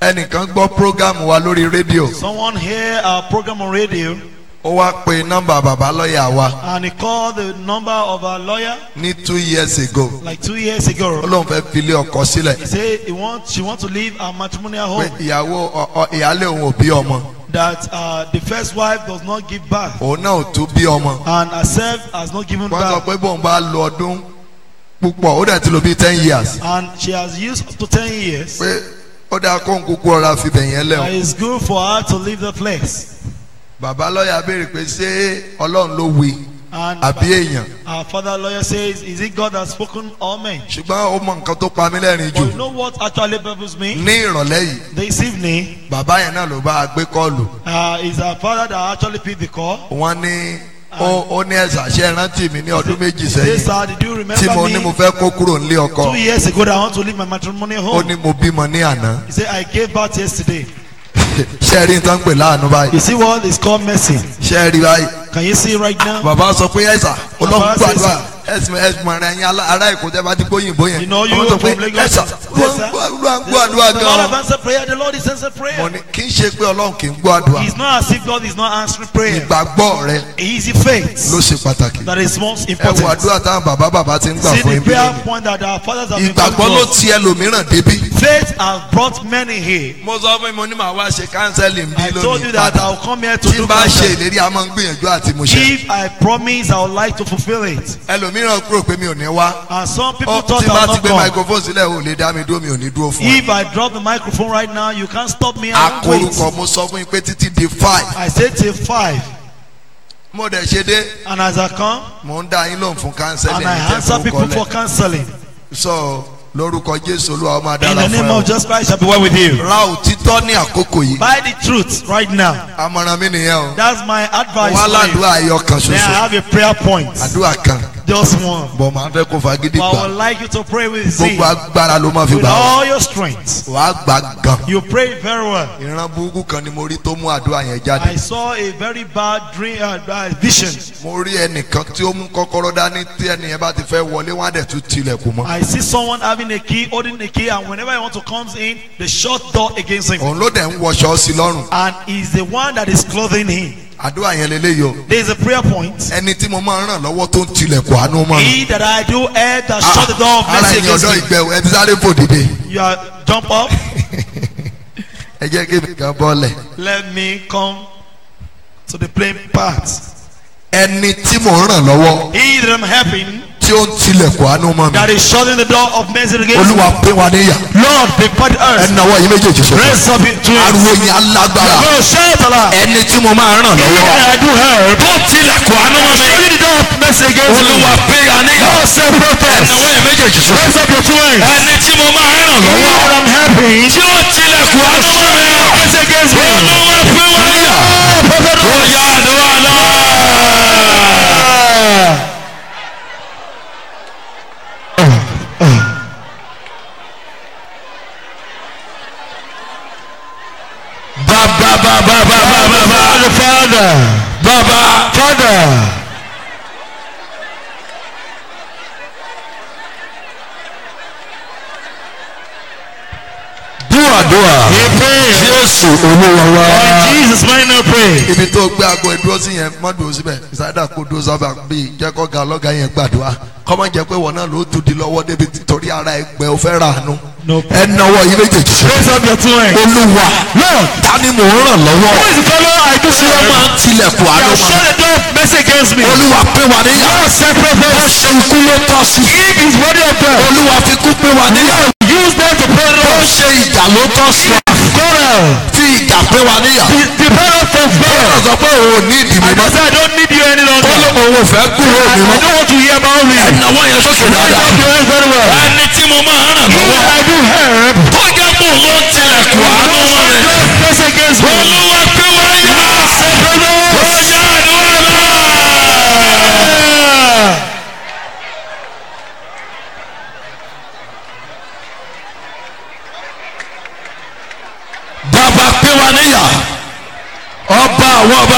[SPEAKER 3] ẹnìkan gbọ́ program wa lórí rédíò
[SPEAKER 8] Someone hear our program on radio
[SPEAKER 3] ó wá pe nọ́mbà bàbá lọ́ọ̀yà wa
[SPEAKER 8] and he called the number of our lawyer
[SPEAKER 3] ní two years ago
[SPEAKER 8] like two years
[SPEAKER 3] ó
[SPEAKER 8] ago.
[SPEAKER 3] lóun fẹ́ filé ọkọ sílẹ̀
[SPEAKER 8] He said he want, she want to leave our matrimonial
[SPEAKER 3] pé
[SPEAKER 8] home.
[SPEAKER 3] ìyàwó ọ- ọ- ìyálé òun ò bí ọmọ
[SPEAKER 8] That uh, the first wife does not give birth
[SPEAKER 3] òun náà ò tún bí ọmọ
[SPEAKER 8] and herself has not given
[SPEAKER 3] wọ́n sọ
[SPEAKER 8] birth.
[SPEAKER 3] pé bóun bá lo ọdún púpọ̀ ó dẹ̀ ti lò bíi ten years
[SPEAKER 8] And she has used up to 10 years.
[SPEAKER 3] pé ó dáa kó ń kúkú ọ̀rá fi bẹ̀yẹn
[SPEAKER 8] Uh,
[SPEAKER 3] lẹ́wọ̀n
[SPEAKER 8] it's good for her to leave the place.
[SPEAKER 3] bàbá lọ́ọ̀yà béèrè pé ṣé ọlọ́run ló wí
[SPEAKER 8] And
[SPEAKER 3] àbí èèyàn
[SPEAKER 8] our father lawyer says, Is it God that has spoken or men?
[SPEAKER 3] ṣùgbọ́n ó mọ nǹkan tó pa mí lẹ́rìn jù
[SPEAKER 8] But you know what actually baffles me?
[SPEAKER 3] ní ìrọ̀lẹ́ yìí
[SPEAKER 8] This evening,
[SPEAKER 3] bàbá yẹn náà ló bá a gbé kọ́ọ̀lù
[SPEAKER 8] uh, is our father that actually picked the call.
[SPEAKER 3] wọ́n ní ó ó ní ẹ̀sà ṣe rántí mi ní ọdún méjì
[SPEAKER 8] This
[SPEAKER 3] sẹ́yìn
[SPEAKER 8] sir, did you
[SPEAKER 3] tí mo ní mo
[SPEAKER 8] remember me?
[SPEAKER 3] fẹ́ kó kúrò nílé ọkọ
[SPEAKER 8] Two years ago that I want to leave my matrimonial
[SPEAKER 3] ó
[SPEAKER 8] home.
[SPEAKER 3] ní mo bímọ ní àná
[SPEAKER 8] He said, I gave birth yesterday.
[SPEAKER 3] ṣé ẹ rí nǹkan pè láàánú báyìí
[SPEAKER 8] You see what is called mercy?
[SPEAKER 3] ṣé ẹ rí báyìí
[SPEAKER 8] Can you see right now?
[SPEAKER 3] bàbá sọ pé ẹ̀sà ọlọ́run
[SPEAKER 8] Bàbá
[SPEAKER 3] gbàdúrà ẹ̀sìn ẹ̀sìn mọ̀ràn ẹ̀yin alá- ará èkó tẹ́ bá ti gbóyìnbó yẹn
[SPEAKER 8] You know you
[SPEAKER 3] wọ́n sọ pé
[SPEAKER 8] from Lagos.
[SPEAKER 3] ẹ̀sà
[SPEAKER 8] Yes, sir.
[SPEAKER 3] ọlọ́run gbàdúrà
[SPEAKER 8] The Lord have
[SPEAKER 3] gan-an
[SPEAKER 8] answered prayer. The Lord is answered
[SPEAKER 3] mo
[SPEAKER 8] prayer.
[SPEAKER 3] ní kì í ṣe pé ọlọ́run kì í gbàdúrà
[SPEAKER 8] It's not as if God is not answering prayer.
[SPEAKER 3] ìgbàgbọ́ rẹ
[SPEAKER 8] Easy faith
[SPEAKER 3] ló ṣe pàtàkì
[SPEAKER 8] that is most
[SPEAKER 3] ẹ wo
[SPEAKER 8] important.
[SPEAKER 3] àdúrà táwọn bàbá bàbá ti ń gbà
[SPEAKER 8] See
[SPEAKER 3] fún
[SPEAKER 8] the
[SPEAKER 3] ibi
[SPEAKER 8] prayer
[SPEAKER 3] lónìí
[SPEAKER 8] point that our fathers have been
[SPEAKER 3] ìgbàgbọ́ ló
[SPEAKER 8] taught.
[SPEAKER 3] ti ẹlòmíràn débi.
[SPEAKER 8] Faith has brought many here.
[SPEAKER 3] mo sọ fún mi mo ní màá wá ṣe kánsẹ́lì bí
[SPEAKER 8] I told you
[SPEAKER 3] lónìí
[SPEAKER 8] that
[SPEAKER 3] padà
[SPEAKER 8] I will come here to
[SPEAKER 3] tí
[SPEAKER 8] do
[SPEAKER 3] n bá ṣe
[SPEAKER 8] counseling.
[SPEAKER 3] ìlérí a máa ń gbìyànjú àti mo ṣe
[SPEAKER 8] If I promise, I would like to fulfill it.
[SPEAKER 3] ẹlòmíràn kúrò pé mi ò ní wá
[SPEAKER 8] And some people
[SPEAKER 3] Ó,
[SPEAKER 8] thought
[SPEAKER 3] tí n bá
[SPEAKER 8] I
[SPEAKER 3] ti
[SPEAKER 8] would
[SPEAKER 3] gbé
[SPEAKER 8] not come.
[SPEAKER 3] microphone sílẹ̀ ò lè dá mi dúró mi ò ní dúró fún ẹ.
[SPEAKER 8] If I drop the microphone right now, you can't stop me. I won't wait.
[SPEAKER 3] akorúkọ mo sọ fún yín pé títí di five
[SPEAKER 8] I said till five,
[SPEAKER 3] mo dẹ̀ ṣe dé
[SPEAKER 8] and as I come,
[SPEAKER 3] mo ń dá yín lóhùn fún kánsẹ́lì
[SPEAKER 8] and I answer people for counseling.
[SPEAKER 3] sọ lórúkọ jésù olúwa ó máa
[SPEAKER 8] In
[SPEAKER 3] dára
[SPEAKER 8] the name
[SPEAKER 3] fún
[SPEAKER 8] of
[SPEAKER 3] ẹ
[SPEAKER 8] Jesus Christ, shall be well with you.
[SPEAKER 3] o. ra òtítọ́ ní àkókò yìí
[SPEAKER 8] Buy the truth right now.
[SPEAKER 3] àmọ̀ràn mi nìyẹn o
[SPEAKER 8] That's my advice.
[SPEAKER 3] wọ́n
[SPEAKER 8] for you.
[SPEAKER 3] aládùúgbò ayọ̀ kan
[SPEAKER 8] Then I
[SPEAKER 3] ṣoṣo
[SPEAKER 8] have a prayer point.
[SPEAKER 3] àdúrà kan
[SPEAKER 8] Just one.
[SPEAKER 3] bọ̀ máa fẹ́ kó fagídí
[SPEAKER 8] But I
[SPEAKER 3] gbà
[SPEAKER 8] would like you to pray with zeal.
[SPEAKER 3] gbogbo agbára ló máa fi
[SPEAKER 8] With
[SPEAKER 3] gbà wá
[SPEAKER 8] all your strength.
[SPEAKER 3] wàá gbà gan.
[SPEAKER 8] You pray very well.
[SPEAKER 3] ìran burúkú kan ni mo rí tó mú àdúrà yẹn
[SPEAKER 8] I
[SPEAKER 3] jáde.
[SPEAKER 8] saw a very bad dream, uh, uh, vision.
[SPEAKER 3] mo rí ẹnìkan tí ó mú kọ́kọ́rọ́ dání tí ẹnìyẹn bá ti fẹ́ wọlé wọ́n á dẹ̀ tún tilẹ̀kùn mọ́.
[SPEAKER 8] I see someone having a key, holding a key, and whenever he wants to come in, they shut door against him.
[SPEAKER 3] òun ló dẹ̀ ń wọṣọ sí lọ́rùn.
[SPEAKER 8] And he's the one that is clothing him.
[SPEAKER 3] àdúrà yẹn lélẹ́yìí o.
[SPEAKER 8] There is a prayer point.
[SPEAKER 3] ẹni tí mo máa ń ràn lọ́wọ́ tó ń tilẹ̀kùn àánú mọ́ mi.
[SPEAKER 8] He that I do help that shut the door of
[SPEAKER 3] ara
[SPEAKER 8] mercy
[SPEAKER 3] ẹ̀yin
[SPEAKER 8] against
[SPEAKER 3] ọ̀dọ́
[SPEAKER 8] me.
[SPEAKER 3] ìgbẹ́ ẹbí sáré fò dìde.
[SPEAKER 8] You are jump up.
[SPEAKER 3] ẹ jẹ́ kí mi kan bọ́ọ̀lẹ̀.
[SPEAKER 8] Let me come to the plain part.
[SPEAKER 3] ẹni tí mo ń ràn lọ́wọ́
[SPEAKER 8] He that I'm helping
[SPEAKER 3] tí ó ń tilẹ̀kùn àánú mọ́ mi.
[SPEAKER 8] that is shutting the door of mercy against me.
[SPEAKER 3] olúwa pé wa níyà.
[SPEAKER 8] Lord, prepare the earth.
[SPEAKER 3] ẹni náwó yìí méjèèjì sọ.
[SPEAKER 8] Raise up it to it.
[SPEAKER 3] ariwo yẹn alágbára.
[SPEAKER 8] Oh, shout aloud.
[SPEAKER 3] ẹni tí mo máa ń ràn lọ́wọ́.
[SPEAKER 8] I do help.
[SPEAKER 3] tó tilẹ̀kùn àánú mọ́ mi.
[SPEAKER 8] Shutting the door of mercy against me.
[SPEAKER 3] olúwa pé wa níyà.
[SPEAKER 8] Lord, say protest.
[SPEAKER 3] ẹni náwó yẹn méjèèjì sọ.
[SPEAKER 8] Raise up your two hands.
[SPEAKER 3] ẹni tí mo máa ń ràn
[SPEAKER 8] He
[SPEAKER 3] lọ́wọ́.
[SPEAKER 8] that I'm helping.
[SPEAKER 3] tí ó tilẹ̀kùn àánú mọ́ mi.
[SPEAKER 8] Mercy against me.
[SPEAKER 3] olúwa pé wa níyà. ó yá àdúrà náà. bàbá bàbá bàbá bàbá
[SPEAKER 2] Father,
[SPEAKER 3] bàbá
[SPEAKER 2] Father,
[SPEAKER 3] dúàdúà jésù olúwa wa.
[SPEAKER 8] Jesus might not pray.
[SPEAKER 3] ibi tó gbé aago ìdúró sí yẹn mọ́ dùn síbẹ̀ ìsáyédà kó dúró sábà bíi jẹ́kọ́ ga ọlọ́gà yẹn gbàdúrà kọ́mọ jẹ́ pé wọn náà ló tún di lọ́wọ́ débi torí ara ẹgbẹ́ ò fẹ́ rà ánú.
[SPEAKER 8] No.
[SPEAKER 3] ẹ náwó yìí méjèèjì sọ.
[SPEAKER 8] Raise up your two hands.
[SPEAKER 3] olúwa ta ni mò ń ràn lọ́wọ́.
[SPEAKER 8] Who is the fellow I do
[SPEAKER 3] tí wọ́n máa ń tilẹ̀kùn àánú
[SPEAKER 8] Now
[SPEAKER 3] mọ́.
[SPEAKER 8] shut the door of mercy against me.
[SPEAKER 3] olúwa pé wà níyà. ó ṣe ikú ló tọ́ sí.
[SPEAKER 8] If his body of death.
[SPEAKER 3] olúwa fi kú pé wà níyà.
[SPEAKER 8] Use them to pray the
[SPEAKER 3] ó
[SPEAKER 8] Lord.
[SPEAKER 3] ṣe ìjà ló tọ́ sí.
[SPEAKER 8] Quarrel.
[SPEAKER 3] fi ìjà pé wà níyà.
[SPEAKER 8] The parent of
[SPEAKER 3] ó
[SPEAKER 8] God.
[SPEAKER 3] sọ pé òun ò ní ìdìbò
[SPEAKER 8] I
[SPEAKER 3] mọ́.
[SPEAKER 8] say I don't need you any
[SPEAKER 3] ó
[SPEAKER 8] longer.
[SPEAKER 3] ló òun ò fẹ́ kúrò
[SPEAKER 8] I
[SPEAKER 3] mi mọ́.
[SPEAKER 8] don't want to hear about me.
[SPEAKER 3] ẹnáwó yẹn sókè
[SPEAKER 8] Raise
[SPEAKER 3] dáadáa.
[SPEAKER 8] up your hands very well.
[SPEAKER 3] ẹni tí mo máa ń ràn
[SPEAKER 8] Who
[SPEAKER 3] lọ́wọ́.
[SPEAKER 8] I do help.
[SPEAKER 3] tó jẹ́ mò ń lọ tilẹ̀kùn àánú mọ́ mi.
[SPEAKER 8] Mercy against me.
[SPEAKER 3] olúwa pé wà níyà. ó yá àdúrà náà. bàbá pé wà níyà. ọba àwọn ọba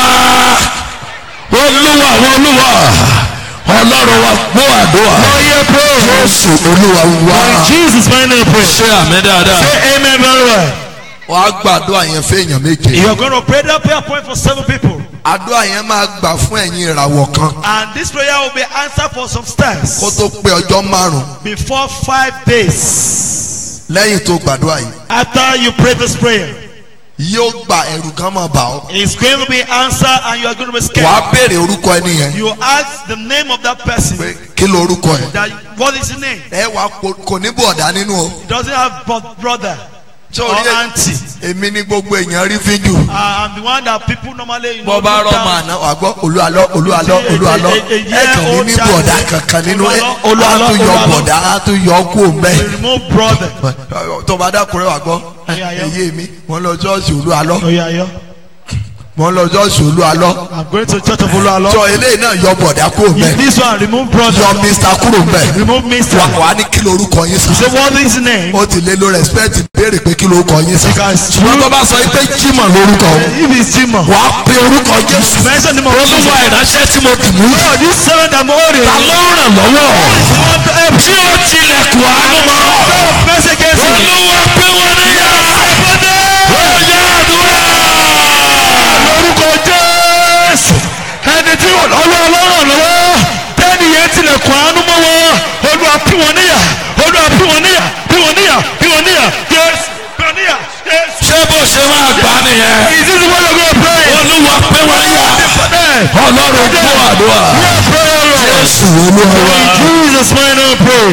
[SPEAKER 3] olúwa àwọn olúwa ọlọ́run wa gbọ́ àdúrà. jésù olúwa wa.
[SPEAKER 8] Jesus might not pray.
[SPEAKER 3] ṣé àmì dáadáa.
[SPEAKER 8] Say amen very well.
[SPEAKER 3] wàá gbàdúrà yẹn fẹ́yàn méje.
[SPEAKER 8] You are going to pray that prayer point for seven people.
[SPEAKER 3] àdúrà yẹn máa gbà fún ẹ̀yin ìràwọ̀ kan
[SPEAKER 8] And this prayer will be answered for some stars
[SPEAKER 3] kó tó pé ọjọ́ márùn-ún
[SPEAKER 8] before five days.
[SPEAKER 3] lẹ́yìn tó gbàdúrà yìí.
[SPEAKER 8] After you pray this prayer,
[SPEAKER 3] yóò gba ẹ̀rù kan máa bà ọ́.
[SPEAKER 8] it's going to be answered and you are going to be scared.
[SPEAKER 3] wàá béèrè orúkọ ẹni yẹn
[SPEAKER 8] You ask the name of that person.
[SPEAKER 3] pé kí ló orúkọ ẹ̀.
[SPEAKER 8] That what is the name?
[SPEAKER 3] ẹ wàá po- kò ní bọ̀dá nínú o.
[SPEAKER 8] It doesn't have but brother
[SPEAKER 3] Ṣé
[SPEAKER 8] or
[SPEAKER 3] o rí ẹ-
[SPEAKER 8] auntie.
[SPEAKER 3] èmi ní gbogbo èèyàn rí fíjù.
[SPEAKER 8] Uh, I'm the one that people normally you know,
[SPEAKER 3] bọ́ bá
[SPEAKER 8] look
[SPEAKER 3] rọ́
[SPEAKER 8] down.
[SPEAKER 3] máa ná wàá gbọ́ olúalọ́ olúalọ́ olúalọ́ ẹ kàn ní ní bọ̀dá kankan nínú ẹ á tún yọ bọ̀dá á tún yọ kú
[SPEAKER 8] We
[SPEAKER 3] mẹ́.
[SPEAKER 8] remove brother.
[SPEAKER 3] tó bá dákúrẹ́ wàá gbọ́
[SPEAKER 8] Ẹ̀yà yọ.
[SPEAKER 3] èyí mi wọ́n lọ ṣọ́ọ̀ṣì olúalọ́
[SPEAKER 8] Oh yeah, yeah.
[SPEAKER 3] wọ́n lọ ṣọ́ọ̀ṣì olúalọ́
[SPEAKER 8] I'm going to church of Oluwalo.
[SPEAKER 3] sọ eléyìí náà yọ bọ̀dá kú mẹ́
[SPEAKER 8] This one remove brother.
[SPEAKER 3] yọ mr kúrò mẹ́
[SPEAKER 8] Remove mister.
[SPEAKER 3] wà wá ní kí lorúkọ yín sá.
[SPEAKER 8] So what is the name?
[SPEAKER 3] ó ti lé ló respect béèrè pé kí lorúkọ yín sá.
[SPEAKER 8] Because
[SPEAKER 3] ṣùgbọ́n tó bá sọ pé jimoh lorúkọ o
[SPEAKER 8] If it's Jimo.
[SPEAKER 3] wà á pe orúkọ jésù.
[SPEAKER 8] Mention the name of Jesus.
[SPEAKER 3] olúwa ìránṣẹ́ tí mo dì mú.
[SPEAKER 8] Oh, this seven that I'm holding.
[SPEAKER 3] ta ló ràn lọ́wọ́. tí ó tilẹ̀kùn àánú mọ́.
[SPEAKER 8] Mercy against me.
[SPEAKER 3] olúwa pé wọ́n níyà. ó yá àdúrà.
[SPEAKER 8] Lórúkọ Jésù. Ẹni tí ò lọ́wọ́ ọlọ́run lọ́wọ́. Tẹ́ni yẹn tilẹ̀kùn àánú mọ́ wọn. Olúwa pín wọn níyà. Olúwa pín wọn níyà. Pín wọn níyà. Pín wọn níyà. Jésù. Pín wọn níyà. Jésù.
[SPEAKER 3] ṣé bó ṣe máa gbà nìyẹn.
[SPEAKER 8] Is this the way you're gonna pray?
[SPEAKER 3] olúwa pé wọ́n níyà. ọlọ́run gbọ́ àdúrà. jésù olúwa wa.
[SPEAKER 8] In Jesus' mighty name, pray.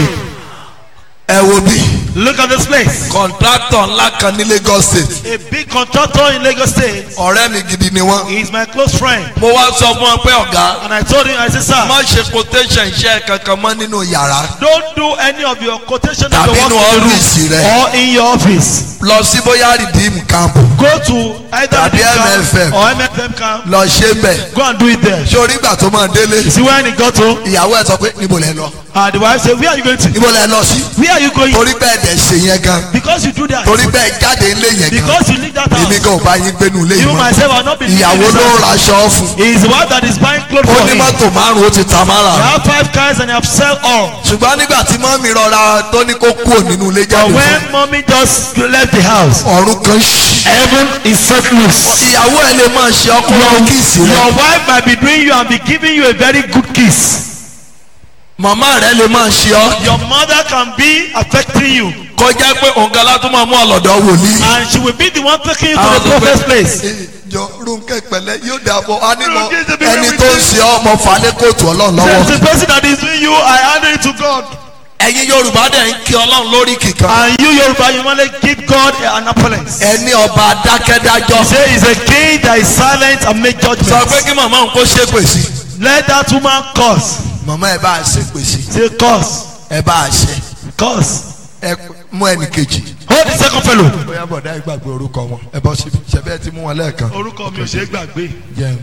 [SPEAKER 3] ẹ wo bí.
[SPEAKER 8] Look at this place.
[SPEAKER 3] kọ̀ǹtrátọ̀ ńlá kan ní lagos state.
[SPEAKER 8] A big contractor in Lagos State.
[SPEAKER 3] ọ̀rẹ́ mi gidi ni wọ́n.
[SPEAKER 8] He is my close friend.
[SPEAKER 3] mo wá sọ fún ọ pé ọ̀gá.
[SPEAKER 8] And I told him, I said, sir,
[SPEAKER 3] má ṣe quotation iṣẹ́ kankan mọ́ nínú yàrá.
[SPEAKER 8] don't do any of your quotation of
[SPEAKER 3] tàbí
[SPEAKER 8] your
[SPEAKER 3] inú
[SPEAKER 8] work in the
[SPEAKER 3] ọ́fíìsì
[SPEAKER 8] room
[SPEAKER 3] rẹ.
[SPEAKER 8] or in your office.
[SPEAKER 3] lọ sí bóyá redeem camp.
[SPEAKER 8] Go to either
[SPEAKER 3] Tàbí
[SPEAKER 8] the camp
[SPEAKER 3] MFM.
[SPEAKER 8] or MFM camp.
[SPEAKER 3] lọ ṣe bẹ̀.
[SPEAKER 8] Go and do it there.
[SPEAKER 3] ṣé orí ìgbà tó máa délé.
[SPEAKER 8] You see when he got home,
[SPEAKER 3] ìyàwó ẹ̀ sọ pé níbo lẹ lọ.
[SPEAKER 8] uh, the wife said, where are you going to?
[SPEAKER 3] níbo lẹ lọ sí.
[SPEAKER 8] Where are you going?
[SPEAKER 3] torí bẹ́ẹ̀ dẹ̀ ṣe yẹn gan.
[SPEAKER 8] Because you do that.
[SPEAKER 3] torí bẹ́ẹ̀ jáde ńlé yẹn gan.
[SPEAKER 8] Because you leave that
[SPEAKER 3] èmi
[SPEAKER 8] house.
[SPEAKER 3] gan ò bá yín gbénu ilé yìí
[SPEAKER 8] You
[SPEAKER 3] mọ́.
[SPEAKER 8] myself are not been
[SPEAKER 3] ìyàwó ló ń raṣọ fún.
[SPEAKER 8] He is the one that is buying clothes
[SPEAKER 3] ó
[SPEAKER 8] for
[SPEAKER 3] ní
[SPEAKER 8] him.
[SPEAKER 3] mọ́tò márùn-ún ó ti ta
[SPEAKER 8] I
[SPEAKER 3] mára.
[SPEAKER 8] have five cars and I have sell all.
[SPEAKER 3] ṣùgbọ́n nígbà tí mọ́mí rọra tó ní kó kúrò nínú ilé
[SPEAKER 8] But
[SPEAKER 3] jáde fún.
[SPEAKER 8] when mommy just left the house,
[SPEAKER 3] ọ̀run kan ṣí.
[SPEAKER 8] heaven is set loose.
[SPEAKER 3] ìyàwó ẹ̀ lè máa ṣe ọkùnrin kíìsì rẹ̀.
[SPEAKER 8] Your wife might be doing you and be giving you a very good kiss.
[SPEAKER 3] màmá rẹ̀ lè máa ṣe ọ́.
[SPEAKER 8] Your mother can be affecting you
[SPEAKER 3] kọjá pé òǹkà tó máa mú ọ̀lọ́dọ̀ wòlíì.
[SPEAKER 8] and she will be the one taking you to
[SPEAKER 3] Àwọn
[SPEAKER 8] the
[SPEAKER 3] sọ pé,
[SPEAKER 8] prophet's place.
[SPEAKER 3] "Eh, jọ Rónkẹ́ pẹ̀lẹ́ yóò dàbọ̀ á ní lọ
[SPEAKER 8] Rónkẹ́ ṣe bí
[SPEAKER 3] ẹni
[SPEAKER 8] wíwí
[SPEAKER 3] tó ń
[SPEAKER 8] sí.
[SPEAKER 3] ṣe ọmọ falẹ́ kóòtù ọlọ́run
[SPEAKER 8] There's
[SPEAKER 3] lọ́wọ́.
[SPEAKER 8] the person that is doing you, I hand it to God.
[SPEAKER 3] ẹ̀yin yorùbá dẹ̀ ń kí ọlọ́run lórí kíkan.
[SPEAKER 8] And you, Yoruba, you want to give God an appellate.
[SPEAKER 3] ẹni ọba dákẹ́dájọ́.
[SPEAKER 8] Say he's a king that is silent and make
[SPEAKER 3] sọ pé
[SPEAKER 8] judgments.
[SPEAKER 3] kí màmá òun kó ṣépè sí.
[SPEAKER 8] Let that woman curse.
[SPEAKER 3] màmá ẹ bá a ṣépè sí.
[SPEAKER 8] Say curse.
[SPEAKER 3] ẹ bá a ṣe.
[SPEAKER 8] Curse.
[SPEAKER 3] ẹ mú ẹnì kejì.
[SPEAKER 8] Hold the second fellow.
[SPEAKER 3] bóyá bọ̀dá ẹ gbàgbé orúkọ wọn. ẹ bọ́ síbi ṣẹ̀bẹ́ ti mú wọn lẹ́ẹ̀kan.
[SPEAKER 8] Orúkọ mi ò ṣe é gbàgbé.
[SPEAKER 3] jẹun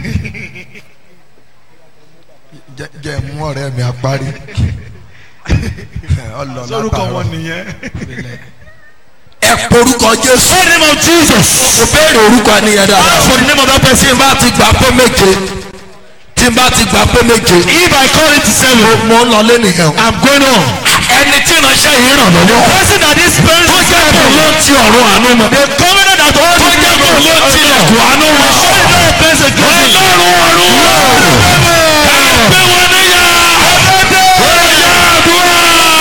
[SPEAKER 3] jẹ mú ọ̀rẹ́ mi apárí. ọlọ
[SPEAKER 8] Orúkọ wọn
[SPEAKER 3] látàárọ̀.
[SPEAKER 8] nìyẹn.
[SPEAKER 3] ẹ porúkọ jésù.
[SPEAKER 8] Say the name of Jesus.
[SPEAKER 3] kò béèrè orúkọ ẹnìyẹn dáadáa.
[SPEAKER 8] Ask for the name of that person.
[SPEAKER 3] tí n bá ti gbà pé méje tí n bá ti gbà pé méje.
[SPEAKER 8] If I call it to seven,
[SPEAKER 3] mo ń lọ lẹ́nìyàn.
[SPEAKER 8] I'm going on.
[SPEAKER 3] ẹni tí ìránṣẹ́ yìí ràn lọ́wọ́.
[SPEAKER 8] Person that is parents
[SPEAKER 3] tó jẹ́ kó ló ti ọ̀run àánú mọ́.
[SPEAKER 8] The covenant that all
[SPEAKER 3] tó jẹ́ kó ló ti ilẹ̀kùn àánú mọ́. ọlọ́run ọ̀run wò. ká gbé wọn níyà. ó yá àdúrà.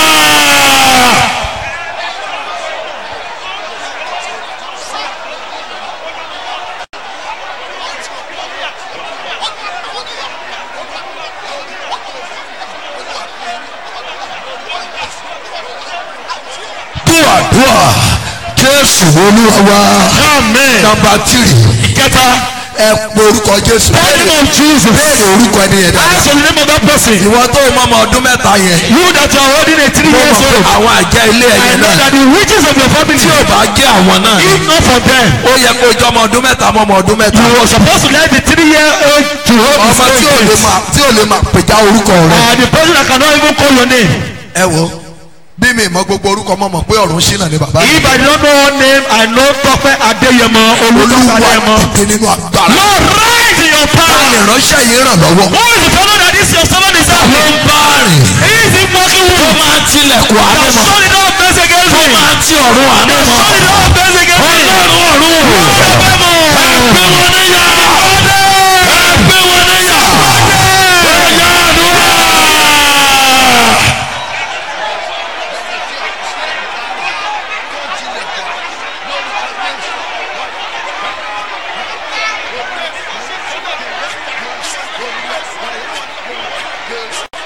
[SPEAKER 3] dùà dùà jésù olúwa wa.
[SPEAKER 8] Amen.
[SPEAKER 3] nàmbà tìrì.
[SPEAKER 8] Ìkẹta.
[SPEAKER 3] ẹ pe orúkọ jésù.
[SPEAKER 8] The name of Jesus.
[SPEAKER 3] béèrè orúkọ ẹni yẹn dáadáa.
[SPEAKER 8] Ask for the name of that person.
[SPEAKER 3] ìwọ tó o mọ ọmọ ọdún mẹ́ta yẹn.
[SPEAKER 8] You that are holding a three
[SPEAKER 3] mo
[SPEAKER 8] years
[SPEAKER 3] mọ̀ pé
[SPEAKER 8] old.
[SPEAKER 3] àwọn àjẹ́ ilé
[SPEAKER 8] I
[SPEAKER 3] ẹ̀yẹ
[SPEAKER 8] know
[SPEAKER 3] náà.
[SPEAKER 8] that the riches of your family.
[SPEAKER 3] tí ò bá jẹ́ àwọn náà.
[SPEAKER 8] If not for them.
[SPEAKER 3] ó yẹ kó o jọ ọmọ ọdún mẹ́ta mọ́ ọmọ ọdún mẹ́ta.
[SPEAKER 8] You were supposed to let the three year old to hold
[SPEAKER 3] ọmọ tí ò lè
[SPEAKER 8] his
[SPEAKER 3] máa tí ò lè máa pèjá orúkọ rẹ.
[SPEAKER 8] Uh, the person that cannot even call your name.
[SPEAKER 3] ẹ wo bí mi mọ gbogbo orúkọ mọ mọ pé ọ̀run ṣínà ni bàbá mi.
[SPEAKER 8] If I don't know one name, I know Tọ́pẹ́ Adéyẹmọ Olúkọ́sọ Adéyẹmọ.
[SPEAKER 3] olúwa dìde nínú agbára.
[SPEAKER 8] Lord rise in your
[SPEAKER 3] ta
[SPEAKER 8] power.
[SPEAKER 3] ni ìránṣẹ́ yìí ràn lọ́wọ́.
[SPEAKER 8] Who is the fellow that is your servant is
[SPEAKER 3] ló
[SPEAKER 8] that?
[SPEAKER 3] ń bá rìn.
[SPEAKER 8] He is the working
[SPEAKER 3] tó
[SPEAKER 8] woman.
[SPEAKER 3] máa ń tilẹ̀kùn àánú
[SPEAKER 8] That
[SPEAKER 3] mọ́.
[SPEAKER 8] surely don't face against
[SPEAKER 3] tó
[SPEAKER 8] me.
[SPEAKER 3] máa ń ti ọ̀run àánú mọ́.
[SPEAKER 8] Surely don't face against me.
[SPEAKER 3] ọlọ́run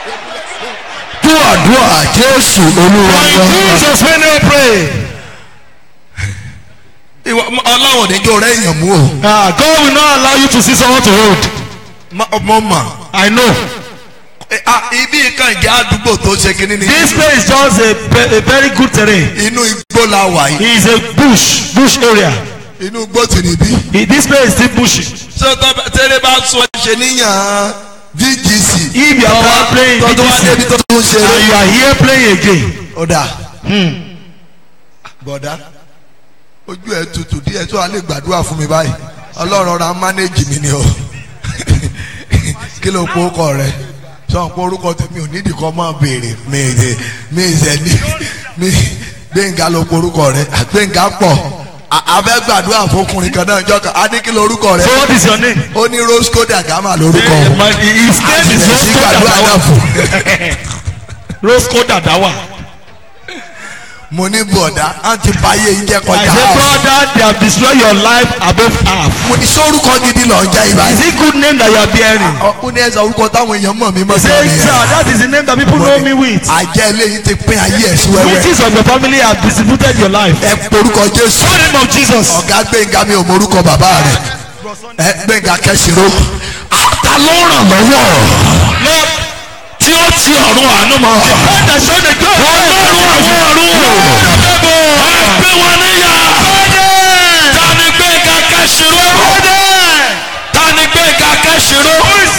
[SPEAKER 3] fún àdúrà jésù olúwa
[SPEAKER 8] In
[SPEAKER 3] wa.
[SPEAKER 8] Jesus' name we pray.
[SPEAKER 3] ìwọ ọlọ́run níjọ́ rẹ̀ èèyàn mú o.
[SPEAKER 8] Ah, God will not allow you to see someone to hold.
[SPEAKER 3] mo mọ̀.
[SPEAKER 8] I know.
[SPEAKER 3] Eh, ah, ibi kan ìjà àdúgbò tó ṣe kínní ni.
[SPEAKER 8] This place is just a, ve- a very good terrain.
[SPEAKER 3] inú igbó la wà yìí.
[SPEAKER 8] It is a bush, bush area.
[SPEAKER 3] inú igbó tì níbí.
[SPEAKER 8] It- This place is still bushy.
[SPEAKER 3] ṣé tọ́- tẹ́lẹ̀ bá sọ ṣe níyàn vgc.
[SPEAKER 8] If you are playing
[SPEAKER 3] tọ́jú wá débi
[SPEAKER 8] VGC
[SPEAKER 3] tó tún ṣe
[SPEAKER 8] and you are here playing again,
[SPEAKER 3] ọ̀dà. bọ̀dá ojú ẹ̀ tutù díẹ̀ tó a lè gbàdúrà fún mi báyìí ọlọ́run ra mánéjì mi ni o kí ló kó kọ rẹ sọ pé orúkọ tèmi ò nídìí kọ́ máa béèrè mi ìṣe mi ìṣe ní mi gbẹ̀ngà ló kó orúkọ rẹ gbẹ̀ngà pọ̀ a- a fẹ́ gbàdúrà fọkùnrin kan náà jọ kan a ní kí ló orúkọ rẹ
[SPEAKER 8] so what is your name?
[SPEAKER 3] ó ní rosco dagama lórúkọ
[SPEAKER 8] Eh,
[SPEAKER 3] o
[SPEAKER 8] my- His
[SPEAKER 3] a
[SPEAKER 8] name
[SPEAKER 3] sì
[SPEAKER 8] is
[SPEAKER 3] lè sí gbàdúrà náà
[SPEAKER 8] Roscoe
[SPEAKER 3] fún
[SPEAKER 8] Roscoe Dadawa.
[SPEAKER 3] mo ní bọ̀dá á ti báyé yín jẹ́
[SPEAKER 8] I
[SPEAKER 3] kọjá
[SPEAKER 8] say
[SPEAKER 3] half.
[SPEAKER 8] brother they have destroyed your life above half.
[SPEAKER 3] mo ní sórúkọ gidi lọ ń jẹ́ ìbá
[SPEAKER 8] Is it good name that you are bearing?
[SPEAKER 3] ó ní ẹsẹ orúkọ táwọn èèyàn mọ̀ mí mọ́ sí
[SPEAKER 8] Say
[SPEAKER 3] ọ̀nìyàn.
[SPEAKER 8] sir that is the name that people know me with.
[SPEAKER 3] àjẹ́ eléyìí ti pín ayé ẹ̀ sí wẹ́wẹ́.
[SPEAKER 8] Witches of your family have distributed your life.
[SPEAKER 3] ẹ porúkọ jésù.
[SPEAKER 8] In the name of Jesus.
[SPEAKER 3] ọ̀gá gbẹ̀ngà mi ò morúkọ bàbá rẹ̀. ẹ gbẹ̀ngà kẹ́sìrò. ta ló ràn lọ́wọ́ tí ó ti ọ̀run àánú mọ́.
[SPEAKER 8] God has shown the God.
[SPEAKER 3] ọlọ́run àwọn ọ̀run. ẹ gbé wọn níyà. ta ni gbẹ̀ngà kẹ́sìrò. ta ni gbẹ̀ngà kẹ́sìrò.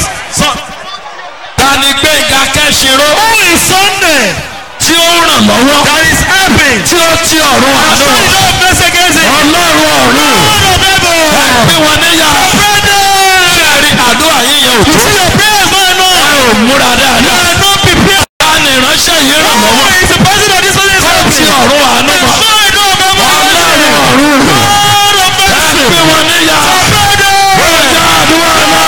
[SPEAKER 3] ta ni gbẹ̀ngà kẹ́sìrò.
[SPEAKER 8] Who is Sunday?
[SPEAKER 3] tí ó ràn lọ́wọ́.
[SPEAKER 8] That is helping.
[SPEAKER 3] tí ó ti ọ̀run àánú
[SPEAKER 8] Show
[SPEAKER 3] mọ́.
[SPEAKER 8] no place against it.
[SPEAKER 3] ọlọ́run ọ̀run.
[SPEAKER 8] God of heaven.
[SPEAKER 3] gbé wọn níyà. Ṣé àdúrà yín yẹn ò
[SPEAKER 8] You
[SPEAKER 3] tó?
[SPEAKER 8] see your prayers going on.
[SPEAKER 3] Ẹ ò múra
[SPEAKER 8] You
[SPEAKER 3] dáadáa.
[SPEAKER 8] are not prepared.
[SPEAKER 3] Ta ni ìránṣẹ́ yìí ràn
[SPEAKER 8] Who
[SPEAKER 3] lọ́wọ́?
[SPEAKER 8] is the person that this person is
[SPEAKER 3] Ó ti
[SPEAKER 8] helping?
[SPEAKER 3] ọ̀run àánú mọ́.
[SPEAKER 8] Show no God of
[SPEAKER 3] Ọlọ́run
[SPEAKER 8] heaven.
[SPEAKER 3] ọ̀run.
[SPEAKER 8] God of
[SPEAKER 3] Ẹ
[SPEAKER 8] mercy.
[SPEAKER 3] gbé wọn níyà. Ó jẹ́ àdúrà náà.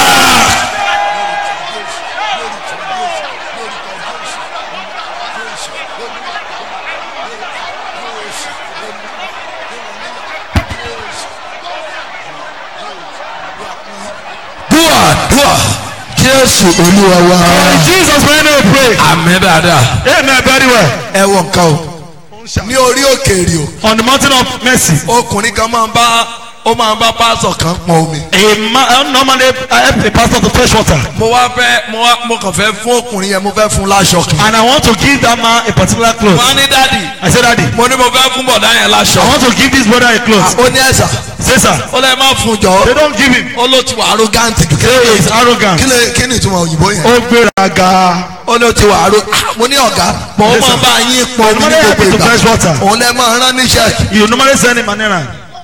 [SPEAKER 3] Dúà dúà Jésù Olúwa wa.
[SPEAKER 8] In Jesus' name we pray.
[SPEAKER 3] Àmín dáadáa.
[SPEAKER 8] Amen. Very well.
[SPEAKER 3] Ẹ wọ nǹkan o. Ní orí òkèèrè o.
[SPEAKER 8] On the mountain of mercy.
[SPEAKER 3] ọkùnrin kan máa ń bá ó máa ń bá pásọ kan pọn omi.
[SPEAKER 8] A man normally I help a pastor to fetch water.
[SPEAKER 3] mo wá fẹ́ mo wá mo kàn fẹ́ fún ọkùnrin yẹn mo fẹ́ fún láṣọ kan.
[SPEAKER 8] And I want to give that man a particular cloth.
[SPEAKER 3] wọ́n á ní dádì
[SPEAKER 8] I said, Daddy,
[SPEAKER 3] mo ní mo fẹ́ fún bọ̀dá yẹn láṣọ.
[SPEAKER 8] I want to give this brother a cloth.
[SPEAKER 3] ó ní ẹ̀sà
[SPEAKER 8] Say, sir,
[SPEAKER 3] ó lè má fún
[SPEAKER 8] they
[SPEAKER 3] jọ
[SPEAKER 8] don't give him.
[SPEAKER 3] ó ló ti wà arrogant jù.
[SPEAKER 8] Say he's arrogant.
[SPEAKER 3] kí lè kí ni ìtumọ̀ òyìnbó yẹn.
[SPEAKER 8] Ó gbéraga.
[SPEAKER 3] ó ló ti wà arro mo ní ọ̀gá mo
[SPEAKER 8] Yes,
[SPEAKER 3] máa
[SPEAKER 8] sir.
[SPEAKER 3] bá yín pọn omi ní
[SPEAKER 8] Normally
[SPEAKER 3] gbogbo
[SPEAKER 8] happy to
[SPEAKER 3] ìgbà
[SPEAKER 8] fetch water.
[SPEAKER 3] òun lè máa rán níṣẹ́.
[SPEAKER 8] You normally send him an errand.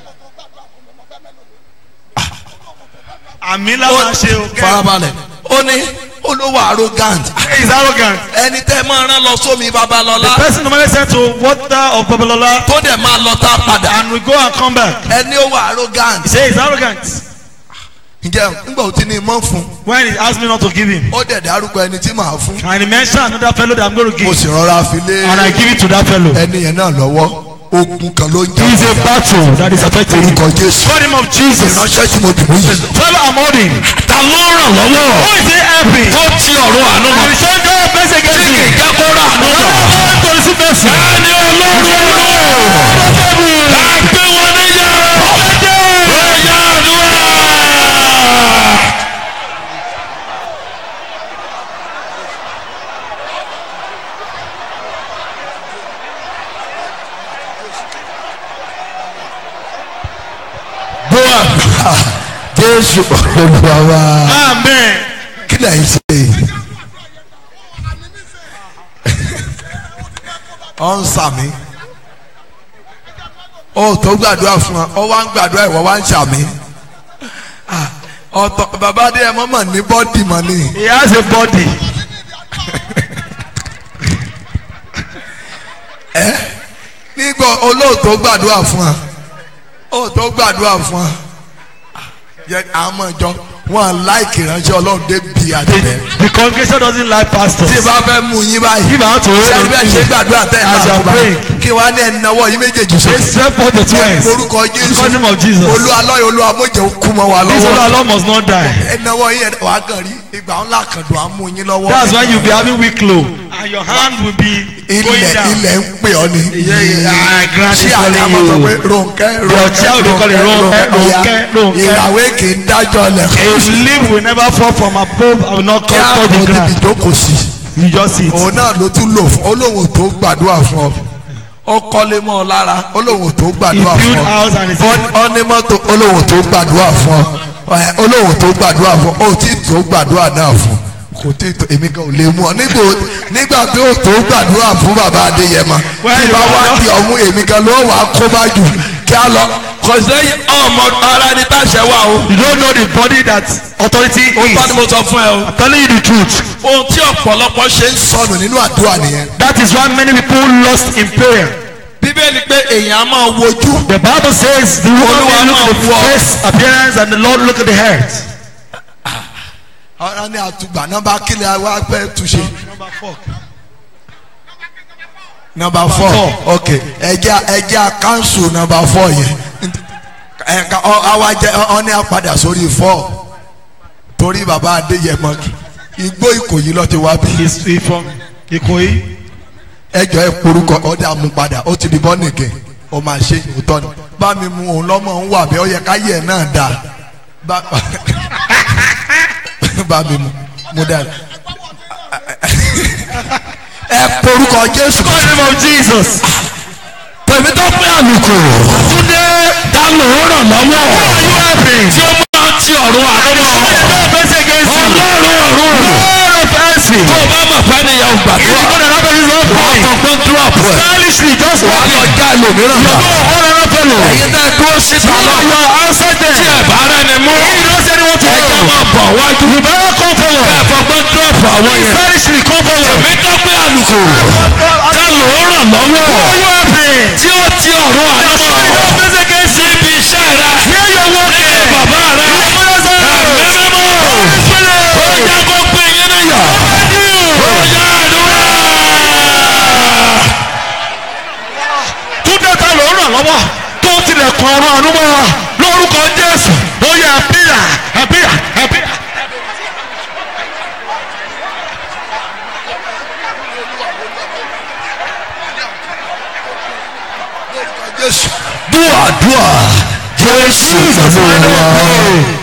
[SPEAKER 8] Àmì ńlá máa ṣe o.
[SPEAKER 3] farabalẹ̀ ó ní olówó arrogant
[SPEAKER 8] He's arrogant.
[SPEAKER 3] ẹni tẹ́ máa rán lọ sómi babalọ́lá
[SPEAKER 8] The person normally sent to water of Babalola
[SPEAKER 3] tó dẹ̀ máa lọ tá padà
[SPEAKER 8] and we go and come back.
[SPEAKER 3] ẹni ó wà arrogant
[SPEAKER 8] He say he's arrogant.
[SPEAKER 3] ǹjẹ́ nígbà ó ti ní mọ́ fún
[SPEAKER 8] When he asked me not to give him.
[SPEAKER 3] ó dẹ̀ dárúkọ ẹni tí màá fún
[SPEAKER 8] And he mentioned another fellow that I'm going to
[SPEAKER 3] mo
[SPEAKER 8] give.
[SPEAKER 3] sì rọra fi lé
[SPEAKER 8] And I give it to that fellow.
[SPEAKER 3] ẹni yẹn náà lọ́wọ́ ogun kan ló ń
[SPEAKER 8] He is a
[SPEAKER 3] jà
[SPEAKER 8] battle that is affecting him.
[SPEAKER 3] orúkọ jésù
[SPEAKER 8] For the name of Jesus.
[SPEAKER 3] ìránṣẹ́ tí mo dìbò yìí.
[SPEAKER 8] Father, I'm holding.
[SPEAKER 3] ta ló ràn lọ́wọ́
[SPEAKER 8] Who is he helping?
[SPEAKER 3] tó ti ọ̀run àánú mọ́
[SPEAKER 8] And show God mercy against
[SPEAKER 3] tí kì í
[SPEAKER 8] him.
[SPEAKER 3] jẹ́ kó rà àánú mọ́.
[SPEAKER 8] God to receive mercy.
[SPEAKER 3] ẹni ọlọ́run ọ̀run ká gbé wọn níyà ẹ̀yà àdúrà. bóà jésù olúwa wa
[SPEAKER 8] Amen.
[SPEAKER 3] kí lè ṣe yìí. ọ ń sàmì ó tó gbàdúrà fún wa ọ wá ń gbàdúrà ìwọ wá ń sàmì Ah, ọ̀tọ̀ bàbá adé ẹ mọ́mọ́ ní bọ́dì mọ́ ni
[SPEAKER 8] He has a body.
[SPEAKER 3] nígbà olóòótọ́ gbàdúrà fún wa olóòótọ́ gbàdúrà fún wa yẹ àwọn ọmọ ìjọ wọn láìkì ránṣẹ́ ọlọ́run dé bí
[SPEAKER 8] The,
[SPEAKER 3] àtẹ̀lẹ́.
[SPEAKER 8] the congregation doesn't like pastors.
[SPEAKER 3] tí bá fẹ́ mú yín báyìí
[SPEAKER 8] If I want to hold
[SPEAKER 3] sẹ́ni
[SPEAKER 8] on
[SPEAKER 3] bẹ́ẹ̀
[SPEAKER 8] to
[SPEAKER 3] ṣe
[SPEAKER 8] you,
[SPEAKER 3] gbàdúrà tẹ́ ẹ̀
[SPEAKER 8] as you
[SPEAKER 3] náà
[SPEAKER 8] are
[SPEAKER 3] kú báyìí
[SPEAKER 8] praying,
[SPEAKER 3] kí wọ́n á ní ẹni náwó yín méjèèjì
[SPEAKER 8] they
[SPEAKER 3] sókè.
[SPEAKER 8] stretch forth the twins.
[SPEAKER 3] orúkọ jésù
[SPEAKER 8] In the name of Jesus.
[SPEAKER 3] olúwa lọ́yọ̀ olúwa mọ̀jẹ̀ kú mọ́ wa
[SPEAKER 8] This
[SPEAKER 3] lọ́wọ́.
[SPEAKER 8] Lord Lord must not die.
[SPEAKER 3] ẹnáwó yín ẹ̀ wá kàn rí ìgbà ńlá kan dùn á mú yín lọ́wọ́.
[SPEAKER 8] That's why you be having weak low. And your hand will be going
[SPEAKER 3] ilẹ̀
[SPEAKER 8] down.
[SPEAKER 3] ilẹ̀ ń pè ọ́ ni.
[SPEAKER 8] Yeah, yeah, ah, grand
[SPEAKER 3] ṣé
[SPEAKER 8] is
[SPEAKER 3] àlẹ́
[SPEAKER 8] calling
[SPEAKER 3] àmọ́ sọ
[SPEAKER 8] you.
[SPEAKER 3] pé ronkẹ́
[SPEAKER 8] Your child will call it Ronke, Ronke, Ronke.
[SPEAKER 3] ìràwé kì í dájọ́ lẹ̀.
[SPEAKER 8] A leaf will never fall from above and will not
[SPEAKER 3] kí
[SPEAKER 8] come
[SPEAKER 3] á
[SPEAKER 8] to
[SPEAKER 3] mọ̀
[SPEAKER 8] the
[SPEAKER 3] níbi
[SPEAKER 8] ground.
[SPEAKER 3] ìjókòó sí.
[SPEAKER 8] You just sit.
[SPEAKER 3] òun náà ló tún lò fún olóhùn tó gbàdúrà fún ọ ó kọ́lé mọ́ ọ lára olóhùn tó
[SPEAKER 8] He
[SPEAKER 3] gbàdúrà fún
[SPEAKER 8] built
[SPEAKER 3] ọ
[SPEAKER 8] house and he
[SPEAKER 3] Ó-
[SPEAKER 8] said,
[SPEAKER 3] ó ní mọ́tò olóhùn tó gbàdúrà fún ọ ẹ, olóhùn tó gbàdúrà fún ọ ó tí tó gbàdúrà náà fún kò tí tó èmi kan ò lè mú ọ nígbà nígbà tí ó tó gbàdúrà fún bàbá adéyẹmọ
[SPEAKER 8] Well,
[SPEAKER 3] tí
[SPEAKER 8] you
[SPEAKER 3] bá
[SPEAKER 8] are
[SPEAKER 3] wá
[SPEAKER 8] not-
[SPEAKER 3] di ọmú èmi kan ló wà á kó bá jù kí á lọ kò sẹ́yìn ọmọ ara ní táṣẹ wà o
[SPEAKER 8] You don't know the body that authority
[SPEAKER 3] ó tọ́ ni
[SPEAKER 8] is.
[SPEAKER 3] mo sọ fún ẹ o
[SPEAKER 8] I'm telling you the truth.
[SPEAKER 3] ohun tí ọ̀pọ̀lọpọ̀ ṣe ń sọnù nínú àdúrà nìyẹn
[SPEAKER 8] That is why many people lost in prayer.
[SPEAKER 3] bíbélì pé èèyàn á máa wojú
[SPEAKER 8] The Bible says the woman
[SPEAKER 3] Olúwa
[SPEAKER 8] will look at the
[SPEAKER 3] máa wọ-
[SPEAKER 8] face appearance and the Lord look at the heart.
[SPEAKER 3] ọ̀rọ̀ ní àtùgbà nọ́mbà kílẹ̀ wa fẹ́ túnṣe. nọ́mbà four ok ẹjẹ ẹjẹ kanṣu nọ́mbà four yẹn ẹka ọ àwa jẹ ọ ní àpadà sórí four torí bàbá adéyẹmọ igbó ìkòyí lọ ti wá bí
[SPEAKER 8] He's he from Ikoyi.
[SPEAKER 3] ẹjọ ẹ porúkọ ọdẹ àmúpadà ó ti di bọ́nìkì ó máa ṣe òótọ́ ni bá mi mu òun lọ́mọ ń wà bẹ́ẹ̀ ó yẹ ká yẹ náà dáa bá bá mi mu mu dáa ẹ porúkọ jésù
[SPEAKER 8] In the name of Jesus.
[SPEAKER 3] tèmi tó pé àlùkò túndé dánù ràn lọ́wọ́ tí ó máa ti ọ̀run àdúrà ọlọ́run ọ̀run tó o bá mọ̀ fẹ́ nìyẹn ò gbàdúrà ọkọ̀ọ̀kan dúrọ̀pù ẹ̀
[SPEAKER 8] Stylishly, just
[SPEAKER 3] wà á lọ já ẹlòmíràn náà ẹ̀yin tẹ́ dúró síta lọ tí ẹ̀ bá rẹ̀ ni mú ẹ̀jẹ̀ máa bọ̀ wájú ẹ̀ fọgbọ́n dúrọ̀pù àwọn yẹn tèmi tó pé àlùkò dánù ràn lọ́wọ́ tí ó ti ọ̀run àdúrà síbi iṣẹ́ rẹ̀ nílé bàbá rẹ̀ ẹ̀mí mímọ́ ó yẹ kó pín yín níyà ó yẹ àdúrà.
[SPEAKER 8] Túndé ta ló ràn lọ́wọ́ tó tilẹ̀kùn ọ̀run ànúmọ́ wa lórúkọ Jésù ó yẹ àbíyà àbíyà àbíyà.
[SPEAKER 3] Jésù dúà dúà Jésù pẹ̀lú wa.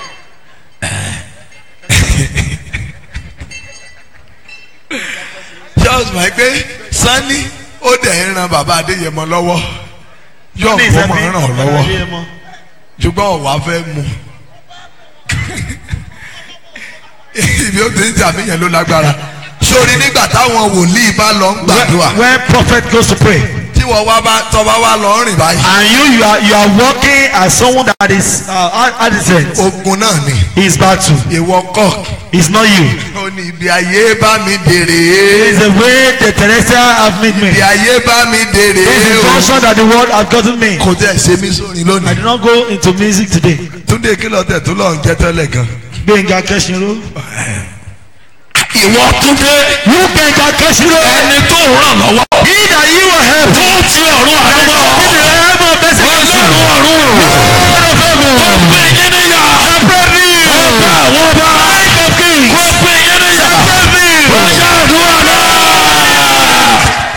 [SPEAKER 3] Charles mọ̀ pé Sani ó dẹ̀ ń ran bàbá Adéyẹmọ lọ́wọ́ yóò kó mọ̀ ń ràn ọ́ lọ́wọ́ ṣùgbọ́n ọ̀wá fẹ́ mu ibi ó ti ń tàbíyàn ló lágbára sórí nígbà táwọn wòlíì bá lọ ń gbàdúrà
[SPEAKER 8] When prophet goes to pray
[SPEAKER 3] tí wọ́n wá bá tọ́ba wá lọ rìn báyìí
[SPEAKER 8] and you you are you are working as someone that is uh, adolescent
[SPEAKER 3] ogun náà ni
[SPEAKER 8] his battle
[SPEAKER 3] ìwọ kọ́
[SPEAKER 8] is not you.
[SPEAKER 3] ó ní ibi ayé bá mi
[SPEAKER 8] It
[SPEAKER 3] dèrè
[SPEAKER 8] is the way the terrestrial have made me.
[SPEAKER 3] ibi ayé bá mi dèrè
[SPEAKER 8] This is the function that the world has gotten me.
[SPEAKER 3] kò tẹ̀ ṣe mí sórin
[SPEAKER 8] I
[SPEAKER 3] lónìí
[SPEAKER 8] did not go into music today.
[SPEAKER 3] túndé kìlọ̀ tẹ̀ tó lọ́n jẹ́ tẹ́lẹ̀ gan.
[SPEAKER 8] Gbẹ̀ngà Kẹ́sìnró.
[SPEAKER 3] ìwọ túndé
[SPEAKER 8] You Gbẹ̀ngà Kẹ́sìnró.
[SPEAKER 3] ẹni tó ràn lọ́wọ́
[SPEAKER 8] He that you will help.
[SPEAKER 3] tó ti ọ̀run àdúgbò
[SPEAKER 8] He that will help us best.
[SPEAKER 3] ọlọ́run ọ̀run kò pè yín níyà ọba àwọn ọba kò pè yín níyà ọjà àdúrà náà.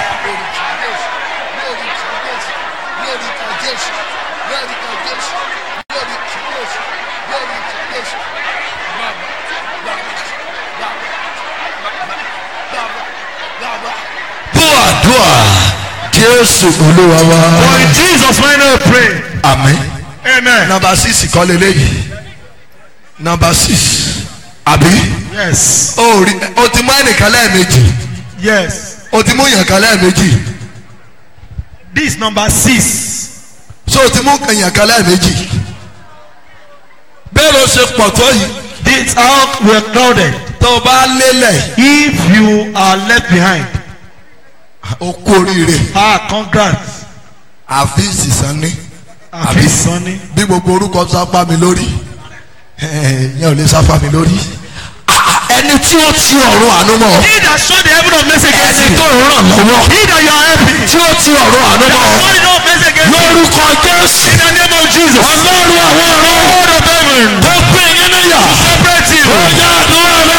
[SPEAKER 3] dúà dúà jésù olúwa
[SPEAKER 8] For
[SPEAKER 3] wa.
[SPEAKER 8] in Jesus' name I pray.
[SPEAKER 3] àmín.
[SPEAKER 8] Amen.
[SPEAKER 3] nọmba six kọ́ leléyìí nọmba six àbí
[SPEAKER 8] Yes.
[SPEAKER 3] o rí o ti mú ẹnìkan lẹ́ẹ̀mejì
[SPEAKER 8] Yes.
[SPEAKER 3] o ti mú yànkan lẹ́ẹ̀mejì
[SPEAKER 8] This number six.
[SPEAKER 3] so o ti mú yànkan lẹ́ẹ̀mejì bẹ́ẹ̀ ló ṣe pọ̀ tó yìí
[SPEAKER 8] This how we are crowded.
[SPEAKER 3] tó o bá lélẹ̀
[SPEAKER 8] If you are left behind,
[SPEAKER 3] o kú oríire
[SPEAKER 8] ah, congrats.
[SPEAKER 3] àfi sísan ní
[SPEAKER 8] Àfi Sunny.
[SPEAKER 3] bí gbogbo orúkọ sápá mi lórí yẹn ò lè sáfà mi lórí. ẹni tí ó ti ọ̀run àánú mọ́ ọ.
[SPEAKER 8] He that showed the heaven of mercy against
[SPEAKER 3] ẹni
[SPEAKER 8] you.
[SPEAKER 3] tó ràn lọ́wọ́.
[SPEAKER 8] He that you are helping.
[SPEAKER 3] tí ó ti ọ̀run àánú mọ́ ọ.
[SPEAKER 8] Showed the heaven of mercy against you.
[SPEAKER 3] lórúkọ jésù.
[SPEAKER 8] In the name of Jesus.
[SPEAKER 3] ọlọ́run àwọn ọ̀run.
[SPEAKER 8] Lord of heaven.
[SPEAKER 3] tó pé yín níyà.
[SPEAKER 8] Separate you.
[SPEAKER 3] ó yá àdúrà náà.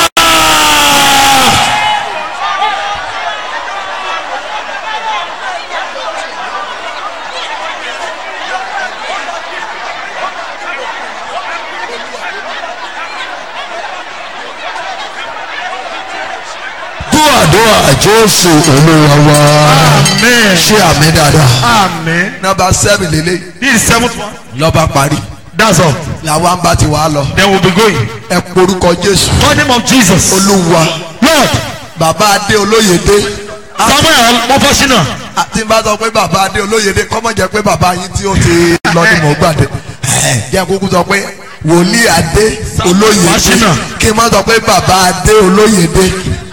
[SPEAKER 3] dúàdúà jésù olúwa wa
[SPEAKER 8] Amen.
[SPEAKER 3] ṣé àmì dáadáa.
[SPEAKER 8] Amen.
[SPEAKER 3] nọmba seven lélẹ̀
[SPEAKER 8] This is seventh one.
[SPEAKER 3] lọ́ba parí
[SPEAKER 8] That's all.
[SPEAKER 3] làwọn bá ti wá lọ
[SPEAKER 8] Then we'll be going.
[SPEAKER 3] ẹ porúkọ jésù
[SPEAKER 8] For the name of Jesus.
[SPEAKER 3] olúwa
[SPEAKER 8] Lord.
[SPEAKER 3] bàbá adé olóyèdè
[SPEAKER 8] Samuel Mofosina.
[SPEAKER 3] àti bá sọ pé bàbá adé olóyèdè kọ́mọ̀ jẹ́ pé bàbá yín tí ó ti lọ ní mọ̀ gbàdé jẹ́ kúkú sọ pé wòlíì adé olóyèdè
[SPEAKER 8] Wáṣínà.
[SPEAKER 3] kí n má sọ pé bàbá adé olóyèdè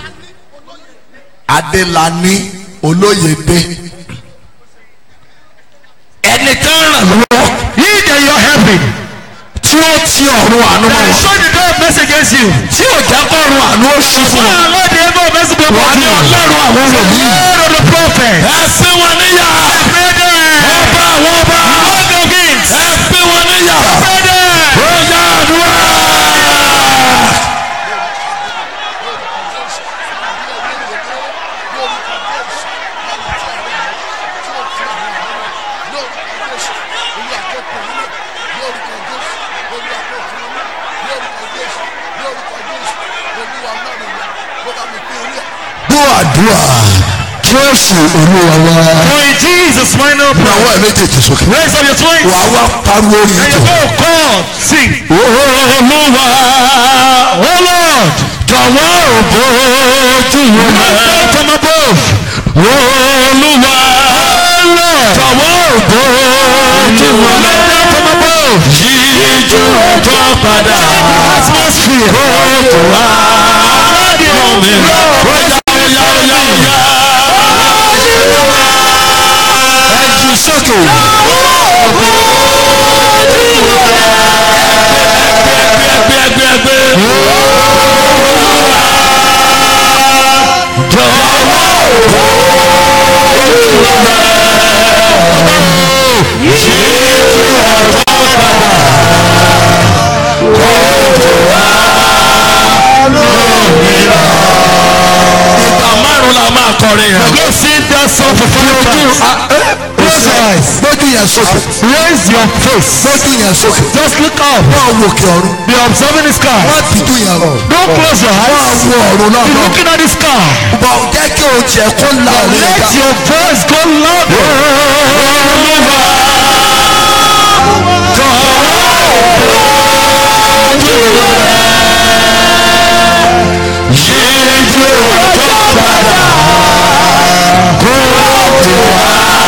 [SPEAKER 3] adélani olóyèdè ẹni tó ń ràn lọ́wọ́
[SPEAKER 8] He that you are helping.
[SPEAKER 3] tí ó ti ọ̀run àánú mọ́
[SPEAKER 8] That
[SPEAKER 3] wọn
[SPEAKER 8] showed the door of mercy against you.
[SPEAKER 3] tí ò jẹ́ kọ́run àánú ó ṣí fún wọn.
[SPEAKER 8] Ah, Lord, the heaven of mercy be
[SPEAKER 3] wà á
[SPEAKER 8] upon
[SPEAKER 3] ní
[SPEAKER 8] you.
[SPEAKER 3] ọlọ́run àwọn wòlíì.
[SPEAKER 8] Lord of the prophet.
[SPEAKER 3] ẹ sí wọn níyà.
[SPEAKER 8] Brethren.
[SPEAKER 3] ọba àwọn ọba.
[SPEAKER 8] Lord of kings.
[SPEAKER 3] ẹ sí wọn níyà.
[SPEAKER 8] Brethren.
[SPEAKER 3] ó yá àdúrà. dúàdúà jésù olúwa wa.
[SPEAKER 8] For in Jesus' mighty name. we
[SPEAKER 3] ìyàwó
[SPEAKER 8] pray.
[SPEAKER 3] ẹ̀ méjèèjì sókè.
[SPEAKER 8] Raise up your twins.
[SPEAKER 3] wà á wá pariwo orin
[SPEAKER 8] And
[SPEAKER 3] yìí
[SPEAKER 8] you
[SPEAKER 3] tó.
[SPEAKER 8] go, call, sing.
[SPEAKER 3] olúwa
[SPEAKER 8] Oh Lord.
[SPEAKER 3] jọ̀wọ́ òbójú rẹ̀.
[SPEAKER 8] From above.
[SPEAKER 3] olúwa jọ̀wọ́ òbójú rẹ̀.
[SPEAKER 8] From above.
[SPEAKER 3] yíjú ọjọ́ padà.
[SPEAKER 8] Atmosphere.
[SPEAKER 3] Kóòtù wá. Lómi lọ. Óyá óyá óyá óyá. Ẹ jù sókè. Ẹgbẹ́ ẹgbẹ́ ẹgbẹ́. Jọ̀wọ́ ìgbà márùn la máa kọrin yẹn.
[SPEAKER 8] Go sing that song for five times.
[SPEAKER 3] Close your eyes. Gbójú yẹn sókè.
[SPEAKER 8] Raise your face.
[SPEAKER 3] Gbójú yẹn sókè.
[SPEAKER 8] Just look up.
[SPEAKER 3] Wọ́n wo òkè ọ̀run.
[SPEAKER 8] Be observing the sky.
[SPEAKER 3] Wọ́n dídú yẹn lọ.
[SPEAKER 8] Don't close your
[SPEAKER 3] Wọ́n
[SPEAKER 8] eyes.
[SPEAKER 3] wo ọ̀run náà
[SPEAKER 8] Be
[SPEAKER 3] lọ.
[SPEAKER 8] looking at the sky.
[SPEAKER 3] Bọ̀ jẹ́ kí o jẹ́ kó la òun
[SPEAKER 8] Let
[SPEAKER 3] ìjà.
[SPEAKER 8] your voice go louder.
[SPEAKER 3] Yíjú ọjọ́ padà. Kóòtù wá.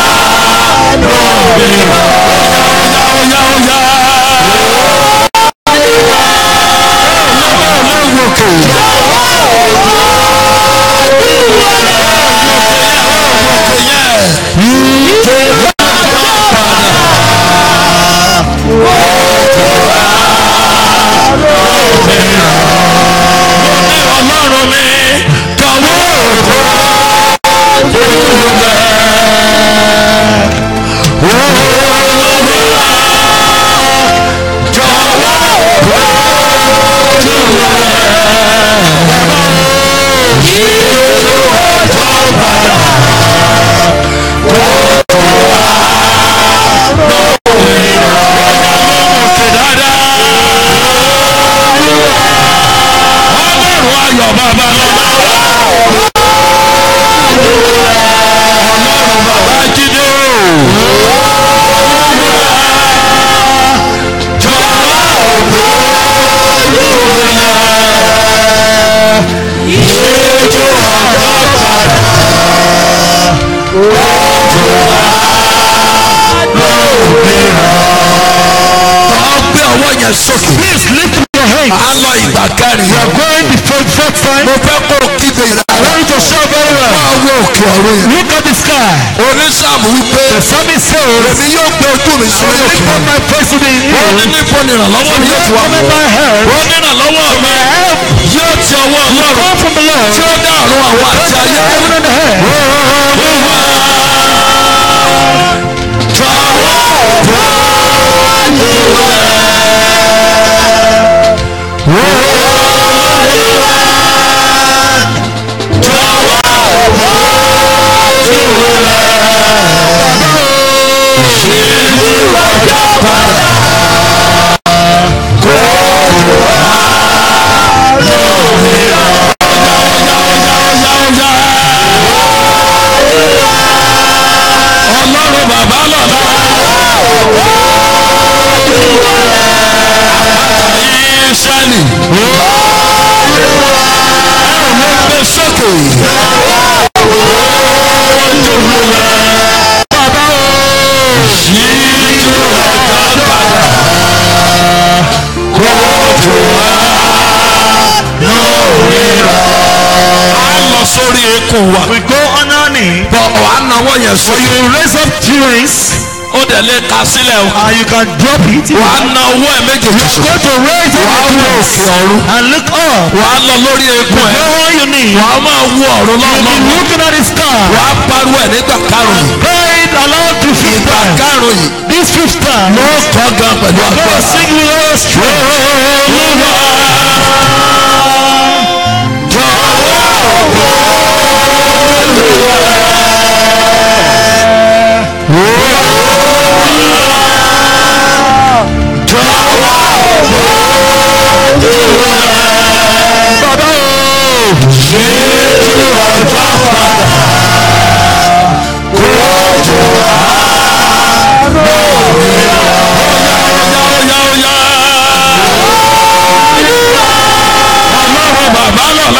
[SPEAKER 3] Lómi lọ. Óyá óyá óyá. Ọlọ́run òkè. Ọlọ́run mi kàwé òkú ojú rẹ̀. Jọ̀wọ́ òkú ojú rẹ̀. Yíyó ọjọ́ padà. Kóòtù wá lórí rẹ̀. Òkè dáadáa. Ọlọ́run ayọ̀ bàbá lọ́la. Ọlọ́run bàbá jíde o. Jọ̀wọ́ òkú olúwa. Ìṣèjú ọjọ́ padà. Kóòtù wá lómìnira. Ọgbẹ́ ọwọ́ yẹn sókè.
[SPEAKER 8] Please lift your hands.
[SPEAKER 3] A lọ ìgbà kẹrin.
[SPEAKER 8] You are going the fourth, fourth time.
[SPEAKER 3] Mo fẹ́ kó kígbe
[SPEAKER 8] I
[SPEAKER 3] ìlànà.
[SPEAKER 8] want you to shout very well.
[SPEAKER 3] Máa wo òkè ọ̀run yẹn.
[SPEAKER 8] Look at the sky.
[SPEAKER 3] Onísàmù wípé.
[SPEAKER 8] The psalmist says,
[SPEAKER 3] èmi yóò gbé ojú mi sórí
[SPEAKER 8] Lift
[SPEAKER 3] òkè
[SPEAKER 8] up my face to the
[SPEAKER 3] ó ní
[SPEAKER 8] hill.
[SPEAKER 3] níbo ni ìrànlọ́wọ́ mi yóò ti wá
[SPEAKER 8] Come
[SPEAKER 3] mọ́
[SPEAKER 8] in my help.
[SPEAKER 2] ó ní ìrànlọ́wọ́ mi
[SPEAKER 8] My help
[SPEAKER 2] yóò ti ọwọ́ ọlọ́run
[SPEAKER 8] come from the Lord.
[SPEAKER 2] tí ó dá ọ̀run àwọn àti ayé.
[SPEAKER 8] Heaven and earth.
[SPEAKER 2] ọlọ́run bàbá lọ́la. Ísírẹ́lì. Gbé sókè. Bàbá o. Yíjú ọ̀gá padà. Kóòtù wa lórí rẹ̀. A lọ sórí eékún wa.
[SPEAKER 8] We go on our knee.
[SPEAKER 2] Bọ̀ wà á nawọ́ yẹn
[SPEAKER 8] So
[SPEAKER 2] sórí.
[SPEAKER 8] you raise up twins
[SPEAKER 2] Ó dẹ̀ lè ka sílẹ̀ o.
[SPEAKER 8] and you can drop it.
[SPEAKER 2] Wà á na owó ẹ̀ méjèèjì sókè.
[SPEAKER 8] Go to raise up
[SPEAKER 2] Wà á
[SPEAKER 8] the
[SPEAKER 2] wọ
[SPEAKER 8] twins
[SPEAKER 2] òkè ọ̀run.
[SPEAKER 8] and look up.
[SPEAKER 2] Wà á lọ lórí eékún ẹ̀.
[SPEAKER 8] Go on your knee.
[SPEAKER 2] Wà á máa wo ọ̀run
[SPEAKER 8] You'll be
[SPEAKER 2] lọ́wọ́.
[SPEAKER 8] looking at the star.
[SPEAKER 2] Wà á pariwo ẹ̀ nígbà karùn-ún.
[SPEAKER 8] Pray it aloud to fifth
[SPEAKER 2] Ìgbà
[SPEAKER 8] time.
[SPEAKER 2] karùn-ún yìí.
[SPEAKER 8] This fifth time.
[SPEAKER 2] Ló kọ́ gan pẹ̀lú
[SPEAKER 8] Go
[SPEAKER 2] agbára.
[SPEAKER 8] sing with all strength.
[SPEAKER 2] Ọlọ́run bàbá lọ́la.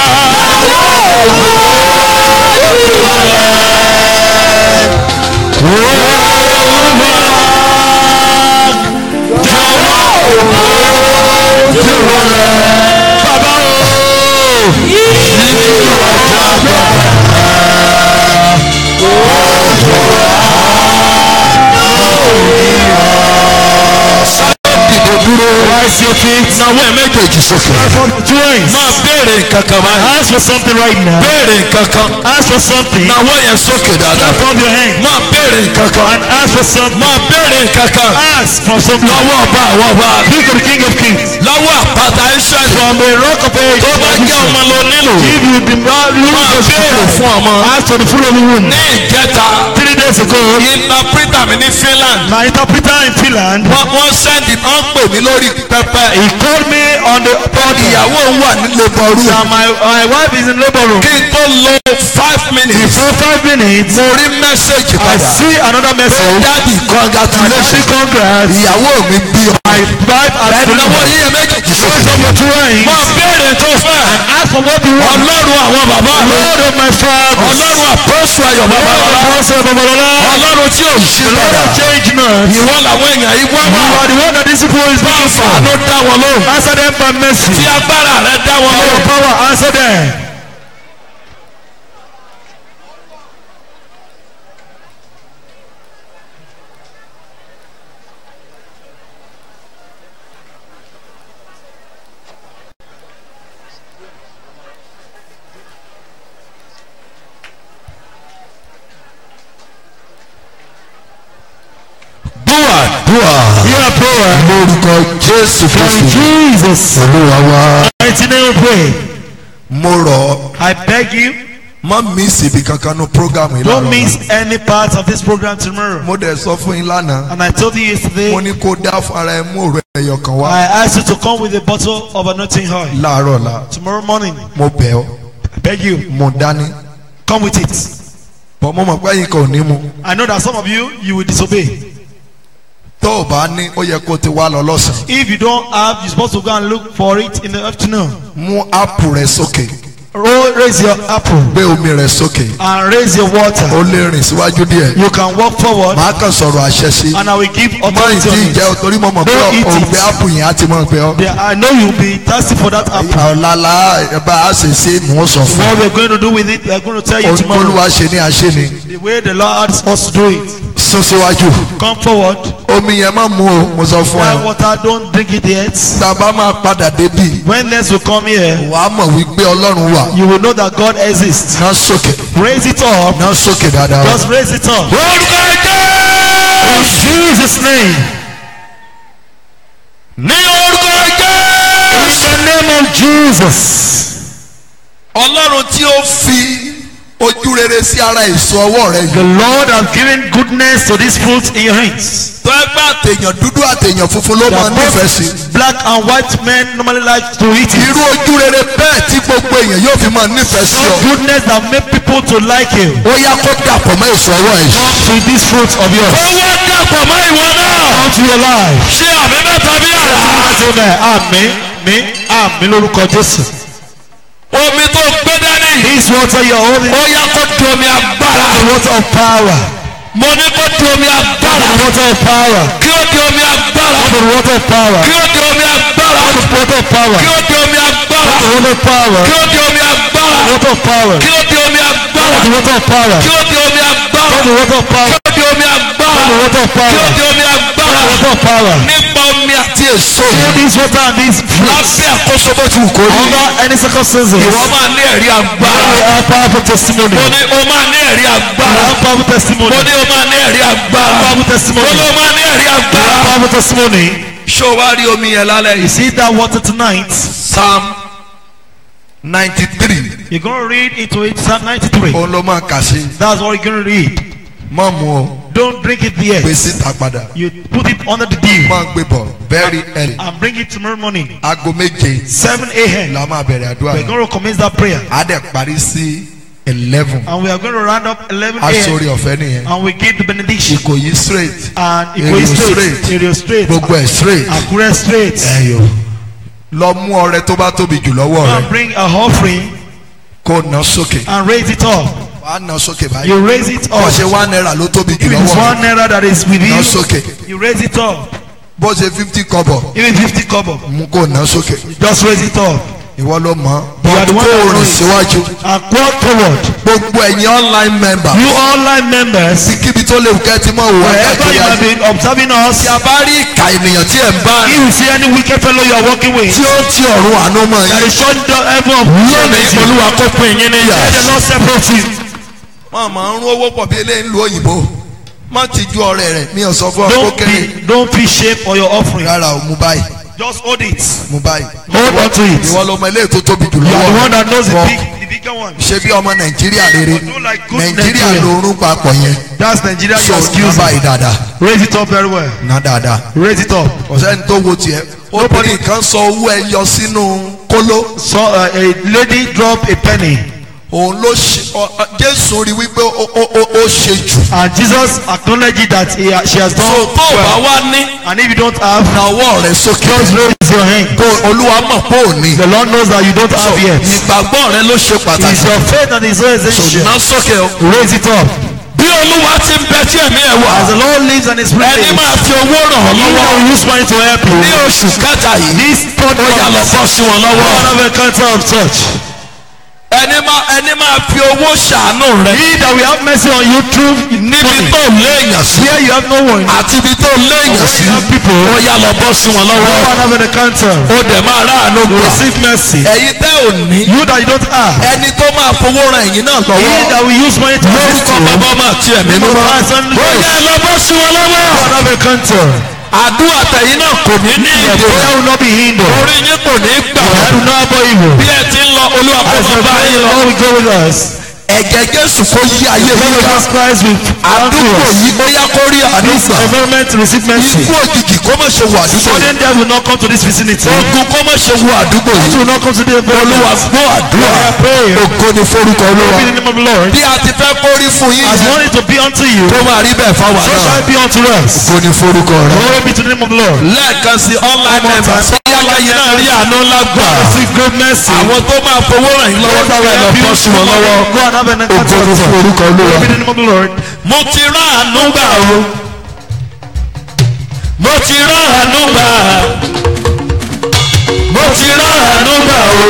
[SPEAKER 2] Bàbá o. Dìde dúró.
[SPEAKER 8] Rise your feet.
[SPEAKER 2] Náwó ẹ̀ méjèèjì sókè.
[SPEAKER 8] For the twins.
[SPEAKER 2] Máa béèrè nǹkan kan báyìí.
[SPEAKER 8] Ask for something right now.
[SPEAKER 2] Béèrè nǹkan kan.
[SPEAKER 8] Ask for something.
[SPEAKER 2] Náwó yẹn sókè dáadáa.
[SPEAKER 8] Lift up your hand.
[SPEAKER 2] Máa béèrè nǹkan kan.
[SPEAKER 8] And ask for something.
[SPEAKER 2] Máa béèrè nǹkan kan.
[SPEAKER 8] Ask for something.
[SPEAKER 2] Lọ́wọ́ ọba àwọn ọba.
[SPEAKER 8] Speak of the King of Kings.
[SPEAKER 2] Lọ́wọ́ àpáta Ísírẹ́lì.
[SPEAKER 8] From the rock of ages.
[SPEAKER 2] Tó bá jẹ́ ọmọ ló nílò.
[SPEAKER 8] If you be
[SPEAKER 2] Máa béèrè fún ọmọ.
[SPEAKER 8] Ask for the fruit of the womb.
[SPEAKER 2] Ní ìjẹta.
[SPEAKER 8] Three days ago,
[SPEAKER 2] Interpreter mi ní Finland.
[SPEAKER 8] my interpreter in Finland,
[SPEAKER 2] Wọ́n wọ́n sẹ́ndì wọ́n pè mí lórí pẹpẹ.
[SPEAKER 8] he called me on the pod.
[SPEAKER 2] Ìyàwó òun wà nílé bọ̀rú.
[SPEAKER 8] That my, my wife is in labor room.
[SPEAKER 2] Kí n tó lo five minutes.
[SPEAKER 8] For five minutes,
[SPEAKER 2] Mo rí mẹ́sẹ̀gì
[SPEAKER 8] I
[SPEAKER 2] padà.
[SPEAKER 8] see another
[SPEAKER 2] Pé
[SPEAKER 8] message.
[SPEAKER 2] dádì
[SPEAKER 8] I say
[SPEAKER 2] congratulations.
[SPEAKER 8] congrats.
[SPEAKER 2] Ìyàwó mi bí ọ.
[SPEAKER 8] My wife has
[SPEAKER 2] Ẹ̀dínlọ́wọ́
[SPEAKER 8] delivered.
[SPEAKER 2] yíyẹ méjèèjì
[SPEAKER 8] Raise
[SPEAKER 2] sókè.
[SPEAKER 8] up your two hands.
[SPEAKER 2] Máa béèrè tó fẹ́.
[SPEAKER 8] Ask for what you want.
[SPEAKER 2] Ọlọ́run àwọn bàbá mi.
[SPEAKER 8] Lord of my father.
[SPEAKER 2] Ọlọ́run àpọ́sù ayọ̀ bàbá
[SPEAKER 8] Lord
[SPEAKER 2] bàbá.
[SPEAKER 8] of Pastor Babalola.
[SPEAKER 2] Ọlọ́run tí ò ṣe
[SPEAKER 8] Lord
[SPEAKER 2] padà.
[SPEAKER 8] of change not.
[SPEAKER 2] Ìwọ làwọn èèyàn yìí wá
[SPEAKER 8] You
[SPEAKER 2] wá.
[SPEAKER 8] are the one that this people is
[SPEAKER 2] Bá
[SPEAKER 8] looking for.
[SPEAKER 2] àánú dá wọn lóhùn.
[SPEAKER 8] Answer them by mercy.
[SPEAKER 2] Tí agbára rẹ dá wọn
[SPEAKER 8] By your
[SPEAKER 2] lóhùn.
[SPEAKER 8] power, answer them.
[SPEAKER 2] Dúà dúà.
[SPEAKER 8] Hear a prayer.
[SPEAKER 2] Lórúkọ Jésù
[SPEAKER 8] From
[SPEAKER 2] Kristu.
[SPEAKER 8] Jesus.
[SPEAKER 2] Olúwa wá.
[SPEAKER 8] Mighty name we pray.
[SPEAKER 3] mo rọ̀ ọ́
[SPEAKER 8] I beg you,
[SPEAKER 3] má miss ibi kankan ní program yìí
[SPEAKER 8] don't
[SPEAKER 3] láàárọ̀
[SPEAKER 8] miss any part of this program tomorrow.
[SPEAKER 3] mo dẹ̀ sọ fún yín lánàá
[SPEAKER 8] And I told you yesterday,
[SPEAKER 3] mo ní kó dá fún ara ẹ mú òrò ẹyọ kan wá
[SPEAKER 8] I asked you to come with a bottle of anointing oil.
[SPEAKER 3] láàárọ̀ la
[SPEAKER 8] Tomorrow morning,
[SPEAKER 3] mo bẹ̀ ọ́
[SPEAKER 8] I beg you,
[SPEAKER 3] mo dání
[SPEAKER 8] come with it.
[SPEAKER 3] bọ́ mo mọ̀ pé yín kan ò ní mu
[SPEAKER 8] I know that some of you, you will disobey.
[SPEAKER 3] tó o bá ní ó yẹ kó o ti wá lọ lọ́sàn-án
[SPEAKER 8] If you don't have, you're supposed to go and look for it in the afternoon.
[SPEAKER 3] mú ápù rẹ sókè
[SPEAKER 8] Roll, raise your apple
[SPEAKER 3] gbé omi rẹ sókè
[SPEAKER 8] and raise your water.
[SPEAKER 3] ó lè rìn síwájú díẹ̀
[SPEAKER 8] You can walk forward
[SPEAKER 3] màá kàn sọ̀rọ̀ àṣẹ sí
[SPEAKER 8] and I will give
[SPEAKER 3] mọ
[SPEAKER 8] authority
[SPEAKER 3] ìdí
[SPEAKER 8] on it.
[SPEAKER 3] ìjẹ́ torí mo mọ̀ pé
[SPEAKER 8] Don't eat it.
[SPEAKER 3] òǹgbẹ ápù yẹn á ti mọ̀ pé ọ́
[SPEAKER 8] There, I know you'll be thirsty for that apple.
[SPEAKER 3] ọ̀làlà ẹ̀ bá a ṣe ṣe mò ń sọ fún
[SPEAKER 8] What we're going to do with it, we're going to tell you
[SPEAKER 3] un
[SPEAKER 8] tomorrow.
[SPEAKER 3] olúwa ṣe ní àṣẹ ni
[SPEAKER 8] The way the Lord wants us to do it.
[SPEAKER 3] sọ sún síwájú
[SPEAKER 8] Come forward.
[SPEAKER 3] omi yẹn má mú o mo sọ fún
[SPEAKER 8] That
[SPEAKER 3] ẹ
[SPEAKER 8] water, don't drink it yet.
[SPEAKER 3] tàbá máa padà débi
[SPEAKER 8] When next you come here,
[SPEAKER 3] wàá mọ̀ wípé ọlọ́run wà
[SPEAKER 8] you will know that God exists.
[SPEAKER 3] náà sókè
[SPEAKER 8] Raise it up.
[SPEAKER 3] náà sókè dáadáa
[SPEAKER 8] Just raise it up.
[SPEAKER 2] orúkọ
[SPEAKER 8] In
[SPEAKER 2] jésù
[SPEAKER 8] Jesus' name.
[SPEAKER 2] ní orúkọ
[SPEAKER 8] In
[SPEAKER 2] jésù.
[SPEAKER 8] the name of Jesus.
[SPEAKER 3] ọlọ́run tí ó fi ojú rere sí ara èso ọwọ́ rẹ
[SPEAKER 8] The
[SPEAKER 3] yìí
[SPEAKER 8] Lord has given goodness to this fruit in your hands.
[SPEAKER 3] tó ẹgbẹ́ àtẹ̀yàn dúdú àtẹ̀yàn funfun ló máa
[SPEAKER 8] That
[SPEAKER 3] nífẹ̀ẹ́ sí
[SPEAKER 8] both black and white men normally like to eat it.
[SPEAKER 3] irú ojú rere bẹ́ẹ̀ tí gbogbo èèyàn yóò fi máa nífẹ̀ẹ́ sí ọ
[SPEAKER 8] Goodness that make people to like you.
[SPEAKER 3] ó yá kó dàpọ̀ mọ́ èso ọwọ́ yìí.
[SPEAKER 8] To this fruit of yours.
[SPEAKER 2] owó dàpọ̀ mọ́ ìwọ náà.
[SPEAKER 8] Come to your life.
[SPEAKER 2] ṣé àmì mẹ́ta bí àrà.
[SPEAKER 8] Amen. Àmín. Mi. Àmín lórúkọ Jésù.
[SPEAKER 2] omi tó gbé dání.
[SPEAKER 8] This water you're holding.
[SPEAKER 2] ó yá kó di omi agbára.
[SPEAKER 8] The water of power.
[SPEAKER 2] mo ní kó di omi agbára.
[SPEAKER 8] The water of power.
[SPEAKER 2] kí ó di omi agbára.
[SPEAKER 8] The water of power.
[SPEAKER 2] kí ó di omi agbára.
[SPEAKER 8] The water of power.
[SPEAKER 2] kí ó di omi agbára.
[SPEAKER 8] The water of power.
[SPEAKER 2] kí ó di omi agbára.
[SPEAKER 8] The water of power.
[SPEAKER 2] kí ó di omi agbára.
[SPEAKER 8] The water of power.
[SPEAKER 2] kí ó di omi agbára.
[SPEAKER 8] The water of power.
[SPEAKER 2] kí ó di omi agbára.
[SPEAKER 8] The water of
[SPEAKER 2] kí ó
[SPEAKER 8] power.
[SPEAKER 2] di omi agbára.
[SPEAKER 8] The water of power.
[SPEAKER 2] nípa omi àti èso.
[SPEAKER 8] This water and this fruit.
[SPEAKER 2] lábẹ́ àkóso bó ti wù kó rí.
[SPEAKER 8] Under any circumstances.
[SPEAKER 2] ìwọ máa ní ẹ̀rí agbára.
[SPEAKER 8] We have powerful testimony.
[SPEAKER 2] mo ní o máa ní ẹ̀rí
[SPEAKER 8] We
[SPEAKER 2] agbára.
[SPEAKER 8] have powerful testimony.
[SPEAKER 2] mo ní o máa ní ẹ̀rí agbára.
[SPEAKER 8] Powerful
[SPEAKER 2] mo
[SPEAKER 8] testimony.
[SPEAKER 2] ní o máa ní ẹ̀rí
[SPEAKER 8] We have
[SPEAKER 2] agbára.
[SPEAKER 8] powerful testimony.
[SPEAKER 2] ṣó wá rí omi yẹn lálẹ́
[SPEAKER 8] You
[SPEAKER 2] yìí.
[SPEAKER 8] see that water tonight.
[SPEAKER 3] psalm ninety three
[SPEAKER 8] You're going to read into it Psalm 93.
[SPEAKER 3] òun ló máa kà sí
[SPEAKER 8] That's what you're going to read.
[SPEAKER 3] mọ́ mu o
[SPEAKER 8] Don't drink it yet.
[SPEAKER 3] gbé síta padà
[SPEAKER 8] You put it under the dew
[SPEAKER 3] máa gbé bọ̀ very early
[SPEAKER 8] and bring it tomorrow morning.
[SPEAKER 3] aago méje
[SPEAKER 8] 7 a.m.
[SPEAKER 3] la máa bẹ̀rẹ̀ àdúrà
[SPEAKER 8] We're
[SPEAKER 3] yẹn
[SPEAKER 8] going to commence that prayer.
[SPEAKER 3] á dẹ̀ parí sí eleven
[SPEAKER 8] And we are going to round up 11
[SPEAKER 3] aṣọ́rí
[SPEAKER 8] a.m.
[SPEAKER 3] ọ̀fẹ́ nìyẹn
[SPEAKER 8] And we give the benediction.
[SPEAKER 3] ìkòyí straight
[SPEAKER 8] And it
[SPEAKER 3] Èrò
[SPEAKER 8] goes straight.
[SPEAKER 3] straight.
[SPEAKER 8] Area straight.
[SPEAKER 3] gbogbo ẹ̀ straight
[SPEAKER 8] Akure straight.
[SPEAKER 3] ẹ̀yọ lọ mú ọrẹ tó bá tóbi jù lọ́wọ́
[SPEAKER 8] Go and
[SPEAKER 3] rẹ
[SPEAKER 8] bring a offering
[SPEAKER 3] kó ná sókè
[SPEAKER 8] and raise it up.
[SPEAKER 3] wàá ná sókè báyìí
[SPEAKER 8] You raise it
[SPEAKER 3] bó
[SPEAKER 8] up.
[SPEAKER 3] ṣe one naira ló tóbi jù
[SPEAKER 8] If it's
[SPEAKER 3] lọ́wọ́
[SPEAKER 8] one
[SPEAKER 3] rẹ
[SPEAKER 8] naira that is with
[SPEAKER 3] ná
[SPEAKER 8] you,
[SPEAKER 3] sókè
[SPEAKER 8] you raise it up.
[SPEAKER 3] bó ṣe fifty kọ́bọ̀
[SPEAKER 8] Even 50 kobo.
[SPEAKER 3] mú kó ná sókè
[SPEAKER 8] Just raise it up.
[SPEAKER 3] ìwọ ló mọ̀
[SPEAKER 8] You are the
[SPEAKER 3] bọ́ọ̀dù
[SPEAKER 8] one
[SPEAKER 3] kó
[SPEAKER 8] that
[SPEAKER 3] rìn
[SPEAKER 8] knows.
[SPEAKER 3] síwájú
[SPEAKER 8] And walk forward.
[SPEAKER 3] gbogbo ẹ̀yin online member
[SPEAKER 8] You online members,
[SPEAKER 3] kíbi tó léwu kẹ́ ti mọ̀ wọ
[SPEAKER 8] wherever you have
[SPEAKER 3] káàkiri
[SPEAKER 8] been observing us,
[SPEAKER 3] tí a bá rí ìka ènìyàn tí ẹ̀ ń bá
[SPEAKER 8] if you see any wicked fellow you are working with,
[SPEAKER 3] tí ó ti ọ̀run àánú mọ̀
[SPEAKER 8] that
[SPEAKER 3] yín
[SPEAKER 8] is shut down heaven of
[SPEAKER 3] lónìí
[SPEAKER 8] mercy.
[SPEAKER 3] olúwa kó pín yín níyà.
[SPEAKER 8] Let the Lord separate you.
[SPEAKER 3] wọ́n máa ń rún owó pọ̀ bí eléyìí ń lu òyìnbó má ti ju ọ̀rẹ́ rẹ̀ mi ò sọ fún ọ kó
[SPEAKER 8] Don't
[SPEAKER 3] kéré
[SPEAKER 8] be, don't feel shame for your offering.
[SPEAKER 3] rárá o mú báyìí
[SPEAKER 8] Just hold it.
[SPEAKER 3] mú báyìí
[SPEAKER 8] Hold on to it.
[SPEAKER 3] ìwọ lọmọ eléyìí tó tóbi jù
[SPEAKER 8] You are the
[SPEAKER 3] lọ́wọ́
[SPEAKER 8] one that knows the
[SPEAKER 3] Wọ́n
[SPEAKER 8] big, the bigger one.
[SPEAKER 3] ṣe bí ọmọ nàìjíríà rere
[SPEAKER 8] Do like good
[SPEAKER 3] nàìjíríà
[SPEAKER 8] Nigeria.
[SPEAKER 3] lórún papọ̀ yẹn
[SPEAKER 8] That's Nigeria.
[SPEAKER 3] so
[SPEAKER 8] You are
[SPEAKER 3] ná
[SPEAKER 8] excusing.
[SPEAKER 3] báyìí dáadáa
[SPEAKER 8] Raise it up very well.
[SPEAKER 3] ná dáadáa
[SPEAKER 8] Raise it up.
[SPEAKER 3] ọ̀sẹ́ni tó wo tiẹ̀ obìnrin kan sọ owó ẹ yọ sínú kóló
[SPEAKER 8] So uh, a lady drop a penny,
[SPEAKER 3] òun ló ṣe ọ- ọ- jésù rí wípé ó ó- ó ó ṣe jù
[SPEAKER 8] and Jesus acknowledged that he, she has
[SPEAKER 3] so
[SPEAKER 8] done
[SPEAKER 3] tó o bá
[SPEAKER 8] well.
[SPEAKER 3] wá ní
[SPEAKER 8] And if you don't have,
[SPEAKER 3] na ọwọ́ rẹ sókè
[SPEAKER 8] just raise your hand.
[SPEAKER 3] kó olúwa mọ̀ pé ò ní
[SPEAKER 8] The Lord knows that you don't have yet.
[SPEAKER 3] ìgbàgbọ́ rẹ ló ṣe
[SPEAKER 8] It's
[SPEAKER 3] pàtàkì
[SPEAKER 8] your faith that is so essential.
[SPEAKER 3] ná sókè o.
[SPEAKER 8] Raise it up.
[SPEAKER 3] bí olúwa ti ń bẹ tí ẹ̀mí ẹ̀ wà
[SPEAKER 8] As the Lord lives and is
[SPEAKER 3] ẹni
[SPEAKER 8] present,
[SPEAKER 3] máa fi owó ràn ọ́
[SPEAKER 8] you
[SPEAKER 3] lọ́wọ́
[SPEAKER 8] will use money to help
[SPEAKER 3] ní
[SPEAKER 8] you.
[SPEAKER 3] oṣù kẹta yìí
[SPEAKER 8] This third
[SPEAKER 3] ó yà lọ
[SPEAKER 8] month,
[SPEAKER 3] bọ́ sí wọn lọ́wọ́
[SPEAKER 8] one of a cancer of church.
[SPEAKER 3] ẹni máa ẹni máa fi owó ṣàánú rẹ
[SPEAKER 8] He that will have mercy on you through
[SPEAKER 3] níbi
[SPEAKER 8] money.
[SPEAKER 3] tó léèyàn sí
[SPEAKER 8] Where you have no one,
[SPEAKER 3] àti ibi tó léèyàn sí
[SPEAKER 8] you have people,
[SPEAKER 3] ó yà lọ bọ́ sí wọn lọ́wọ́
[SPEAKER 8] one of a cancer.
[SPEAKER 3] ó dẹ̀ máa ráàánú gbà
[SPEAKER 8] Receive mercy.
[SPEAKER 3] ẹ̀yin tẹ́ ò ní
[SPEAKER 8] You that you don't have,
[SPEAKER 3] ẹni tó máa fowó ran ẹ̀yin náà
[SPEAKER 8] he
[SPEAKER 3] lọ́wọ́
[SPEAKER 8] that will use money to assist
[SPEAKER 3] lórúkọ
[SPEAKER 8] you,
[SPEAKER 3] bàbá máa ti ẹ̀mí mímọ́
[SPEAKER 8] Father, Son, and
[SPEAKER 3] ó
[SPEAKER 8] Holy
[SPEAKER 3] yà lọ bọ́ sí wọn lọ́wọ́
[SPEAKER 8] one of a cancer.
[SPEAKER 3] àdúrà tẹ̀yìn náà kò ní ní
[SPEAKER 8] Your
[SPEAKER 3] ìdè
[SPEAKER 8] prayer will not be hindered.
[SPEAKER 3] orí yín kò ní gbà
[SPEAKER 8] That will not be evil.
[SPEAKER 3] bí ẹ ti ń lọ olúwa kó
[SPEAKER 8] As
[SPEAKER 3] máa
[SPEAKER 8] the
[SPEAKER 3] bá yín lọ.
[SPEAKER 8] Lord will go with us.
[SPEAKER 3] ẹ̀jẹ̀ jésù kó yí ayé
[SPEAKER 8] Lord
[SPEAKER 3] yín ká
[SPEAKER 8] Jesus Christ will come to
[SPEAKER 3] àdúgbò
[SPEAKER 8] us.
[SPEAKER 3] yìí ó yá kó rí
[SPEAKER 8] This
[SPEAKER 3] àdúgbò
[SPEAKER 8] environment to receive mercy.
[SPEAKER 3] ikú òjijì kó má ṣe wọ àdúgbò yìí
[SPEAKER 8] Sudden death will not come to this vicinity.
[SPEAKER 3] ogun kó má ṣe wọ àdúgbò
[SPEAKER 8] It
[SPEAKER 3] yìí
[SPEAKER 8] will not come to the
[SPEAKER 3] olúwa
[SPEAKER 8] environment.
[SPEAKER 3] gbọ́ àdúrà
[SPEAKER 8] We are praying.
[SPEAKER 3] ògo ni forúkọ olúwa
[SPEAKER 8] Be in the name of the Lord.
[SPEAKER 3] bí a ti fẹ́ kó rí fún yín
[SPEAKER 8] As
[SPEAKER 3] yẹn
[SPEAKER 8] want it to be unto you,
[SPEAKER 3] tó máa rí bẹ́ẹ̀ fáwọn
[SPEAKER 8] so
[SPEAKER 3] náà
[SPEAKER 8] shall it be unto us.
[SPEAKER 3] ògo ni forúkọ rẹ.
[SPEAKER 8] Glory be to the name of the Lord.
[SPEAKER 3] lẹ́ẹ̀kan sí online members yálà yìí náà rí àánú ńlá gbà
[SPEAKER 8] Receive great mercy.
[SPEAKER 3] àwọn tó máa fowó ràn yín lọ́wọ́ táwọn ẹ̀ lọ bọ́ sí wọn lọ́wọ́
[SPEAKER 8] Go and have an
[SPEAKER 3] ògo ni
[SPEAKER 8] encounter.
[SPEAKER 3] forúkọ olúwa.
[SPEAKER 8] Glory be to the name of the Lord.
[SPEAKER 3] mo ti rán àánú gbà o mo ti rán àánú gbà mo ti rán àánú gbà o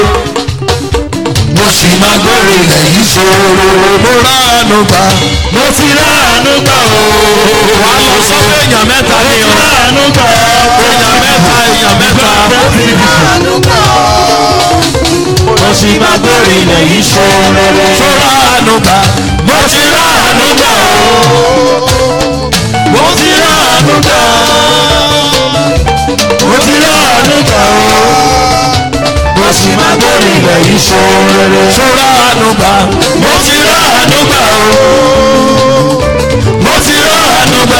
[SPEAKER 3] mo sì máa gbórí ilẹ̀ yìí ṣòro mo rán àánú gbà
[SPEAKER 8] Mo ti rán àánú
[SPEAKER 2] gbà o.
[SPEAKER 5] wà á lọ sọ pé èèyàn mẹ́ta ni o.
[SPEAKER 2] àánú gbà
[SPEAKER 5] èèyàn mẹ́ta èèyàn mẹ́ta.
[SPEAKER 2] mo sì máa gbèrè ilẹ̀ yìí ṣe rere.
[SPEAKER 5] sọ́ra àánú gbà.
[SPEAKER 2] mo ti rà àánú gbà o. mo ti rà àánú gbà. mo ti rà àánú gbà o. mo sì máa gbèrè ilẹ̀ yìí ṣe rere.
[SPEAKER 5] sọ́ra àánú gbà.
[SPEAKER 2] mo ti rà àánú gbà o. mo ti rà àánú gbà.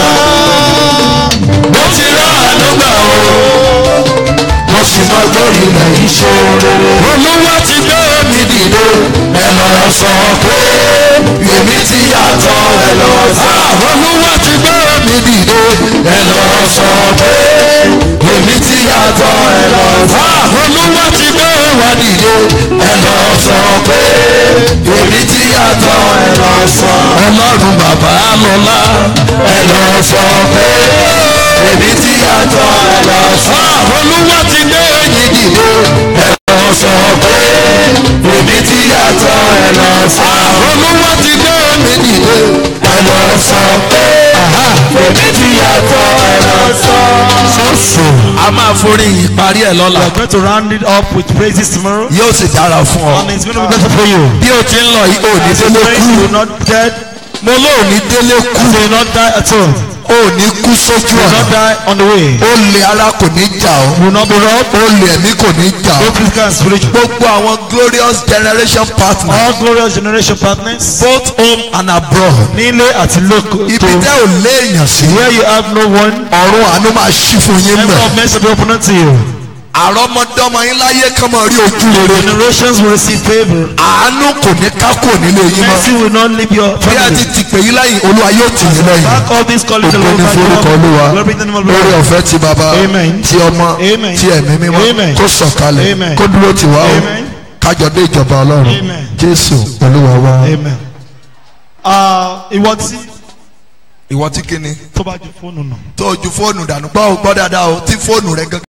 [SPEAKER 2] mo ti rà àánú gbà o. mo sì máa gbèrè ilẹ̀ yìí ṣe rere.
[SPEAKER 5] olúwa ti gbé mi dìde.
[SPEAKER 2] ẹ lọ sọ pé èmi ti yàtọ̀ ẹ lọ sọ.
[SPEAKER 5] olúwa ti gbé mi dìde.
[SPEAKER 2] ẹ lọ sọ pé èmi ti yàtọ̀ ẹ lọ sọ.
[SPEAKER 5] olúwa ti gbé wa dìde.
[SPEAKER 2] ẹ lọ sọ pé èmi ti yàtọ̀ ẹ lọ sọ.
[SPEAKER 5] ọlọ́run bàbá lọ́lá.
[SPEAKER 2] ẹ lọ sọ pé èmi ti yàtọ̀ ẹ lọ sọ.
[SPEAKER 5] olúwa ti gbé yín dìde.
[SPEAKER 2] ẹ lọ sọ pé èmi ti yàtọ̀ ẹ lọ sọ.
[SPEAKER 5] olúwa ti gbé mi dìde.
[SPEAKER 2] ẹ lọ sọ pé èmi ti yàtọ̀ ẹ lọ sọ.
[SPEAKER 5] a máa forí ìparí ẹ̀ lọ́la.
[SPEAKER 8] We are going to round it up with praises tomorrow.
[SPEAKER 5] yóò sì dára fún ọ.
[SPEAKER 8] And it's going to be better for you.
[SPEAKER 5] bí o ti ń lọ yìí ò ní
[SPEAKER 8] As you
[SPEAKER 5] délé
[SPEAKER 8] pray,
[SPEAKER 5] kú.
[SPEAKER 8] you will not dead.
[SPEAKER 5] mo lóò ní délé kú.
[SPEAKER 8] You will not die at all.
[SPEAKER 5] ò ní kú sójú
[SPEAKER 8] You will not
[SPEAKER 5] ọ̀nà.
[SPEAKER 8] die on the way.
[SPEAKER 5] ó lè ara kò ní jà ọ́.
[SPEAKER 8] You will not be robbed.
[SPEAKER 5] ó lè ẹ̀mí kò ní jà ọ́.
[SPEAKER 8] Both physical and spiritual.
[SPEAKER 5] gbogbo àwọn glorious generation partners
[SPEAKER 8] All glorious generation partners.
[SPEAKER 5] both home and abroad.
[SPEAKER 8] Nílé àti lóko.
[SPEAKER 5] ibi tẹ́ ò léèyàn sí.
[SPEAKER 8] Where you have no one.
[SPEAKER 5] ọ̀run àánú máa ṣí fún yín
[SPEAKER 8] Heaven of
[SPEAKER 5] mẹ́.
[SPEAKER 8] mercy will be open unto you.
[SPEAKER 5] àrọ́mọdọ́mọ yín láyé kán máa rí ojú rere.
[SPEAKER 8] Generations will receive favor.
[SPEAKER 5] àánú kò ní kákò nílé yín
[SPEAKER 8] Mercy
[SPEAKER 5] mọ́.
[SPEAKER 8] will not leave your
[SPEAKER 5] bí a ti
[SPEAKER 8] family.
[SPEAKER 5] ti pè yín lẹ́yìn olúwa yóò tì yín lẹ́yìn.
[SPEAKER 8] Back all these calling the
[SPEAKER 5] ògo
[SPEAKER 8] Lord
[SPEAKER 5] ní
[SPEAKER 8] by
[SPEAKER 5] forúkọ olúwa
[SPEAKER 8] God. Glory be to the name of the
[SPEAKER 5] lórí
[SPEAKER 8] Lord.
[SPEAKER 5] ọ̀fẹ́ ti bàbá
[SPEAKER 8] Amen.
[SPEAKER 5] ti ọmọ
[SPEAKER 8] Amen.
[SPEAKER 5] ti ẹ̀mí mímọ́
[SPEAKER 8] Amen.
[SPEAKER 5] kó sọ̀kalẹ̀
[SPEAKER 8] Amen.
[SPEAKER 5] kó dúró tì wá o
[SPEAKER 8] Amen.
[SPEAKER 5] kájọ dé ìjọba ọlọ́run
[SPEAKER 8] Amen.
[SPEAKER 5] jésù olúwa wa.
[SPEAKER 8] Amen. Ah, Ìwọ tí
[SPEAKER 5] ìwọ tí kíni
[SPEAKER 8] tó bá ju fóònù nù.
[SPEAKER 5] tó o ju fóònù dànù gbọ́ ò gbọ́ dáadáa o tí fóònù rẹ gangan.